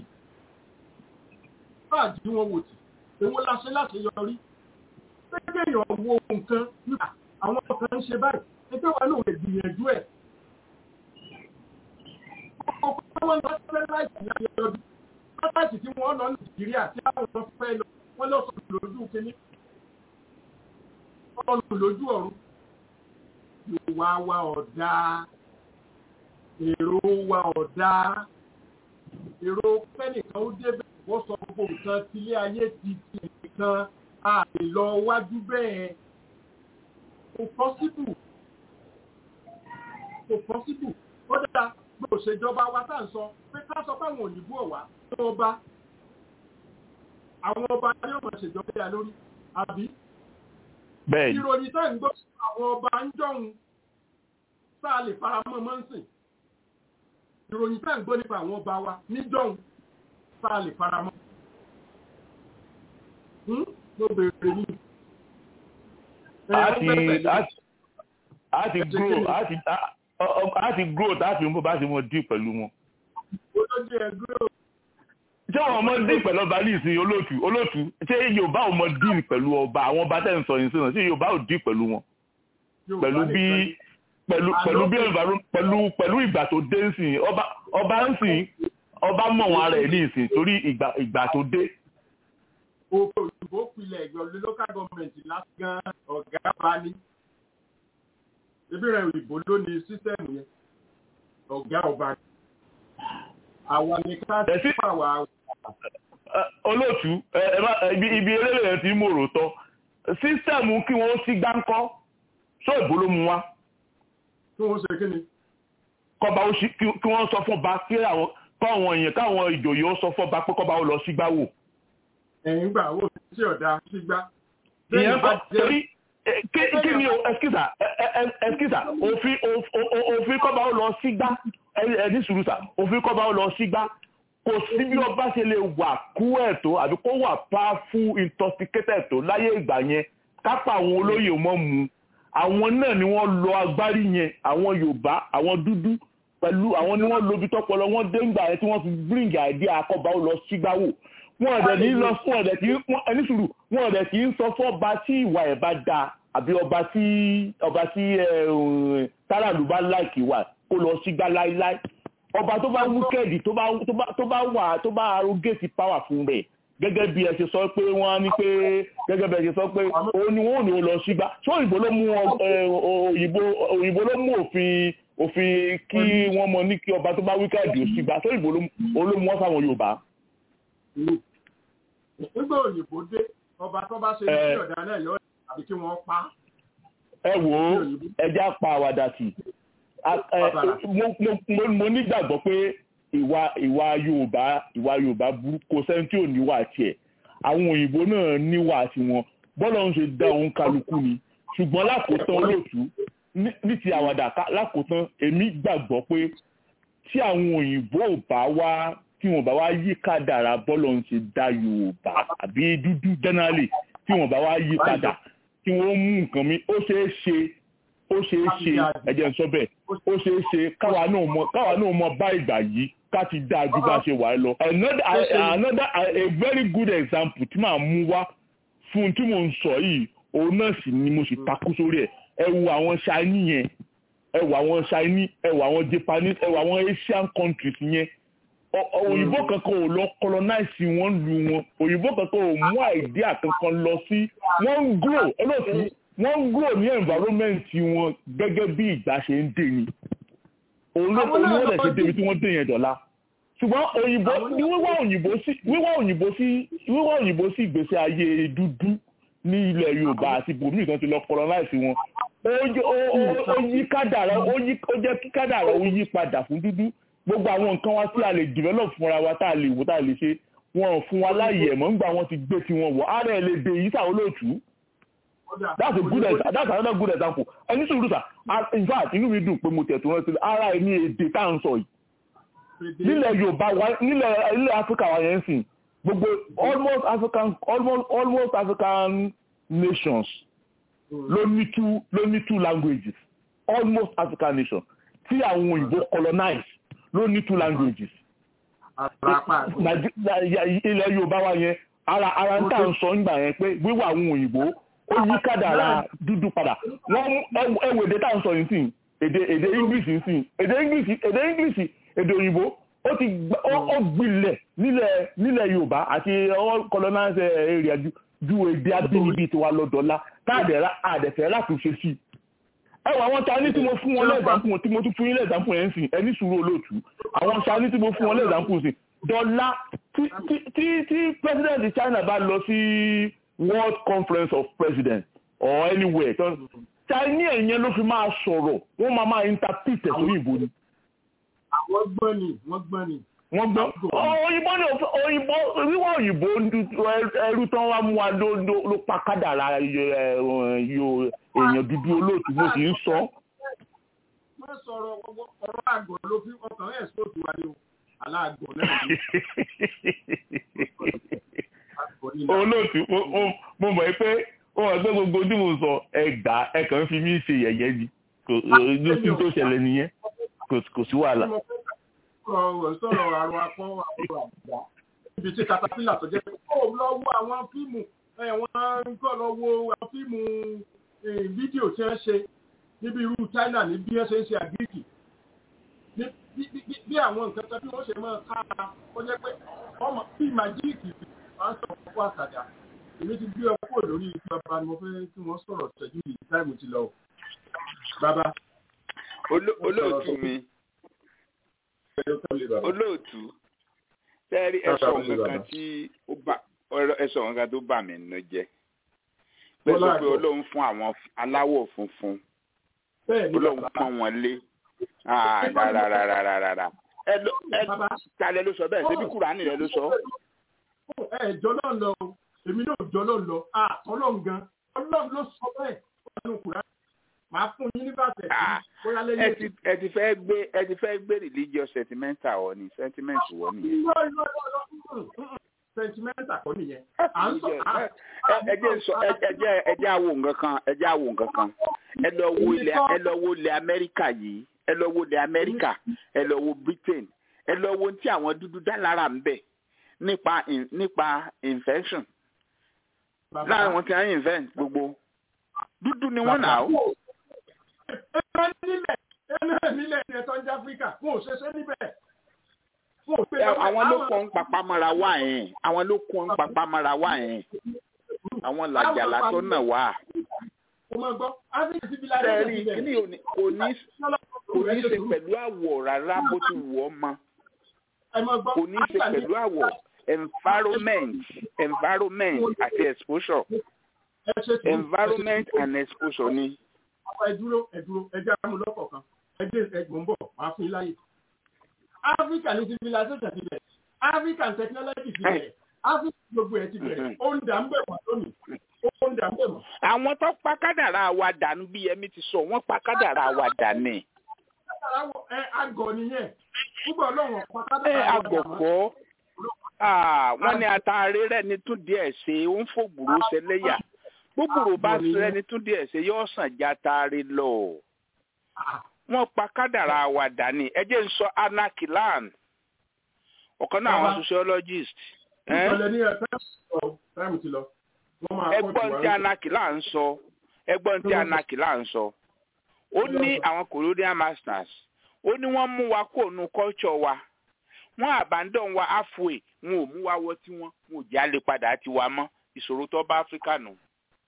bá à jí wọn wò tì èwo la ṣe láti yọrí pépé èèyàn wo nǹkan nípa àwọn kan ń ṣe báyìí ẹgbẹ́ wa ló lè gbìyànjú ẹ̀ ọkọ̀ wọn lọ fẹ́ láìsí ní ayé ọdún láti tí wọ́n lọ nàìjíríà tí àwọn fẹ́ lọ wọ́n lọ sọ̀rọ̀ lójú kínní ọ̀run lójú ọ̀run ìwà wa ọ̀dá èrò wa ọ̀dá èrò pẹ́nìkan ó débẹ̀ wọ́n sọ gbogbo nǹkan tílé ayé ti ti nìkan a lè lọ wájú bẹ́ẹ̀ kò pọ́síbù kò pọ́síbù ó dáa bí òṣèjọba wa tá à ń sọ pé ká sọ fáwọn òyìnbó ọ̀wá tó ọba àwọn ọba ní ọmọ ìṣèjọba yà lórí àbí bẹ́ẹ̀ni ìròyìn tẹ́ ń gbọ́ àwọn ọba ń jọ̀hún sáà lè faramọ́ mọ́ ń sìn ìròyìn tẹ́ ń gbọ́ nípa àwọn ọba wa ní jọ̀hún sáà lè faramọ́ ló bèèrè ní. a ti grow a ti a ti grow tá a fi mú bá ti mọ dí pẹ̀lú wọn. ṣé wọn mọ dí pẹ̀lú ọba ní ìsìn olóòtú olóòtú ṣé yorùbá ò mọ dí pẹ̀lú ọba àwọn ọba tẹ̀ ń sọ yìí sínú ṣé yorùbá ò dí pẹ̀lú wọn. pẹ̀lú bí pẹ̀lú pẹ̀lú bí pẹ̀lú pẹ̀lú ìgbà tó dé ń sìn ọba ọba ń sìn ọba mọ̀ wọn ara ẹ̀ ní ìsìn torí ìgbà ìgbà tó dé. òkè òyìnbó pilẹ̀ ìgbọ̀lú local government láti gan ọ̀gá bá ní ebi rẹ òyìnbó ló ní sísẹ́mù yẹn ọ̀gá ọba àwa ní ká sí àwa. olóòtú ibi eléré yẹn ti mú òròtọ́ sísẹ́mù kí wọ́n sí gbáǹkọ́ sọ ìbò ló mú wa. kí wọ́n ṣe kí ni. kọba ó sí kí wọ́n sọ fún ọba kí àwọn káwọn èèyàn káwọn ìjòyè ó sọ fún ọba pé kọba ó lọ sígbà wò. ẹ̀yìn gbà wò sí ọ̀dà sígbà. ìyẹn kọ́ torí kí ni o ẹskísà ẹskísà òfin òfin kọ́ba ó lọ sígbá ẹni sùúrùsà òfin kọ́ba ó lọ sígbá kò sí bí ọba ṣe lè wà kú ẹ̀ tó àbí kó wà powerful intoxicated tó láyé ìgbà yẹn kápá àwọn olóyè mọ́ mu àwọn náà ni wọ́n lọ agbárí yẹn àwọn yorùbá àwọn dúdú pẹ̀lú àwọn ni wọ́n lobi tọpọlọ wọ́n dé ńgbà yẹn tí wọ́n fi bring idea akọ́ba ó lọ sígbá wò wọn ọ̀dẹ̀ ní lọ fún ọ̀dẹ̀ tí ẹni sùúrù wọn ọ̀dẹ̀ tí ń sọ fún ọba tí ìwà ẹ̀ bá dáa àbí ọba tí ọba tí táràlú bá láìkì wà kó lọ sígbá láíláí ọba tó bá wíkẹ́ẹ̀dì tó bá wà tó bá arúgẹ́sì power fún rẹ̀ gẹ́gẹ́ bí ẹ ṣe sọ pé wọ́n á ní pé gẹ́gẹ́ bí ẹ ṣe sọ pé òun ni wọ́n ò ní ó lọ sígbá ṣé òyìnbó ló mú òyìnbó òyìnbó ló mú òfin òfin kí wọ́n mọ ní kí ọba tó bá wíkẹ́ẹ̀dì ó sígbá ṣé òyìnbó ló mú wọ́n sáwọn yorùbá nígbà òyìnbó dé ọba tó bá ṣe ní ọ̀dà náà yọ àbí kí wọ́n pa. ẹ wò ó ẹja pa àwàdà tì mo nígbàgbọ́ pé ìwà ìwà yorùbá ìwà yorùbá burú kò sẹ́ni tí ò níwà tiẹ̀ àwọn òyìnbó náà níwà tiwọn bọ́lá ń ṣe dá òun kálukú ni ṣùgbọ́n lákòótán olóòtú ní ti àwàdà lákòótán èmi gbàgbọ́ pé tí àwọn òyìnbó ò bá wá tí wọn bá wá yí kádàrá bọ́lọ̀ ń ṣe dá yorùbá àbí dúdú jẹ́nálì tí wọn bá wá yí padà tí wọ́n mú nǹkan mi ó ṣeé ṣe ó ṣeé ṣe ẹ̀jẹ̀ ń sọ bẹ́ẹ̀ ó ṣeé ṣe káwa náà mọ káwa náà mọ bá ìgbà yìí ká ti dá ju bá ṣe wà lọ. another another a very good example tí màá mú wá fún tí mò ń sọ yìí òun náà sì ni mo sì takú sórí ẹ̀ ẹ wo àwọn Chinese yẹn ẹ wo àwọn Chinese ẹ wo àwọn Japanese ẹ wo àwọn Asian countries yẹn òyìnbó kankan ò lọ colonize wọn lu wọn òyìnbó kankan ò mú àìdíà kankan lọ sí wọ́n ń grow olóòtú wọ́n ń grow ní environment wọn gẹ́gẹ́ bí ìgbà ṣe ń dè ní òun ló wọ́n lè ṣe débi tí wọ́n dè yẹn dọ̀la ṣùgbọ́n òyìnbó ní wíwá òyìnbó sí wíwá òyìnbó sí wíwá òyìnbó sí ìgbésí ayé dúdú ní ilẹ̀ Yorùbá àti bòmíì kan ti lọ colonize wọn ó yí kádàrá ó jẹ́ kí kádàrá ó yí padà fún dúdú gbogbo àwọn nǹkan wa tí a lè develop fúnra wa tá a lè wò tá a lè ṣe wọn ò fún wa láàyè ẹ̀mọ́ ńgbà wọn ti gbé tiwọn wọ̀ ara ẹ̀ lè dè yí sáà olóòtú that's a good example that's another good example ẹni sùúrù sà in fact inú mi dùn pé mo tẹ̀ tó rántí ara ẹ̀ ní èdè tá à ń sọ yìí nílẹ̀ Yorùbá wa nílẹ̀ ilẹ̀ Áfíríkà wa yẹn ń sìn gbogbo almost African almost almost African nations ló ní two ló ní two languages almost African nations tí àwọn òyìnbó colonize ló ní two languages. ilẹ̀ Yorùbá wa yẹn ara ara ń tà ń sọ nígbà yẹn pé wíwà àwọn òyìnbó ó yí kádàrá dúdú padà wọ́n ẹwù èdè tá à ń sọ yìí sìn èdè èdè English yìí sìn èdè English èdè English èdè òyìnbó ó ti ó gbilẹ̀ nílẹ̀ nílẹ̀ Yorùbá àti all colonized area ju èdè abínibí tiwa lọ́dọ̀ọ́lá káàdẹ̀rá àdẹ̀fẹ́ láti ṣe sí i ẹwà àwọn Chinese tí mo fún wọn lẹ́ẹ̀dánpù wọn tí mo tún fún yín lẹ́ẹ̀dánpù yẹn ń sìn ẹni sùúrù olóòtú àwọn Chinese tí mo fún wọn lẹ́ẹ̀dánpù sìn dọ́là tí tí tí president China bá lọ sí World Conference of Presidents or anywhere Chinese yẹn ló fi máa sọ̀rọ̀ wọ́n máa máa interpret ẹ̀ sórí ìbò ni. àwọn gbọ́n ni wọ́n gbọ́n ni. wọ́n gbọ́ òyìnbó ni òyìnbó wíwá òyìnbó ẹrú tán wá mú wa ló pa kádàrá èèyàn dúdú olóòtú mo sì ń sọ. wọ́n sọ̀rọ̀ ọ̀rọ̀ àgọ̀ ló fi ọkàn ẹ̀ sóòtù wa ni o aláàgọ̀ náà ni. olóòtú mo mọ̀ pé ó wà pé gbogbo tí mo sọ ẹgbàá ẹ kàn ń fi mí ṣe yẹ̀yẹ́ ni ló sì tó ṣẹlẹ̀ nìyẹn kò sí wàhálà ọ̀rọ̀ sọ̀rọ̀ àrùn apọ́n àrùn àgbà ibi tí katapila tó jẹ́ pé ó lọ wo àwọn fíìmù wọ́n kọ́ lọ wo àwọn fíìmù fídíò tí wọ́n ṣe níbi irú China ní bí wọ́n ṣe ń ṣe àgíríkì bí àwọn nǹkan kan bí wọ́n ṣe máa ká ó jẹ́ pé ọmọ bí màjíìkì máa ń sọ fún àtàdá èmi ti gbé ọkọ̀ lórí bàbá ni mo fẹ́ kí wọ́n sọ̀rọ̀ ṣẹ́jú yìí táìmù ti lọ. bàbá. olóòtú mi olóòtú tẹ́rí ẹ̀sọ̀ nǹkan tí ó bá ẹ̀sọ̀ nǹkan tó bà mí nínú jẹ́ bẹ́ẹ̀ sọ pé Ọlọ́run fún àwọn aláwọ̀ funfun Ọlọ́run pọ́n wọn lé rárárárárá ẹ lọ ẹ talẹ ló sọ bẹ́ẹ̀ ṣebí Kùránì rẹ ló sọ. ẹ jọ náà lọ èmi náà jọ náà lọ Ọlọ́run gan Ọlọ́run ló sọ bẹ́ẹ̀ nínú Kùránì màá fún yín nígbà tẹ̀ bóyá lẹ́yìn ètò. ẹ ti fẹ́ gbé ẹ ti fẹ́ gbé religious sentimental wọ ni sentiment wọ nìyẹn. sentimental kọ́ nìyẹn. ẹ jẹ́ sọ ẹ jẹ́ ẹ jẹ́ àwò nǹkan kan ẹ jẹ́ àwò nǹkan kan ẹ lọ wo ilẹ̀ ẹ lọ wo ilẹ̀ Amẹ́ríkà yìí ẹ lọ wo ilẹ̀ Amẹ́ríkà ẹ lọ wo Britain ẹ lọ wo tí àwọn dúdú dá lára ń bẹ̀ nípa nípa infection láàrin wọn ti ń invent gbogbo dúdú ni wọ́n nà ó ẹ̀rọ nílẹ̀ ẹ̀rọ nílẹ̀ ní ẹ̀tọ́ ní áfíríkà wọn ò ṣẹṣẹ́ níbẹ̀. àwọn ló kọ́ ń papá mọ́ra wá yẹn àwọn ló kọ́ ń papá mọ́ra wá yẹn àwọn làjàlá tó nà wá. sẹ́ẹ̀rì kíní kò ní kò ní ṣe pẹ̀lú àwọ̀ rárá bó ti wù ọ́ mọ́ kò ní ṣe pẹ̀lú àwọ̀ environment environment àti exposure environment and exposure ni ẹ dúró ẹ dúró ẹ jẹ́ àmú lọ́kọ̀ọ̀kan ẹ dé ẹgbọ̀n bọ̀ máa fún yín láyè. Africa ní civilization ti bẹ̀rẹ̀ African technology ti bẹ̀rẹ̀ Africa gbogbo ẹ̀ ti bẹ̀rẹ̀ ó ń dà ń bẹ̀ wọ́n lónìí ó ń dà ń bẹ̀ wọ́n. àwọn tó pa kádàrá wa dànù bí ẹmí ti sọ wọ́n pa kádàrá wa dànù. ẹ àgọ̀ nìyẹn púpọ̀ lọ́wọ́ pa ẹ kádàrá wa àgọ̀ kọ́ wọ́n ní àtàrí rẹ̀ ní tún díẹ̀ ṣe ó ń fògbùrú ṣẹlẹ́yà gbogbo bá sẹ ẹni tún díẹ̀ ṣe yóò sàn já taari lọ wọ́n pa kádàrá wa dání ẹ jẹ́ n sọ anakilan ọ̀kan náà àwọn sociologist. ìṣẹ̀lẹ̀ ní ẹ̀ táìmù ti lọ ẹgbọ́n tí anaki là ń sọ ẹgbọ́n tí anaki là ń sọ ó ní àwọn colonial masters ó ní wọ́n mú wa kó nu culture wa wọ́n abandon wa halfway wọn ò mú wa wọ tí wọ́n wọn ò já lè padà tiwa mọ́ ìṣòro tó bá áfíríkà nù.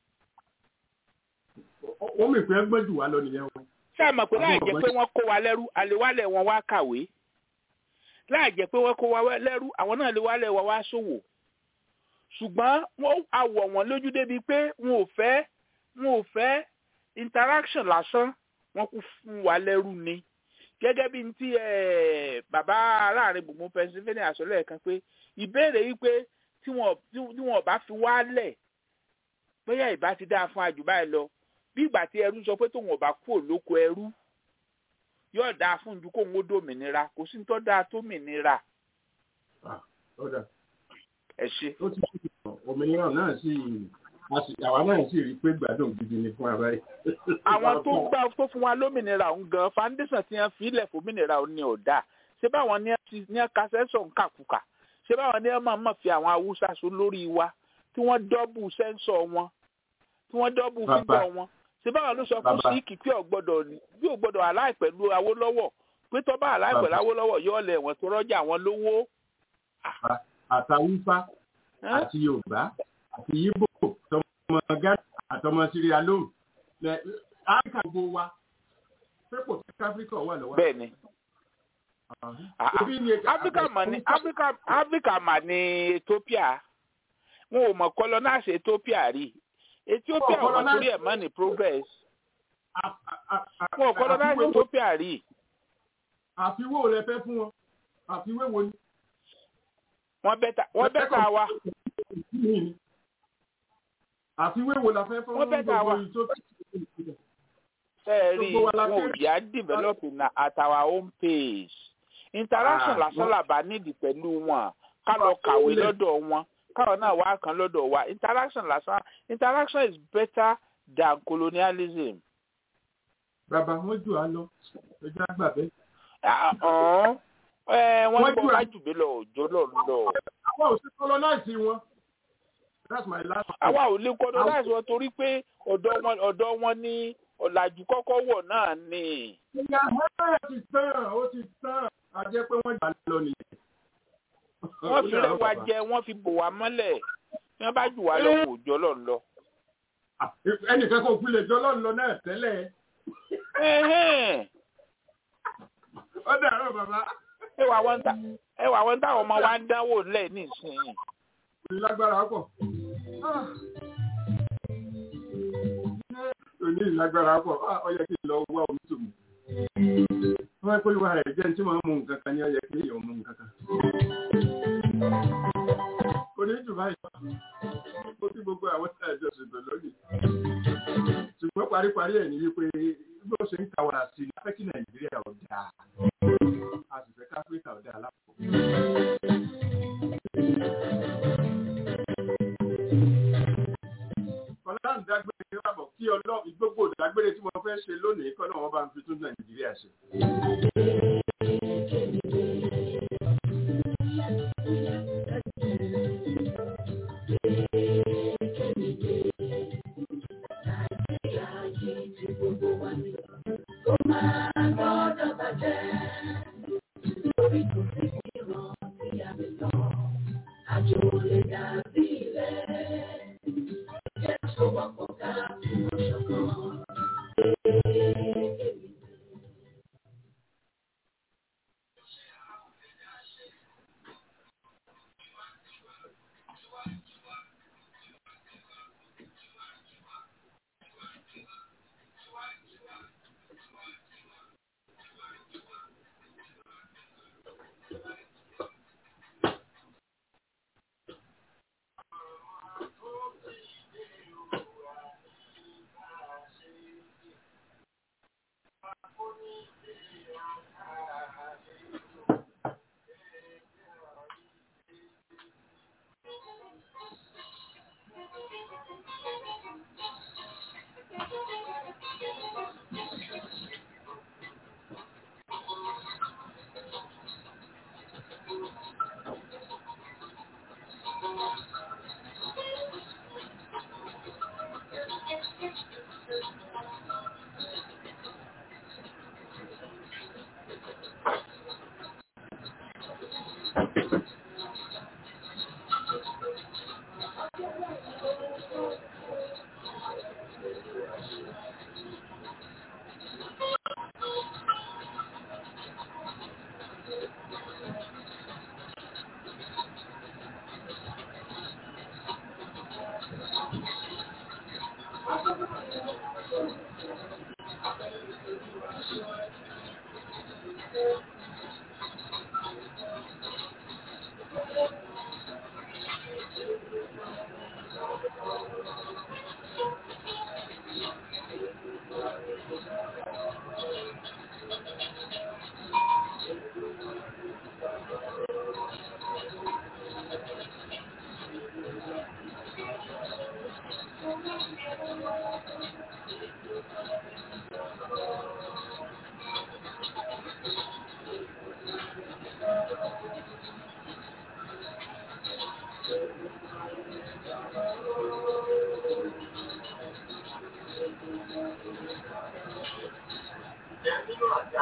ó mì pé ẹgbẹ́ jù wá lọ nìyẹn o. ṣé ẹ mọ̀ pé láì jẹ́ pé wọ́n kó wa lẹ́rú àlewálẹ̀ wọn wá kàwé láì jẹ́ pé wọ́n kó wa lẹ́rú àwọn náà lè wálẹ̀ wa wá ṣòwò ṣùgbọ́n wọ́n àwọ̀ wọn lójú débi pé wọn ò fẹ́ wọn ò fẹ́ interaction lásán wọ́n kú fún wa lẹ́rú ni gẹ́gẹ́ bí ti bàbá aláàrin gbùngbùn Pennsylvania sọ lẹ́ẹ̀kan pé ìbéèrè yìí pé tí wọn bá fi wá lẹ̀ bóyá ìbá ti dáa fún àjùbá ẹ lọ bí ìgbà tí ẹrú sọ pé tóun ọba kú òlóko ẹrú yóò dáa fún ju kóun ó dòmìnira kò sí ní tó dáa tó mìnira. ẹ ṣe. ó ti ṣe òmìnira náà sì àwa náà sì rí i pé gbádùn gidi ni fún abáyé. àwọn tó gbà tó fún wa lómìnira òun gan foundation ti hàn fílẹ̀ fòmìnira òun ni ò dáa ṣé báwọn ní ẹ kásẹ́sọ̀ ń kàkùkà ṣé báwọn ní ẹ máa mọ̀ fi àwọn haúsá so lórí wa tí wọ́n dọ́bù sẹ́ńsọ̀ wọn tí wọ́n dọ́bù fígbọ̀ wọn ṣé báwọn ló sọ fún síkì tí ò gbọ́dọ̀ bí ò gbọ́dọ̀ aláì pẹ̀lú Awólọ́wọ̀ pé tó bá aláì pẹ̀lú Awólọ́wọ̀ yóò lẹ̀ wọ́n tó rọ́jà wọn lówó. àtàwùfá àti Yorùbá àti Yíbò tọmọ Ghana àtọmọ Sierra Leone áfíríkà gbogbo wa pépò tí áfíríkà wà lọ́wọ́. bẹ́ẹ̀ni áfíríkà mà ní áfíríkà mà ní Ethiopia wọn ò mọ̀ colonize Ethiopia rí Ethiopia wọn torí ẹ̀ mọ́ ní progress wọn ò colonize Ethiopia rí. àfiwé rẹ fẹ́ fún wọn àfiwé wo ni. wọ́n bẹ́ta wọ́n bẹ́ta wa. àfiwé wo la fẹ́ fún wọ́n bẹ́ta wa. sẹ́ẹ̀rì wọn ò yá develop na at our own pace interaction lásán làbá nídìí pẹ̀lú wọn ká lọ kàwé lọ́dọ̀ wọn káwọn náà wá kan lọ́dọ̀ wa interaction lásán interaction is better than colonialism. bàbá wọn jù á lọ ẹjọ àgbà bẹ́ẹ̀. wọ́n gbọ́ lájú mi lọ òjò lọ lọ. àwa ò sí colonize wọn. that's my last. àwa ò lè colonize wọn torí pé ọ̀dọ̀ wọn ọ̀dọ̀ wọn ní ọ̀làjú kọ́kọ́ wọ̀ náà ni. ìyá ẹ̀ ti tán ó ti tán a jẹ́ pé wọ́n jà lọ nìyẹn wọ́n fi rẹ́ wa jẹ wọ́n fi bò wá mọ́lẹ̀ ní wọ́n bá jù wá lọ kò jọ lọ lọ. ẹnìkan kò fi lè jọ lọ lọ náà tẹ́lẹ̀. ó dàrọ bàbá. ẹ wà wọn ta ẹ wà wọn táwọn ọmọ wa ń dánwò lẹ nísìnyí. ìlágbára pọ̀. òní ìlágbára pọ̀ ó yẹ kí n lọ wá omi tó mu wọ́n pé wà rẹ̀ jẹ́ tí wọ́n mú nǹkan kan ní ọyẹ kí èèyàn mú nǹkan kan. kò ní jù báyìí ó kí gbogbo àwọn tí àjọ ṣètò lónìí. ṣùgbọ́n paríparí ẹ̀ ní wípé bí ó ṣe ń ta wàrà sí i láfẹ́ kí nàìjíríà ò dáa a sì fẹ́ káfíríkà ò dáa lápò. ọlọ́run dágbére wà bọ̀ kí ọlọ́run gbogbo ìdágbére tí wọ́n fẹ́ ṣe lónìí kọ́ náà wọ́n bá ń fi tún nàìjíríà ṣe. Àjò lè dàbí rẹ̀.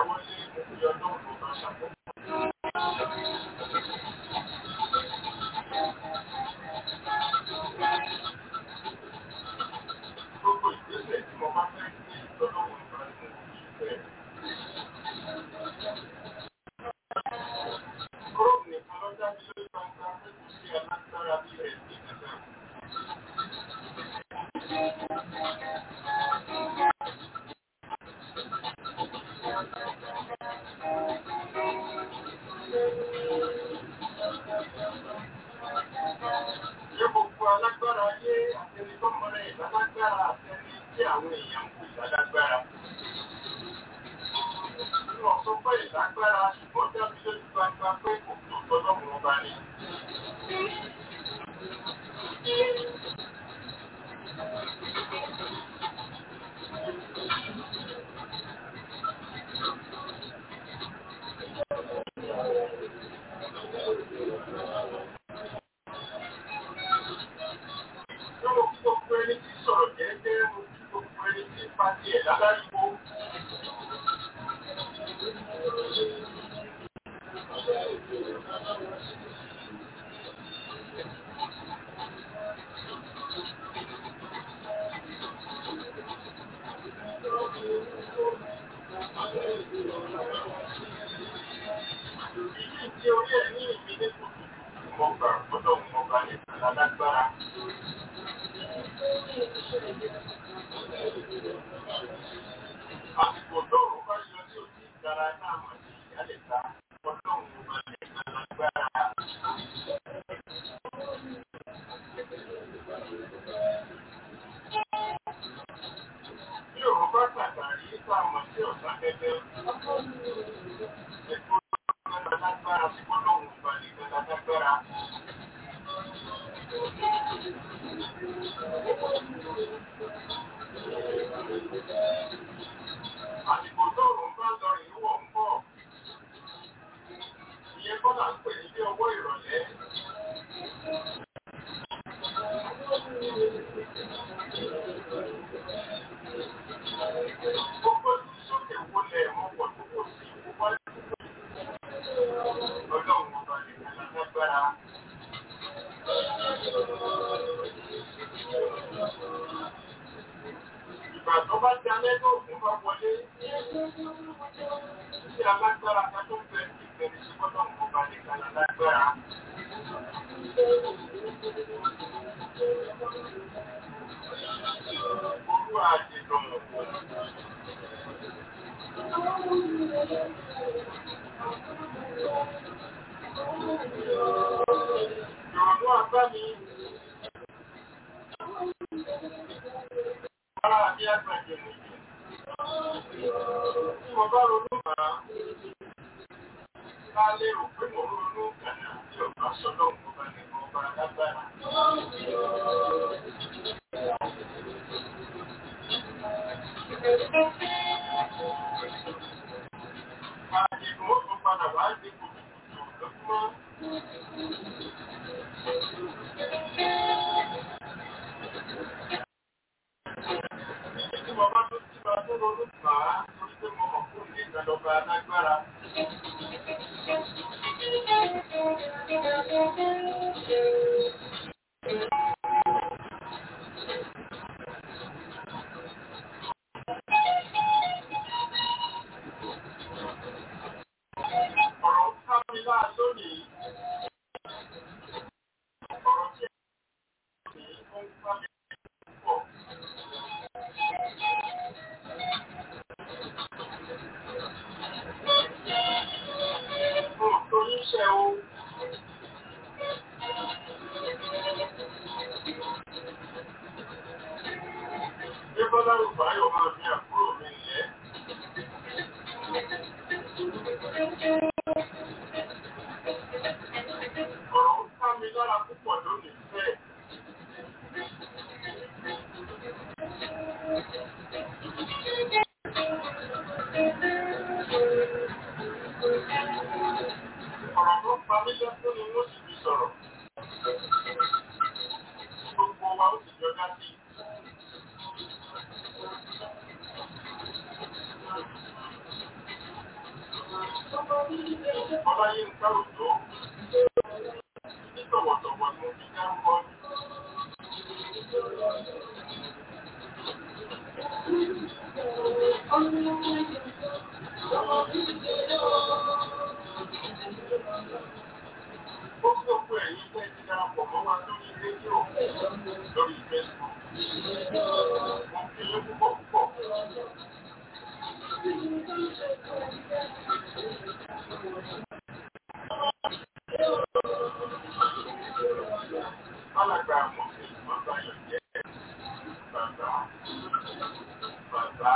dáwọ́lé òfin ọdún tó bá ṣàkóso. Gbogbo ìgbésẹ̀ tí mo bá fẹ́ gbé lọ́lọ́wọ́ ìgbà tí mo fi fẹ́. Róòmù nìkan ló dájú lórí gbangba pé kò sí alágbára bí rẹ̀ ní ìgbà. Ṣé gbogbo alágbára ayé àtẹni tó mọ̀rẹ́ ìlálágbára àtẹni tí àwọn èèyàn ń kú ìlálágbára? Wọ́n sọ pé ìlágbára ṣùgbọ́n dábí lójú gbangba pé kò tó tọ́lọ́mù ọba ni. Lọ́wọ́ kí gbogbo ẹni tí sọ̀rọ̀ jẹ́jẹ́ mo kí gbogbo ẹni tí pa tiẹ̀ láláriwo. Ìdí tí orí ẹ̀ ní ìpínlẹ̀ kòtò mo gbà gbọ́dọ̀ mo bá ní alágbára. Àsìkò tóòrùn bá yọ sí òsì ìdára náà mọ̀ sí ìyálẹ̀ta ọlọ́run mo bá ní alágbára. Bí òun bá tàtàrí tá a mọ̀ sí ọ̀sán gẹ́gẹ́, ẹ̀kọ́ alágbára sí ọlọ́run mo bá ní alágbára. Àsìkò tóòrùn bá lọ ìwọ̀ ń bọ̀. Ìyẹn kọ́ là ń pè ní bí ọwọ́ ìrọ̀lẹ́. Gbogbo tí sókè wọlé ẹ̀mọ́ pọ̀ tó kò sí wájú. Ọlọ́run ọba nìkan lágbára. Ìgbà tó bá ti alẹ́ tó òkun bá wọlé, tí alágbára ká tó ń bẹ ní ìgbẹ̀rẹ̀ sí ọlọ́run ọba nìkan lágbára. Olú àjẹ̀dọ̀ Ìrọ̀lú àgbá mi. Ara àbí àgbàjẹ̀ nìyí. Tí mo bá ronú bàá, ká lérò pé mo ronú kànáà tí ọba sọ́dọ̀ mo bá ní ọba lágbára. Àdìgún ó tún padà wá dé kùtùkùtù lójúmọ́. Tí mo bá tó tí mo tó ronú bàá, torí pé mo mọ̀ fún ní ìgbàlọ́ba lágbára. Ọ̀rọ̀ ká mi láà lónìí. Ọ̀rọ̀ tí ní ó ń ká mi púpọ̀. Mo tó níṣẹ́ o. Bí Bọ́lá Rùbáyọ̀ máa ní àbúrò mi lẹ́. Ọ̀rọ̀ ń ká mi lára púpọ̀ lónìí fẹ́. Ọ̀rọ̀ tó pa mí lẹ́kún ni wọ́n sì fi sọ̀rọ̀. Gbogbo wa ó sì jọ dá sí. Ọláyínká Òjó ní tọ̀wọ̀tọ̀wọ̀ ni mo fi dárúkọ ní. Gbogbo ẹ̀yin tẹ́ ti darapọ̀ mọ́ wa lórí rédíò lórí Facebook. Mo fi yín púpọ̀ púpọ̀. Alàgbà àwọn ìgbìmọ̀ báyọ̀ jẹ́ bàbá bàbá.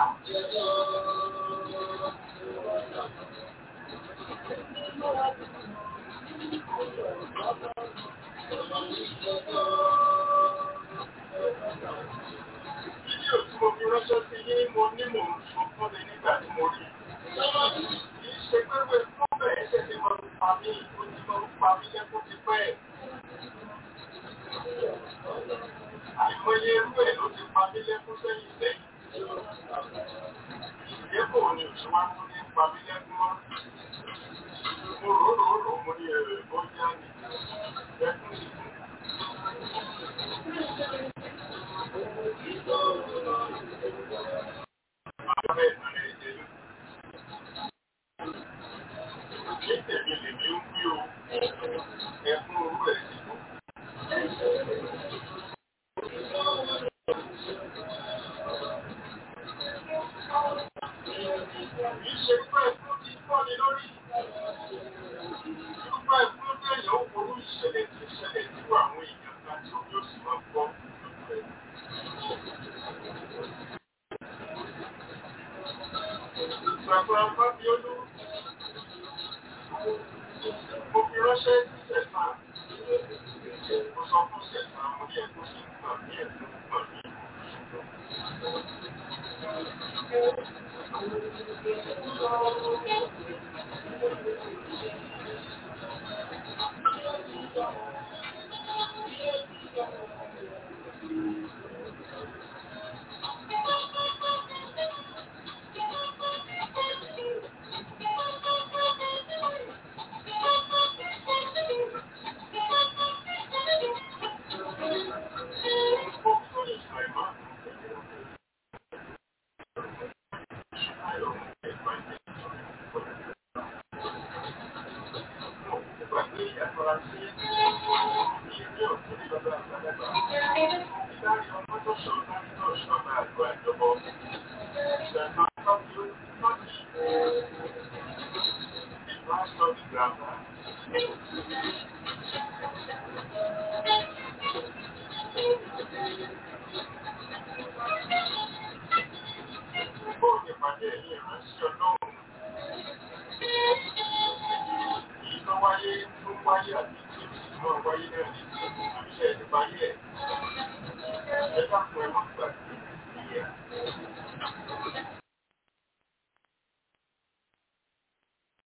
Fídíò tí mo fi ránṣẹ́ sí yín mo ní mò ń sọ fún mi nígbà tí mo rí. Kì í ṣe pé wé fún bẹ́ẹ̀ tẹ̀lé máa ń pa mí, ó ti máa ń pa mí lẹ́kún ti pẹ́. Àìmọye irú ẹ̀ ló ti pa mí lẹ́kún sẹ́yìn sẹ́yìn. Ìdẹ́kọ̀ ni òṣùwà tó ní pa mí lẹ́kún mọ́. Mo rò rò rò mo ní ẹ̀rọ ìbọ́jà ni. Lẹ́kún sì kú. Ní tèmi lèmi ń wí o, ẹkún orú ẹ̀ sì kú. Kìí ṣe pé ẹkún ti fọ́ ni lórí. Irúfẹ́ ẹkún tẹ̀yìn ó forú ìṣẹ̀lẹ̀ tí ìṣẹ̀lẹ̀ tí àwọn èèyàn kan tí ó yóò sì máa gbọ́ lójú ẹ̀. Bàbá Fábíọ́lú, mo fi ránṣẹ́ sí Sẹ̀sán. Mo sọ fún Sẹ̀sán mo ní ẹ̀kọ́ sí ìgbà ní ẹ̀kọ́ ìgbà ní